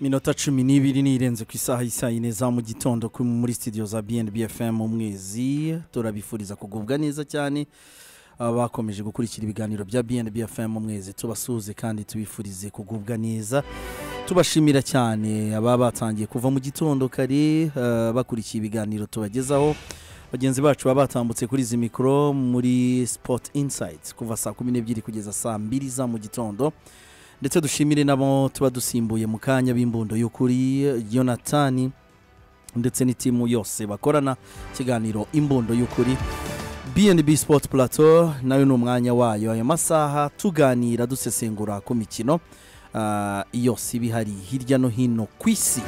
minota cumi n'ibiri nirenze ku isaha y'i saa yine za mu gitondo kuri- muri studio za bnb fm umwezi turabifuriza kugubwa neza cyane abakomeje gukurikira ibiganiro bya bnb fm umwezi tubasuhuze kandi tubifurize kugubwa neza tubashimira cyane ababa batangiye kuva mu gitondo kare eh, bakurikiye ibiganiro tubagezaho bagenzi bacu baba batambutse kuri izi mikoro muri sport insights kuva saa kumi n'ebyiri kugeza saa mbiri za mu gitondo ndetse dushimire n'abo tuba dusimbuye mu kanya b'imbundo y'ukuri yonatani ndetse n'itimu yose bakorana ikiganiro imbundo y'ukuri bnb sport plateau nayo ni umwanya wayo ayo masaha tuganira dusesengura ku mikino ah, yose iba ihari hirya no hino ku isi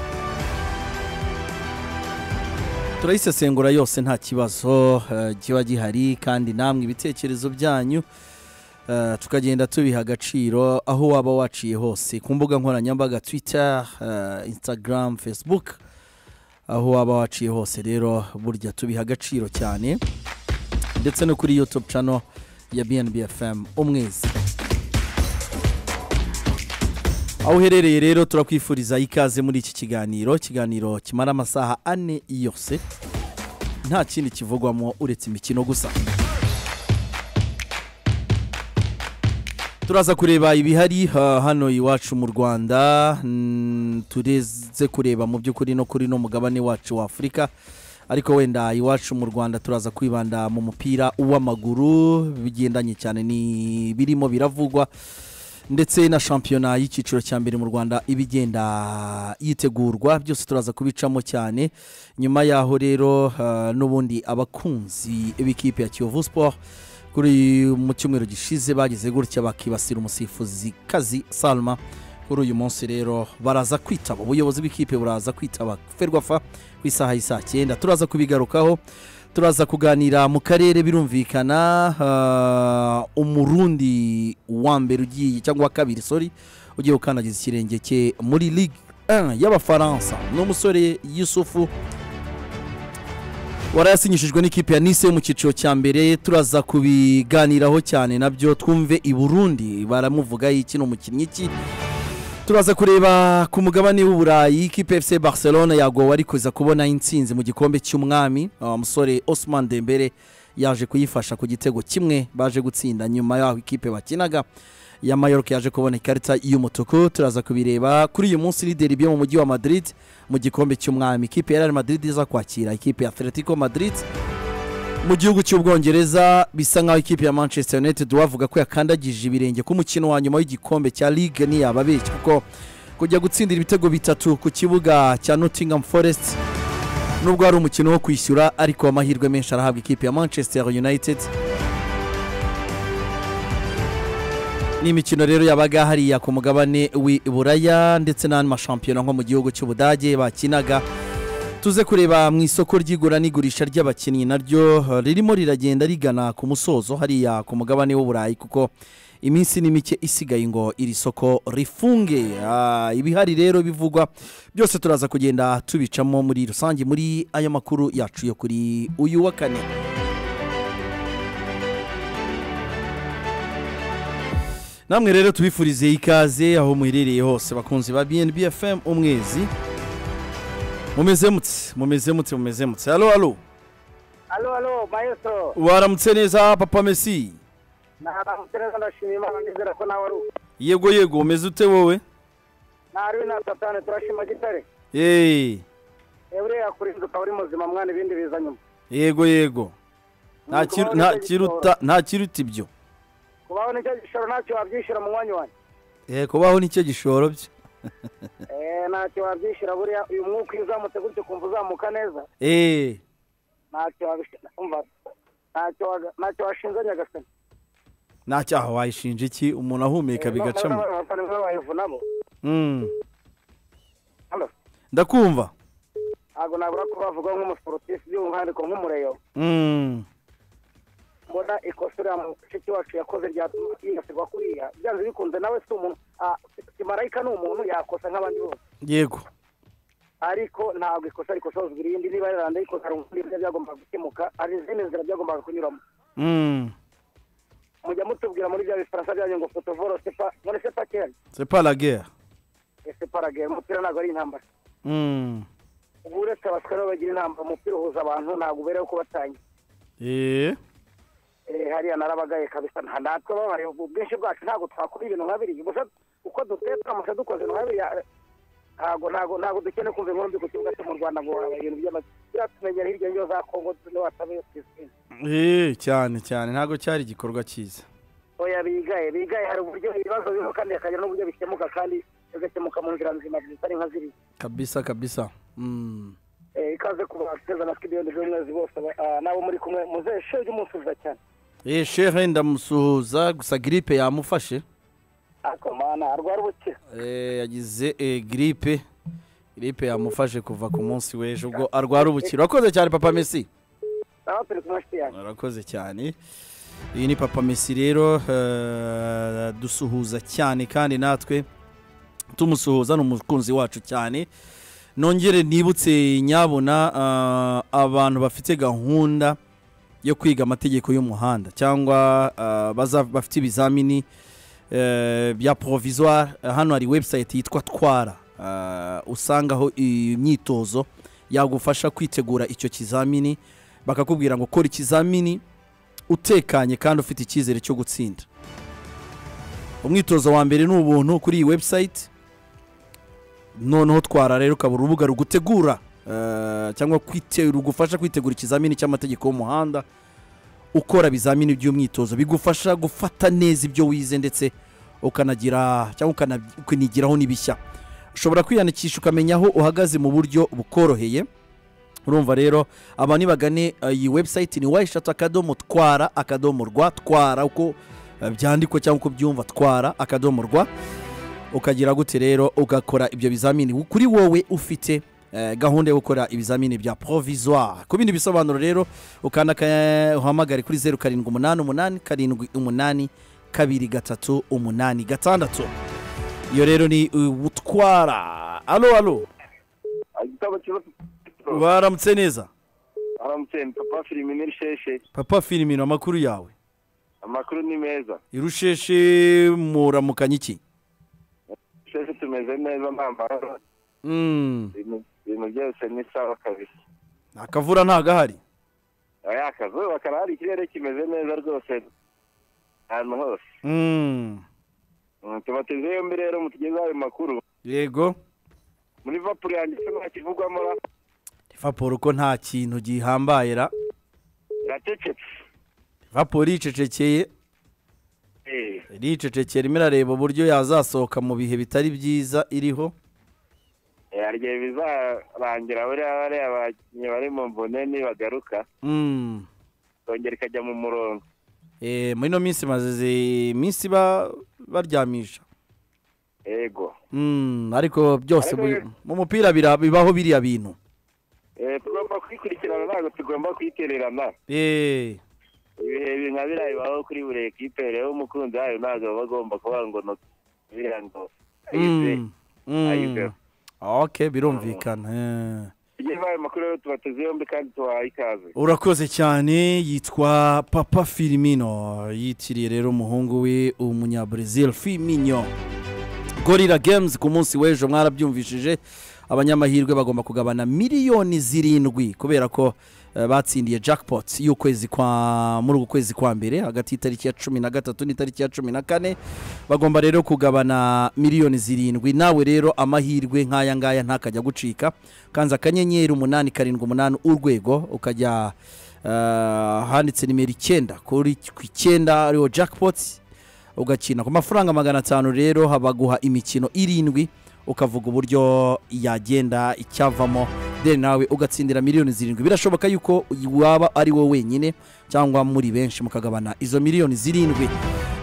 turayisesengura yose nta kibazo eh, kiba gihari kandi namwe ibitekerezo byanyu eh, tukagenda tubiha agaciro aho waba waciye hose ku mbuga nkoranyambaga twitter eh, instagram facebook aho waba waciye hose rero burya tubiha agaciro cyane ndetse no kuri youtube channel ya bnb fm umwezi aho uherereye rero turakwifuriza ikaze muri iki kiganiro ikiganiro kimara amasaha ane yose nta kindi kivugwamo uretse imikino gusa turaza kureba ibihari ha, hano iwacu mu rwanda mm, tureze kureba mu by'ukuri no kuri no mugabane wacu wa afurika ariko wenda iwacu mu rwanda turaza kwibanda mu mupira w'amaguru bigendanye cyane n'ibirimo biravugwa ndetse na shampiyona y'icyiciro cya mbere mu rwanda iba igenda yitegurwa byose turaza kubicamo cyane nyuma yaho rero eh, n'ubundi abakunzi b'ikipe ya kiyovu sport kuri mu cyumweru gishize bagize gutya bakibasira umusifuzi kazi salma kuri uyu munsi rero baraza kwitaba ubuyobozi bw'ikipe buraza kwitaba ferwafa ku isaha y'isaa cyenda turaza kubigarukaho turaza kuganira mu karere birumvikana ah, umurundi wa mbere ugiye cyangwa wa kabiri sori ugiye gukandagiza ikirenge cye muri ligue 1 y'abafaransa ni umusore yusufu warayasinyishijwe n'ikipe ya nise mu cyiciro cya mbere turaza kubiganiraho cyane nabyo twumve i burundi baramuvuga iki ni umukinnyi iki turaza kureba ku mugabane w'uburayi ikipe fc barcelona yagowe ari kuza kubona intsinzi mu gikombe cy'umwami Ah, umusore osman dembere yaje kuyifasha ku gitego kimwe baje gutsinda nyuma y'aho ikipe bakinaga ya mayork yaje kubona ikarita y'umutuku turaza kubireba kuri uyu munsi lideri byo mu mujyi wa madrid mu gikombe cy'umwami ikipe ya real madrid iza kwakira ikipe ya atletico madrid mu gihugu cy'ubwongereza bisa nk'aho ikipe ya manchester united bavuga ko yakandagije ibirenge ku mukino wa nyuma w'igikombe cya ligue ntiyababeshya kuko kujya gutsindira ibitego bitatu ku kibuga cya nottingham forest nubwo hari umukino wo kwishyura ariko amahirwe menshi arahabwa ikipe ya manchester united n'imikino rero yabaga hariya ku mugabane w'i buraya ndetse n'andi mashampiyona nko mu gihugu cy'ubudage bakinaga tuze kureba mu isoko ry'igura n'igurisha ry'abakinnyi naryo eh, ririmo riragenda rigana ku musozo hariya ku mugabane w'uburayi kuko iminsi ni mike isigaye ngo iri soko rifunge Ah, ibihari rero bivugwa byose turaza kugenda tubicamo muri rusange muri aya makuru yacu yo kuri uyu wa kane namwe rero tubifurize ikaze aho muherereye hose bakunzi ba bnb fm umwezi mumeze mutse mumeze mutse mumeze mutse halo halo Alo, alo, maestro. waramutse neza papa mesi Naramutse neza ndashimye Imana nizera ko nawe ari uko. yego yego umeze ute wowe Nari na satani turashima gitare. Hey, Ewe uriya kurinduka uri muzima mwana ibindi biza nyuma. yego yego Nta Nuko kiru- ubaho nta nicyo kiruta gishoro. nta kiruta ibyo Kubaho nicyo gishoro ntacyo wabyishyura mu mwanya wanjye. Eh, kubaho nicyo gishoro bye Eh, ntacyo wabyishyura buriya uyu mwuka iyo uzamutse gutyo kumva uzamuka neza. Eh, Ntacyo wabishyura. Umva. Ntacyo waga- ntacyo washinze nyagasani. nta cyaha wayishinja iki umuntu ahumeka bigacamo Abafana bayivunamo. Mm, Halo. ndakumva Ntabwo nabura ko bavuga nk'umusportif by'umwihariko nk'umureyo. Mm, mbona ikosa uriya mushiki wacu yakoze ryatuma yibasirwa kuriya byanze bikunze nawe si umuntu ah, si- si marayika ni umuntu yakosa nk'abandi bose yego ariko ntabwo ikosa rikosozwa irindi niba riranda rikosa hari ubundi buryo byagombaga gukemuka hari izindi nzira byagombaga kunyuramo Mm, mujya mutubwira muri bya bifaransa byanyu ngo fotovoro sepa none sepa kera c'est pas la guerre ese paragera umupira ntabwo ari intambara Mm. ubu uretse abasore bagira inama umupira uhuza abantu ntabwo uberewe kubatangira Eh. Eh, hariya narabagaye kabisa nta- natwe babaye ubwinshi bwacu ntabwo twakora ibintu nka biriya gusa uko duteye turamutse dukoze nka biriya eh, ntabwo ntabwo ntabwo dukeneye kumva inkombi ku kibuga cyo mu rwanda ngo haba ibintu by'amazi biratumenyera hirya yo za kongo ntiwatabe pisine Eh, cyane cyane ntabwo cyari igikorwa cyiza oya bigaye bigaye hari uburyo ibibazo biho kandi hakagira n'uburyo bikemuka kandi bigakemuka mu nzira nzima zitari nka ziriya kabisa kabisa Mm. Eh, ikaze ku bateza na twibiyoni z'umwezi bose ba- ah, n'abo muri kumwe muzehe shege umunsubiza cyane Eh, shehe ndamusuhuza gusa gripe yamufashe ako mana arwara ubukira Eh, yagize eh, gripe gripe yamufashe kuva ku munsi w'ejo ubwo arwara ubukira wakoze cyane papa Messi nawe turi kumwe nshuti yanjye murakoze cyane iyi ni papa mesi rero eh, dusuhuza cyane kandi natwe tumusuhuza ni umukunzi wacu cyane nongere nibutse nyabona eh, abantu bafite gahunda yo kwiga amategeko y'umuhanda cyangwa eh, baza- bafite ibizamini eh, bya provisoire Eh, hano hari website yitwa twara eh, usangaho imyitozo yagufasha kwitegura icyo kizamini bakakubwira ngo kora ikizamini utekanye kandi ufite icyizere cyo gutsinda umwitozo wa mbere ni ubuntu kuri iyi website noneho twara rero ukaba urubuga rugutegura eh, cyangwa kwite- rugufasha kwitegura ikizamini cy'amategeko y'umuhanda ukora ibizamini by'umwitozo bigufasha gufata neza ibyo wize ndetse ukanagira cyangwa ukana- ukanigiraho n'ibishya ushobora kwiyandikisha ukamenya aho uhagaze mu buryo bukoroheye urumva rero abantu nibagane eh, iyi website ni wayishatu akadomo twara akadomo rwa twara uko eh, byandikwa cyangwa uko byumva twara akadomo rwa ukagira gute rero ugakora ibyo bizamini kuri wowe ufite eh, gahunda yo gukora ibizamini bya provisoire ku bindi bisobanuro rero ukanda aka- uhamagare kuri zeru karindwi umunani umunani karindwi umunani kabiri gatatu umunani gatandatu iyo rero ni uh, utwara alo alo igitabo kiza baramutse neza aramutse papa filime n'irisheshe papa firimino amakuru yawe amakuru ni meza irusheshe muramukanya iki sheshe tumeze neza nta mbaraga Mm, ibintu ibintu byose ni sawa kabisa akavura ntagahari aya akazuba karahari ikirere kimeze neza rwose ahantu hose Mm, Mm, tubateze yombi rero mutugezeho ayo makuru yego muri vapuro yanditse nta kivugwamo ra livapuro ko nta kintu gihambaye ra iracecetse livapuro yicecekeye Eh, iricecekeye irimo irareba uburyo yazasohoka mu bihe bitari byiza iriho eh, hari igihe bizarangira buriya bariya bakinnyi bari mu mvune nibagaruka Mm, ikongera ikajya mu murongo eh, muri ino minsi mazize iminsi ba- baryamisha yego Mm, ariko byose Ariko buri- rero- mu mupira bira- bibaho biriya bintu Eh, tugomba kwikurikirana ntabwo tugomba kuyitererana Eh, ibihe bi- nka biriya bibaho kuri buri ekipe rero umukunzi wayo ntabwo aba agomba kuvuga ngo no biriya ngo ayize mm, mm. ayizeho ok birumvikana eh. tugeze ayo makuru rero tubateze yombi kandi tubahaye ikaze urakoze cyane yitwa papa firimino yitiriye rero umuhungu we umunyabrazil fiminyo gorira games ku munsi w'ejo mwarabyumvishije abanyamahirwe bagomba kugabana miliyoni zirindwi kubera ko eh, batsindiye jackpot y'ukwezi kwa muri uku kwezi kwa mbere hagati y'itariki ya cumi na gatatu n'itariki ya cumi na kane bagomba rero kugabana miliyoni zirindwi nawe rero amahirwe nk'aya ngaya ntakajya gucika kanza akanyenyeri umunani karindwi umunani urwego ukajya eh, handitse nimero icyenda kuri ku icyenda ariho jackpot ugakina ku mafaranga magana atanu rero baguha imikino irindwi ukavuga uburyo yagenda icyavamo then nawe ugatsindira miliyoni zirindwi birashoboka yuko waba ari wowe wenyine cyangwa muri benshi mukagabana izo miliyoni zirindwi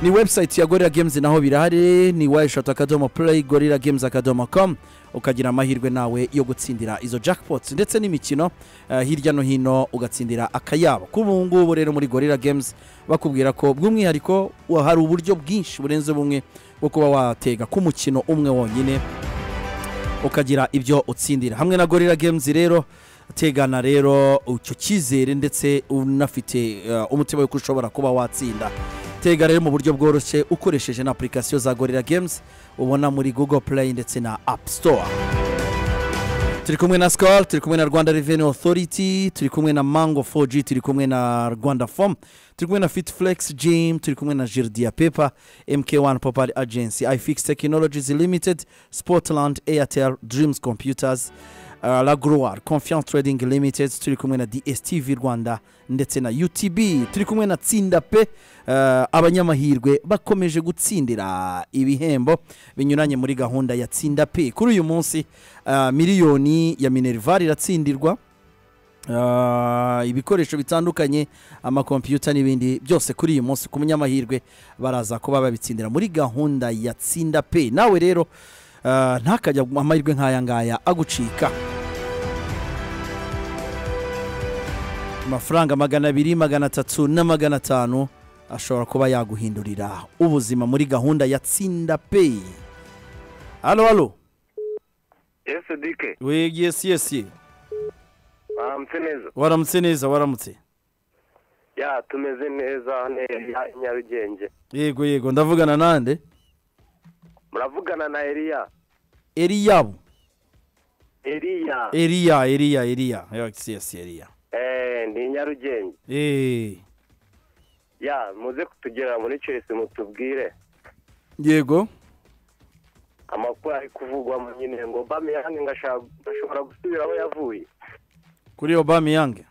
ni website ya gorilla games naho birahari ni wayishatu akadomo play gorilla games akadomo com ukagira amahirwe nawe yo gutsindira izo jackpots ndetse n'imikino eh, hirya no hino ugatsindira akayabo k'ubu ngubu rero muri gorilla games bakubwira ko bw'umwihariko wa- hari uburyo bwinshi burenze bumwe bwo kuba watega ku mukino umwe wonyine ukagira ibyo utsindira hamwe na gorilla games rero tegana rero icyo cyizere ndetse unafite eh, umutima w'uko ushobora kuba watsinda tega rero mu buryo bworoshye ukoresheje na apurikasiyo za gorira games ubona muri google play ndetse na app store turi kumwe na sikoro turi kumwe na rwanda reveni otoriti turi kumwe na mango 4G turi kumwe na rwanda fomu turi kumwe na fiti fulegisi jimu turi kumwe na jiridiya pepa emutiyeni wani popari agensi ifigisi tekinolojizi limitedi sipotilandi eyateri dirimuzi kompiyutazi raguruwari konfiyanse tiredingi limitedi turi kumwe na dsitv rwanda ndetse na utb turi kumwe na tsinda pe eh, abanyamahirwe bakomeje gutsindira ibihembo binyuranye muri gahunda ya tsinda pe kuri uyu munsi eh, miliyoni ya minerivare iratsindirwa Ah, ibikoresho bitandukanye amakompiyuta n'ibindi byose kuri uyu munsi ku munyamahirwe baraza kuba babitsindira muri gahunda ya tsinda pe nawe rero ah, ntakajya mu amahirwe nk'aya ngaya agucika amafaranga magana abiri magana atatu na magana atanu ashobora kuba yaguhindurira ubuzima muri gahunda ya tsinda peyi halo halo ese dike yesi yesi baramutse neza waramutse neza waramutse ya tumeze neza neza i nyarugenge yego yego ndavugana nande muravugana na eriya eriyabu eriya eriya eriya eriya yesi yesi eriya eee ni i nyarugenge Eh, ya muze kutugera muri cyose mutubwire yego amakuru ari kuvugwamo nyine ngo bamiyange ngashobora gusubira aho yavuye kuri obamiyange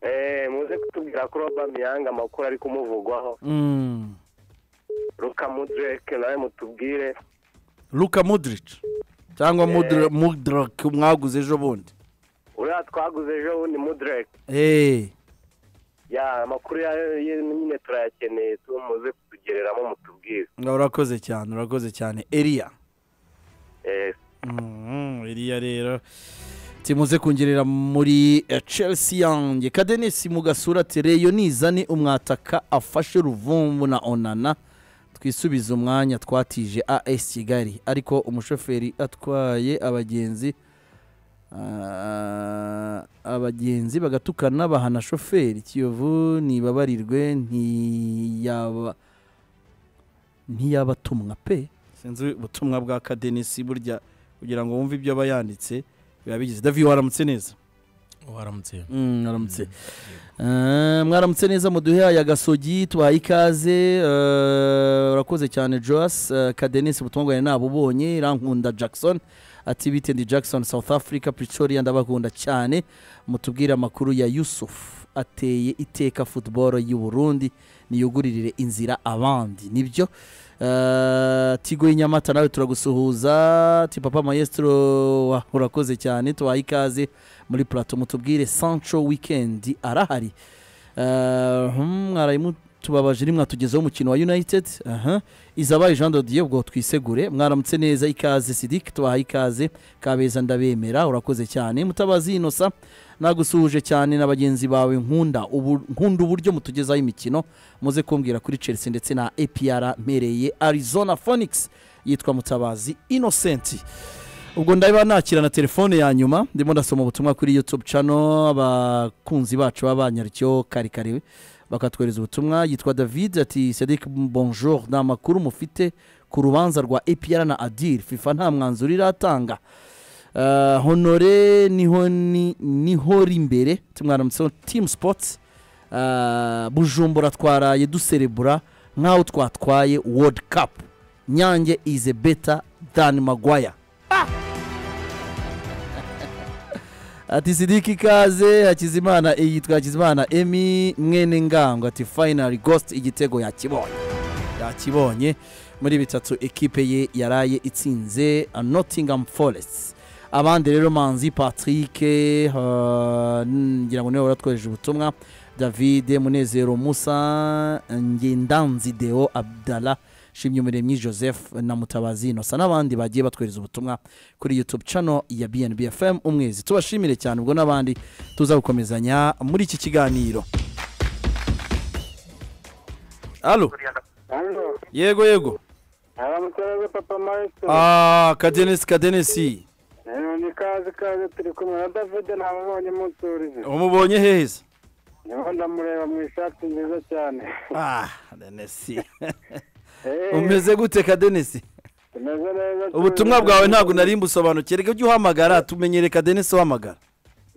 eee muze kutubwira kuri bamiyange amakuru ari kumuvugwaho Mm. ruka mudireke nawe mutubwire luka mudirici cyangwa Mudra- mudiraki mwaguze ejo bundi uriya twaguze ejo bundi mudireke Eh, ya amakuru yayo ye- nyine turayakeneye tu muze kutugereramo mutubwire urakoze cyane urakoze cyane eriya eee Mhm, iriya rero timuze kungerera muri eh, chelsea yanjye kadenesi mu gasura ati reyo nizane umwataka afashe ruvumbu na onana twisubize umwanya twatije as kigali ariko umushoferi atwaye abagenzi ah, abagenzi bagatukana bahana shoferi kiyovu ntibabarirwe ntiyaba ntiyabatumwa pe sinzi ubutumwa bwa kadenesi burya kugira ngo wumve ibyo aba yanditse biba bigize davi waramutse neza waramutse mwaramutse Eh, mwaramutse neza muduhe aya gasogi tubaye ikaze eh, urakoze cyane joas eh, kadenesi ubutungane nabo ubonye irankunda jackson ati bitendi jackson south africa pretoria ndabakunda cyane mutubwire amakuru ya yusuf ateye iteka football y'u burundi niyuguririre inzira abandi nibyo Eh, tigo y'inyamata nawe turagusuhuza ti papa maestro wa- urakoze cyane tubaye ikaze muri plato mutubwire sancho weekend arahari Eh, hmm, mwarayimu tubabaje rimwe tugezeho umukino wa united aha izabaye jean dodiye ubwo twisegure mwaramutse neza ikaze sidiki tubahaye ikaze kabeza ndabemera urakoze cyane mutabazi inosa nagusuhuje cyane na bagenzi bawe nkunda ubu nkunda uburyo mutugezaho imikino muze kumbwira kuri chelsea ndetse na apr mpereye arizona phoenix yitwa mutabazi innocent ubwo ndaba nakira na telefone ya nyuma ndimo ndasoma ubutumwa kuri youtube channel abakunzi bacu baba banyarikiyeho kare kare bakatwohereza ubutumwa yitwa david ati sedik bonjour ni amakuru mufite ku rubanza rwa apr na adir fifa nta mwanzuro iratanga Eh, honore niho ni- nihora imbere tumwaramutseho team sports Eh, bujumbura twaraye duserebura nk'aho twatwaye world cup nyange is a better than magwaya ati sidiki ikaze hakizimana yitwa hakizimana emi mwene ngango ati finally ghost igitego yakibonye yakibonye muri bitatu ekipe ye yaraye itsinze uh, nottingham forest abandi rero manzi patrick uh, ngira ngo niwe waratwohereje ubutumwa david munezero musa ngendanzi deo abdala shimyumuremyi joseph na mutabazi inosa n'abandi bagiye batwohereza ubutumwa kuri youtube channel ya bnb fm umwezi tubashimire cyane ubwo n'abandi tuza gukomezanya muri iki kiganiro alo hano yego yego haramutse neza papa maestro Ah, kadenesi kadenesi ni kazi kazi turi kumwe na david ntamubonye umunsi w'urizi umubonye hehe se niho ndamureba mu ishati nziza cyane ah denesi Eh, umeze gute ka denesi tumeze neza ubutumwa bwawe ntabwo nari mbusobanukiye reka ujye uhamagara tumenyereka denesi uhamagara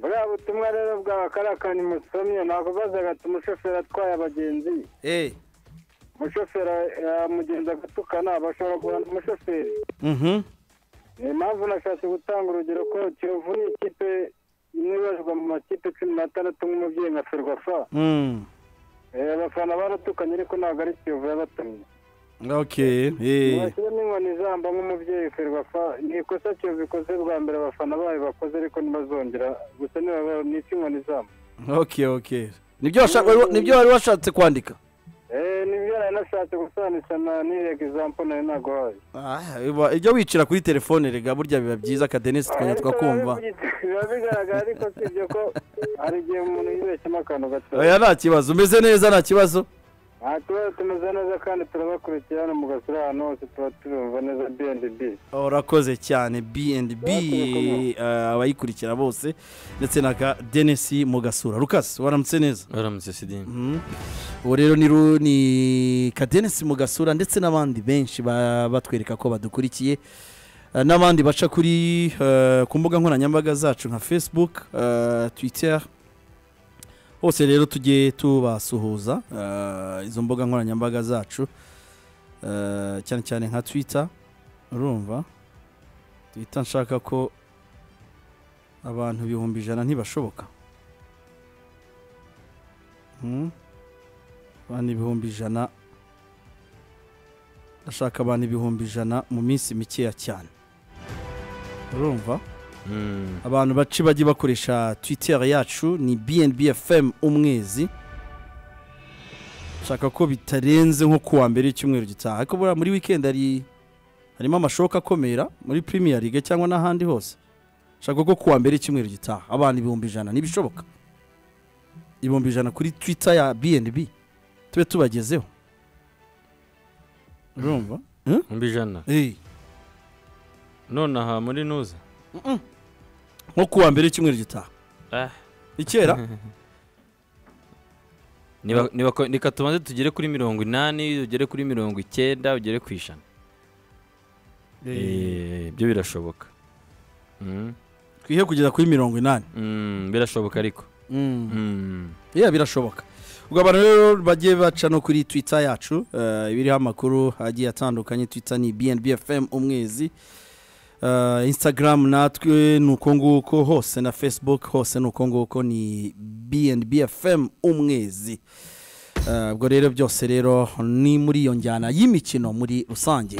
buriya butumwa rero bwawe kariya kantu musomye nakubazaga ati umushoferi atwaye abagenzi eee umushoferi eh, umugenzi agatukana bashobora guhana umushoferi mhm ni impamvu nashatse gutanga urugero ko kiyovu ni ikipe inibazwa mu makipe cumi n'atandatu nk'umubyeyi nka ferwafa mhm Eh, abafana baratukanye ariko ntabwo ari kiyovu yabatumye ok eee mwashyiramo inkoni ijambo nk'umubyeyi ferwafa ni ikosa kiyovu ikoze bwa mbere abafana bayo bakoze ariko ntibazongera gusa nibabara ni icy'inkoni ijambo ok ok nibyo washaka- wari- nibyo wari washatse kwandika Eh, nibyo nari nashatse gusobanukira na nirega ijambo nari naguhaye Ah, iba- ijya wicira kuri telefone rega burya biba byiza ka denisi tukajya Ariko tukakumva biba- biba bigaragara ariko si ibyo ko hari igihe umuntu yibeshyemo akantu gatoya oya nta kibazo umeze neza nta kibazo aha tuba tumeze neza kandi turabakurikira hano mu gasura ahantu hose tuba tubumva neza bnb urakoze cyane bnb abayikurikira bose ndetse na ka denisi mu gasura rukasi waramutse neza waramutse sidini Mhm. ubu rero ni Ru- ni ka denisi mu gasura ndetse n'abandi benshi ba- batwereka ko badukurikiye Eh, n'abandi baca kuri eh, ku mbuga nkoranyambaga zacu nka facebook eh, twitter hose rero tujye tubasuhuza eh, izo mbuga nkoranyambaga zacu eh, cyane cyane nka twitter urumva twitter nshaka ko abantu ibihumbi ijana ntibashoboka Hmm. abantu ibihumbi ijana ndashaka abantu ibihumbi ijana mu minsi mikeya cyane urumva abantu baci bajye bakoresha twitter yacu ni bnb fm umwezi nshaka ko bitarenze nko kuwa mbere y'icyumweru gitaha ariko buriya muri weekend hari harimo amashoka akomera muri premier league cyangwa n'ahandi hose nshaka ko kuwa mbere y'icyumweru gitaha abantu ibihumbi ijana ntibishoboka ibihumbi ijana kuri twitter ya bnb tube tubagezeho urumva mbi ijana Eh, none aha muri nuza nko kuwa mbere y'icyumweru gitaha Ah. ikera Niba- niba ko- reka tubanze tugere kuri mirongo inani ugere kuri mirongo icyenda ugere ku ijana Eh, ibyo birashoboka Mm. twihe kugeza kuri mirongo inani Mm, birashoboka ariko Mm. yeah, birashoboka ubwo abantu rero bagiye baca no kuri twitter yacu eh, ibiriho amakuru agiye atandukanye twitter ni bnb fm umwezi Eh, instagram natwe ni uko nguko hose na facebook hose ni uko nguko ni bnb fm umwezi Eh, ubwo rero byose rero ni muri iyo njyana y'imikino muri rusange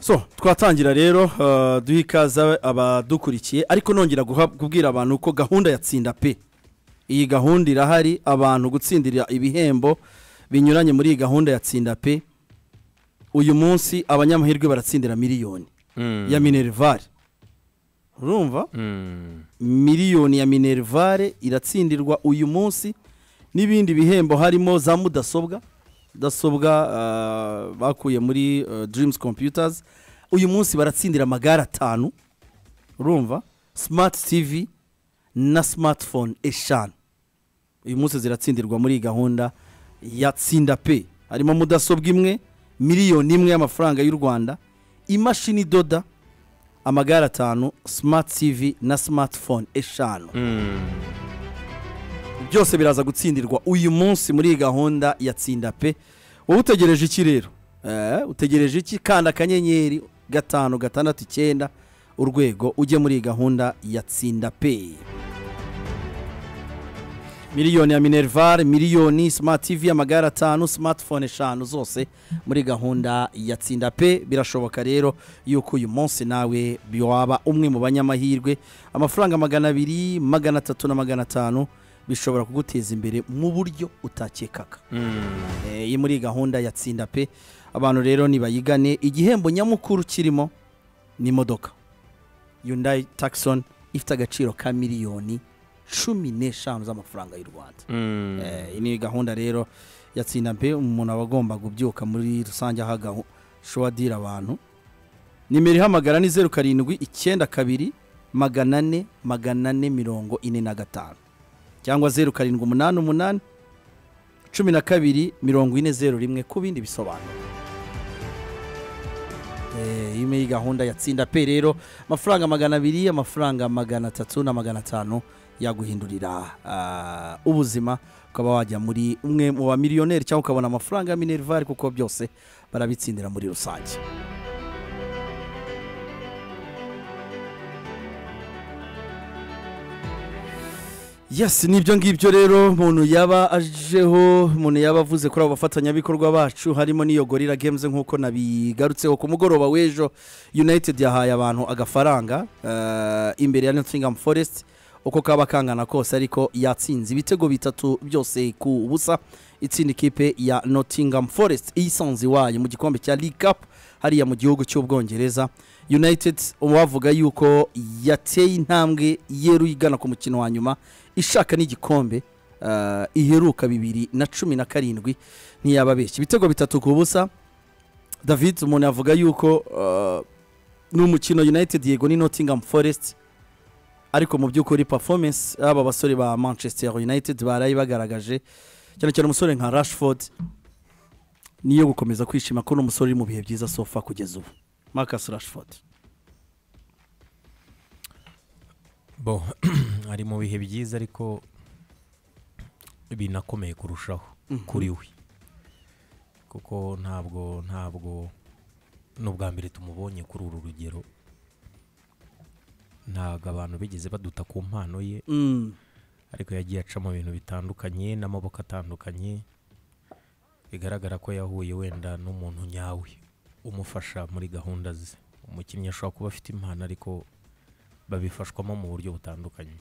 so twatangira rero uh, duha ikaze abadukurikiye ariko nongera guha- kubwira abantu ko gahunda yatsinda pe iyi gahunda irahari abantu gutsindira ibihembo binyuranye muri iyi gahunda yatsinda pe uyu munsi abanyamahirwe baratsindira miliyoni Mm. ya minerivare urumva Mm. miliyoni ya minerivare iratsindirwa uyu munsi n'ibindi bihembo harimo za mudasobwa mudasobwa ah, bakuye muri ah, dreams computers uyu munsi baratsindira amagare atanu urumva smart tv na smartphone eshanu uyu munsi ziratsindirwa muri iyi gahunda ya tsinda pe harimo mudasobwa imwe miliyoni imwe y'amafaranga y'u rwanda imashini idoda amagare atanu smart tv na smartphone eshanu Mm. byose biraza gutsindirwa uyu munsi muri iyi gahunda ya tsinda pe wowe utegereje iki rero Eh, utegereje iki kanda akanyenyeri gatanu gatandatu icyenda urwego ujye muri iyi gahunda ya tsinda pe miliyoni ya minerivare miliyoni smart tv amagare atanu smartphone eshanu zose muri gahunda ya tsinda pe birashoboka rero yuko uyu munsi nawe waba umwe mu banyamahirwe amafaranga magana abiri magana atatu na magana atanu bishobora kuguteza imbere mu buryo utakekaga Mm. Eh, iyi muri gahunda ya tsinda pe abantu rero nibayigane igihembo nyamukuru kirimo ni imodoka yundayi takisoni ifite agaciro ka miliyoni cumi n'eshanu z'amafaranga y'u rwanda Mm. Eh, iyi ni gahunda rero ya tsinda pe umuntu aba agomba kubyuka muri rusange ahaga shuwadira abantu nimero ihamagara ni zeru karindwi icyenda kabiri magana ane magana ane mirongo ine na gatanu cyangwa zeru karindwi umunani umunani cumi na kabiri mirongo ine zeru rimwe ku bindi bisobanuro Eh, iyi ni gahunda yatsinda pe rero amafaranga magana abiri amafaranga magana atatu na magana atanu yaguhindurira ah, ubuzima ukaba wajya muri umwe mu ba miliyoneri cyangwa ukabona amafaranga ya minervari kuko byose barabitsindira muri rusange Yes, ni ibyo ngibyo rero umuntu yaba ajeho umuntu yaba avuze kuri abo bafatanyabikorwa bacu harimo n'iyo gorira games nk'uko nabigarutseho ku mugoroba w'ejo united yahaye abantu agafaranga eh, imbere ya nottingham forest uko kaba kangana kose ariko yatsinze ibitego bitatu byose ku busa itsinda ikipe ya nottingham forest iyisanze iwayo mu gikombe cya league cup hariya mu gihugu cy'ubwongereza united wavuga yuko yateye intambwe yeruye igana ku mukino wa nyuma ishaka n'igikombe ah, iheruka bibiri na cumi na karindwi ntiyababeshya ibitego bitatu ku busa david umuntu yavuga yuko ah, ni umukino united yego ni nottingham forest ariko mu by'ukuri performance aba basore ba manchester united baraye bagaragaje cyane cyane umusore nka rashford niyo gukomeza kwishima ko n'umusore uri mu bihe byiza sofa kugeza ubu marcus rashford bo ari mu bihe byiza ariko binakomeye kurushaho kuri we kuko ntabwo ntabwo n'ubwa mbere tumubonye kuri uru rugero ntabwo abantu bigeze baduta ku mpano ye Mm. ariko yagiye aca mu bintu bitandukanye n'amaboko atandukanye bigaragara ko yahuye wenda n'umuntu nyawe umufasha muri gahunda ze umukinnyi ashobora kuba afite impano ariko babifashwamo mu buryo butandukanye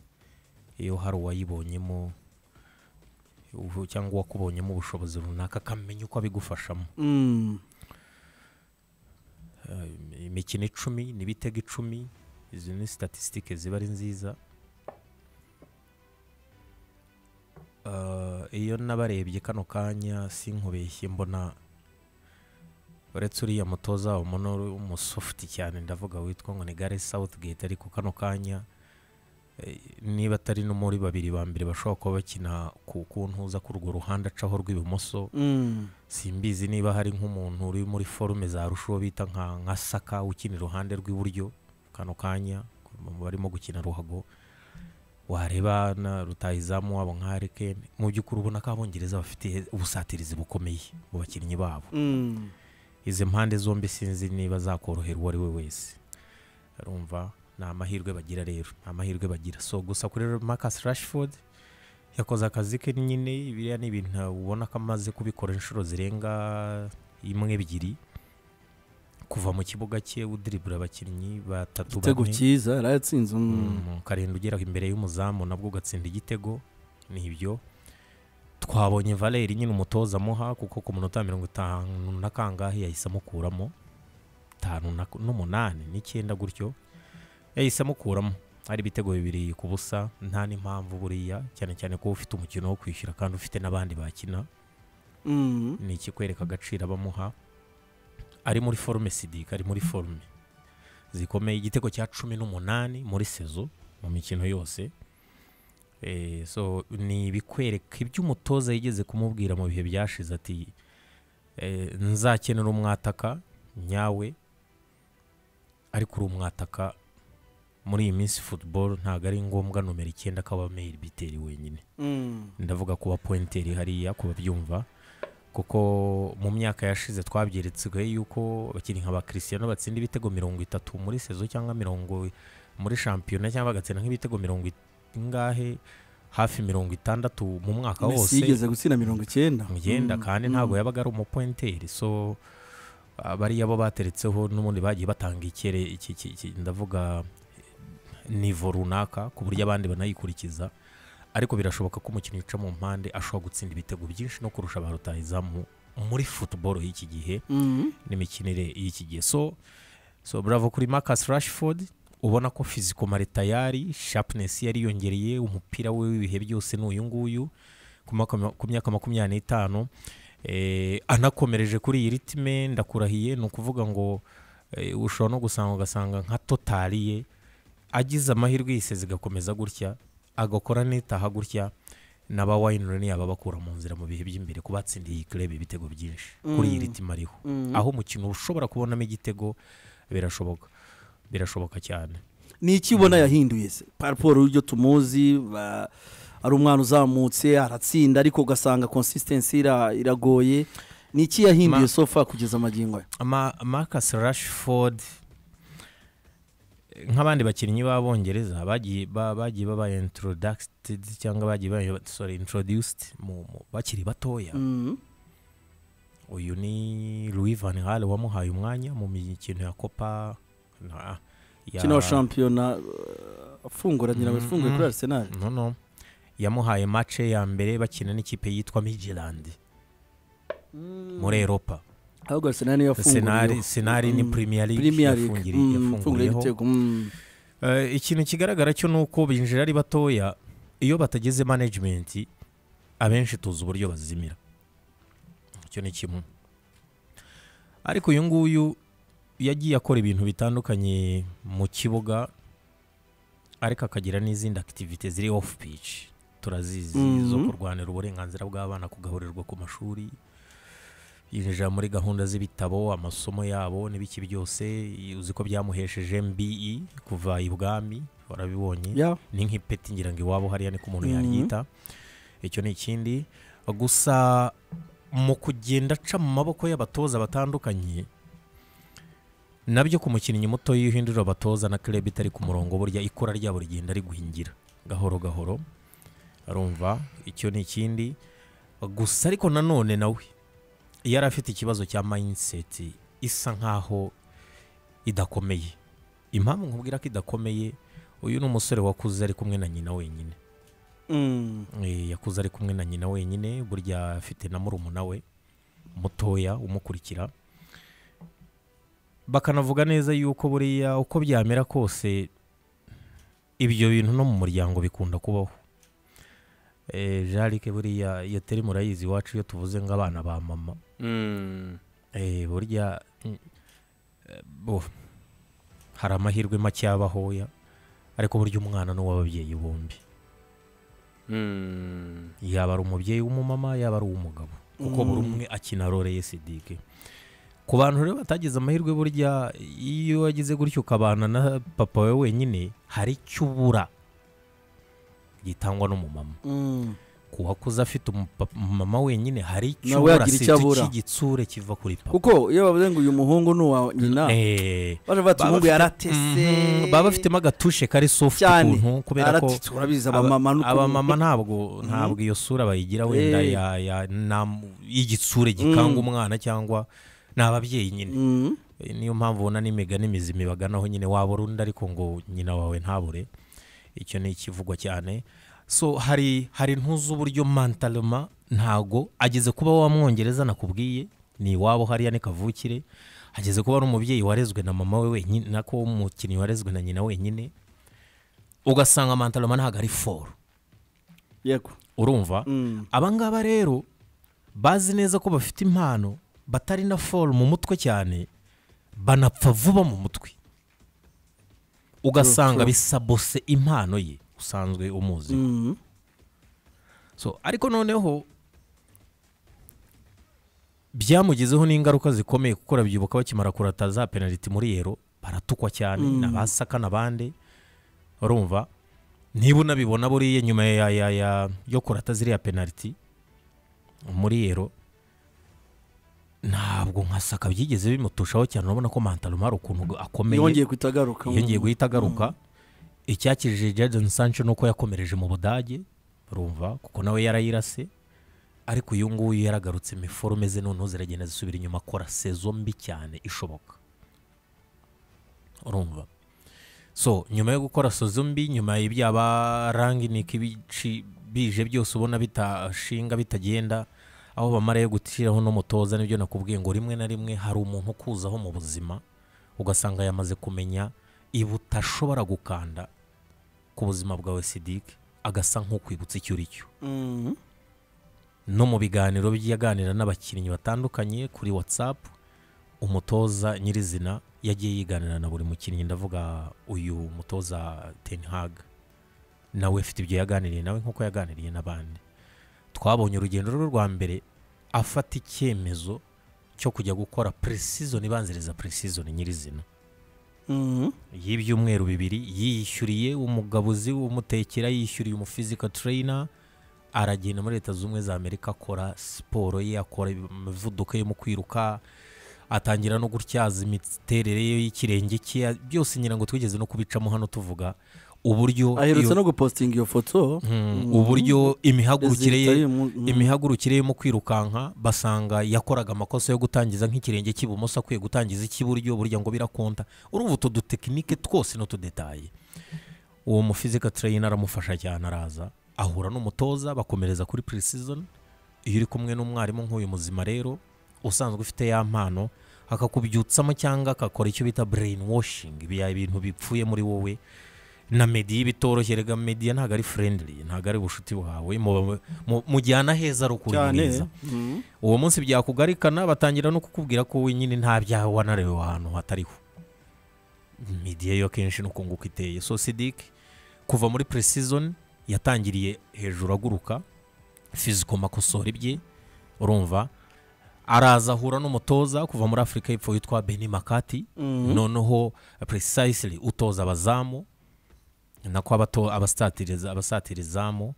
iyo hari uwayibonyemo ubu- cyangwa uwakubonyemo ubushobozi runaka akamenya uko abigufashamo Mm. Eh, imikino icumi n'ibitego icumi izi ni statisitike ziba ari nziza Eh, iyo nabarebye kano kanya sinkubeshye mbona uretse uriya mutoza wabo munoro w'umusofuti cyane ndavuga witwa ngo ni gare Southgate ariko kano kanya eh, niba atari no muri babiri ba mbere bashobora kuba bakina ku ku ntuza ku urwo ruhande acaho rw'ibumoso Mm. simbizi niba hari nk'umuntu uri muri forume za rushuho bita nka nka saka ukina iruhande rw'iburyo kano kanya mu barimo gukina ruhago wareba na rutahizamu wabo nka harikeni mu by'ukuri ubona ko abongereza bafite ubusatirizi bukomeye mu bakinnyi babo Mm. izi mpande zombi sinzi niba zakorohera uwo ari we wese urumva ni amahirwe bagira rero ni amahirwe bagira so gusa kuri rero Marcus Rashford yakoze akazi ke nyine biriya ni ibintu ubona ko amaze kubikora inshuro zirenga imwe ebyiri kuva mu kibuga cye udiribura abakinnyi batatu igitego cyiza yari yatsinze mm. Mm, ukarinda ugera imbere y'umuzamu nabwo ugatsinda igitego nibyo twabonye valeri nyine umutoza amuha kuko ku munota wa mirongo itanu na kangahe yahise amukuramo itanu na- n'umunani n'icyenda gutyo yahise amukuramo hari ibitego bibiri ku busa nta n'impamvu buriya cyane cyane ko ufite umukino wo kwishyura kandi ufite n'abandi bakina Mm. ni ikikwereka agaciro abamuha ari muri forume sidika ari muri forume zikomeye igitego cya cumi n'umunani muri sezo mu mikino yose Eh, so ni ibikwereka ibyo umutoza yigeze kumubwira mu bihe byashize ati eh, nzakenera umwataka nyawe ariko uri umwataka muri iyi minsi futuboro ntabwo ari ngombwa nomero icyenda akaba meyiri biteri wenyine Mm. ndavuga kuba pointeri hariya ku babyumva kuko mu myaka yashize twabyeretswe yuko abakinnyi nka ba Cristiano batsinda ibitego mirongo itatu muri sezo cyangwa mirongo muri shampiyona cyangwa bagatsinda nk'ibitego mirongo ingahe hafi mirongo itandatu mu mwaka Messi wose yigeze gutsinda mirongo icyenda mugenda Mm. kandi ntabwo yabaga ari umupointeri so ah, bariya bo bateretseho n'ubundi bagiye batanga ikere iki- iki- iki- ndavuga nivo runaka ku buryo abandi banayikurikiza ariko birashoboka ko umukinnyi uca mu mpande ashobora gutsinda ibitego byinshi no kurusha ba rutahizamu muri futuboro y'iki gihe Mm. n'imikinire y'iki gihe so so bravo kuri Marcus Rashford ubona ko physical tayari sharpness ye yariyongereye umupira we w'ibihe byose ni uyu nguyu ku maka- ku myaka makumyabiri n'itanu eh, anakomereje kuri iyi ritime ndakurahiye ni ukuvuga ngo Eh, ushobora no gusanga ugasanga nka totari ye agize amahirwe yise zigakomeza gutya agakora n'itaha gutya n'aba wayini yaba abakura mu nzira mu bihe by'imbere kuba atsindiye iyi kirebe ibitego byinshi kuri iyi ritima ariho aho umukino ushobora kubonamo igitego birashoboka birashoboka cyane ni iki ubona yahinduye se paraporo y'ibyo tumuzi ba- ari umwana uzamutse aratsinda ariko ugasanga consistency ira- iragoye ni iki yahinduye Ma- sofa kugeza magingo aya marcus rashford eh, nk'abandi bakinnyi b'abongereza bagiye ba- bagiye baba introducted cyangwa bagiye ba sorry introduced mu- mu- bakiri batoya Mm. uyu ni louis van Gaal wamuhaye umwanya mu mikino ya copa na- ya- kino wa shampiyona uh, afunguranye nawe afunguye Mm. kuri arsenal no no yamuhaye mace ya mbere bakina n'ikipe yitwa migerandi muri eropa ahubwo arsenal niyo senari yafunguye senari ni premier league premier league yafungiri- Mm, afunguye yafunguriyeho igitego mm. Eh, ikintu kigaragara cyo ni uko binjira ari batoya iyo batageze management abenshi tuzi uburyo bazimira icyo ni kimwe ariko uyu nguyu yagiye akora ibintu bitandukanye mu kibuga ariko akagira n'izindi activity ziri off pitch turazizi zo Mhm. kurwanira uburenganzira bw'abana kugaburirwa ku mashuri yinjira muri gahunda z'ibitabo amasomo yabo n'ibiki byose uzi ko byamuhesheje mbe kuva ibwami warabibonye Yeah. ni nk'ipeti ngira ngo iwabo hariya ni ko umuntu Mhm. yaryita icyo ni ikindi gusa mu kugenda aca mu maboko y'abatoza batandukanye nabyo ku mukinnyi muto iyo uhindura abatoza na kirebe itari ku murongo burya ikura ryabo rigenda riguhingira gahoro gahoro arumva icyo ni ikindi gusa ariko nanone nawe yari afite ikibazo cya mayiniseti isa nkaho idakomeye impamvu nkubwira ko idakomeye uyu ni umusore wakuze ari kumwe na nyina wenyine Mm. Eh, yakuze ari kumwe na nyina wenyine burya afite na murumuna we mutoya umukurikira bakanavuga neza yuko buriya uko byamera kose ibyo bintu no mu muryango bikunda kubaho Eh, jarike buriya iyo teri murayizi iwacu iyo tuvuze ngo abana ba mama Mm. Eh, burya mm, eh, bo, hari amahirwe make yabahoya ariko burya umwana ni uw'ababyeyi bombi Mm. yaba ari umubyeyi w'umumama yaba ari uw'umugabo kuko buri umwe akina role ye sidike ku bantu rero batagize amahirwe burya iyo wagize gutyo ukabana na papa we wenyine hari icyo ubura gitangwa n'umumama Mm. ku wakuze afite umupapa- umumama wenyine hari icyo Nawe ubura yagira si icyo abura. cy'igitsure kiva kuri papa kuko iyo bavuze ngo uyu muhungu ni uwa nyina Eh, baje bati baba umuhungu bafite- yaratese Mhm, baba bafitemo agatushe kari soft cyane ukuntu kubera ko aratitse urabizi aba- abamama n'ukuntu- abamama ntabwo ntabwo iyo sura bayigira wenda Eh. ya- ya- nam- y'igitsure gikanga umwana cyangwa ni ababyeyi nyine Mm. Eh, niyo mpamvu ubona n'imigani mizima ibaganaho nyine wabura undi ariko ngo nyina wawe ntabure icyo ni ikivugwa cyane so hari hari ntuzi uburyo mantaloma ntago ageze kuba wamwongereza nakubwiye ni iwabo hariya ni kavukire ageze kuba ari umubyeyi warezwe na mama we wenyine nako umukinnyi warezwe na nyina wenyine ugasanga mantaloma ntago ari foro yego urumva Mm. abangaba rero bazi neza ko bafite impano batari na foru mu mutwe cyane banapfa vuba mu mutwe ugasanga bisabose impano ye usanzwe umuzi Mm. so ariko noneho byamugizeho n'ingaruka zikomeye kuko urabyibuka bakimara kurata za penaliti muri yero baratukwa cyane Mm. n'abasaka n'abandi urumva niba unabibona buriya nyuma ya, ya, ya, yo kurata ziriya penaliti muri yero ntabwo nka saka byigeze bimutushaho cyane urabona ko mantaruma hari ukuntu akomeye yongeye guhita agaruka yongeye guhita agaruka icyakirije jadon sancho ni uko yakomereje mu budage urumva kuko nawe yarayirase ariko uyu nguyu yaragarutse imiforume ze noneho ziragenda zisubira inyuma akora sezo mbi cyane ishoboka urumva so nyuma yo gukora sezo mbi nyuma y'ibyaba ranginike ibici bije byose ubona bitashinga bitagenda aho bamara yo gushyiraho n'umutoza nibyo nakubwiye ngo rimwe na rimwe hari umuntu ukuzaho mu buzima ugasanga yamaze kumenya ibutashobora gukanda ku buzima bwawe sidike agasa nk'ukwibutsa icyo uri cyo Mm. no mu biganiro byaganira n'abakinnyi batandukanye kuri watsapu umutoza nyirizina yagiye yiganira na buri mukinnyi ndavuga uyu mutoza ten hag nawe ufite ibyo yaganiriye nawe nk'uko yaganiriye n'abandi twabonye urugendo rwe rwa mbere afata icyemezo cyo kujya gukora puresizoni ibanziriza puresizoni nyirizina Mhm. y'ibyumweru bibiri yiyishyuriye umugabuzi umutekera yishyuriye umufizika tureyina aragenda muri leta zunze ubumwe za amerika akora siporo ye akora imivuduko yo mu kwiruka atangira no gutyaza imiterere ye y'ikirenge cye byose ngira ngo twigeze no kubicamo hano tuvuga uburyo aherutse iyo- no gupositinga iyo foto Mm, Mhm. uburyo imihagurukire ye Resulta y'uyu mu- imihagurukire yo mu kwirukanka basanga yakoraga amakosa yo gutangiza nk'ikirenge cy'ibumoso akwiye gutangiza icy'iburyo burya ngo birakonta urumva utu dutekinike twose n'utudetaye uwo mufizika tureyina aramufasha cyane araza ahura n'umutoza bakomereza kuri purisizoni iyo uri kumwe n'umwarimu nk'uyu muzima rero usanzwe ufite ya mpano akakubyutsamo cyangwa akakora icyo bita brain washing ibintu bipfuye muri wowe na mediya bitoroshye rega mediya ntabwo ari friendly ntabwo ari ubucuti bwawe mu- mu- mujyana heza rukuri mwiza Mhm. uwo munsi byakugarikana batangira no kukubwira ko wenyine nta byaha wanarewe ahantu hatariho midiya yo akenshi no kunguka iteye so sidik kuva muri puresizoni yatangiriye hejuru aguruka fiziko makosora ibye urumva araza ahura n'umutoza kuva muri afurika y'epfo witwa beni makati noneho puresayisiri utoza abazamu nako abato- abasatiriza abasatirizamu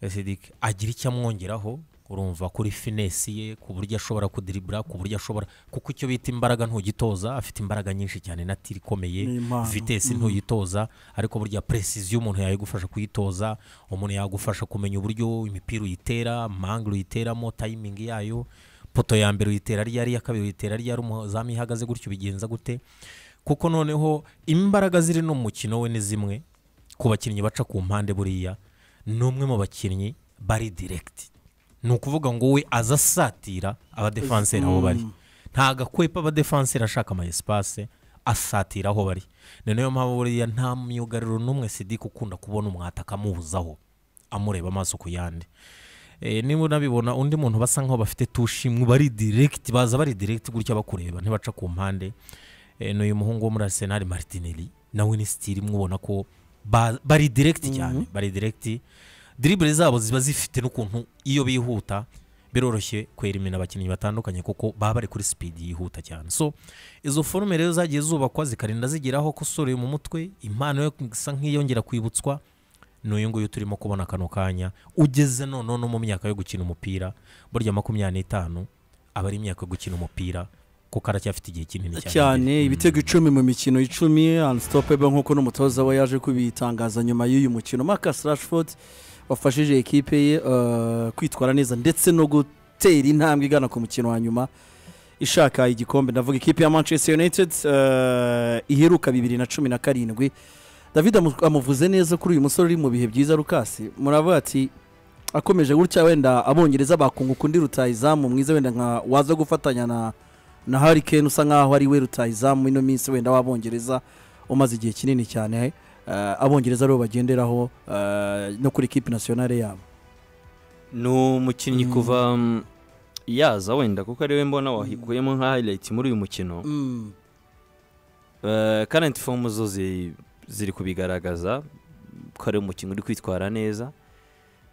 Cedric agira icyo amwongeraho urumva kuri finesi ye ku buryo ashobora kudiribura ku buryo ashobora kuko icyo bita imbaraga ntugitoza afite imbaraga nyinshi cyane na tiri ikomeye Ni impano. vitesi ntuyitoza ariko burya presiziyo umuntu yayigufasha kuyitoza umuntu yagufasha kumenya uburyo imipira uyitera mangire uyiteramo tayimingi yayo poto ya mbere uyitera ryari iya kabiri uyitera ryari umuzamu iyo ihagaze gutyo ubigenza gute kuko noneho imbaraga ziri no mu mukino we ni zimwe ku bakinnyi baca ku mpande buriya ni umwe mu bakinnyi bari direkiti ni ukuvuga ngo we aza asatira abadefanseri aho bari ntago akwepa abadefanseri ashaka ama esipase asatira aho bari ni nayo mpamvu buriya nta myugariro n'umwe sidike ukunda kubona umwata akamubuzaho amureba amaso ku yandi Eh, niba unabibona undi muntu basa nkaho bafite tushimwe bari direkiti baza bari direkiti gutya bakureba ntibaca ku mpande Eh, ni uyu muhungu wo muri arsenal martinelli nawe ni sitiri mwubona ko ba- bari direkiti cyane bari direkiti diribure zabo ziba zifite n'ukuntu iyo bihuta biroroshye kwerimina abakinnyi batandukanye kuko baba bari kuri sipidi yihuta cyane so izo forume rero zagiye zubakwa zikarinda zigeraho ko usoreye mu mutwe impano yo isa nk'iyongera kwibutswa ni uyu nguyu turimo kubona kano kanya ugeze noneho no mu myaka yo gukina umupira burya makumyabiri n'itanu aba ari imyaka yo gukina umupira kuko aracyafite igihe kinini cyane imbere. ibitego icumi mu mikino icumi unstoppable nk'uko n'umutoza we yaje kubitangaza nyuma y'uyu mukino marcus rashford wafashije ekipe ye eh, kwitwara neza ndetse no gutera intambwe igana ku mukino wa nyuma ishaka igikombe ndavuga ikipe ya manchester united eh, iheruka bibiri na cumi na karindwi david amu- amuvuze neza kuri uyu musore uri mu bihe byiza rukasi muravuga ati akomeje gutya wenda abongereza bakunguka undi rutayizamu mwiza wenda nka waza gufatanya na na Harry Kane usa nkaho ari we rutayizamu ino minsi wenda w'abongereza umaze igihe kinini cyane eh, abongereza aribo bagenderaho eh, no kuri ekipi nasiyonale yabo ni umukinnyi kuva mm, yaza wenda kuko ariwe mbona wahikuyemo nka hayirayiti muri uyu mukino Eh, karenti fomu zo zi- ziri kubigaragaza ko ari umukinnyi uri kwitwara neza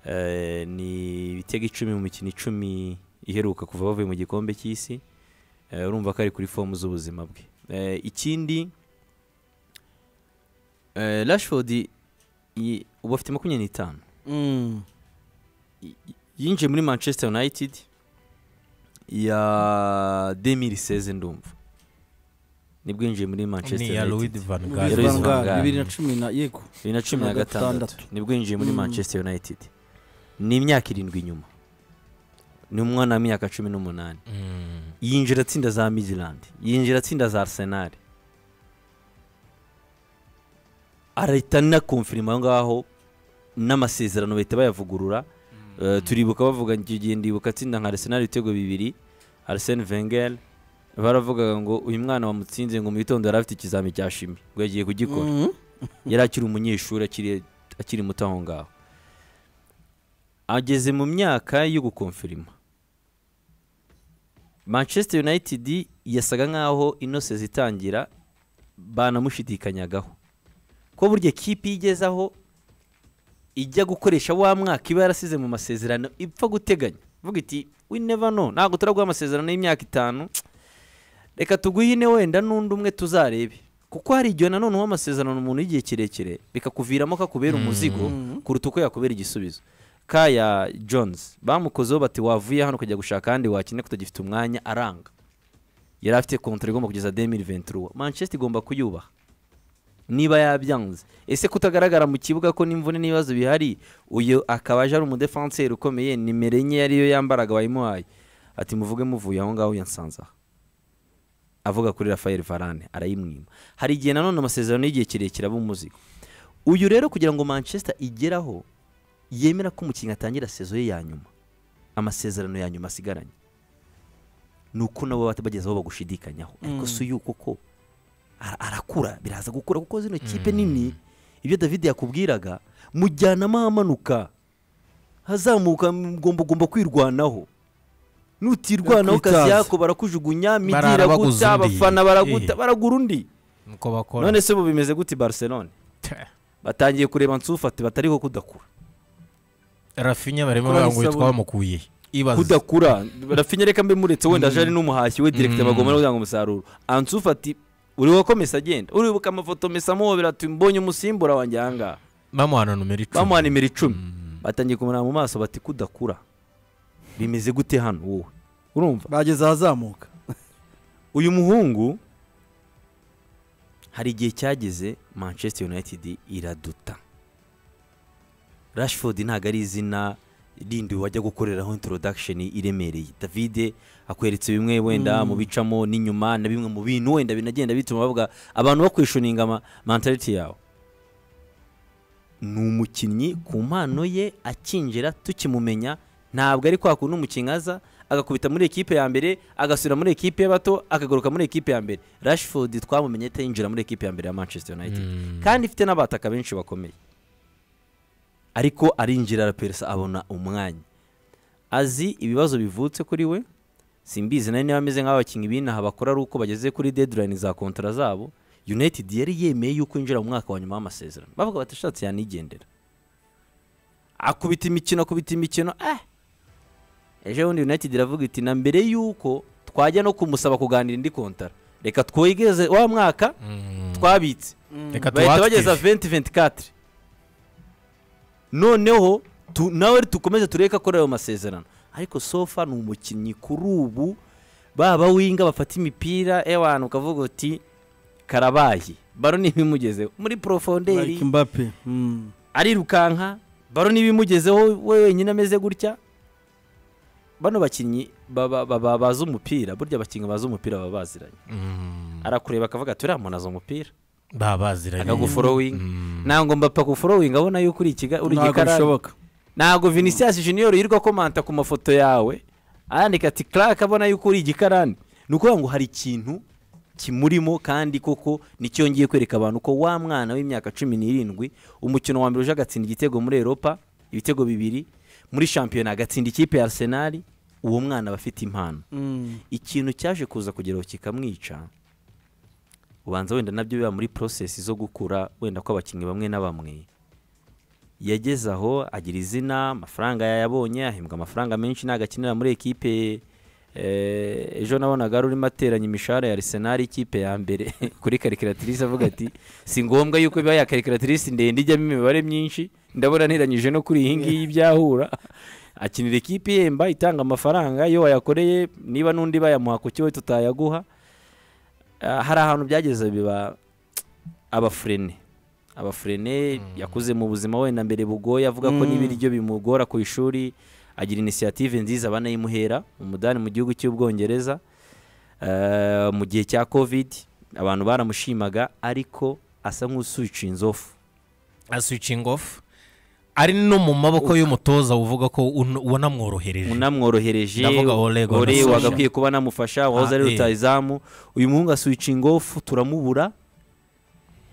Eh, ni ibitego icumi mu mikino icumi iheruka kuva bavuye mu gikombe cy'isi Eh, urumva ko ari kuri fomu z'ubuzima bwe Eh, ikindi eh, rashford i- ubu afite makumyabiri n'itanu Mm. yinjiye muri manchester united ya 2016 ndumva nibwo yinjiye muri manchester ni iya louis united van Bibiri gaal Louis van na Gaal. Gaal, bibiri na cumi na yego 2016 gatandatu. nibwo yinjiye muri Mm. manchester united ni imyaka irindwi inyuma ni umwana w'imyaka cumi n'umunani Mm. yinjira atsinda za midland yinjira atsinda za arsenal arahita anakumfirima aho ngaho n'amasezerano bahita bayavugurura Eh, turibuka bavuga icyo gihe ndibuka atsinda nka arsenal ibitego bibiri arsene wenger baravugaga ngo uyu mwana wamutsinze ngo mu gitondo yari afite ikizami cya shimi ngo yagiye kugikora Mhm. yari akiri umunyeshuri akiri- akiri muto aho ngaho ageze mu myaka yo gukonfirima manchester united yasaga nkaho inose zitangira banamushidikanyagaho ko burya kipe iyo igeze aho ijya gukoresha wa mwaka iba yarasize mu masezerano ipfa guteganya vuga iti we never know ntabwo turaguha amasezerano y'imyaka itanu reka tuguhe ine wenda n'undi umwe tuzarebe kuko hari igihe nanone uha amasezerano umuntu y'igihe kirekire bikakuviramo kakubera umuzigo kuruta uko yakubera igisubizo kaya jones bamukozeho bati wavuye hano ukajya gushaka ahandi wakine ko utagifite umwanya aranga yari afite kontara igomba kugeza demiri venturuwa manchester igomba kuyubaha niba yabyanze ese kutagaragara mu kibuga ko n'imvune n'ibibazo bihari uyu akaba aje ari umudefanseri ukomeye nimero enye yariyo yambaraga wayimuhaye ati muvuge muvuye aho ngaho yansanze aha avuga kuri rafael varane arayimwima hari igihe nanone amasezerano y'igihe kirekire aba umuzigo uyu rero kugira ngo manchester igeraho yemera ko umukinnyi atangira sezo ye ya nyuma amasezerano ya nyuma asigaranye ni uko nabo baba bageze aho bagushidikanyaho ariko si uyu kuko ara- arakura biraza gukura kuko zino kipe nini ibyo david yakubwiraga mujyanamo ahamanuka hazamuka mugomba ugomba kwirwanaho nutirwanaho kazi Kwitaza. yako barakujugunya midi Barara baguze iraguta undi. abafana Eh. baraguta baragura undi nuko bakora none se ubu bimeze gute i barcelone batangiye kureba nsufati batariho kudakura rafinya barimo Kora baranguye isabune. twamukuye ibaze kudakura rafinya reka mbe muretse wenda aje ari n'umuhashyi we direkita Mm. bagomba no gutanga umusaruro ansufati uri wakomesa agenda uribuka amafoto mesa amuhobera ati mbonye umusimbura wanjye ahangaha bamuhana numero icumi bamuha nimero icumi batangiye kumureba mu maso bati kudakura bimeze gute hano wowe urumva bageze ahazamuka uyu muhungu hari igihe cyageze manchester united iraduta rashford ntabwo ari izina rindi wajya gukoreraho introduction iremereye davide akweretse bimwe wenda mu bicamo n'inyuma na bimwe mu bintu wenda binagenda bituma bavuga abantu bakwishoniga ama- mentality yawe ni umukinnyi ku mpano ye akinjira tukimumenya ntabwo ari kwa kundi umukinnyi aza agakubita muri ekipe ya mbere agasubira muri ekipe y'abato akagaruka muri ekipe ya mbere rashford twamumenye atayinjira muri ekipe ya mbere ya manchester united kandi ifite n'abataka benshi bakomeye ariko arinjira araperesa abona umwanya azi ibibazo bivutse kuri we simbizi nawe niba ameze nk'aho abakinnyi b'inaha bakora ari uko bageze kuri deadline za kontara zabo united yari yemeye yuko yinjira mu mwaka wa nyuma w'amasezerano bavuga bati ashatse yanigendera akubita imikino akubita imikino eh ejo bundi united iravuga iti na mbere y'uko twajya no kumusaba kuganira indi kontara reka twegeze wa mwaka twabitse reka bahita bageza tuwakitivu 2024 noneho tu, nawe tukomeze tureke akora ayo masezerano ariko sofa ni umukinnyi kuri ubu baba winga bafata imipira ewana ukavuga uti karabaye baro n'ibimugezeho muri profonderi like mbappe Mm. arirukanka baro n'ibimugezeho we wenyine ameze gutya bano bakinnyi baba- baba- bazi umupira burya abakinnyi bazi umupira baba baziranye arakureba akavuga ati uriya muntu azi umupira baba baziranye akaguforowinga ntabwo mbapfa guforowinga abona yuko uri ikiga uri ntabwo igikarani bishoboka ntabwo vinicius junior yirirwa komanta ku mafoto yawe arandika ati clark abona yuko uri igikarani ni ukuvuga ngo hari ikintu kimurimo kandi koko nicyongeye kwereka abantu ko wa mwana w'imyaka cumi n'irindwi umukino wa mbere uje agatsinda igitego muri eropa ibitego bibiri muri shampiyona agatsinda ikipe ya arsenal uwo mwana aba afite impano Mm. ikintu cyaje kuza kugeraho kikamwica ubanza wenda nabyo biba muri porosesi zo gukura wenda ko abakinnyi bamwe na bamwe yageze aho agira izina amafaranga yayabonye ahembwa amafaranga menshi ntabwo akinira muri ekipe eh, ejo nabonaga ari urimo ateranya imishahara ya arsenal ikipe ya mbere kuri karikiratirise avuga ati si ngombwa yuko biba ya karikiratirise ndende ijyamo imibare myinshi ndabona ntiranyije no kuri iyi ngiyi byahura akinira ikipe ihemba itanga amafaranga iyo wayakoreye niba n'undi bayamuha ku kiwe tutayaguha Ah, hari ahantu byageze biba abafurene abafurene yakuze mu buzima wenda mbere bugoye avuga ko n'ibiryo bimugora ku ishuri agira inisiyative nziza banayimuhera umudani mu gihugu cy'ubwongereza Eh, mu gihe cya covid abantu baramushimaga ariko asa nk'usubica inzofu switching off ari no mu maboko y'umutoza uvuga ko un- wanamworohereje unamworohereje Ndavuga Ole Gunnar ore Solskjaer. wagakwiye kuba namufasha wahoze ari eh. rutayizamu uyu muhungu aswitching off turamubura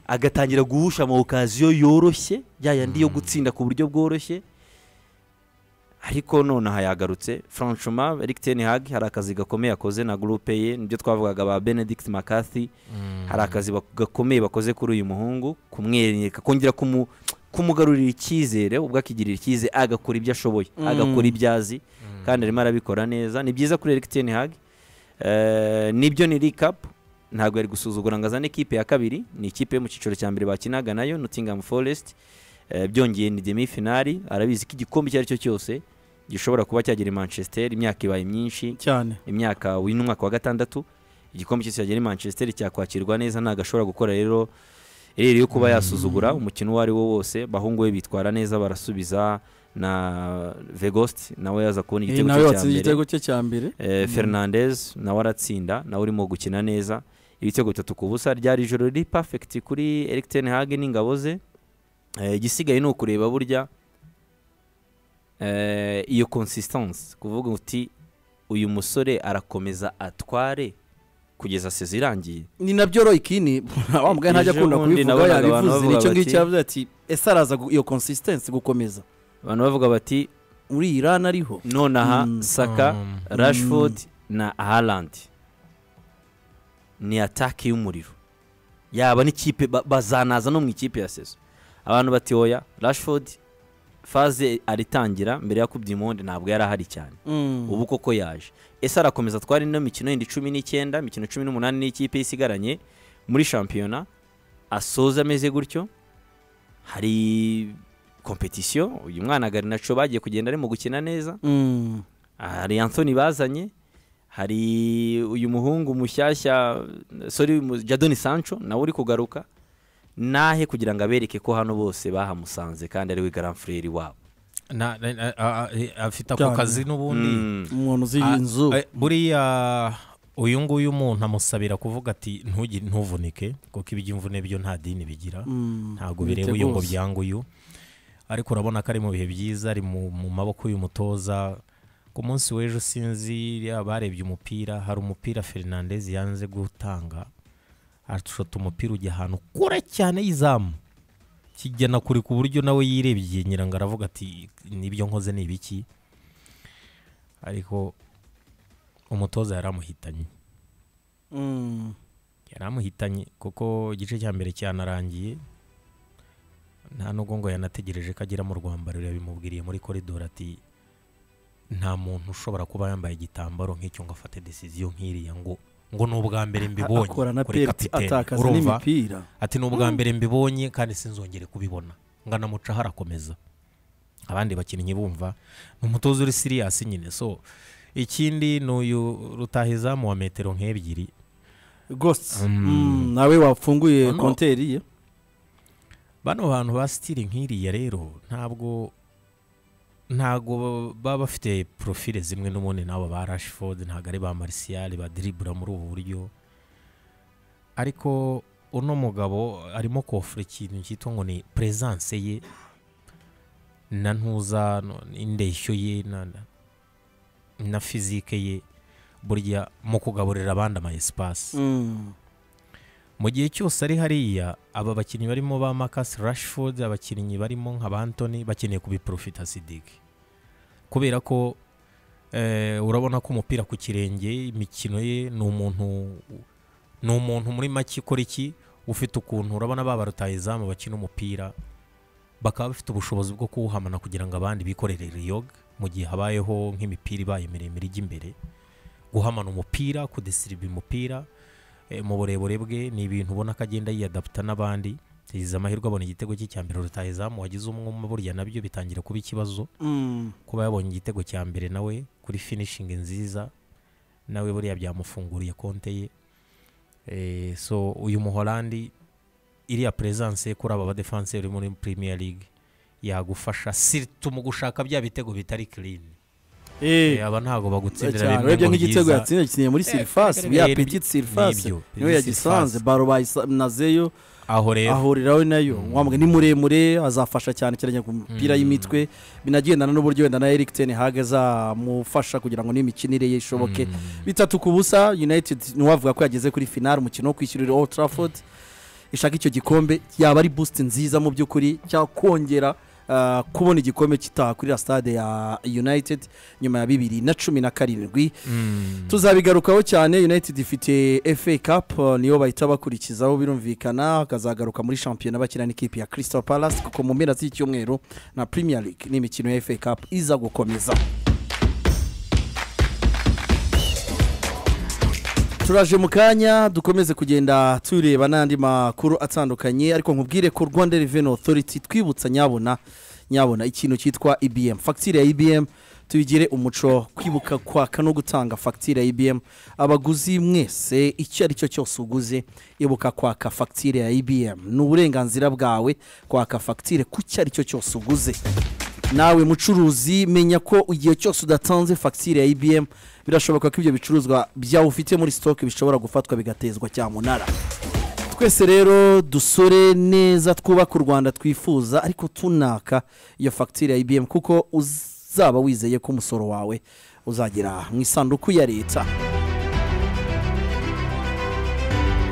agatangira guhusha ama okaziyo yoroshye ya yandi yo gutsinda ku buryo bworoshye ariko nonaha yagarutse franchuma eric ten hag hari akazi gakomeye akoze na gurupe ye nibyo twavugaga ba benedict mccarthy hari akazi bak- gakomeye bakoze kuri uyu muhungu kumwereka kongera kumu- kumugarurira icyizere ubwo akigirira icyizere agakora ibyo ashoboye Mm. agakora ibyo azi kandi arimo arabikora neza ni byiza kuri eric ten hag Eh, nibyo ni recap ntabwo yari gusuzugura ngo azane ikipe ya kabiri ni ikipe yo mu cyiciro cya mbere bakinaga nayo nottingham forest Eh, byongeye ni demi finali arabizi ko igikombe icyo ari cyo cyose gishobora kuba cyagera i manchester imyaka ibaye myinshi cyane imyaka w'uyu ni umwaka wa gatandatu igikombe cyose cyagera i manchester cyakwakirwa neza ntabwo ashobora gukora rero ereri yo kuba yasuzugura umukino uwo ari wo wose bahungu be bitwara neza barasubiza na vegost nawe yaza kubona Eh, igitego nawe cye cya watsinze mbere igitego cye cya mbere Eh, fernandez nawe aratsinda nawe urimo gukina neza ibitego bitatu ku busa ryari ijoro riri perfect kuri eric ten hag n'ingabo ze Eh, igisigaye ni ukureba burya eh, iyo consistance kuvuga uti uyu musore arakomeza atware kugeza sezi irangiye ni nabyo roy kini wa mugani ntajya Ejo akunda bundi kubivuga nabonaga abantu yabivuze bavuga nicyo bati- ngicyo yavuze ati ese araza gu- iyo consistency gukomeza abantu bavuga bati uri irani ariho nonaha Mm. saka Mm. rashford na harland ni ataki y'umuriro yaba n'ikipe ba- bazanaza no mu ikipe ya sezo abantu bati oya rashford faze aritangira mbere ya coupe du monde ntabwo yari ahari cyane Mm. ubu koko yaje ese arakomeza atwara ino mikino yindi cumi n'icyenda imikino cumi n'umunani n'ikipe ye isigaranye muri shampiyona asoza ameze gutyo hari kompetisiyo uyu mwana garinaco bagiye kugenda arimo gukina neza Mm. hari anthony bazanye hari uyu muhungu mushyashya sorry mu- jadoni sancho nawe uri kugaruka nahe kugira ngo abereke ko hano bose bahamusanze kandi ariwe garamfureri wabo Na- na- na- a- a- e- afite ako Cyane. kazi n'ubundi Mm. umuntu uzi Ah, inzu eh, buriya uyu nguyu umuntu amusabira kuvuga ati "Ntugi- ntuvunike kuko iby'imvune byo nta dini bigira Mm. ntabwo Bite bireba uyu ngo rwose. byanguyu ariko urabona ko ari mu bihe byiza ari mu mu maboko y'uyu mutoza ku munsi w'ejo sinzi barebye umupira hari umupira fernandez yanze gutanga arashota umupira ujya ahantu kure cyane y'izamu kigena kure ku buryo nawe yirebye nyirango aravuga ati nibyo nkoze ni ibiki ariko umutoza yari amuhitanye Mm. yari amuhitanye kuko igice cya mbere cyanarangiye nta nubwo ngo yanategereje ko agera mu rwambariro yabimubwiriye muri koridoro ati nta muntu ushobora kuba yambaye igitambaro nk'icyo ngo afate desiziyo nk'iriya ngo ngo ni ubwa mbere mbibonye akora na kuri penalty kapiteni atakaza urumva n'imipira ati ni ubwa mbere mbibonye kandi sinzongere kubibona ngana muca harakomeza abandi bakinnyi bumva ni umutoza uri siriyasi nyine so ikindi ni uyu rutahizamu wa metero nk'ebyiri ghost Mm. Mm, nawe wafunguye Ano. konteri ye bano bantu ba sitiri nk'iriya rero ntabwo ntabwo baba bafite profile zimwe n'ubundi n'aba ba rashford ntabwo ari ba marisiyali badiribura muri ubu buryo ariko uno mugabo arimo kofura ikintu cyitwa ngo ni presence ye na ntuza no- n'indeshyo ye na, na- na fizike ye burya mu kugaburira abandi ama espace Mm. mu gihe cyose ari hariya aba bakinnyi barimo ba Marcus Rashford abakinnyi barimo nka ba Anthony bakeneye kubiprofita Sidiki kubera ko eh, urabona ko umupira ku kirenge imikino ye ni umuntu ni umuntu muri make ikora iki ufite ukuntu urabona ba barutayizamu bakina umupira bakaba bafite ubushobozi bwo kuwuhamana kugira ngo abandi bikorere riyoga mu gihe habayeho nk'imipira ibaye miremire ijya imbere guhamana umupira kudesiriba umupira eh, mu burebure bwe ni ibintu ubona ko agenda yiyadaputa n'abandi yagize amahirwe abona igitego cye cya mbere rutahizamu wagize umwuma burya nabyo bitangira kuba ikibazo Mm. kuba yabonye igitego cya mbere nawe kuri finishingi nziza nawe buriya byamufunguriye konte ye Eh, so uyu muholandi iriya presence ye kuri aba badefanseri muri premier league yagufasha siritu mu gushaka bya bitego bitari clean Eh. Eh, aba ntabwo bagutsindira cyane bimwe urebye ngo nk'igitego byiza. yatsinze yakiniye muri Eh, sirifasi kare ya kare petit sirifasi Nibyo, niwe Petit yagisanze Surface. baro bayinazeyo aho rero ahuriraho nayo wambwe ni muremure azafasha cyane cyane ku mupira y'imitwe binagendana n'uburyo wenda na Eric ten Hag azamufasha kugira ngo n'imikinire ye ishoboke bitatu ku busa United ntiwavuga ko yageze kuri final umukino wo kwishyurira Old Trafford ishaka icyo gikombe yaba ari boost nziza mu by'ukuri cyakongera ah, kubona igikombe kitaha kuri stade ya united nyuma ya bibiri na cumi na karindwi tuzabigarukaho cyane united ifite fa cup eh, niyo bahita bakurikizaho birumvikana bakazagaruka muri shampiyona bakina n'ikipe ya crystal palace kuko mu mpera z'icyumweru na premier league n'imikino ya fa cup iza gukomeza turaje mu kanya dukomeze kugenda tureba n'andi makuru atandukanye ariko nkubwire ko rwanda reveni otoriti twibutsa nyabona nyabona ikintu cyitwa ibm fagitire ya ibm tubigire umuco kwibuka kwaka no gutanga fagitire ya ibm abaguzi mwese icyo ari cyo cyose uguze ibuka kwaka fagitire ya ibm ni uburenganzira bwawe kwaka fagitire ku cyo ari cyo cyose uguze nawe mucuruzi menya ko igihe cyose udatanze fagitire ya ibm birashoboka ko ibyo bicuruzwa byawe ufite muri sitoke bishobora gufatwa bigatezwa cyamunara twese rero dusore neza twubaka u rwanda twifuza ariko tunaka iyo fagitire ya ibm kuko uzaba wizeye ko umusoro wawe uzagera mu isanduku ya leta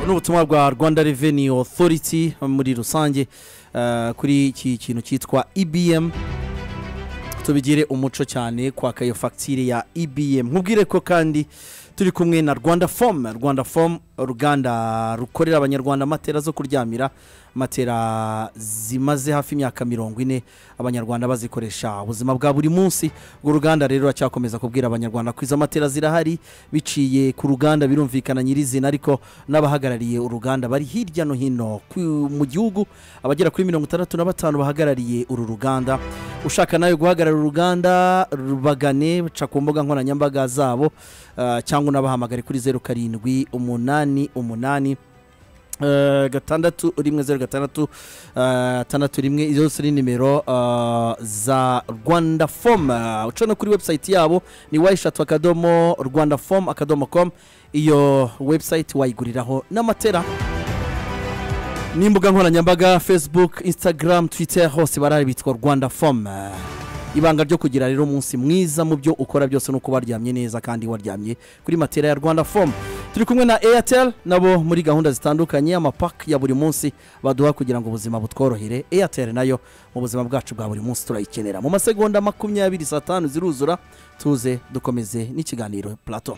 ni ubutumwa bwa rwanda reveni otoriti muri rusange eh, kuri iki kintu cyitwa ibm tubigire umuco cyane kwaka iyo fagitire ya ibm nkubwire ko kandi turi kumwe na rwanda fomu rwanda fomu uruganda rukorera abanyarwanda matera zo kuryamira matera zimaze hafi imyaka mirongo ine abanyarwanda bazikoresha ubuzima bwa buri munsi urwo ruganda rero ruracyakomeza kubwira abanyarwanda ko izo matera zirahari biciye ku ruganda birumvikana nyirizina ariko n'abahagarariye uruganda bari hirya no hino ku- mu gihugu abagera kuri mirongo itandatu na batanu bahagarariye uru ruganda ushaka nawe guhagarara uruganda rubagane ca ku mbuga nkoranyambaga zabo ah, cyangwa unabahamagare kuri zeru karindwi umunani umunani Eh, gatandatu rimwe zeru gatandatu eh, tandatu rimwe zose ni nimero eh, za rwanda fomu uca no kuri webusayiti yabo ni wayishatu akadomo rwanda fomu akadomo komu iyo webusayiti wayiguriraho n'amatera n'imbuga nkoranyambaga facebook instagram twitter hose barahari bitwa rwanda fomu ibanga ryo kugira rero umunsi mwiza mu byo ukora byose ni uko waryamye neza kandi waryamye kuri matera ya rwanda fomu turi kumwe na airtel nabo muri gahunda zitandukanye amapaki ya buri munsi baduha kugira ngo ubuzima butworohere airtel nayo mu buzima bwacu bwa buri munsi turayikenera mu masegonda makumyabiri saa tanu ziruzura tuze dukomeze n'ikiganiro plateau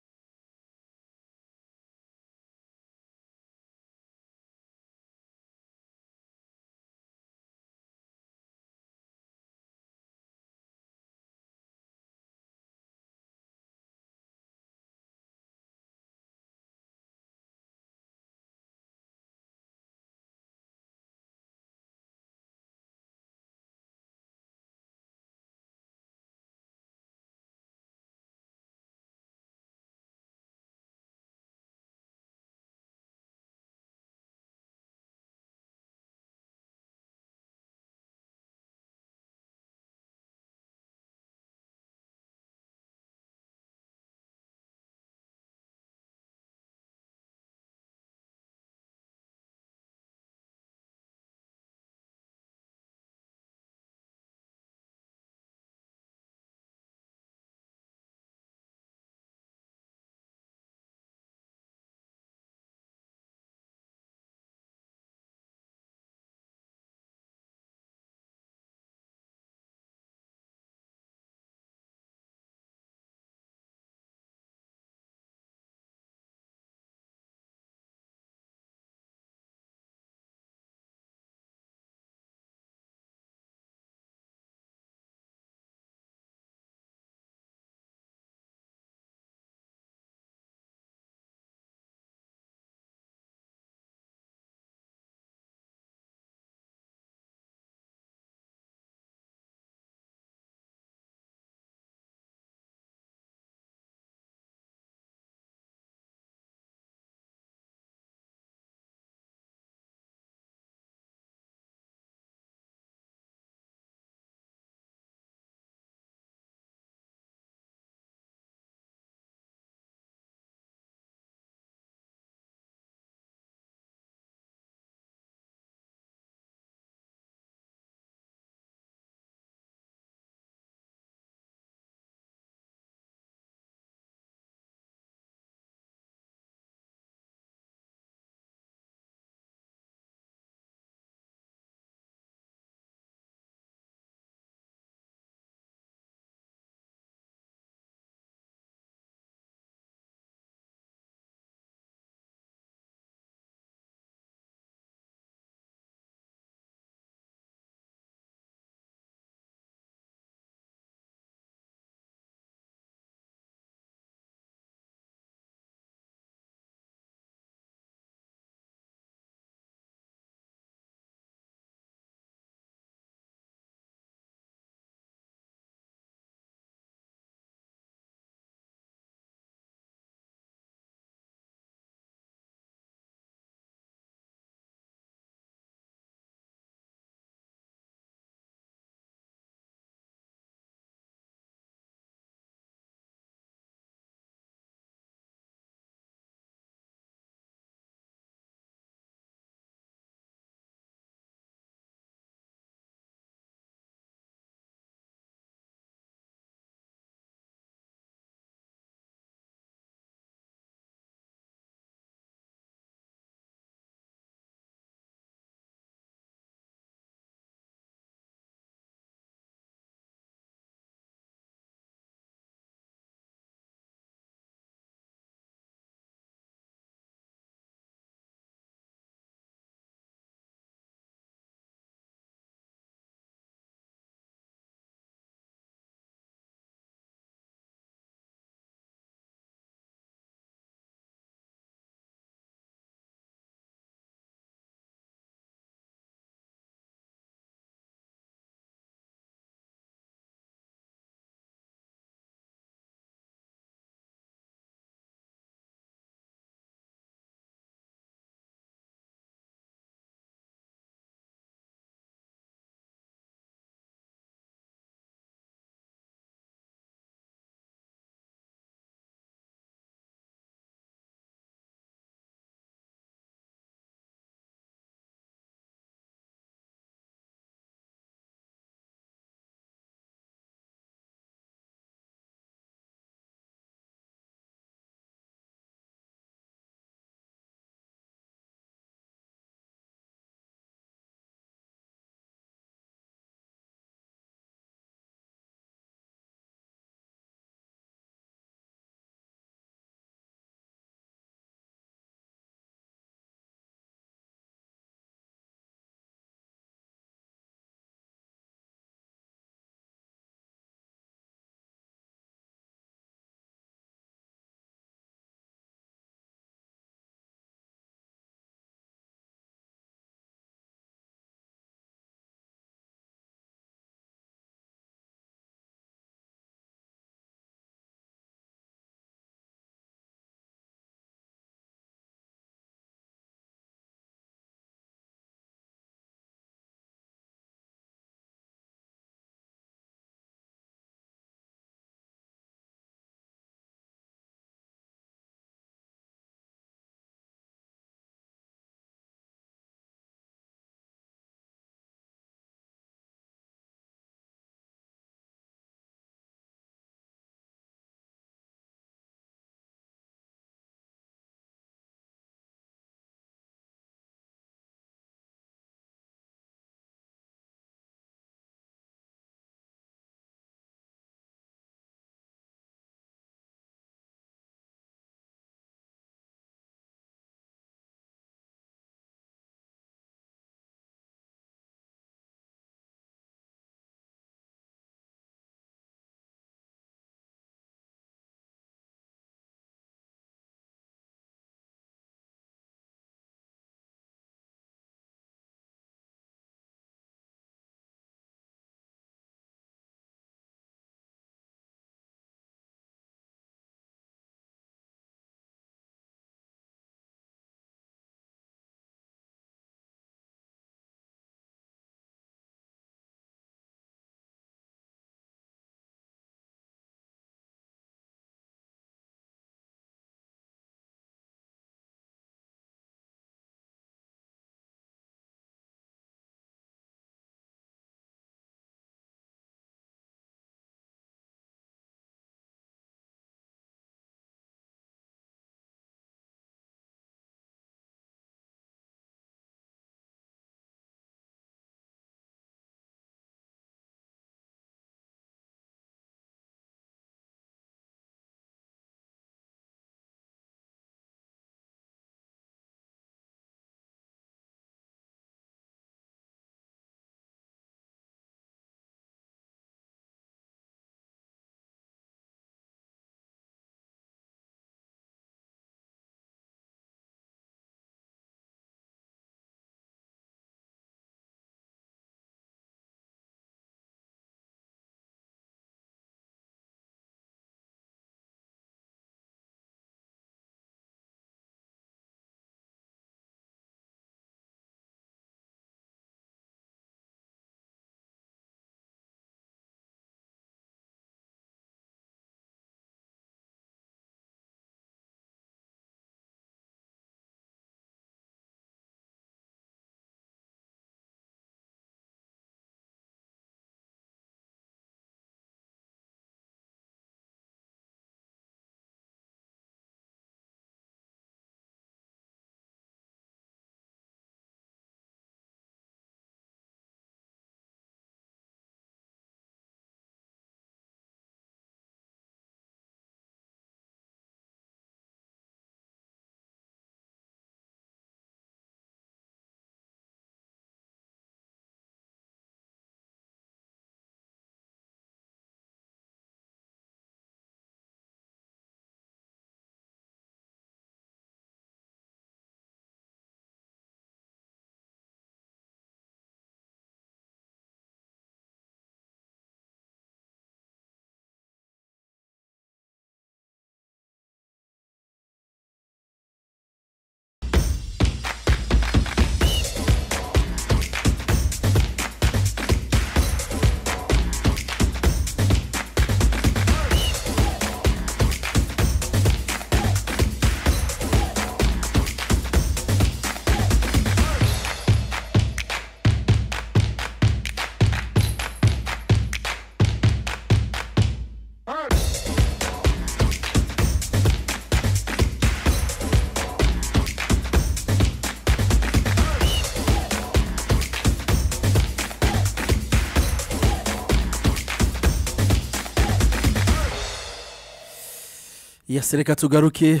yase reka tugaruke eh,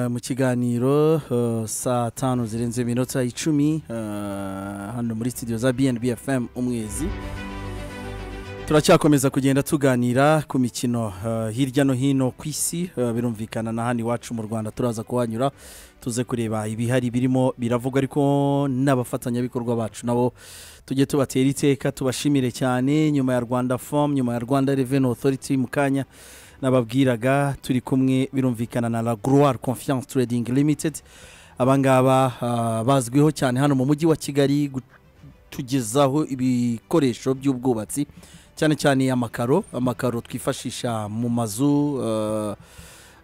mu kiganiro eh, saa tanu zirenze iminota icumi eh, hano muri studio za bnb fm umwezi turacyakomeza kugenda tuganira ku mikino eh, hirya no hino ku isi eh, birumvikana na hano iwacu mu rwanda turaza kuhanyura tuze kureba ibihari birimo biravugwa ariko n'abafatanyabikorwa bacu nabo tujye tubatera iteka tubashimire cyane nyuma ya rwanda fomu nyuma ya rwanda reveni otoriti mu kanya nababwiraga turi kumwe birumvikana na la groire confiance trading limited abangaba ah, bazwiho cyane hano mu mujyi wa kigali gutugezaho ibikoresho by'ubwubatsi cyane cyane amakaro amakaro twifashisha mu mazu ah,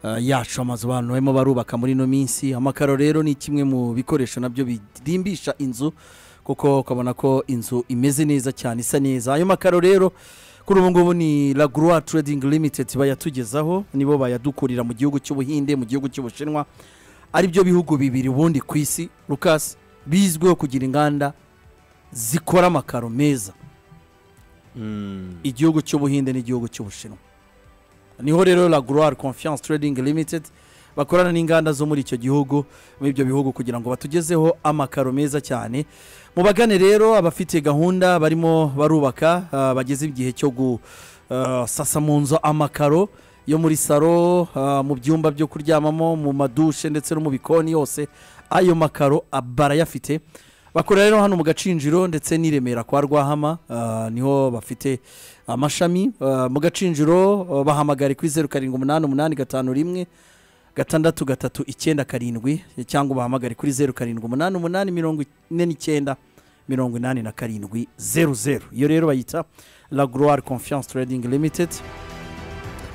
ah, yacu amazu abantu barimo barubaka muri ino minsi amakaro rero ni kimwe mu bikoresho nabyo birimbisha inzu kuko ukabona ko inzu imeze neza cyane isa neza ayo makaro rero kuri ubu ngubu ni la groix trading limited bayatugezaho nibo bayadukurira mu gihugu cy'ubuhinde mu gihugu cy'ubushinwa ari byo bihugu bibiri ubundi ku isi Lucas bizwiho kugira inganda zikora amakaro meza Mm. igihugu cy'ubuhinde n'igihugu cy'ubushinwa niho rero la groix confiance trading limited bakorana n'inganda zo muri icyo gihugu muri ibyo bihugu kugira ngo batugezeho amakaro meza cyane mubagane rero abafite gahunda barimo barubaka ah, bageze igihe cyo gusasa mu nzu amakaro yo muri salo ah, mu byumba byo kuryamamo mu madushe ndetse no mu bikoni yose ayo makaro ah, barayafite bakorera rero hano mu gacinjiro ndetse n'i remera kwa rwahama ah, niho bafite amashami ah, mu gacinjiro ah, bahamagare kuri zeru karindwi umunani umunani gatanu rimwe gatandatu gatatu icyenda karindwi cyangwa ubahamagare kuri zeru karindwi umunani umunani mirongo ine n'icyenda mirongo inani na karindwi zeru zeru iyo rero bayita la groire confiance trading limited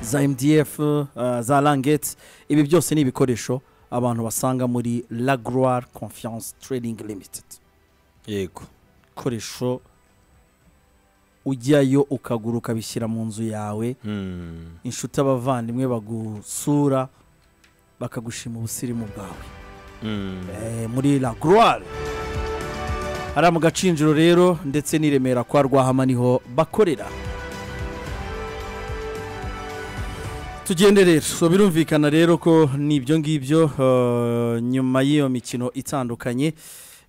za mdf uh, za langete ibi byose ni ibikoresho abantu basanga muri la groire confiance trading limited yego ibikoresho ujyayo ukagura ukabishyira mu nzu yawe Mm. inshuti abavandimwe bagusura bakagushima ubusirimu bwawe Mm. Eh, muri la groire hariya mu gacinjiro rero ndetse n'i remera kwa rwahama niho bakorera tugende rero so birumvikana rero ko ni ibyo ngibyo eh, nyuma y'iyo mikino itandukanye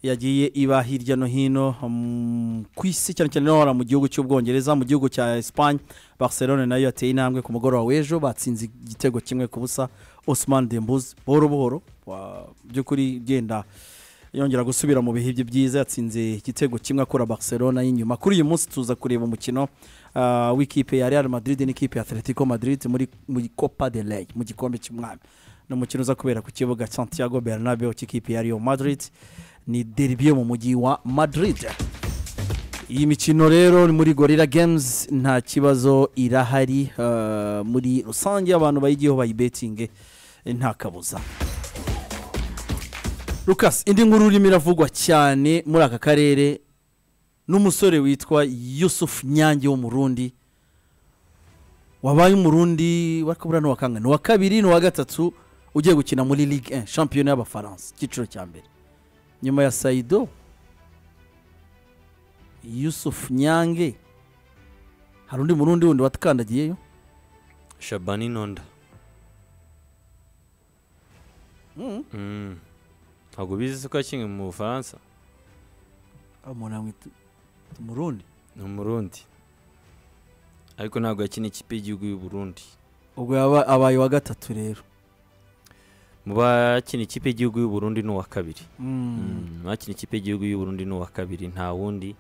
yagiye iba hirya no hino mm, ku isi cyane cyane no hariya mu gihugu cy'ubwongereza mu gihugu cya esipanye barcelone nayo yateye intambwe ku mugoroba w'ejo batsinze igitego kimwe ku busa osman dembuzi buhoro buhoro wa- by'ukuri genda yongera gusubira mu bihe bye byiza yatsinze igitego kimwe akora barcelona y'inyuma kuri uyu munsi tuza kureba umukino ah, w'ikipe ya real madrid n'ikipe ya atletico madrid muri muri copa de ley mu gikombe cy'umwami ni umukino uza kubera ku kibuga santiago bernabeu cy'ikipe ya real madrid ni derby yo mu mujyi wa madrid iyi mikino rero ni muri gorira games nta kibazo irahari ah, muri rusange abantu bayigiyeho bayibetinge eh, nta kabuza Lucas indi nkuru urimo iravugwa cyane muri aka karere n'umusore witwa Yusuf Nyange w'umurundi wabaye umurundi wakabura n'uwa kangahe ni uwa kabiri n'uwa gatatu ugiye gukina muri ligue 1 shampiyona y'abafaransa icyiciro cya mbere nyuma ya saido Yusuf Nyange hari undi murundi wundi watakandagiyeyo shabani nonda Mm. ntabwo bizi ko yakinnye mu bufaransa umuntu amwita umurundi ni umurundi ariko ntabwo yakinnye ikipe y'igihugu y'u Burundi ubwo yaba- abaye uwa gatatu rero mu bakina ikipe y'igihugu y'u Burundi ni uwa kabiri Mm. Mm, bakina ikipe y'igihugu y'u Burundi ni uwa kabiri nta wundi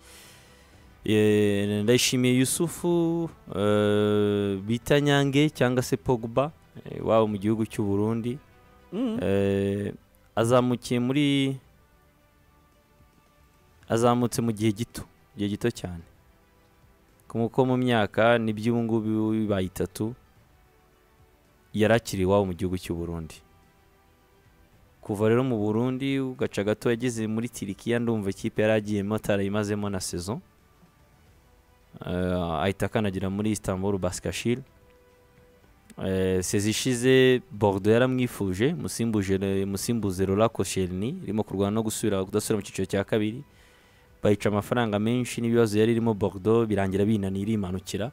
Eh, ndayishimiye yusufu eh, bita nyange cyangwa se pogba eh, waba mu gihugu cy'u Burundi Mm. Eh, azamukiye muri azamutse mu gihe gito igihe gito cyane kuko mu myaka n'iby'ubungubu bibaye itatu yari akiri iwabo mu gihugu cy'u Burundi kuva rero mu Burundi ugaca gato yageze muri Tirikiya ndumva ikipe yari agiyemo atarayimazemo na saison Eh, ahita akanagira muri Istanbul Baskashil Eh, sezi ishize Bordeaux yaramwifuje musimbuje musimbuze Rola Koscielny irimo kurwana no gusubira kudasubira mu cyiciro cya kabiri bayica amafaranga menshi n'ibibazo yari irimo Bordeaux birangira binaniye irimanukira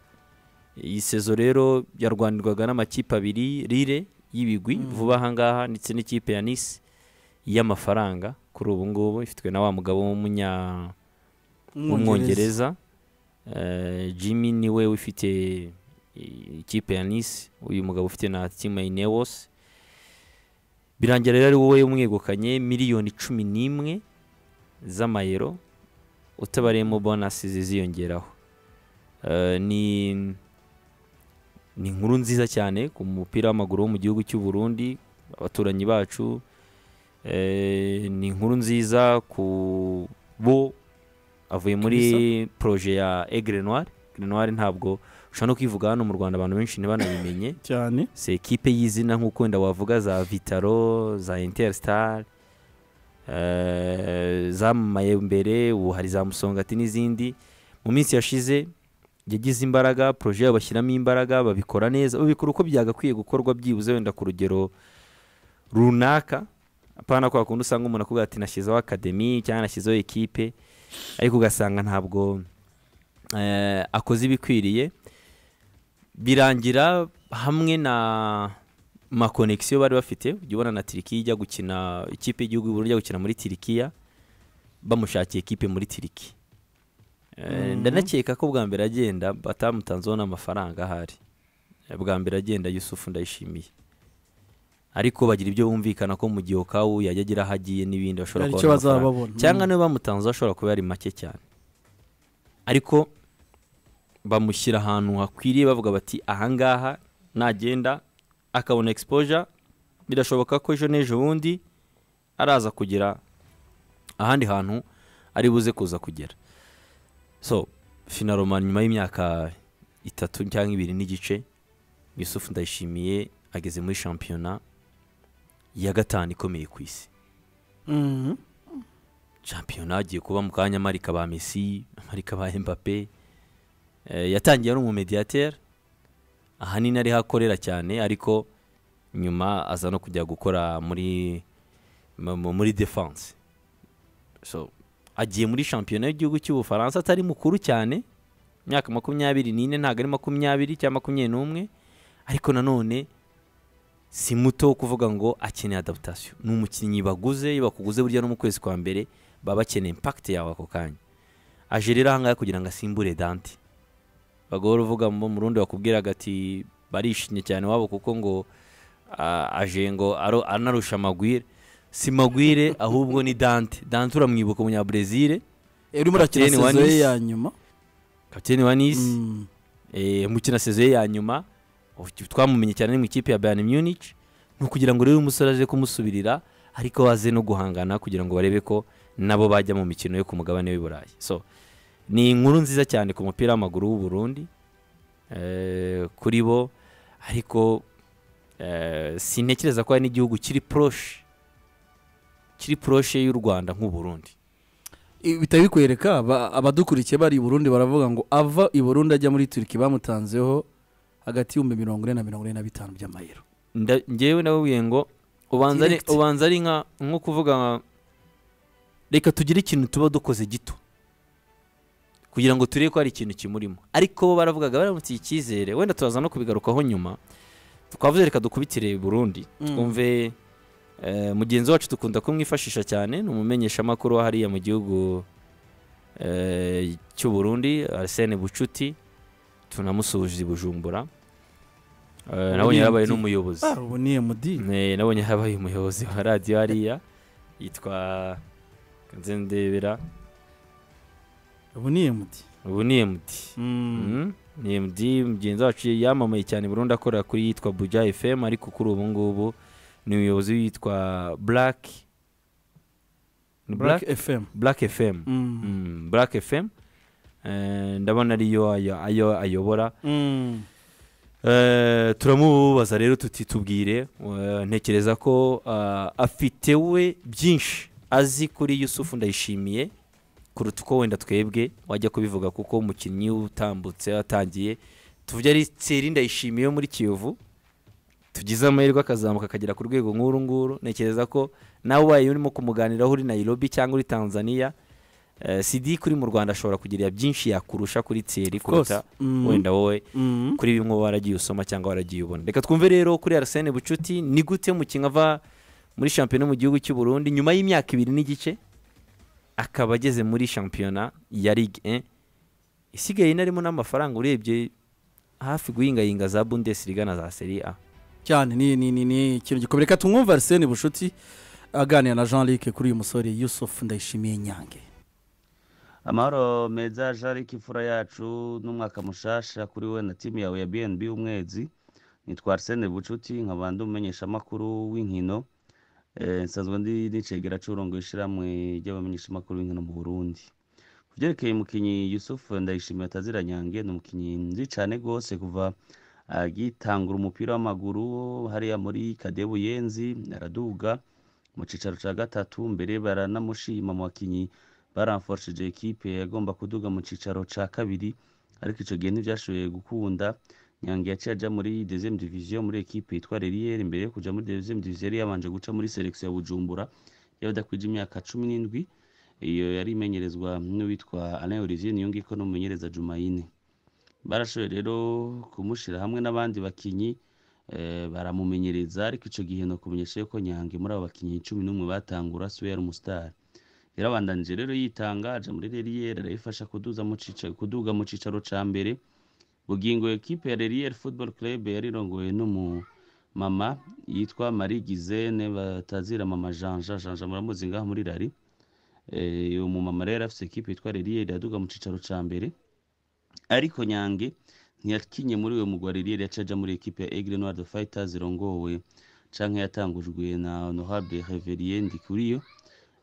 iyi sezo rero yarwanirwaga n'amakipe abiri Lille y'ibigwi Mm. vuba aha ngaha ndetse n'ikipe ya nisi y'amafaranga kuri ubu ngubu ifitwe na wa mugabo w'umunya w'umwongereza Eh, jimmy niwe ufite i- ikipe ya nisi uyu mugabo ufite na timu ya ineos birangira rero ari wowe umwegukanye miliyoni cumi n'imwe z'amayero utabariyemo bonasi ziziyongeraho Eh, ni ni inkuru nziza cyane ku mupira w'amaguru wo mu gihugu cy'u Burundi abaturanyi bacu Eh, ni inkuru nziza ku bo avuye muri proje ya Aigle Noir Aigle Noir ntabwo ushobora no kwivuga hano mu Rwanda abantu benshi ntibanabimenye cyane si ekipe y'izina nk'uko wenda wavuga za Vitaro za Interstar eh, zamamaye mbere ubu hari za Musongati n'izindi mu minsi yashize yagize imbaraga proje yabo bashyiramo imbaraga babikora neza babikora uko byagakwiye gukorwa byibuze wenda ku rugero runaka apana kwa kundi usanga umuntu akubwira ati nashyizeho akademi cyangwa nashyizeho ekipe ariko ugasanga ntabwo eh, akoze ibikwiriye birangira hamwe na makonegisiyo bari bafite ujya ubona na tirikiya ijya gukina ikipe y'igihugu y'ubururu ijya gukina muri tirikiya bamushakiye ekipe muri tiriki Eh, ndanakeka ko bwa mbere agenda batamutanzeho n'amafaranga ahari Eh, bwa mbere agenda yusufu ndayishimiye ariko bagira ibyo bumvikana ko mu gihe okawu yajya agira aho agiye n'ibindi bashobora Hari kubona icyo bazaba amafaranga. babona. cyangwa Mm. niba bamutanze ashobora kuba ari make cyane ariko bamushyira ahantu hakwiriye bavuga bati ahangaha nagenda akabona exposure birashoboka ko ejo n'ejo bundi araza kugera ahandi hantu ari buze kuza kugera so finaroma nyuma y'imyaka itatu cyangwa ibiri n'igice yusufu ndayishimiye ageze muri shampiyona ya gatanu ikomeye ku isi Mhm. shampiyona agiye kuba mu kanya amarika ba messi amarika ba mbappe Eh, yatangiye ari umumediateri ahanini ariho akorera cyane ariko nyuma aza no kujya gukora muri mu- mu- muri defense so agiye muri shampiyona y'igihugu cy'ubufaransa atari mukuru cyane imyaka makumyabiri n'ine ntabwo ari makumyabiri cyangwa makumyabiri n'umwe ariko nanone si muto wo kuvuga ngo akeneye adaptation ni umukinnyi baguze iyo bakuguze burya no mu kwezi kwa mbere baba bakeneye impact yawe ako kanya aje rero ahangaha kugira ngo asimbure dante bagahora uvuga mu mu rundi bakubwiraga ati barishimye cyane wabo kuko ngo ah, aje ngo aro- anarusha magwire si magwire ahubwo ni dante dante uramwibuka umunyabrezil urimo urakina Kapiteni wa sezo ye Nice. ya nyuma kapiteni wa nisi Mm. eh, mukina sezo ye ya nyuma uti- twamumenye cyane ni mu ikipe ya Bayern Munich ni ukugira ngo rero umusore aje kumusubirira ariko baze no guhangana kugira ngo barebe ko nabo bajya mu mikino yo ku mugabane w'i Burayi so ni inkuru nziza cyane ku mupira w'amaguru w'u Burundi eh, kuri bo ariko eh, sintekereza ko hari n'igihugu kiri proche kiri proche y'u Rwanda nk'u Burundi I- bitari bikwereka aba- abadukurikiye bari i burundi baravuga ngo ava i burundi ajya muri turiki bamutanzeho hagati y'ibihumbi mirongo ine na mirongo ine na bitanu by'amayero nda- njyewe nababwiye ngo ubanza ari- Direct. ubanza ari nka nko kuvuga nka- reka tugire ikintu tuba dukoze gito kugira ngo turebe ko hari ikintu kimurimo ariko bo baravugaga baramutse icyizere wenda turaza no kubigarukaho nyuma twavuze reka dukubitire Burundi twumve eh, mugenzi wacu dukunda kumwifashisha cyane ni umumenyeshamakuru wa hariya mu gihugu eh, cy'u Burundi Arsene Bucuti tunamusuhuje i Bujumbura Eh, nabonye yarabaye n'umuyobozi ubu ni emudi Eh, nabonye habaye umuyobozi wa radiyo hariya yitwa Nzendebera ubu ni emudi ubu ni emudi Mm, ni emudi mugenzi wacu yamamaye cyane i Burundi akorera kuri yitwa buja fm ariko kuri ubu ngubu ni umuyobozi witwa black ni black black fm black fm Mm. Mm, black fm Eh, ndabona ariyo ayo- ayo ayobora Mm. Eh, turamubaza rero tuti tubwire eh, ntekereza ko ah, afite we byinshi azi kuri yusufu ndayishimiye kuruta uko wenda twebwe wajya kubivuga kuko umukinnyi utambutse atangiye tuvuge ari tseri ndayishimiye yo muri kiyovu tugize amahirwe akazamuka akagera ku rwego nk'uru nguru ntekereza ko nawe ubaye urimo kumuganiraho uri nayirobi cyangwa uri tanzania eh, sidike uri mu rwanda ashobora kugira byinshi yakurusha kuri tieri course. kuruta Mhm. wenda wowe Mhm. kuri bimwe uba waragiye usoma cyangwa waragiye ubona reka twumve rero kuri arsene bucuti ni gute umukinnyi ava muri shampiyona mu gihugu cy'u burundi nyuma y'imyaka ibiri n'igice akaba ageze muri shampiyona ya ligue 1 isigaye inarimo n'amafaranga urebye hafi guhingayinga za bundesliga na za serie a cyane ni ni ni ni ikintu gikomeye reka tumwumve arsene bushuti aganira na jean luc kuri uyu musore yusuf ndayishimiye nyange amahoro meza jarike imfura yacu n'umwaka mushasha kuri we na timu yawe ya bnb umwezi nitwa arsene bucuti nkaba ndi umumenyeshamakuru w'inkino Eh, nsanzwe ndi nicegera curongo ishiramwe ry'abamenyeshamakuru b'inkino mu burundi ku byerekeye umukinnyi yusuf ndayishimiye atazira nyange ni umukinnyi nzi cyane rwose kuva agitangura umupira w'amaguru hariya muri kade buyenzi araduga mu cyicaro cya gatatu mbere baranamushima mu bakinnyi baramforshije ekipe yagomba kuduga mu cyicaro cya kabiri ariko icyo gihe ntibyashoboye gukunda nyange yaciye ajya muri dezemu diviziyo muri ekipe yitwa reriyeri mbere yo kujya muri dezemu diviziyo yari yabanje guca muri selekisiyo ya bujumbura y'abadakwije imyaka cumi n'indwi iyo yari imenyerezwa n'uwitwa alain olivier niyongiko n'umumenyereza jumayine barashoboye rero kumushyira hamwe n'abandi bakinnyi eh, baramumenyereza ariko icyo gihe ni ukumenyesha yuko nyange muri abo bakinnyi cumi n'umwe batangura siwe yari umusitari yarabandanije rero yitanga aja muri reriyeri arayifasha kuduza mu cicaro kuduga mu cicaro ca mbere bugingo ekipe ya reriyeri football club yari irongowe n'umumama yitwa marie gizene batazira mama janja janja muramuzi ngaho muri rari Eh, uwo mumama rero yari afise ekipe yitwa reriyeri yaduga mu cicaro ca mbere ariko nyange ntiyakinye muri uwo mugwa reriyeri yaca aja muri ekipe ya aigle noir de fighters irongowe canke yatangujwe na honorable reverier ndikuriyo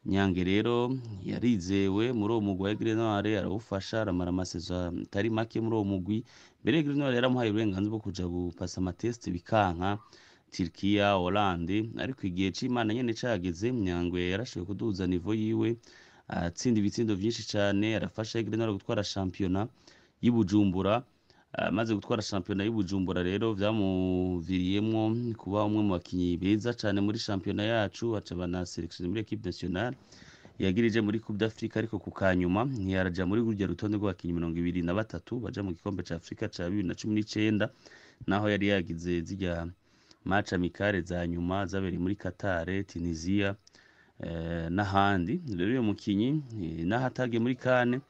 nyange rero yarizewe muri uwo mugwi wa Grenouille arawufasha aramara amasezo atari make muri uwo mugwi mbere ya Grenouille yaramuhaye uburenganzira bwo kuja gupasa amatesite bikanka Turkiya Hollande ariko igihe c'Imana nyene cageze Nyangwe yarashoboye kuduza nivo yiwe atsinda ibitsindo vyinshi cane arafasha Grenouille gutwara shampiyona y'i Bujumbura amaze gutwara shampiyona y'i Bujumbura rero vyamuviriyemwo kuba umwe mu bakinyi beza cane muri shampiyona yacu aca banaselekishije muri equipe nationale yagirije muri coupe d'afrique ariko ku kanyuma ntiyaraja muri rurya rutonde rw'abakinyi mirongo ibiri na batatu baja mu gikombe ca afurika ca bibiri na cumi n'icenda naho yari yagize zirya match amikare za nyuma zabereye muri katare tunisia eh, n'ahandi rero uyu mukinyi eh, naho atagiye muri kane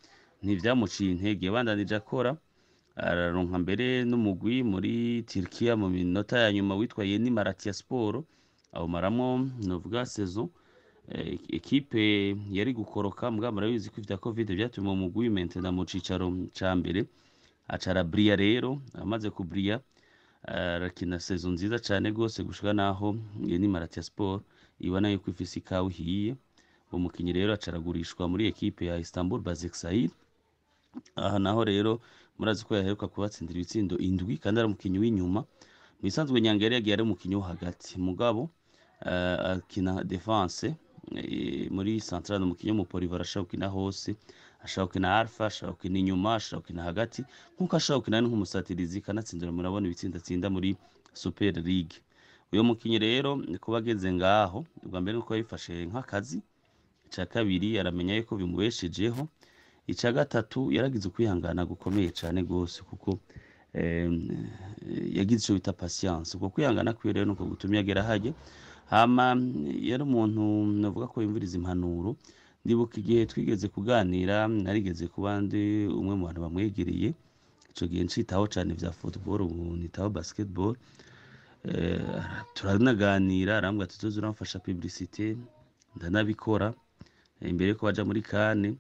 ntibyamuciye intege yabandanije akora araronka mbere n'umugwi muri Turkiya mu minota ya nyuma witwa Yeni Malatya Sport awumaramo novuga saison Eh, ekipe yari gukoroka mugabo murabizi ko ivya covid vyatumye uwo mugwi mentena mu cicaro ca mbere acara buriya rero amaze kuburiya arakina saison nziza cane rwose gushika naho Yeni Malatya Sport ibona yuko ifise ikawa ihiye uwo mukinyi rero acaragurishwa muri ekipe ya Istanbul Basaksehir aha naho rero murazi ko yaheruka kubatsindira ibitsindo indwi kandi ari umukinnyi w'inyuma mu bisanzwe nyanga yari yagiye ari umukinnyi wo hagati mugabo eh, akina defense eh, muri centrale umukinnyi w'umuporivo arashobora gukina hose ashobora gukina alpha ashobora gukina inyuma ashobora gukina hagati nk'uko ashobora gukina nk'umusatirizi kanatsindira murabona ibitsinda atsinda muri super league uyu mukinnyi rero kuba ageze ngaho ubwa mbere nuko yabifashe nk'akazi icya kabiri aramenya yuko bimubeshejeho icya gatatu yaragize ukwihangana gukomeye cyane rwose kuko em, eh, yagize icyo bita pasiyanse ubwo kwihangana kwiwe rero ni uko gutumye agera hajye hama yari umuntu navuga ko yumviriza impanuro ndibuka igihe twigeze kuganira narigeze kuba ndi umwe mu bantu bamwegereye icyo gihe ncitaho cyane bya futuboro ubu nitaho basiketiboro turanaganira arambwira ati tuzi uramfasha piblisite ndanabikora eh, imbere yuko baja muri kane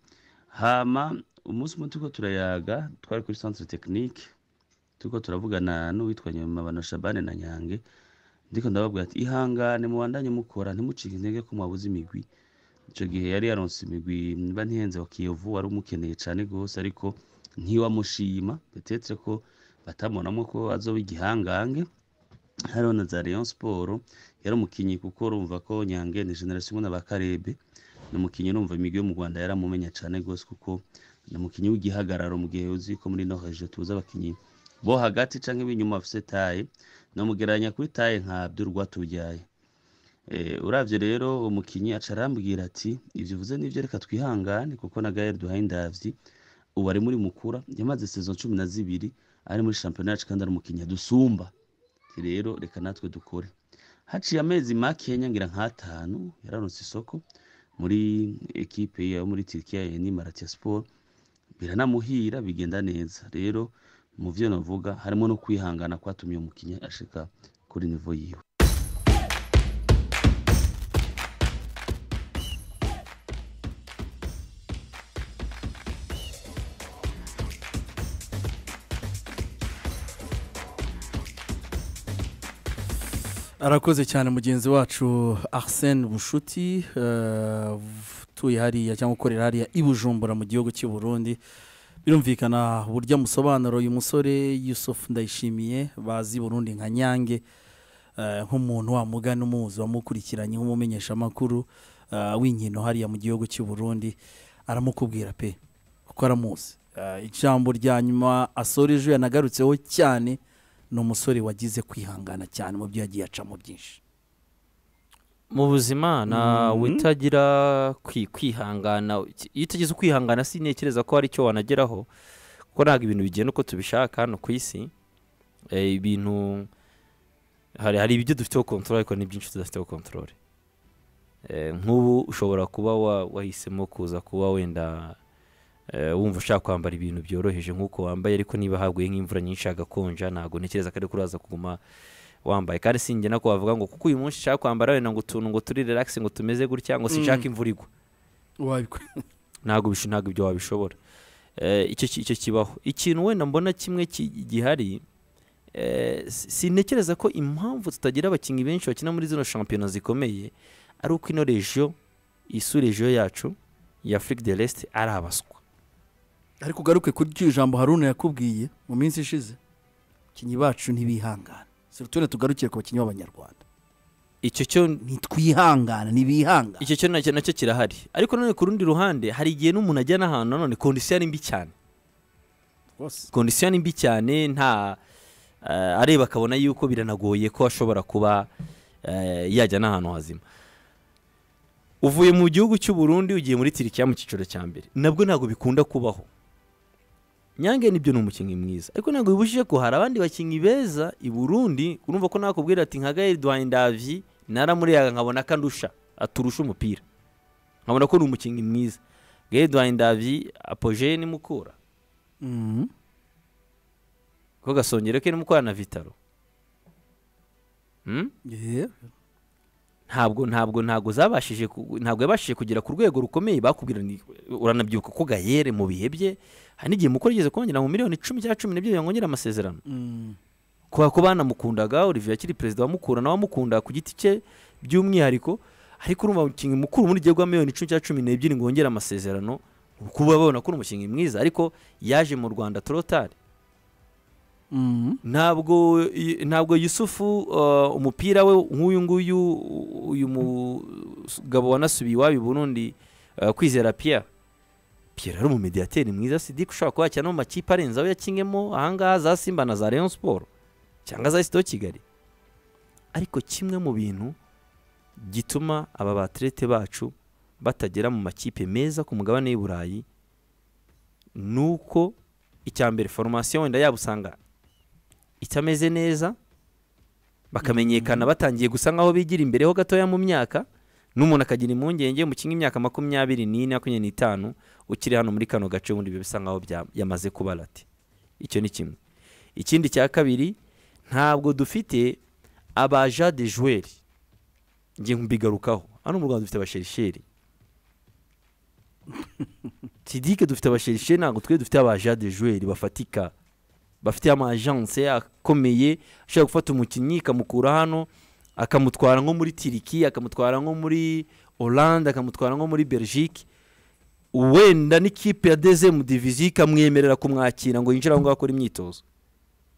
hama umunsi umwe turiko turayaga twari kuri centre technique turiko turavugana n'uwitwa nyamabana shabane na nyange ndiko ndababwira ati ihangane mubandanye mukora ntimucike intege ko mwabuze imigwi ico gihe yari yaronse imigwi mba ntihenze wa kiyovu wari umukeneye cane gose ariko ntiwamushima petetre ko batabonamo ko azoba igihangange hariho na za Rayon Sport yari umukinyi kuko urumva ko Nyange ni generation imwe na ba Karebe ni umukinyi urumva imigwi yo mu Rwanda yaramumenya cyane rwose kuko ni umukinyi w'igihagararo mu gihe uzi ko muri ino hejo tuzi abakinyi bo hagati canke b'inyuma bafise taye namugereranya kuri taye nka Abdul Rwatubyaye Eh, urabye rero umukinnyi aca arambwira ati ibyo uvuze nibyo reka twihangane kuko na gaheri duhaye indabyi ubu ari muri mukura yamaze sezo cumi na zibiri ari muri shampiyona yacu kandi ari umukinnyi dusumba rero reka natwe dukore haciye amezi makeya ngira nk'atanu yararonse isoko muri ekipe yo muri turikiya ya ni maratiya siporo biranamuhira bigenda neza rero mu byo navuga harimo no kwihangana kwatumye uwo mukinnyi ashika kuri nivo yiwe arakoze cyane mugenzi wacu arsene bushuti eh, utuye hariya cyangwa ukorera hariya i bujumbura mu gihugu cy'i burundi birumvikana uburyo amusobanura uyu musore yusufu ndayishimiye bazi i burundi nka nyange eh, nk'umuntu wamugana umuzi wamukurikiranye nk'umumenyeshamakuru eh, w'inkino hariya mu gihugu cy'i burundi aramukubwira pe kuko aramuzi Eh, ijambo rya nyuma asora ejo yanagarutseho cyane ni umusore wagize kwihangana cyane mu byo yagiye acamo byinshi mu buzima ntawe utagira kwi- kwihangana iki- iyo utagize ukwihangana sintekereza ko hari icyo wanageraho kuko ntabwo ibintu bigenda uko tubishaka hano ku isi Eh, ibintu hari hari ibyo dufiteho kontorore ariko ni byinshi tudafiteho kontorore nk'ubu ushobora kuba wa- wahisemo kuza kuba wenda eh, wumva ushaka kwambara ibintu byoroheje nk'uko wambaye ariko niba haguye nk'imvura nyinshi hagakonja ntabwo ntekereza ko ari kuraza kuguma wambaye kandi si njye nako wavuga ngo kuko uyu munsi nshaka kwambara wenda ngo utuntu ngo turi relax ngo tumeze gutya ngo sinshaka imvura igwa ntabwo bish- ntabwo ibyo wabishobora Eh, icyo ki- icyo kibaho ikintu wenda mbona kimwe ki- gihari eh, si- sintekereza ko impamvu tutagira abakinnyi benshi bakina muri zino shampiyona zikomeye ari uko ino regiyo isu regiyo yacu ya afurika de resite ari abaswa ariko ugaruke kuri iryo jambo haruna yakubwiye mu minsi ishize abakinnyi bacu ntibihangana tune tugarukire ku bakinnyi b'abanyarwanda icyo cyo ntitwihangana ntibihangana icyo cyo nacyo nacyo kirahari ariko nanone ku rundi ruhande hari igihe n'umuntu ajya n'ahantu nanone kondisiyo ari mbi cyane rwose kondisiyo ni mbi cyane nta eh, areba akabona yuko biranagoye ko ashobora kuba eh, yajya n'ahantu hazima uvuye mu gihugu cy'u Burundi ugiye muri tirikiya mu cyiciro cya mbere nabwo ntabwo bikunda kubaho nyange nibyo ni umukinnyi mwiza ariko ntabwo bibujije ko hari abandi bakinnyi beza i burundi urumva ko nakubwira ati nka gael duhayindavyi naramuriyaga nkabona ko andusha aturusha umupira nkabona ko ni umukinnyi mwiza gael duhayindavyi apogeye ni mukura ko gasongero ke n'umukorana na vitaro Hmm? ntabwo ntabwo ntabwo zabashije ku- ntabwo yabashije kugera ku rwego rukomeye bakubwira ni- uranabyibuka ko gayere mu bihe bye hari n'igihe mukuru yigeze kongera mu miliyoni icumi cyangwa cumi n'ebyiri yongera amasezerano kubera ko banamukundaga Olivier akiri perezida wa Mukura nawe amukunda ku giti cye by'umwihariko ariko urumva umukinnyi mukuru muri gihe miliyoni icumi cyangwa cumi n'ebyiri ngo wongere amasezerano kuba babona ko uri umukinnyi mwiza ariko yaje mu Rwanda torotari ntabwo i- ntabwo yusufu uh, umupira we nk'uyu nguyu u- uyu mugabo wanasubiye iwabo i burundi uh, kwizera pierre pierre ari umumediyateri mwiza sidike ushobora kuba yakina no mu makipe arenze aho yakinnyemo ahangaha za simba na za rayon siporo cyangwa za sito kigali ariko kimwe mu bintu gituma aba baterete bacu batagera mu makipe meza ku mugabane w'i burayi ni uko icya mbere foromasiyo wenda yaba usanga itameze neza bakamenyekana batangiye gusa nk'aho bigira imbere ho gatoya mu myaka n'umuntu akagira impungenge umukinnyi imyaka makumyabiri n'ine makumyabiri n'itanu ukiri hano muri kano gace ubundi biba bisa nk'aho bya- yamaze kuba lati icyo ni kimwe ikindi cya kabiri ntabwo dufite abaja de joueri ngiye mbigarukaho hano mu rwanda dufite abasherisheri tidike dufite abasherisheri ntabwo twe dufite abaja de joueri bafatika bafite amajanse akomeye ashobora gufata umukinnyi ikamukura hano akamutwara nko muri tiriki akamutwara nko muri oranje akamutwara nko muri belgique wenda n'ikipe ya dezemu diviziyo ikamwemerera kumwakira ngo yinjire aho ngaho akora imyitozo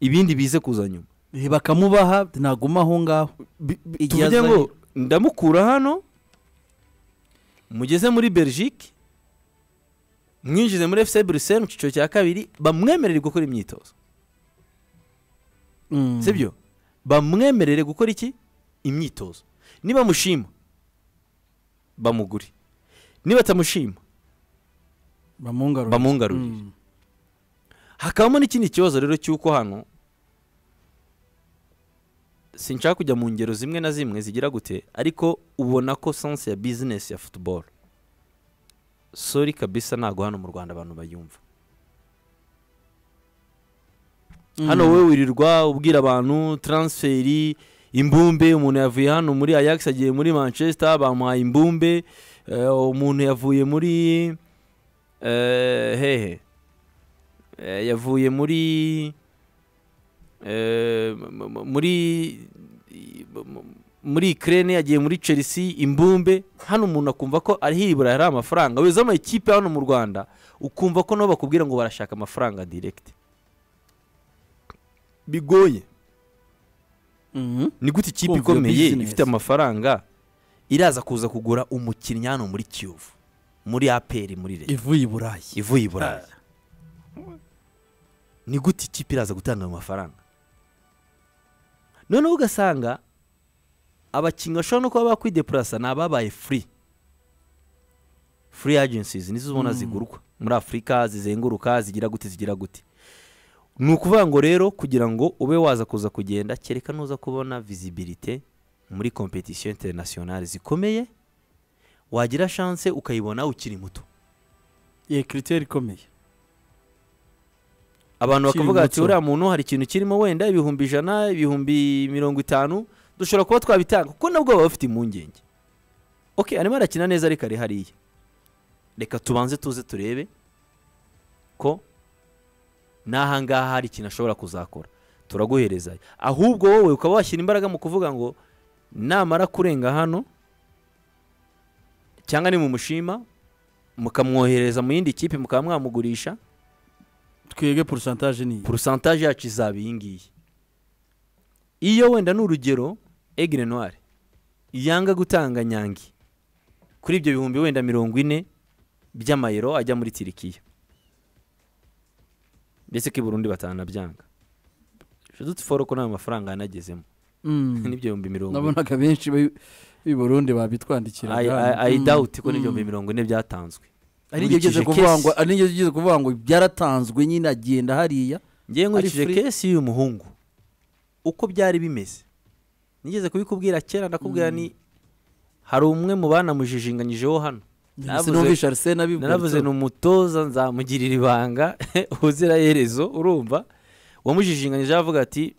ibindi bize kuza nyuma bakamubaha ntaguma aho ngaho Igihe tuvuge azanye- ngo ndamukura hano mugeze muri belgique mwinjize muri fc bruxelles mu cyiciro cya kabiri bamwemerere gukora imyitozo Mm. sibyo bamwemerere gukora iki imyitozo nibamushima bamugure nibatamushima bamungarurire bamungarurire Mm. hakabamo n'ikindi kibazo rero cy'uko hano sinshaka kujya mu ngero zimwe na zimwe zigira gute ariko ubona ko sansi ya bizinesi ya futuboro sori kabisa ntabwo hano mu rwanda abantu bayumva hano wowe wirirwa ubwira abantu taransiferi imbumbe umuntu yavuye hano muri ayax agiye muri manchester bamuhaye imbumbe eh, umuntu yavuye muri eh, hehe Eh, yavuye muri eh, mu- mu- muri mu- mu- muri Ukraine yagiye muri Chelsea imbumbe hano umuntu akumva ko ari hiribura hari amafaranga weza amakipe hano mu Rwanda ukumva ko nabo bakubwira ngo barashaka amafaranga direct bigoye Mhm. ni gute ikipe Kumva iyo ikomeye business. ifite amafaranga iraza kuza kugura umukinnyi hano muri Kiyovu muri APR muri Leta ivuye i burayi ivuye i burayi ni gute ikipe iraza gutanga ayo mafaranga noneho ugasanga abakinnyi bashobora no kuba bakwidepurasa ni ababaye furi furi agencies nizo ubona zigurwa muri afurika zizenguruka zigira gute zigira gute ni ukuvuga ngo rero kugira ngo ube waza kuza kugenda kereka nuza kubona visibility muri kompetisiyo interinasiyonari zikomeye wagira chance ukayibona ukiri muto iyi kiriteri ikomeye abantu Ukiri bakavuga ati muto. uriya muntu hari ikintu kirimo wenda ibihumbi ijana ibihumbi mirongo itanu dushobora kuba twabitanga kuko nabwo baba bafite impungenge ok arimo arakina neza ariko ari hariya reka tubanze tuze turebe ko n'ahangaha hari ikintu ashobora kuzakora turaguhereza ayo. ahubwo wowe ukaba washyira imbaraga mu kuvuga ngo namara kurenga hano cyangwa ni mu mushima mukamwohereza mu yindi kipe mukaba mwamugurisha twige porosantaje ni iyi porosantaje yacu izaba iyi ngiyi iyo wenda ni urugero egire noire yanga gutanga nyangi kuri ibyo bihumbi wenda mirongo ine by'amayero ajya muri tirikiya ndetse ko i burundi batanabyanga dute foro ko nta mafaranga yanagezemo Mm. n'ibyo bihumbi mirongo ine nabonaga benshi b'i- b'i burundi babitwandikira ayi dawuti ko n'ibihumbi mirongo ine byatanzwe ari nibyo ugeze Nkurikije kuvuga ngo case. ari nibyo ugeze kuvuga ngo byaratanzwe nyine agenda hariya ngewe nkurikije free. kesi y'uyu muhungu uko byari bimeze nigeze kubikubwira kera ndakubwira ni hari umwe mu banamujijinganyijeho hano Naravuze- sinumvisha arisena naravuze ni umutoza nzamugirira ibanga ubuziraherezo urumva wamujijinganyije avuga ati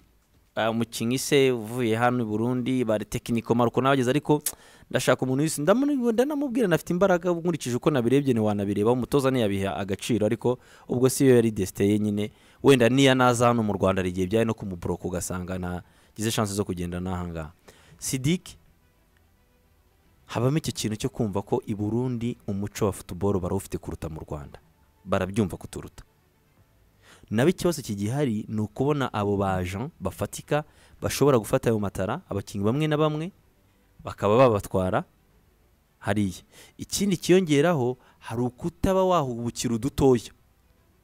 "Ah, umukinnyi se uvuye hano i burundi bari tekiniko maruko nabageze ariko ndashaka umuntu wese ndamu- ndanamubwira nafite imbaraga nkurikije uko nabirebye ntiwanabireba umutoza ntiyabiha agaciro ariko ubwo si yo yari desite ye nyine wenda niya naza hano mu rwanda hari igihe byari no kumuburoka ugasanga nagize shansi zo kugenda n'ahangaha sidiki habamo icyo kintu cyo kumva ko i burundi umuco wa futuboro barawufite kuruta mu rwanda barabyumva kuturuta nabo ikibazo kigihari ni ukubona abo bajan bafatika bashobora gufata ayo matara abakinnyi bamwe na bamwe bakaba babatwara hariya ikindi kiyongeraho hari ukutaba wahubukira udutoya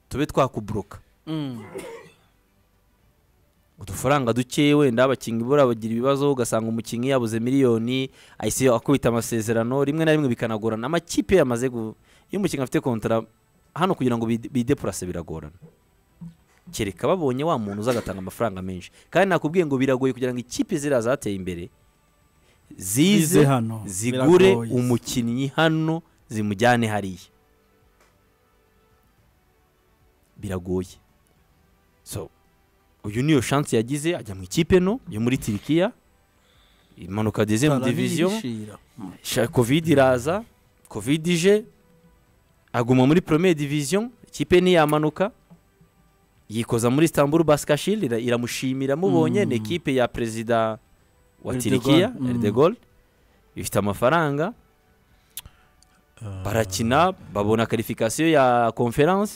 tube twakuburoka udufaranga duke wenda abakinnyi bura bagira ibibazo ugasanga umukinnyi yabuze miliyoni ahise akubita amasezerano rimwe na rimwe bikanagorana amakipe yamaze gu iyo umukinnyi afite kontara hano kugira ngo bide- bidepurase biragorana kereka babonye wa muntu uza agatanga amafaranga menshi kandi nakubwiye ngo biragoye kugira ngo ikipe ziriya zateye imbere zize Zize hano. zigure Biragoye. umukinnyi hano zimujyane hariya biragoye so uyu niyo shansi yagize ajya mu ikipe no yo muri tirikiya imanuka dezemu diviziyo sha- covid iraza covid ije aguma muri premier division ikipe ntiyamanuka yikoza muri istanbul baskashil ira- iramushimira mubonye ni ikipe ya perezida wa Erdogan, tirikiya mm. erdegol ifite amafaranga barakina babona karifikasiyo ya conference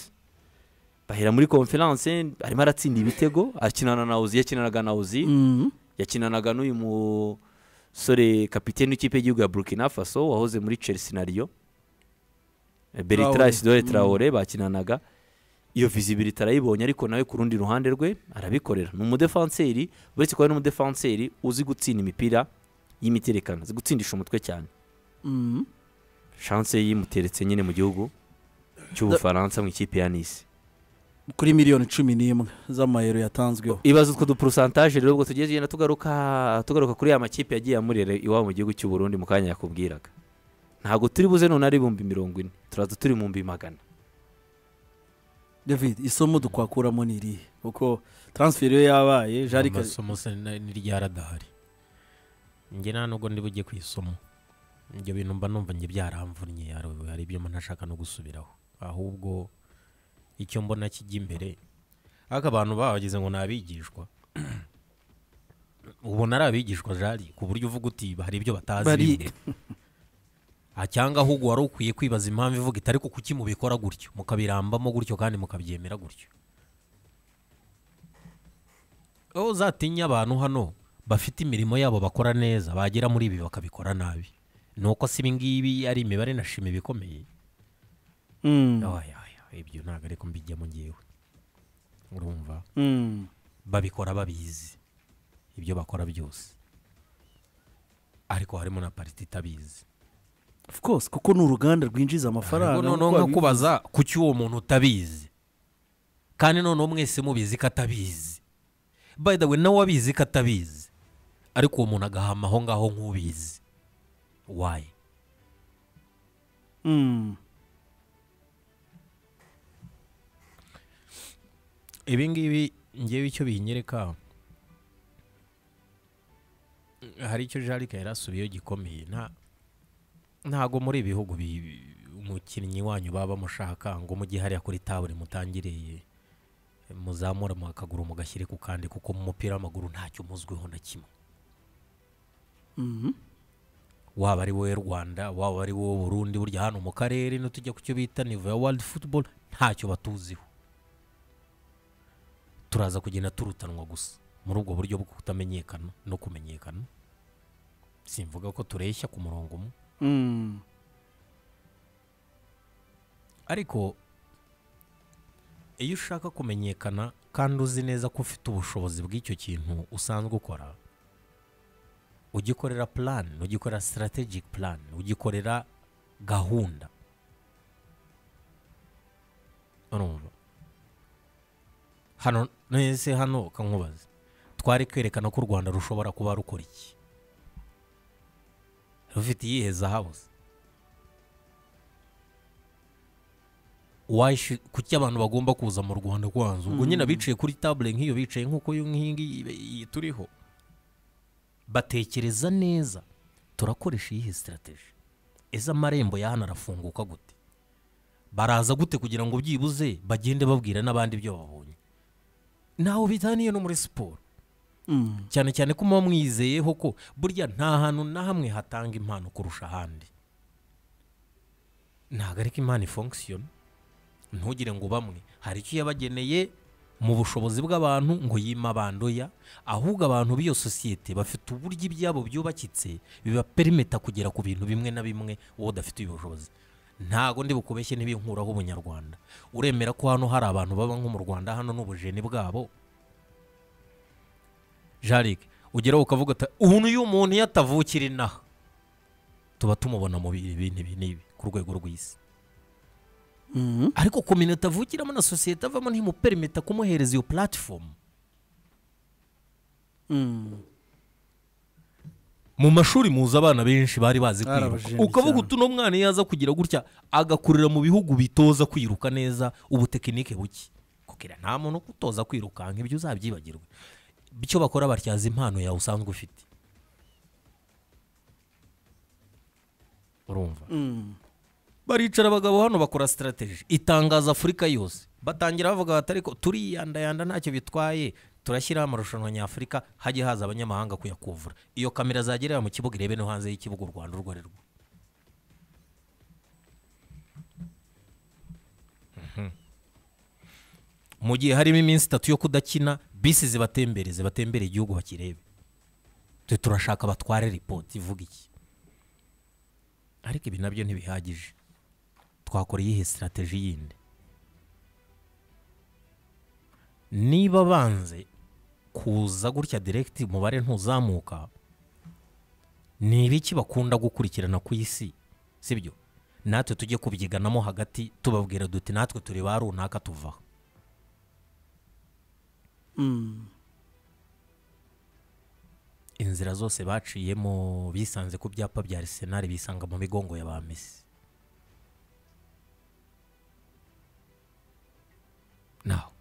bahera muri conference arimo aratsinda ibitego akinana na uzi yakinanaga na uzi yakinanaga n'uyu musore kapitene w'ikipe y'igihugu ya burkina faso wahoze muri chelsea na Lyon. Eh, bertrand Traoré. isidore traore bakinanaga iyo visibility arayibonye ariko nawe ku rundi ruhande rwe arabikorera ni umudefanseri uretse kuba ari n'umudefanseri uzi gutsinda imipira y'imiterekano azi gutsindisha umutwe cyane Mhm. chance ye yimuteretse nyine mu gihugu cy'ubufaransa mu ikipe ya nisi kuri miliyoni cumi n'imwe z'amayero yatanzweho ibaze utwo dupurusantaje rero ubwo tugiye tugenda tugaruka tugaruka kuri ya makipe yagiye amurera iwabo mu gihugu cy'u Burundi mu kanya yakubwiraga ntabwo turi buze none ari ibihumbi mirongo ine turaza turi mu bihumbi magana david isomo dukwakuramo ni irihe kuko transferi yo yabaye jarike amasomo se na- ni ryaradahari njye nta nubwo ndi bujye ku isomo ibyo bintu mba numva njye byaramvunnye hari- hari ibyo mba ntashaka no gusubiraho ahubwo icyo mbona kijya imbere ariko abantu bahageze ngo ni abigishwa ubona ari abigishwa jari ku buryo uvuga uti hari ibyo batazi Bari- bimwe. Ah, cyangwa ahubwo wari ukwiye kwibaza impamvu ivuga itari ku kuki mubikora gutyo mukabirambamo gutyo kandi mukabyemera gutyo aho uzatinya abantu hano bafite imirimo yabo bakora neza bagera muri ibi bakabikora nabi ni uko si ibingibi ari imibare nashima ibikomeye Mm, Oya, oya, ibyo ntabwo ariko mbijyamo ngewe urumva mm. babikora babizi ibyo bakora byose ariko harimo na pariti itabizi of course kuko ni uruganda rwinjiza Ahubwo amafaranga noneho kuko nko abi- kubaza kuki uwo muntu utabizi kandi noneho mwese mubizi ko atabizi by the way nawe abizi ko atabizi ariko uwo muntu agahama aho ngaho nk'ubizi wayi Mm. ibi ngibi ngewe icyo binyereka hari icyo jarika yari asubiyeho gikomeye nta ntago muri ibi bihugu bi- umukinnyi wanyu baba bamushaka ngo mujye hariya kuri tabure mutangiriye muzamura mu kaguru mugashyire ku kandi kuko mu mupira w'amaguru ntacyo muzwiho na kimwe Mhm. waba ari wowe rwanda waba ari wowe burundi burya hano mu karere nitujya ku cyo bita nivo ya world football ntacyo batuziho turaza kugenda turutanwa gusa muri ubwo buryo bwo kutamenyekana no kumenyekana simvuga ko tureshya ku murongo umwe Mm. ariko iyo ushaka kumenyekana kandi uzi neza ko ufite ubushobozi bw'icyo kintu usanzwe ukora ugikorera plan ugikorera strategic plan ugikorera gahunda urumva hano nese hano kankubaza twari kwerekana ko u rwanda rushobora kuba rukora iki rufite iyihe zahabu se? washi kuki abantu bagomba kuza mu rwanda kwanza ubwo nyine abicaye kuri tabure nk'iyo bicaye nk'uko iyo nkingi ibe- iyi turiho batekereza neza turakoresha iyihe sitarategi ese amarembo y'ahano arafunguka gute baraza gute kugira ngo byibuze bagende babwira n'abandi ibyo babonye ntaho bitaniye no muri siporo Mm. cyane cyane ko muba mwizeyeho ko burya nta hantu na hamwe hatanga impano kurusha ahandi ntabwo ariko impano ifongusiyona ntugire ngo bamwe hari icyo yabageneye mu bushobozi bw'abantu ngo yima abandoya ahubwo abantu b'iyo sosiyete bafite uburyo ibyabo byubakitse bibaperimeta kugera ku bintu bimwe na bimwe wowe udafite ubushobozi ntago ndi bukubeshye ntibinkuraho ubunyarwanda uremera ko hano hari abantu baba nko mu rwanda hano n'ubujeni bwabo jarike ugeraho ukavuga uti ubu n'uyu muntu iyo atavukira inaha tuba tumubona mu bintu ibi n'ibi ku rwego rw'isi Mhm. ariko kominote avukiramo na sosiyete avamo ntimuperimeta kumuhereza iyo puratifomu Mm. mu mashuri muzi abana benshi bari bazi Hari kwiruka abajeni ukavuga cyane. uti uno mwana iyo aza kugira gutya agakurira mu bihugu bitoza kwiruka neza ubu tekinike buke kukira nta muntu ukutoza kwirukanka ibyo uzabyibagirwe icyo bakora batyaza impano yawe usanzwe ufite urumva Mm. baricara abagabo hano bakora sitarategi itangaza afurika yose batangira bavuga bati ariko turiyandayanda ntacyo bitwaye turashyiraho amarushanwa nyafurika hajye haza abanyamahanga kuyakuvura iyo kamera zagerera mu kibuga irebe no hanze y'ikibuga u rwanda urwo ari rwo Mhm. mu gihe harimo iminsi itatu yo kudakina bisi zibatembere zibatembere igihugu bakirebe twe turashaka batware ripoti ivuga iki ariko ibi nabyo ntibihagije twakora iyihe sitarategi yindi niba banze kuza gutya diregiti umubare ntuzamuka ni ibiki bakunda gukurikirana ku isi sibyo natwe tujye kubyiganamo hagati tubabwira duti natwe turi ba runaka tuvaho Mm. inzira zose baciyemo bisanze ku byapa bya arisenali bisanga mu migongo ya ba mesi naho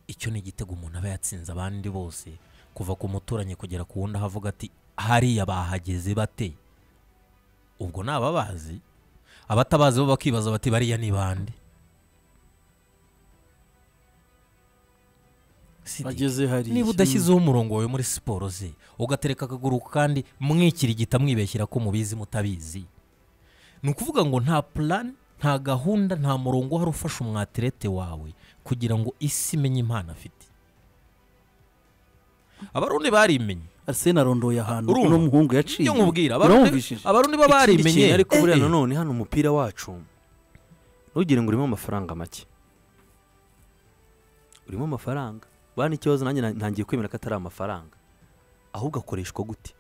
icyo ni igitego umuntu aba yatsinze abandi bose kuva ku muturanyi kugera ku wundi aho avuga ati hariya bahageze bate ubwo ni ababazi abatabazi bo bakibaza bati bariya ni bande Sidi. bageze hariya niba udashyizeho umurongo wawe muri siporo ze ugatereka akaguru kandi mwikirigita mwibeshyira ko mubizi mutabizi ni ukuvuga ngo nta purani nta gahunda nta murongo uhari ufasha umwatirete wawe kugira ngo isi imenye impano afite abarundi barimenye arsene arondoye ahantu Urumva? uno muhungu yaciye iyo nkubwira abarundi Urumvishije? abarundi bo ikindi barimenye kintu ariko buriya Eh, eh. nanone hano umupira wacu ntugire ngo urimo amafaranga make urimo amafaranga bana ikibazo nanjye na- ntangiye kwemera ko atari amafaranga ahubwo akoreshwa gute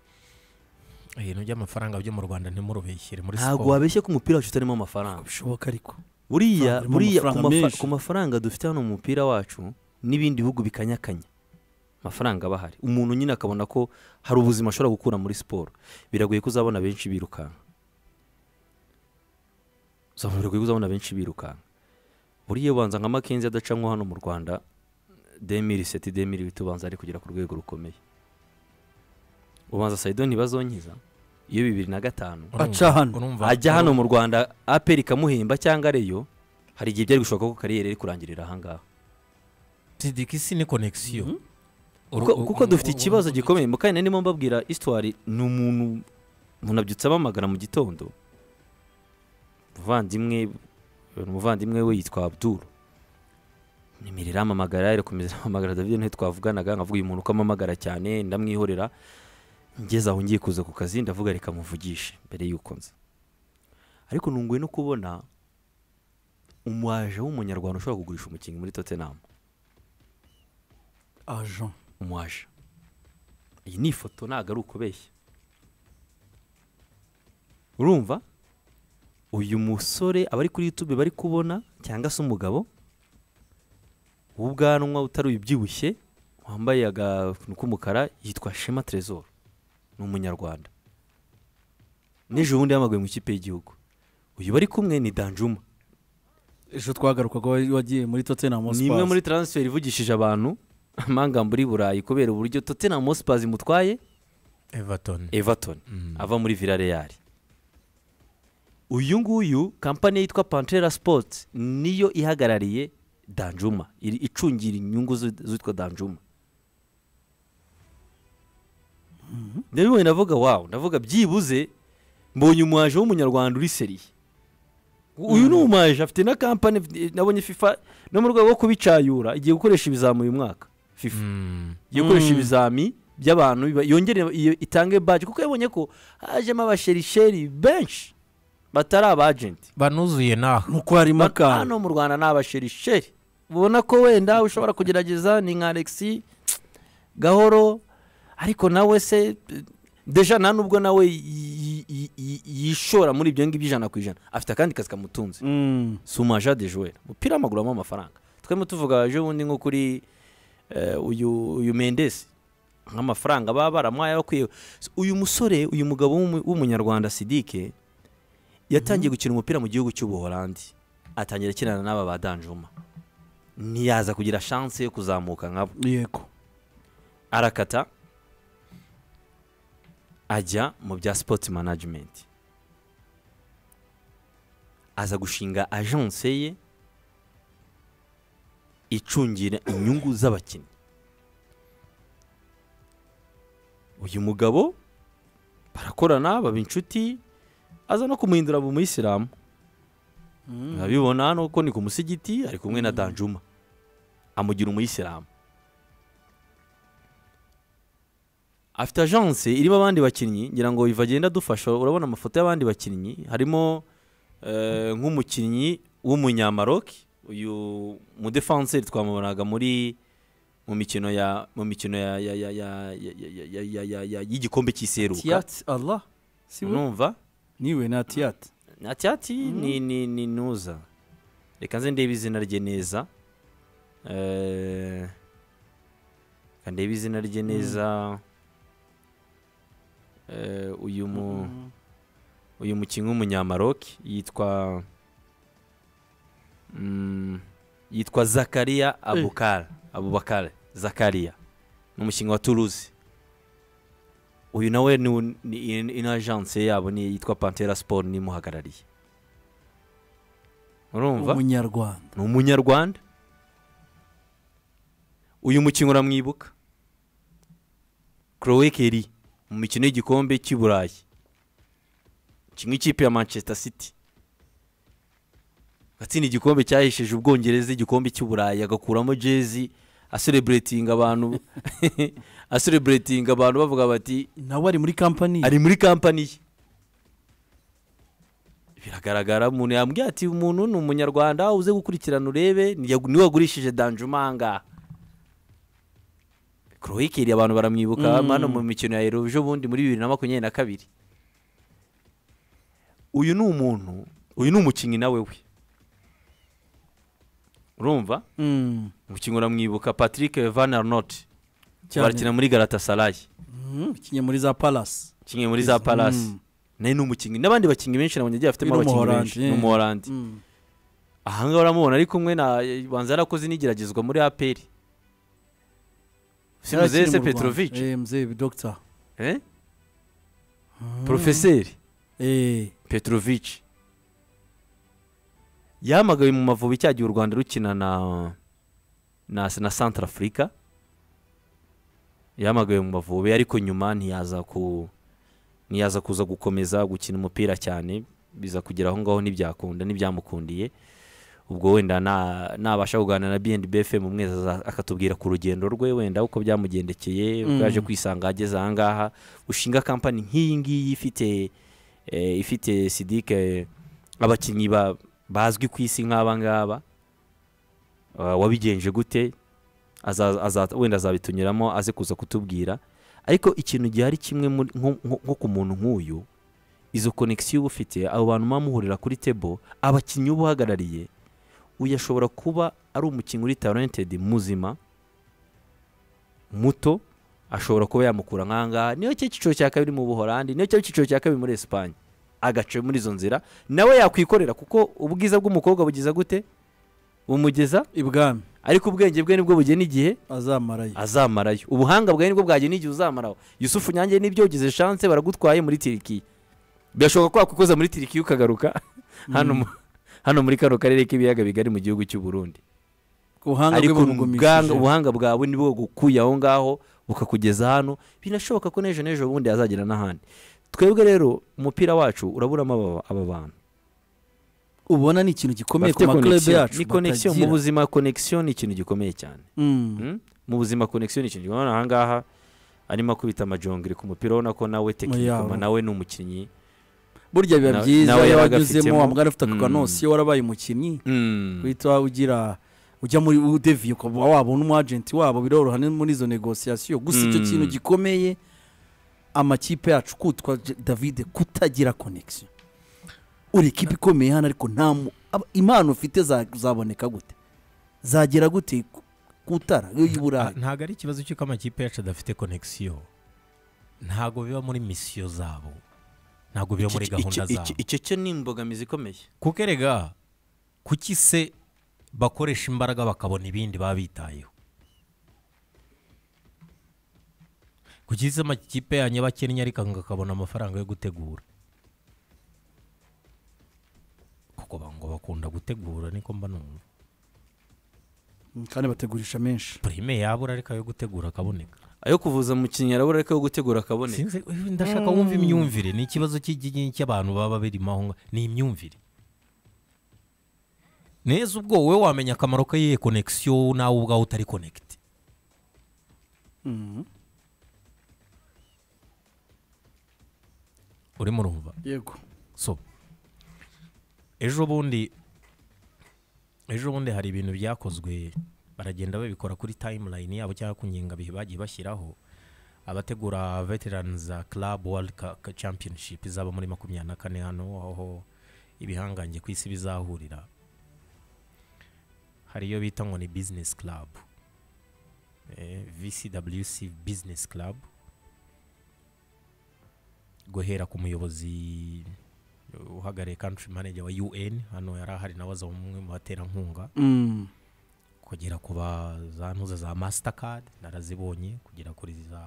ibintu by'amafaranga byo mu rwanda ntimurubeshyire muri ntabwo siporo wabeshye ko umupira wacu utarimo amafaranga bishoboka ariko buriya Amafaranga, buriya ku amafaranga mafa- menshi. ku mafaranga dufite hano mu mupira wacu n'ibindi bihugu bikanyakanya amafaranga aba ahari umuntu nyine akabona ko hari ubuzima ashobora gukura muri siporo biragoye ko uzabona benshi birukanka Uzabona- biragoye ko uzabona benshi birukanka buriya ubanza nka makenzi adacanwa hano mu rwanda demiri seti demiri bitubanza ari kugera ku rwego rukomeye ubanza sayido ntibazonkiza iyo bibiri na gatanu Urumva- Aca hano. urumva- ajya hano mu rwanda aperi ikamuhemba cyangwa areyo hari igihe byari gushoboka ko kariyeri iri kurangirira ahangaha sidiki si ni konegisiyo Kuko- kuko dufite ikibazo gikomeye mu kanya ndimo mbabwira isitwari ni umuntu umuntu abyutse abamagana mu gitondo umuvandimwe umuvandimwe we yitwa abduru nimero iramamagara irakomeza iramamagara david niyo twavuganaga nkavuga uyu muntu uko amamagara cyane ndamwihorera ngeze aho ngiye kuza ku kazi ndavuga reka muvugishe mbere y'uko nza ariko nunguwe no kubona umwaje w'umunyarwanda ushobora kugurisha umukinnyi muri tottenham ajan umwaje iyi ni ifoto ntabwo ari ukubeshya urumva uyu musore abari kuri youtube bari kubona cyangwa se umugabo w'ubwanwa utari ubyibushye wambaye akantu k'umukara yitwa shema Tresor ni umunyarwanda n'ejo bundi yamagaye mu ikipe y'igihugu uyu bari kumwe ni danjuma ejo twagarukaga wa- wagiye muri tottenham ni imwe muri taransiferi ivugishije abantu amangamba uri burayi kubera uburyo Tottenham Hotspur imutwaye evatoni everton ava muri villareal uyu nguyu kampani yitwa pantera sports niyo ihagarariye danjuma iri- icungira inyungu zu- z'uwitwa danjuma ndabibonye ndavuga wawu ndavuga byibuze mbonye umuhaje w'umunyarwanda uri seriye uyu ni umuhaje afite na kampani afite- nabonye fifa no mu rwego rwo kubicayura igiye gukoresha ibizamu uyu mwaka fifa gukoresha ibizami by'abantu biba- yongere iyo- itange baji kuko yabonye ko hajemo abasherisheri benshi batari abajenti banuzuye naho nuko harimo Ba- akantu hano mu rwanda ni abasherisheri ubona ko wenda ushobora kugerageza ni nka alexi gahoro ariko nawe se deja nta nubwo nawe yi- yi- yi- yishora muri ibyo ngibyo ijana ku ijana afite akandi kazi kamutunze Mm. sumaja de jouer umupira w'amaguru wabamo amafaranga twebwe tuvuga ejo bundi nko kuri eh, uyu uyu mendesi nk'amafaranga baba baramuhaye bakwiye uyu musore uyu mugabo w'umu- w'umunyarwanda sidike yatangiye gukina umupira mu gihugu cy'ubuholandi atangira akinana n'aba ba danjuma ntiyaza kugira shanse yo kuzamuka nkabo yego arakata ajya mu bya sipoti manajimenti aza gushinga ajanse ye icungira inyungu z'abakinnyi uyu mugabo barakorana baba inshuti aza no kumuhindura mu muyisilamu urabibona hano ko ni ku musigiti ari kumwe na danjuma amugira umuyisilamu afite ajanse irimo abandi bakinnyi ngira ngo iva agenda adufasha urabona amafoto y'abandi bakinnyi harimo eh, nk'umukinnyi w'umunyamaroki uyu mudefanseri twamubonaga muri mu mikino ya mu mikino ya ya ya ya ya- ya- ya- ya- ya- ya- ya- y'igikombe cy'iseruka tiyati allah si we numva niwe na tiyati na tyati ni ni ni nuza reka nze ndebe izina rye neza Eh, reka ndebe izina rye neza Eh, uyu mu uyu mukinnyi w'umunyamaroki yitwa mm, yitwa zakariya abukar abubakar zakariya ni umukinnyi wa turuzi uyu nawe ni, u- ni in- in agence yabo ni yitwa pantera sport nimuhagarariye urumva umunyarwanda ni umunyarwanda uyu mukinnyi uramwibuka Chloe Kelly mu mikino y'igikombe cy'i Burayi kimwe ikipe ya Manchester City atsinda igikombe cyahesheje ubwongereza igikombe cy'i Burayi agakuramo jezi asereburetinga abantu asereburetinga abantu bavuga bati nawe ari muri kampani ye. ari muri kampani ye biragaragara umuntu yambwiye ati umuntu ni umunyarwanda uze gukurikirana urebe ni yagu- niwe wagurishije danjumanga korowikeri abantu baramwibuka Mm. hano mu mikino ya ejo bundi muri bibiri na makumyabiri na kabiri uyu ni umuntu uyu ni umukinnyi nawe we urumva Mm, umukinnyi uramwibuka patrick van arnot cyane. barakina muri garatasarayi Mm, ukinnye muri za palasi kimwe muri za palasi Mm. nawe ni umukinnyi n'abandi bakinnyi benshi nabonye agiye afitemo Uyu ni abakinnyi Umuholandi, benshi yeah. ni umuhorandi Mm. ahangaha uramubona ari kumwe na banza yarakoze n'igeragezwa muri aperi Yari akiri simuzese mu Rwanda. petrovic Eh, mzee dogita eh? porofeseri Eh, petrovic yahamagawe mu mavubi cya gihe u rwanda rukina na na, na centre africa yahamagawe mu mavubi ariko nyuma ntiyaza ku ntiyaza kuza gukomeza gukina umupira cyane biza kugera aho ngaho ntibyakunda ntibyamukundiye ubwo wenda na- nabasha kuganira na bnb fm umwe aza- akatubwira ku rugendo rwe wenda uko byamugendekeye ubwo yaje kwisanga ageze aha ngaha ushinga kampani nk'iyi ngiyi ifite eh, ifite sidike abakinnyi ba- bazwi ku isi nk'aba ngaba Ah, wabigenje gute Aza- aza- wenda azabitunyuramo aze kuza kutubwira ariko ikintu gihari kimwe muri- nko nko- nko ku muntu nk'uyu izo konegisiyo uba ufite abo bantu muba muhurira kuri tebo abakinnyi uba uhagarariye uyu ashobora kuba ari umukinnyi uri talentedi muzima muto ashobora kuba yamukura nk'aha ngaha niyo cyo cyiciro cya kabiri mu buhorandi niyo cyo cyiciro cya kabiri muri esipanye agaca muri izo nzira nawe yakwikorera kuko ubwiza bw'umukobwa bugeza gute bumugeza ibwami ariko ubwenge bwe nibwo bugena igihe azamarayo azamarayo ubuhanga bwawe nibwo bwagena igihe uzamaraho yusufu nyange nibyo ugize chance baragutwaye muri tirikiya birashoboka ko wakwikoza muri tirikiya ukagaruka hano mu- hano muri kano karere k'ibiyaga bigari mu gihugu cy'u Burundi ubuhanga bwe ariko ubwanga- bumugumishije ubuhanga bwawe nibwo bugukuye aho ngaho bukakugeza hano binashoboka ko n'ejo n'ejo bundi yazagera n'ahandi twebwe rero umupira wacu uraburamo aba- aba bantu ubona ni ikintu gikomeye ku Bafite maklub connection. yacu ni connection mu batagira. buzima connection ni ikintu gikomeye cyane Mm. Mm? mu buzima connection ni ikintu gikomeye aha ngaha arimo akubita amajongere ku mupira ubona ko nawe tekinikoma Yawe. nawe ni umukinnyi burya biba Na- byiza nawe iyo yaragafitemo. wanyuzemo wambwira ufite akakanonsi Mm. iyo warabaye umukinnyi Mm. guhita ugira ujya muri udeviye ukaba wabona umwajenti wabo biroroha ni muri izo negosiyasiyo gusa icyo Mm. kintu gikomeye amakipe yacu kutwa J- david kutagira konegisiyo uri ikipe ikomeye hano ariko nta mu- ab- impano ufite za- zaboneka gute zagera gute ku- kutara iyo y'iburayi ntabwo ari ikibazo cy'uko amakipe yacu adafite konegisiyo ntabwo biba muri misiyo zabo ntabwo biba muri Icyo- gahunda icyo- zabo icyo- icyo cyo ni imbogamizi ikomeye kuko erega kuki se bakoresha imbaraga bakabona ibindi baba bitayeho kuki se amakipe yanyu aba akennye ariko akabona amafaranga yo gutegura kuko ba- ngo bakunda gutegura niko mba numva kandi bategurisha menshi purime yabura ariko ayo gutegura akaboneka ayo kuvuza umukinnyi arabura ariko yo gutegura akaboneka sinzi eh, ndashaka wumva imyumvire ni ikibazo cy'igihe cy'abantu baba birimo aho ngaho ni imyumvire neza ubwo wowe wamenya akamaro k'iyihe konegisiyo nawe ubwawe utari konegiti urimo urumva yego so ejo bundi ejo bundi hari ibintu byakozwe baragenda babikora kuri timeline yabo cyangwa ku nkingabihe bagiye bashyiraho abategura veterans club world Ca- Ca- championship izaba muri makumyabiri na kane hano aho ibihangange ku isi bizahurira hari iyo bita ngo ni business club eh, vcwc business club guhera ku muyobozi uhagarariye country manager wa un hano yari ahari nawe aza umwe mu baterankunga Mm. kugera ku ba za ntuza za mastercard narazibonye kugera kuri za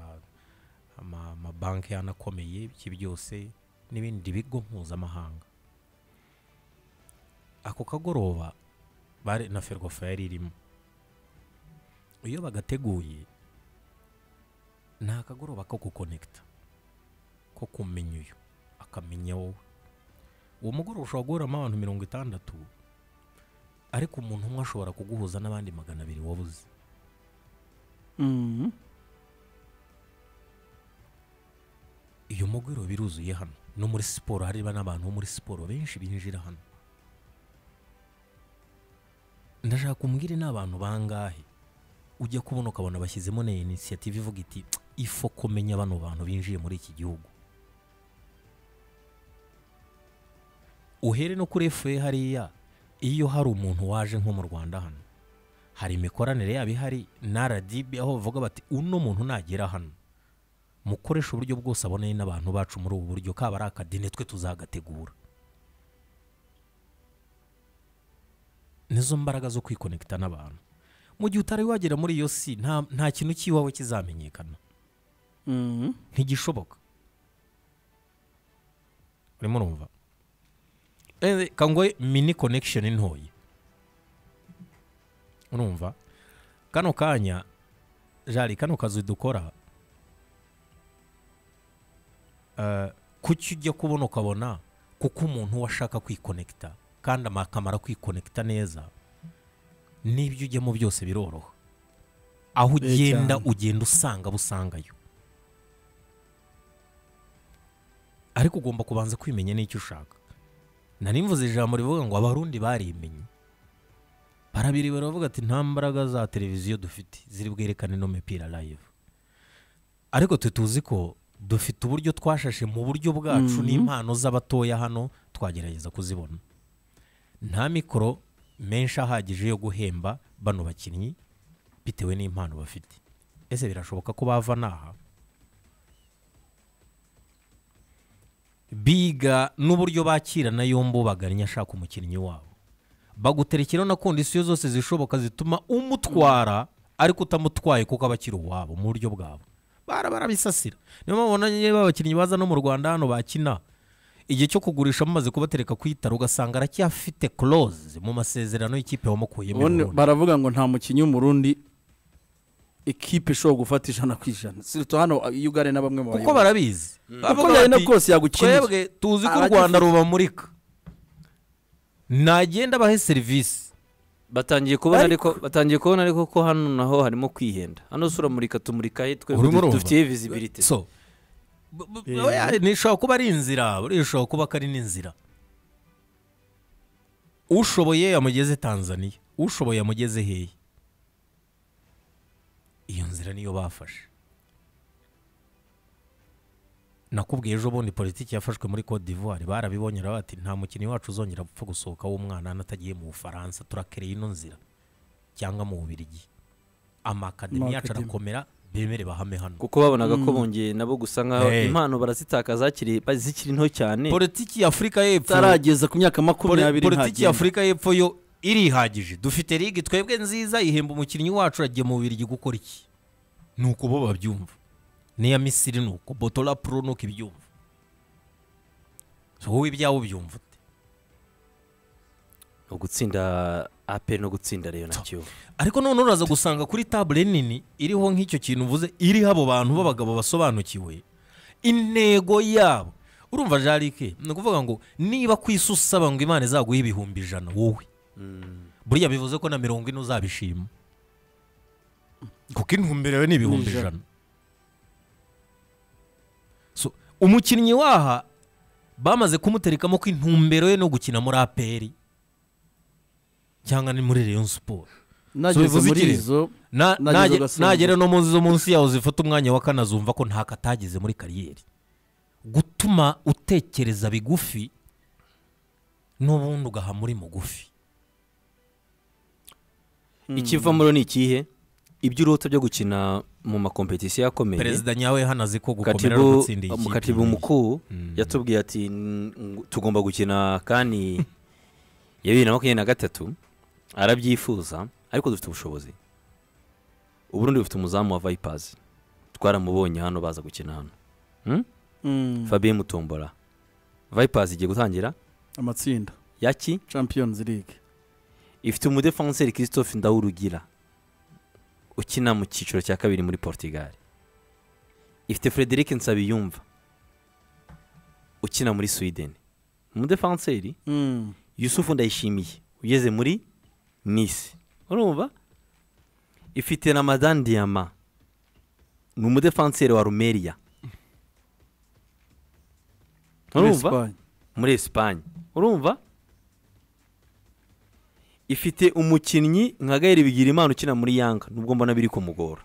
ama- amabanki yanakomeye ibyo byose n'ibindi bigo mpuzamahanga ako kagoroba bare na ferwafa yari irimo iyo bagateguye ni akagoroba ko gukonekita ko kumenya uyu akamenya wowe uwo mugoroba ushobora guhuramo abantu mirongo itandatu ariko umuntu umwe ashobora kuguhuza n'abandi magana abiri wabuze Mm. iyo mugwiro biruzuye hano no muri siporo hariba n'abantu bo muri siporo benshi binjira hano ndashaka umbwire n'abantu bangahe ujya kubona ukabona bashyizemo na inisiyative ivuga iti ifo kumenya bano bantu binjiye muri iki gihugu uhere no kuri efuye hariya iyo hari umuntu waje nko mu rwanda hano hari imikoranire yabo ihari na rdb aho bavuga bati uno muntu nagera hano mukoresha uburyo bwose aboneye n'abantu bacu muri ubu buryo kaba ari akadini twe tuzagategura nizo mbaraga zo kwikonekita n'abantu mu gihe utari wagera muri iyo si nta nta kintu cy'iwawe kizamenyekana Mm. ntigishoboka urimo urumva Eh, kangwe mini connection ntoya urumva kano kanya jari kano kazi dukora eh, kuki ujya kubona ukabona kuko umuntu washaka kwikonekita kandi ama- akamara kwikonekita neza n'ibyo ujyamo byose biroroha Eh, aho ugenda cyane. ugenda usanga busangayo ariko ugomba kubanza kwimenya n'icyo ushaka nari mvuze ijambo rivuga ngo abarundi barimenye barabiri baravuga ati nta mbaraga za televiziyo dufite ziri bwerekane ino mipira live ariko twe tuzi ko dufite uburyo twashashe mu buryo bwacu Mhm. n'impano z'abatoya hano twagerageza kuzibona nta mikoro menshi ahagije yo guhemba bano bakinnyi bitewe n'impano bafite ese birashoboka ko bava n'aha biga n'uburyo bakirana yombi ubagannye ashaka umukinnyi wabo baguterekeraho na kondisiyo zose zishoboka zituma umutwara ariko utamutwaye kuko aba akiri uwabo mu buryo bwabo bara barabisasira niyo mpamvu nanye abakinnyi baza no mu rwanda hano bakina igihe cyo kugurisha bamaze kubatereka ku itara ugasanga aracyafite close mu masezerano y'ikipe wamukuyemo Ubundi burundu. baravuga ngo nta mukinnyi w'umurundi ekipe ishobora gufata ijana ku ijana siruta hano iyo ugare na bamwe mu kuko barabizi uko byari na kose yagukinira twebwe tuzi ko u Abagifite- rwanda rubamurika nagenda abahe serivisi batangiye kubona ariko batangiye kubona ariko ko hano naho harimo kwihenda hano si uramurika tumurika he twe Urimo urumva? dufitiye visibility so b- b- oya, ni- ishobora kuba ari inzira buriya ishobora kuba ko ari n'inzira ushoboye yamugeze tanzania ushoboye yamugeze hehe iyo nzira niyo bafashe nakubwiye ejo bundi politiki yafashwe muri cote d'ivoire barabibonye baravuga bati nta mukinnyi wacu uzongera gupfa gusohoka w'umwana n'atagiye mu bufaransa turakereye ino nzira cyangwa mu bubirigi amakademi yacu Amakademi. arakomera bemere bahame hano kuko babonaga ko bongeye nabo gusa nkaho Hey. impano barazitakaza hakiri- ba- zikiri nto cyane politiki ya afurika y'epfo utarageza ku myaka poli- makumyabiri politiki ya ntagenda afurika y'epfo yo irihagije dufite ligi twebwe nziza ihemba umukinnyi wacu agiye mu bubirigi gukora iki ni uko bo babyumva n'iya misiri ni uko botora pro ni uko ibyumva so wowe ibyawe ubyumva ute no gutsinda ape no gutsinda reyo nacyo ariko none uraza gusanga kuri tabure nini iriho nk'icyo kintu uvuze iriho abo bantu b'abagabo basobanukiwe intego yabo urumva jarike ni ukuvuga ngo niba ku isi usaba ngo imana izaguhe ibihumbi ijana wowe buriya bivuze ko na mirongo ine uzabishima kuko intumbero yawe ni ibihumbi Ni ijana So, umukinnyi waha bamaze kumuterekamo ko intumbero ye no gukina muri aperi cyangwa ni muri reyo siporo nageze bivuze muri iki rero? izo Na- Nagize nage- ugasimbuka. nagera no munsi zo munsi yaho zifata umwanya wa kane azumva ko nta katageze muri kariyeri gutuma utekereza bigufi n'ubundi ugaha muri mugufi ikiva muri ni ikihe ibyo urota byo gukina mu makompetisiyo akomeye perezida nyawe hano azi ko gukomera no katibu gutsinda iyi mu kipe katibu mukuru yatubwiye ati "N- ng- tugomba gukina kandi ya bibiri na makumyabiri na gatatu arabyifuza ariko dufite ubushobozi uburundi bufite umuzamu wa vayipazi twaramubonye hano baza gukina hano Hmm? Mm, fabien mutombora vayipazi igiye gutangira amatsinda yaki champions league ifite umudefanseri christophe ndawurugira ukina mu cyiciro cya kabiri muri portugal ifite frederic nsabiyumva ukina muri sweden umudefanseri Mm, yusufu ndayishimiye ugeze muri nisi urumva ifite na madame diyama ni umudefanseri wa rumeriya muri urumva Espagne. muri esipanye urumva ifite umukinnyi nka gairi bigira imana ukina muri yanga nubwo mbona biri kumugora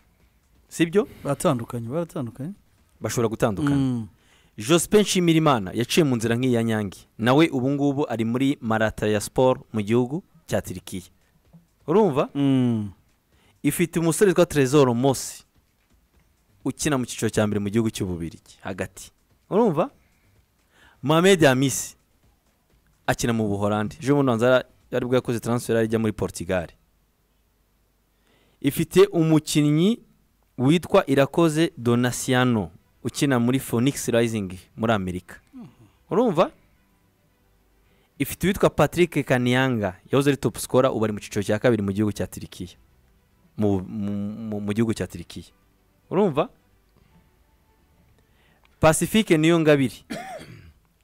sibyo baratandukanye baratandukanye bashobora gutandukana Mm, joseph nshimirimana yaciye mu nzira nk'iya nyange nawe ubu ngubu ari muri marata ya siporo mu gihugu cya tirikiya urumva mm, ifite umusore witwa trezor mosi ukina mu cyiciro cya mbere mu gihugu cy'ububirigi hagati urumva mohamed hamisi akina mu buhorandi ejo bundi hanze ari bwo yakoze transfer ajya muri portugal ifite umukinnyi witwa irakoze donasiano ukina muri phoenix rising muri amerika urumva ifite uwitwa patrick kaniyanga yahoze ari top scorer ubu ari mu cyiciro cya kabiri mu gihugu cya tirikiya mu- mu- mu- mu gihugu cya tirikiya urumva pacifique niyo ngabiri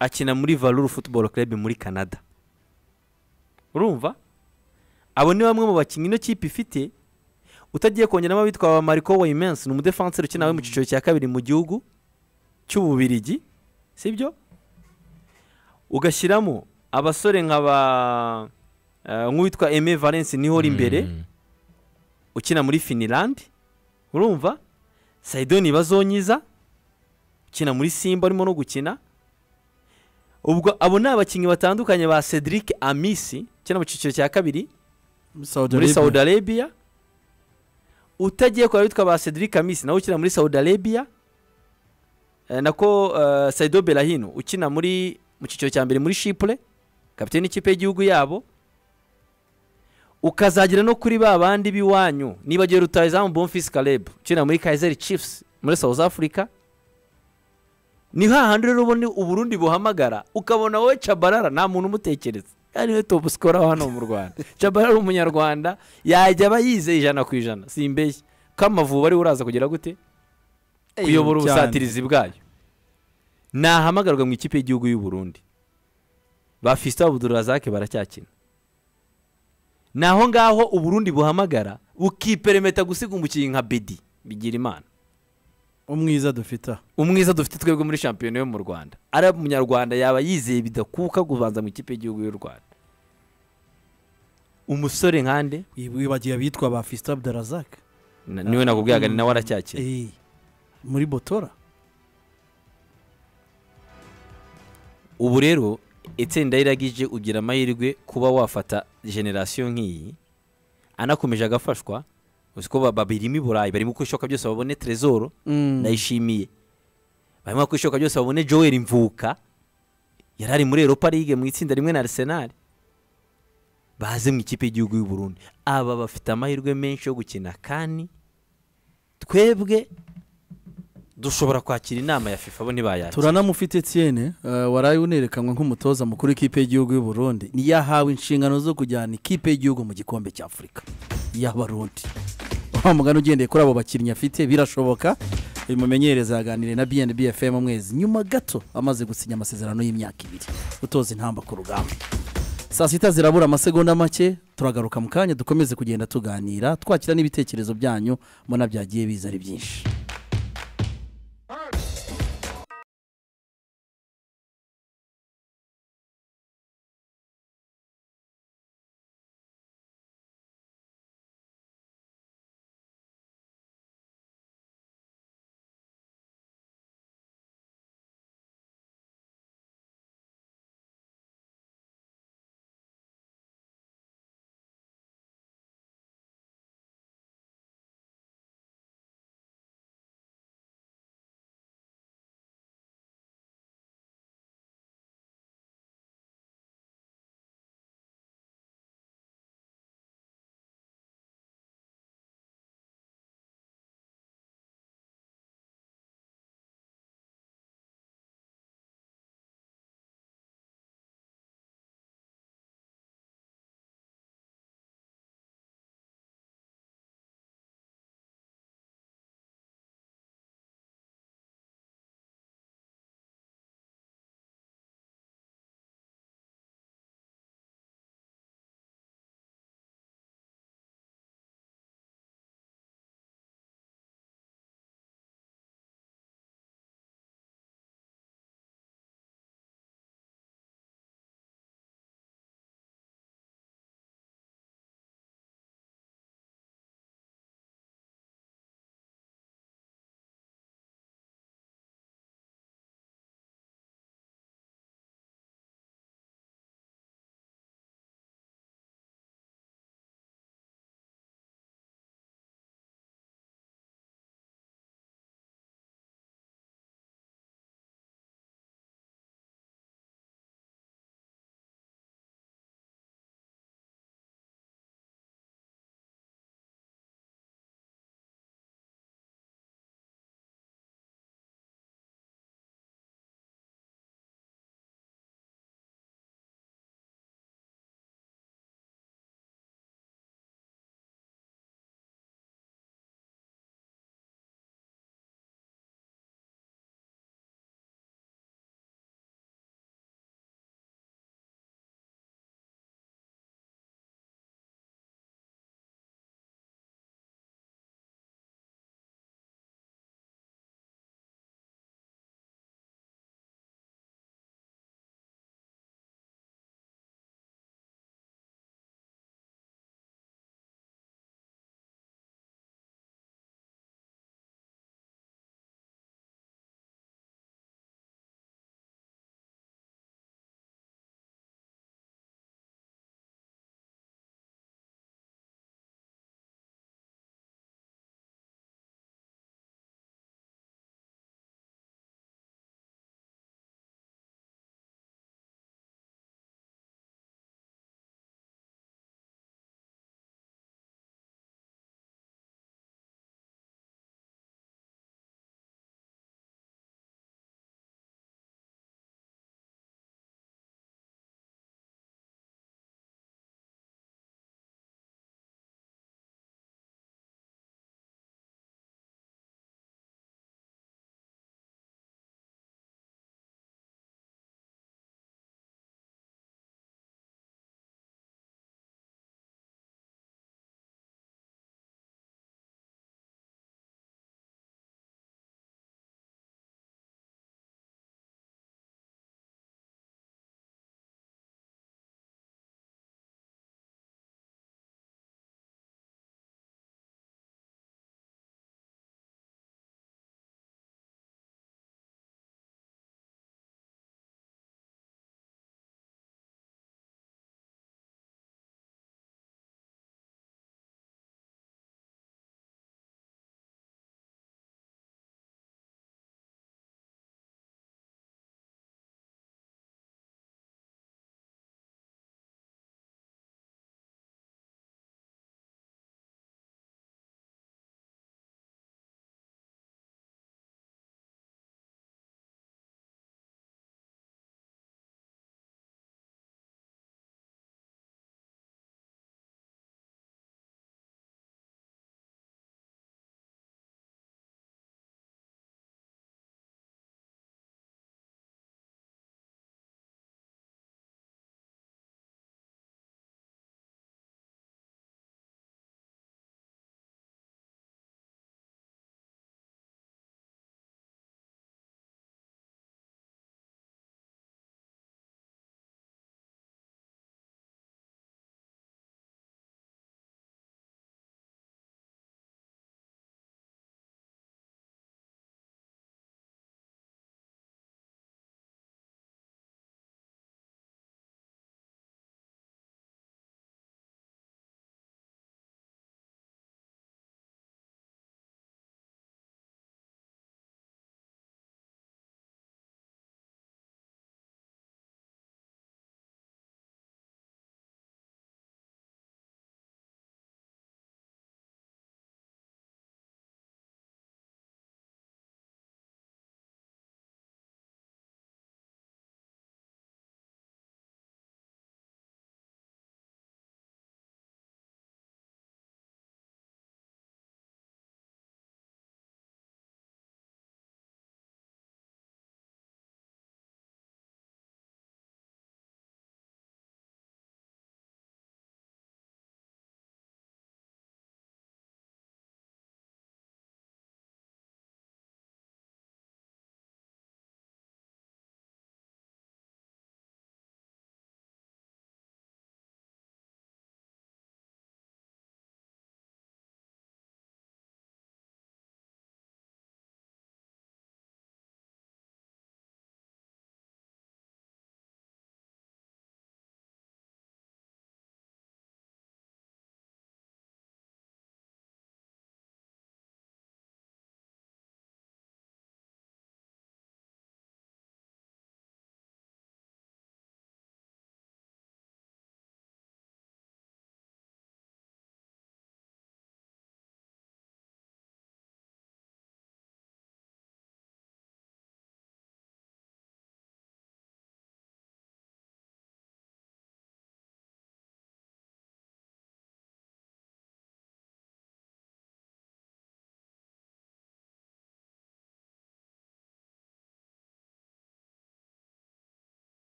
akina muri valuru football club muri canada urumva abo ni bamwe mu bakinnyi ino kipe ifite utagiye kongeramo abitwa ba mariko wayimensi ni umudefanseri ukina we mu cyiciro cya kabiri mu gihugu cy'ububirigi sibyo ugashyiramo abasore nka ba eh, nk'uwitwa eme valence niho uri imbere Mm. ukina muri finilandi urumva sayidoni bazonyiza ukina muri simba urimo no gukina ubwo abo ni abakinnyi batandukanye ba cedric amisi ukina mu cyiciro cya kabiri muri Saudi muri Arabia. saudi arabia utagiye kwa witwa ba cedric amisi nawe ukina muri saudi arabia Eh, nako eh, saido berahino ukina muri mu cyiciro cya mbere muri shipure kapitene ikipe y'igihugu yabo ukazagera no kuri ba bandi b'iwanyu nibagiwe rutayizamu bonfisi karebu ukina muri kayizeri cifusi muri south africa ni hahandi rero ubona uburundi buhamagara ukabona wowe cabarara nta muntu umutekereza ariwe topu sikora hano mu rwanda cabarara ari umunyarwanda yajya aba yizeye ijana ku ijana simbeshya ko amavubi ariwe uraza kugera gute kuyobora cyane. ubusatirizi bwayo nahamagarwa mu ikipe y'igihugu y'u Burundi ba fisita budurazake baracyakina naho ngaho uburundi buhamagara bukiperemeta gusiga umukinnyi nka bedi bigira imana umwiza dufite aha. umwiza dufite twebwe muri shampiyona yo mu rwanda ari umunyarwanda yaba yizeye bidakuka kubanza mu ikipe y'igihugu y'u rwanda umusore nkande wibagiwe abitwa ba fisita abdarazak na- niwe nakubwiyaga ni nawe aracyakina Eh, muri botora ubu rero itsinda riragije ugira amahirwe kuba wafata generasiyo nk'iyi anakomeje agafashwa uzi ko ba- babirimo i burayi barimo uko bishoboka byose babone trezoro ndayishimiye barimo uko bishoboka byose babone joel mvuka yari ari muri europa ligue mu itsinda rimwe na arsenal baze mu ikipe y'igihugu y'u Burundi aba bafite amahirwe menshi yo gukina kandi twebwe dushobora kwakira inama ya fifa bo ntibayakira turanamufite etienne eh, waraye unerekanwe nk'umutoza mukuru w'ikipe y'igihugu y'u Burundi niyo yahawe inshingano zo kujyana ikipe y'igihugu mu gikombe cya afurika y'abarundi wa mugani ugendeye kuri abo bakinnyi afite birashoboka uyu mumenyereza yaganiriye na bnb fm mwezi nyuma gato amaze gusinya amasezerano y'imyaka ibiri utoza intamba ku rugamba saa sita zirabura amasegonda make turagaruka mu kanya dukomeze kugenda tuganira twakira n'ibitekerezo byanyu mbona byagiye biza ari byinshi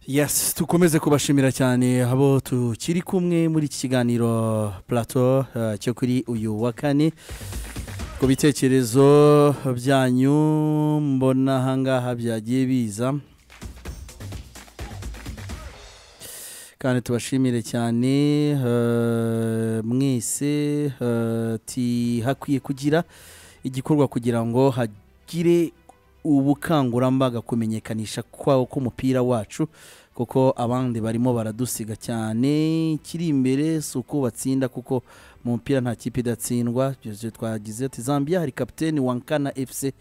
yes dukomeze kubashimira cyane abo tukiri kumwe muri iki kiganiro plateau eh, cyo kuri uyu wa kane ku bitekerezo byanyu mbona ahangaha byagiye biza kandi tubashimire cyane eh, mwese eh, ati hakwiye kugira igikorwa kugira ngo hagire ubukangurambaga kumenyekanisha kwawo k'umupira wacu kuko abandi barimo baradusiga cyane ikiri imbere si uko batsinda kuko mu mupira nta kipe idatsindwa byose twagize ati zambia hari kapiteni wankana efuse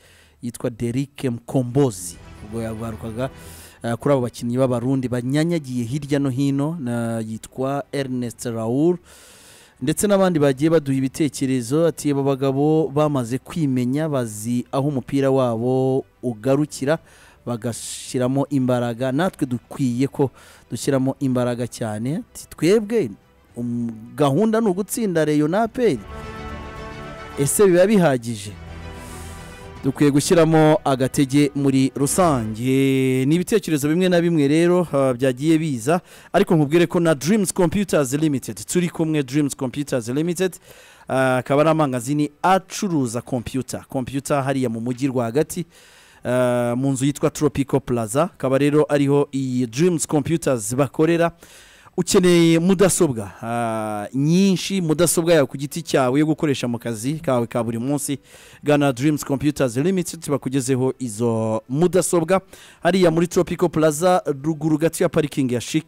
yitwa derike mkombozi ubwo yagarukaga eh, kuri abo bakinnyi b'abarundi banyanyagiye hirya no hino na- yitwa ernest raoul ndetse n'abandi bagiye baduha ibitekerezo ati aba bagabo bamaze kwimenya bazi aho umupira wabo ugarukira bagashyiramo imbaraga natwe dukwiye ko dushyiramo imbaraga cyane ati twebwe um, gahunda ni ugutsinda reyo na aperi ese biba bihagije dukwiye gushyiramo agatege muri rusange ni ibitekerezo bimwe na bimwe rero ah, byagiye biza ariko nkubwire ko na Dreams Computers Limited turi kumwe Dreams Computers Limited ah, akaba ari amangazini acuruza kompiyuta kompiyuta hariya mu mujyi rwagati ah, mu nzu yitwa Tropico Plaza akaba rero ariho iyi Dreams Computers bakorera ukeneye mudasobwa ah, nyinshi mudasobwa yawe ku giti cyawe yo gukoresha mu kazi kawe ka buri munsi gana Dreams Computers Limited bakugezeho izo mudasobwa hariya muri Tropico Plaza ruguru gato ya parikingi ya Chic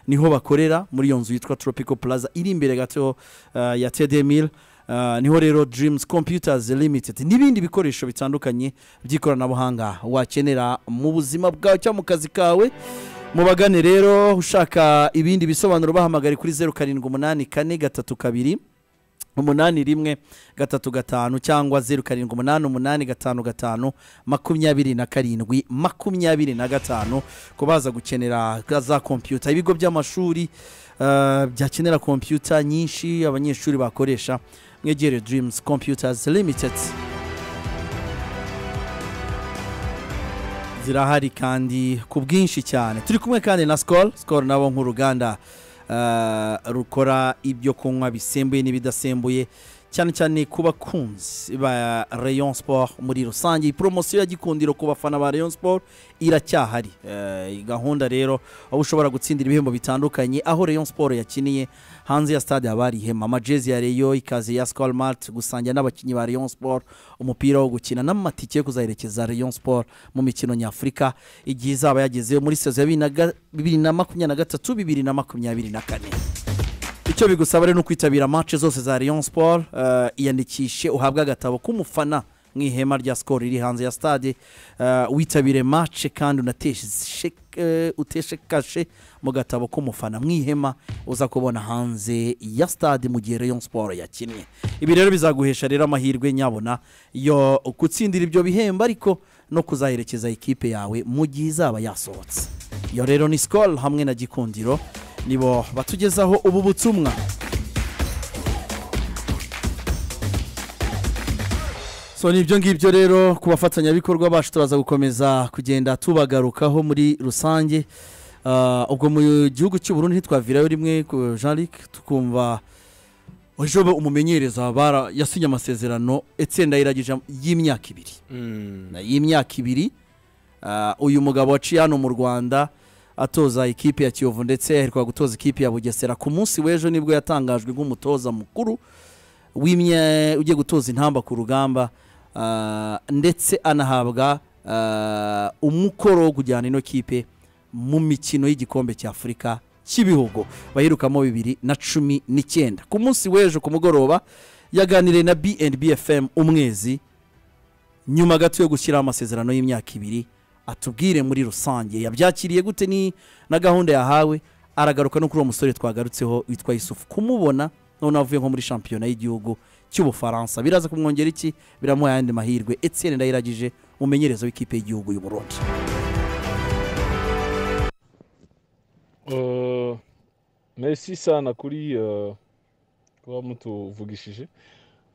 niho bakorera muri iyo nzu yitwa Tropico Plaza iri imbere gato ah, ya Tedemil Uh, niho rero Dreams Computers Limited n'ibindi bikoresho bitandukanye by'ikoranabuhanga wakenera mu buzima bwawe cyangwa mu kazi kawe mubagane rero ushaka ibindi bisobanuro bahamagare kuri zeru karindwi umunani kane gatatu kabiri umunani rimwe gatatu gatanu cyangwa zeru karindwi umunani umunani gatanu gatanu makumyabiri na karindwi makumyabiri na gatanu ku baza gukenera za kompiyuta ibigo by'amashuri eh, byakenera kompiyuta nyinshi abanyeshuri bakoresha mwegere Dreams Computers Limited zirahari kandi ku bwinshi cyane turi kumwe kandi na Skol Skol nabo nk'uruganda eh, rukora ibyo kunywa bisembuye n'ibidasembuye cyane cyane ku bakunzi ba Rayon Sport muri rusange iyi poromosiyo ya gikundiro ku bafana ba Rayon Sport iracyahari Eh, iyi gahunda rero aho ushobora gutsindira ibihembo bitandukanye aho Rayon Sport yakiniye hanze ya stade haba hari ihema amajezi ya Rayon ikaze ya Skol Mart gusangira n'abakinnyi ba Rayon Sport umupira wo gukina n'amatike yo kuzaherekeza Rayon Sport mu mikino nyafurika igihe izaba yagezeyo muri sezo ya bibiri na ga- bibiri na makumyabiri na gatatu bibiri na makumyabiri na kane icyo bigusaba rero ni ukwitabira match zose za Rayon Sport eh, iyandikishe uhabwe agatabo k'umufana mu ihema rya Skol riri hanze ya stade eh, witabire match kandi unateshe eh, uteshe kashe mu gatabo k'umufana mu ihema uza kubona hanze ya stade mu gihe Rayon Sport yakinnye ibi rero bizaguhesha rero amahirwe nyabona yo gutsindira ibyo bihembo ariko no kuzaherekeza ikipe yawe mu gihe izaba yasohotse iyo rero ni Skol hamwe na Gikundiro nibo batugezaho ubu butumwa so ni ibyo ngibyo rero ku bafatanyabikorwa bacu turaza gukomeza kugenda tubagarukaho muri rusange Ah, ubwo mu gihugu cy'u Burundi ntitwavirayo rimwe ku jean luc tukumva ejo umumenyereza bara yasinye amasezerano etsinda iragije y'imyaka ibiri Mm. Na y'imyaka ibiri ah, uyu mugabo waciye hano mu rwanda atoza ikipe ya kiyovu ndetse aheruka gutoza ikipe ya bugesera ku munsi w'ejo nibwo yatangajwe nk'umutoza mukuru w'imye ugiye gutoza intamba ku rugamba ah, ndetse anahabwa ah, umukoro wo kujyana ino kipe mu mikino y'igikombe cy'afurika cy'ibihugu bayirukamo bibiri na cumi n'icyenda ku munsi w'ejo ku mugoroba yaganiriye na bnb fm umwezi nyuma gato yo gushyiraho amasezerano y'imyaka ibiri atubwire muri rusange yabyakiriye gute ni na gahunda yahawe aragaruka no kuri uwo musore twagarutseho witwa yusufu kumubona none avuye nko muri shampiyona y'igihugu cy'ubufaransa biraza kumwongera iki biramuha ayandi mahirwe etienne ndayiragije umumenyereza w'ikipe y'igihugu y'u Burundi Uh, merci sana kuri uh, kuba mutuvugishije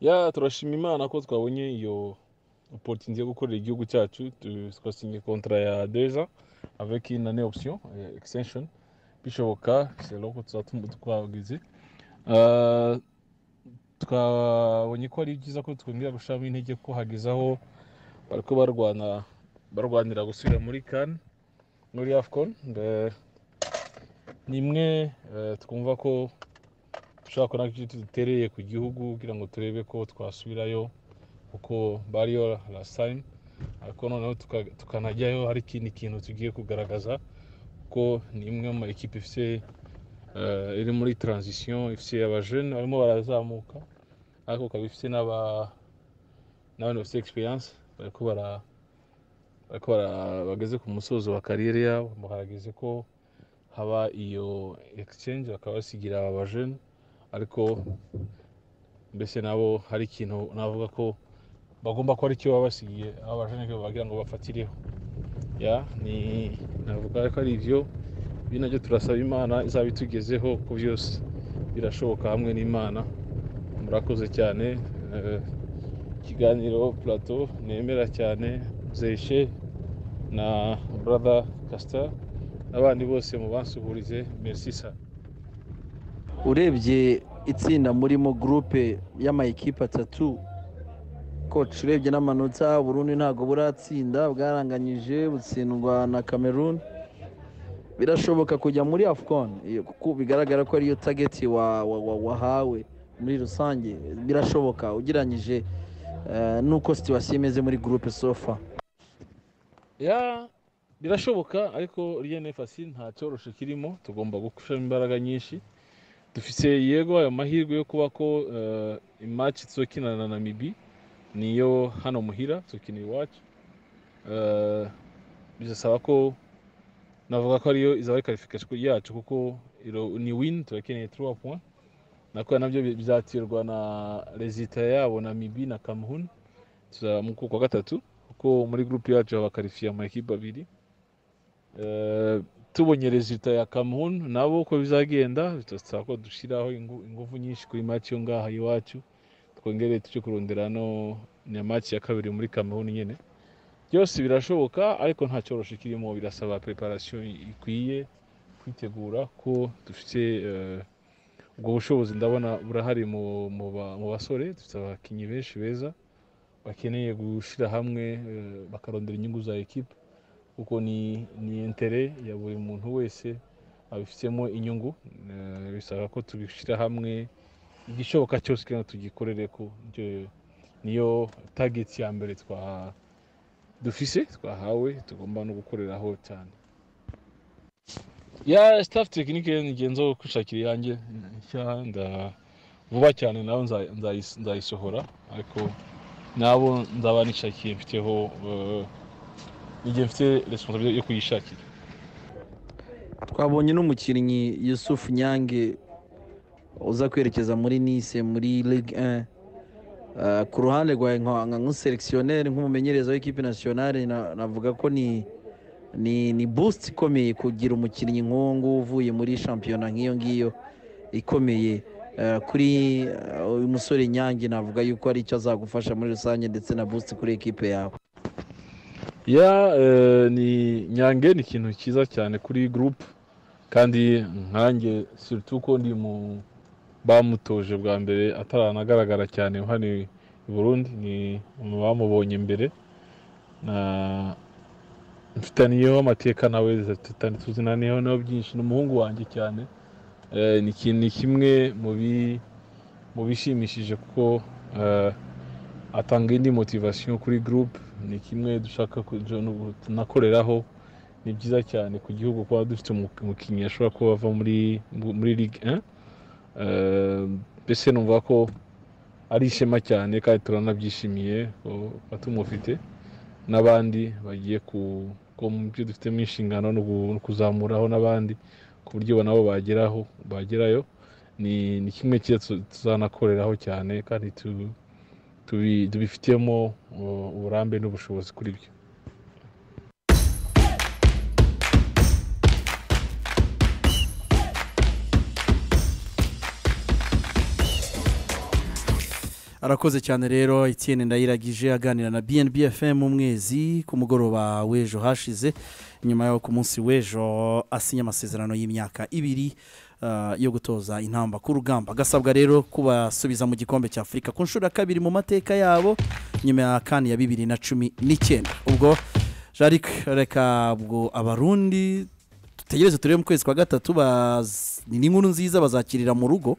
ya turashima imana ko twabonye iyo opportunité yo gukorera igihugu cyacu tu- twasinye contrat ya deux ans avec une année option, euh, extension. bishoboka selon uko tuzatuma twagize Eh, twabonye ko ari byiza ko twongera gushiramo intege ko hageze aho bariko barwana barwanira gusubira muri kan muri afcon Eh, ni imwe eh, twumva ko dushobora kubona ko dutereye ku gihugu kugira ngo turebe ko twasubirayo kuko bariyo last time ariko noneho tuka- tukanajyayo hari ikindi kintu tugiye kugaragaza ko ni imwe mu makipe ifite eh, iri muri transition ifite abajene barimo barazamuka ariko ikaba ifite n'aba- n'abantu bafite experience bariko bara- bariko bara- bageze ku musozo wa kariyeri yabo mu harageze ko haba iyo exchange bakaba basigira aba bajene ariko mbese nabo hari ikintu navuga ko bagomba ko ari cyo baba basigiye aba bajene bagira ngo bafatireho ya ni navuga ko ari ibyo ibi nabyo turasaba imana izaba itugezeho ku byose birashoboka hamwe n'imana murakoze cyane eh, ikiganiro plateau nemera cyane zeshe na brother kasita n'abandi bose mubansuhurize merci sa urebye itsinda murimo gurupe y'amayikipe atatu koci urebye n'amanota burundi ntabwo buratsinda bwaranganyije butsindwa na cameroon birashoboka kujya muri afcon iyo- kuko bigaragara ko ariyo tageti wa- wa- wa- wahawe muri rusange birashoboka ugereranyije eh, n'uko situwasiyo imeze muri gurupe sofa ya birashoboka ariko riyene fasi nta cyorosho kirimo tugomba gushiramo imbaraga nyinshi dufite yego ayo mahirwe yo kuba ko eh, imaci tuzokinana na namibi niyo hano muhira tuzokina iwacu Eh, bizasaba ko navuga ko ariyo izaba ari karifikasiyo yacu kuko iro- ni wini turakeneye turuwa puwa nako nabyo bi- bizaterwa na rezita yabo namibi na kamuhuni tuzamuka kwa gatatu kuko muri gurupe yacu habakarifiye amakipe abiri Eh, tubonye rezita ya kamun nabo uko bizagenda bitasaba ko dushyiraho ingu- ingufu nyinshi kuri maci yo ngaha iwacu twongere tujye kurondera no ni maci ya kabiri muri kamun nyine byose birashoboka ariko nta cyorosho kirimo birasaba preparation ikwiye kwitegura ko dufite eh, ubwo bushobozi ndabona burahari mu- mu ba- mu basore dufite abakinnyi benshi beza bakeneye gushyira hamwe eh, bakarondera inyungu za ekipe kuko ni ni intere ya buri muntu wese abifitemo inyungu Eh, bisaba ko tubishyira hamwe igishoboka cyose kugira ngo tugikorere ko Ibyo- niyo tageti ya mbere twa dufise twahawe tugomba no gukoreraho cyane ya staff tekinike ngenzo kwishakira iyanjye nshya nda- vuba cyane nawe nza- nzayis- nzayisohora ariko nabo nzaba nishakiye mfiteho eh, igihe mfite responsabilité yo kuyishakira twabonye n'umukinnyi yusufu nyange uza kwerekeza muri nice muri ligue 1 Eh, ku ruhande rwa nka- nka nk'uselectionneur nk'umumenyereza w'ikipe nationale na- navuga ko ni ni ni boost ikomeye kugira umukinnyi nk'uwo nguwo uvuye muri shampiyona nk'iyo ngiyo ikomeye Eh, kuri eh, uyu musore nyange navuga yuko ari icyo azagufasha muri rusange ndetse na boost kuri ekipe yawe ya eh, ni nyange ni ikintu cyiza cyane kuri gurupe kandi nkange surtout ko ndi mu bamutoje bwa mbere ataranagaragara cyane hano i burundi ni mu bamubonye mbere na mfitaniyeho amateka nawe tutani- tuzinaniyeho nawe byinshi ni umuhungu wanjye cyane Eh, ni ki- ni kimwe mu bi- mu bishimishije kuko eh, atanga indi motivasiyo kuri gurupe ni kimwe dushaka kuja no- tunakoreraho ni byiza cyane ku gihugu kuba dufite umu- umukinnyi ashobora kuba ava muri mu- muri ligue 1 Eh, mbese numva ko ari ishema cyane kandi turanabyishimiye ko batumufite n'abandi bagiye ku ko mu byo dufitemo inshingano no gu- no kuzamuraho n'abandi ku buryo nabo bageraho bagerayo ni ni kimwe cyiza tu- tuzanakoreraho cyane kandi tu tubi- tubifitemo uh, uburambe n'ubushobozi kuri byo arakoze cyane rero Etienne ndayiragije aganira na BNB FM umwezi ku mugoroba w'ejo hashize nyuma yo ku munsi w'ejo asinya amasezerano y'imyaka ibiri ah, yo gutoza intamba ku rugamba agasabwa rero kubasubiza mu gikombe cya afurika ku nshuro ya kabiri mu mateka yabo nyuma ya kane ya bibiri na cumi n'icyenda ubwo jarik reka ubwo abarundi dutegereze turebe mu kwezi kwa gatatu baz- ni inkuru nziza bazakirira mu rugo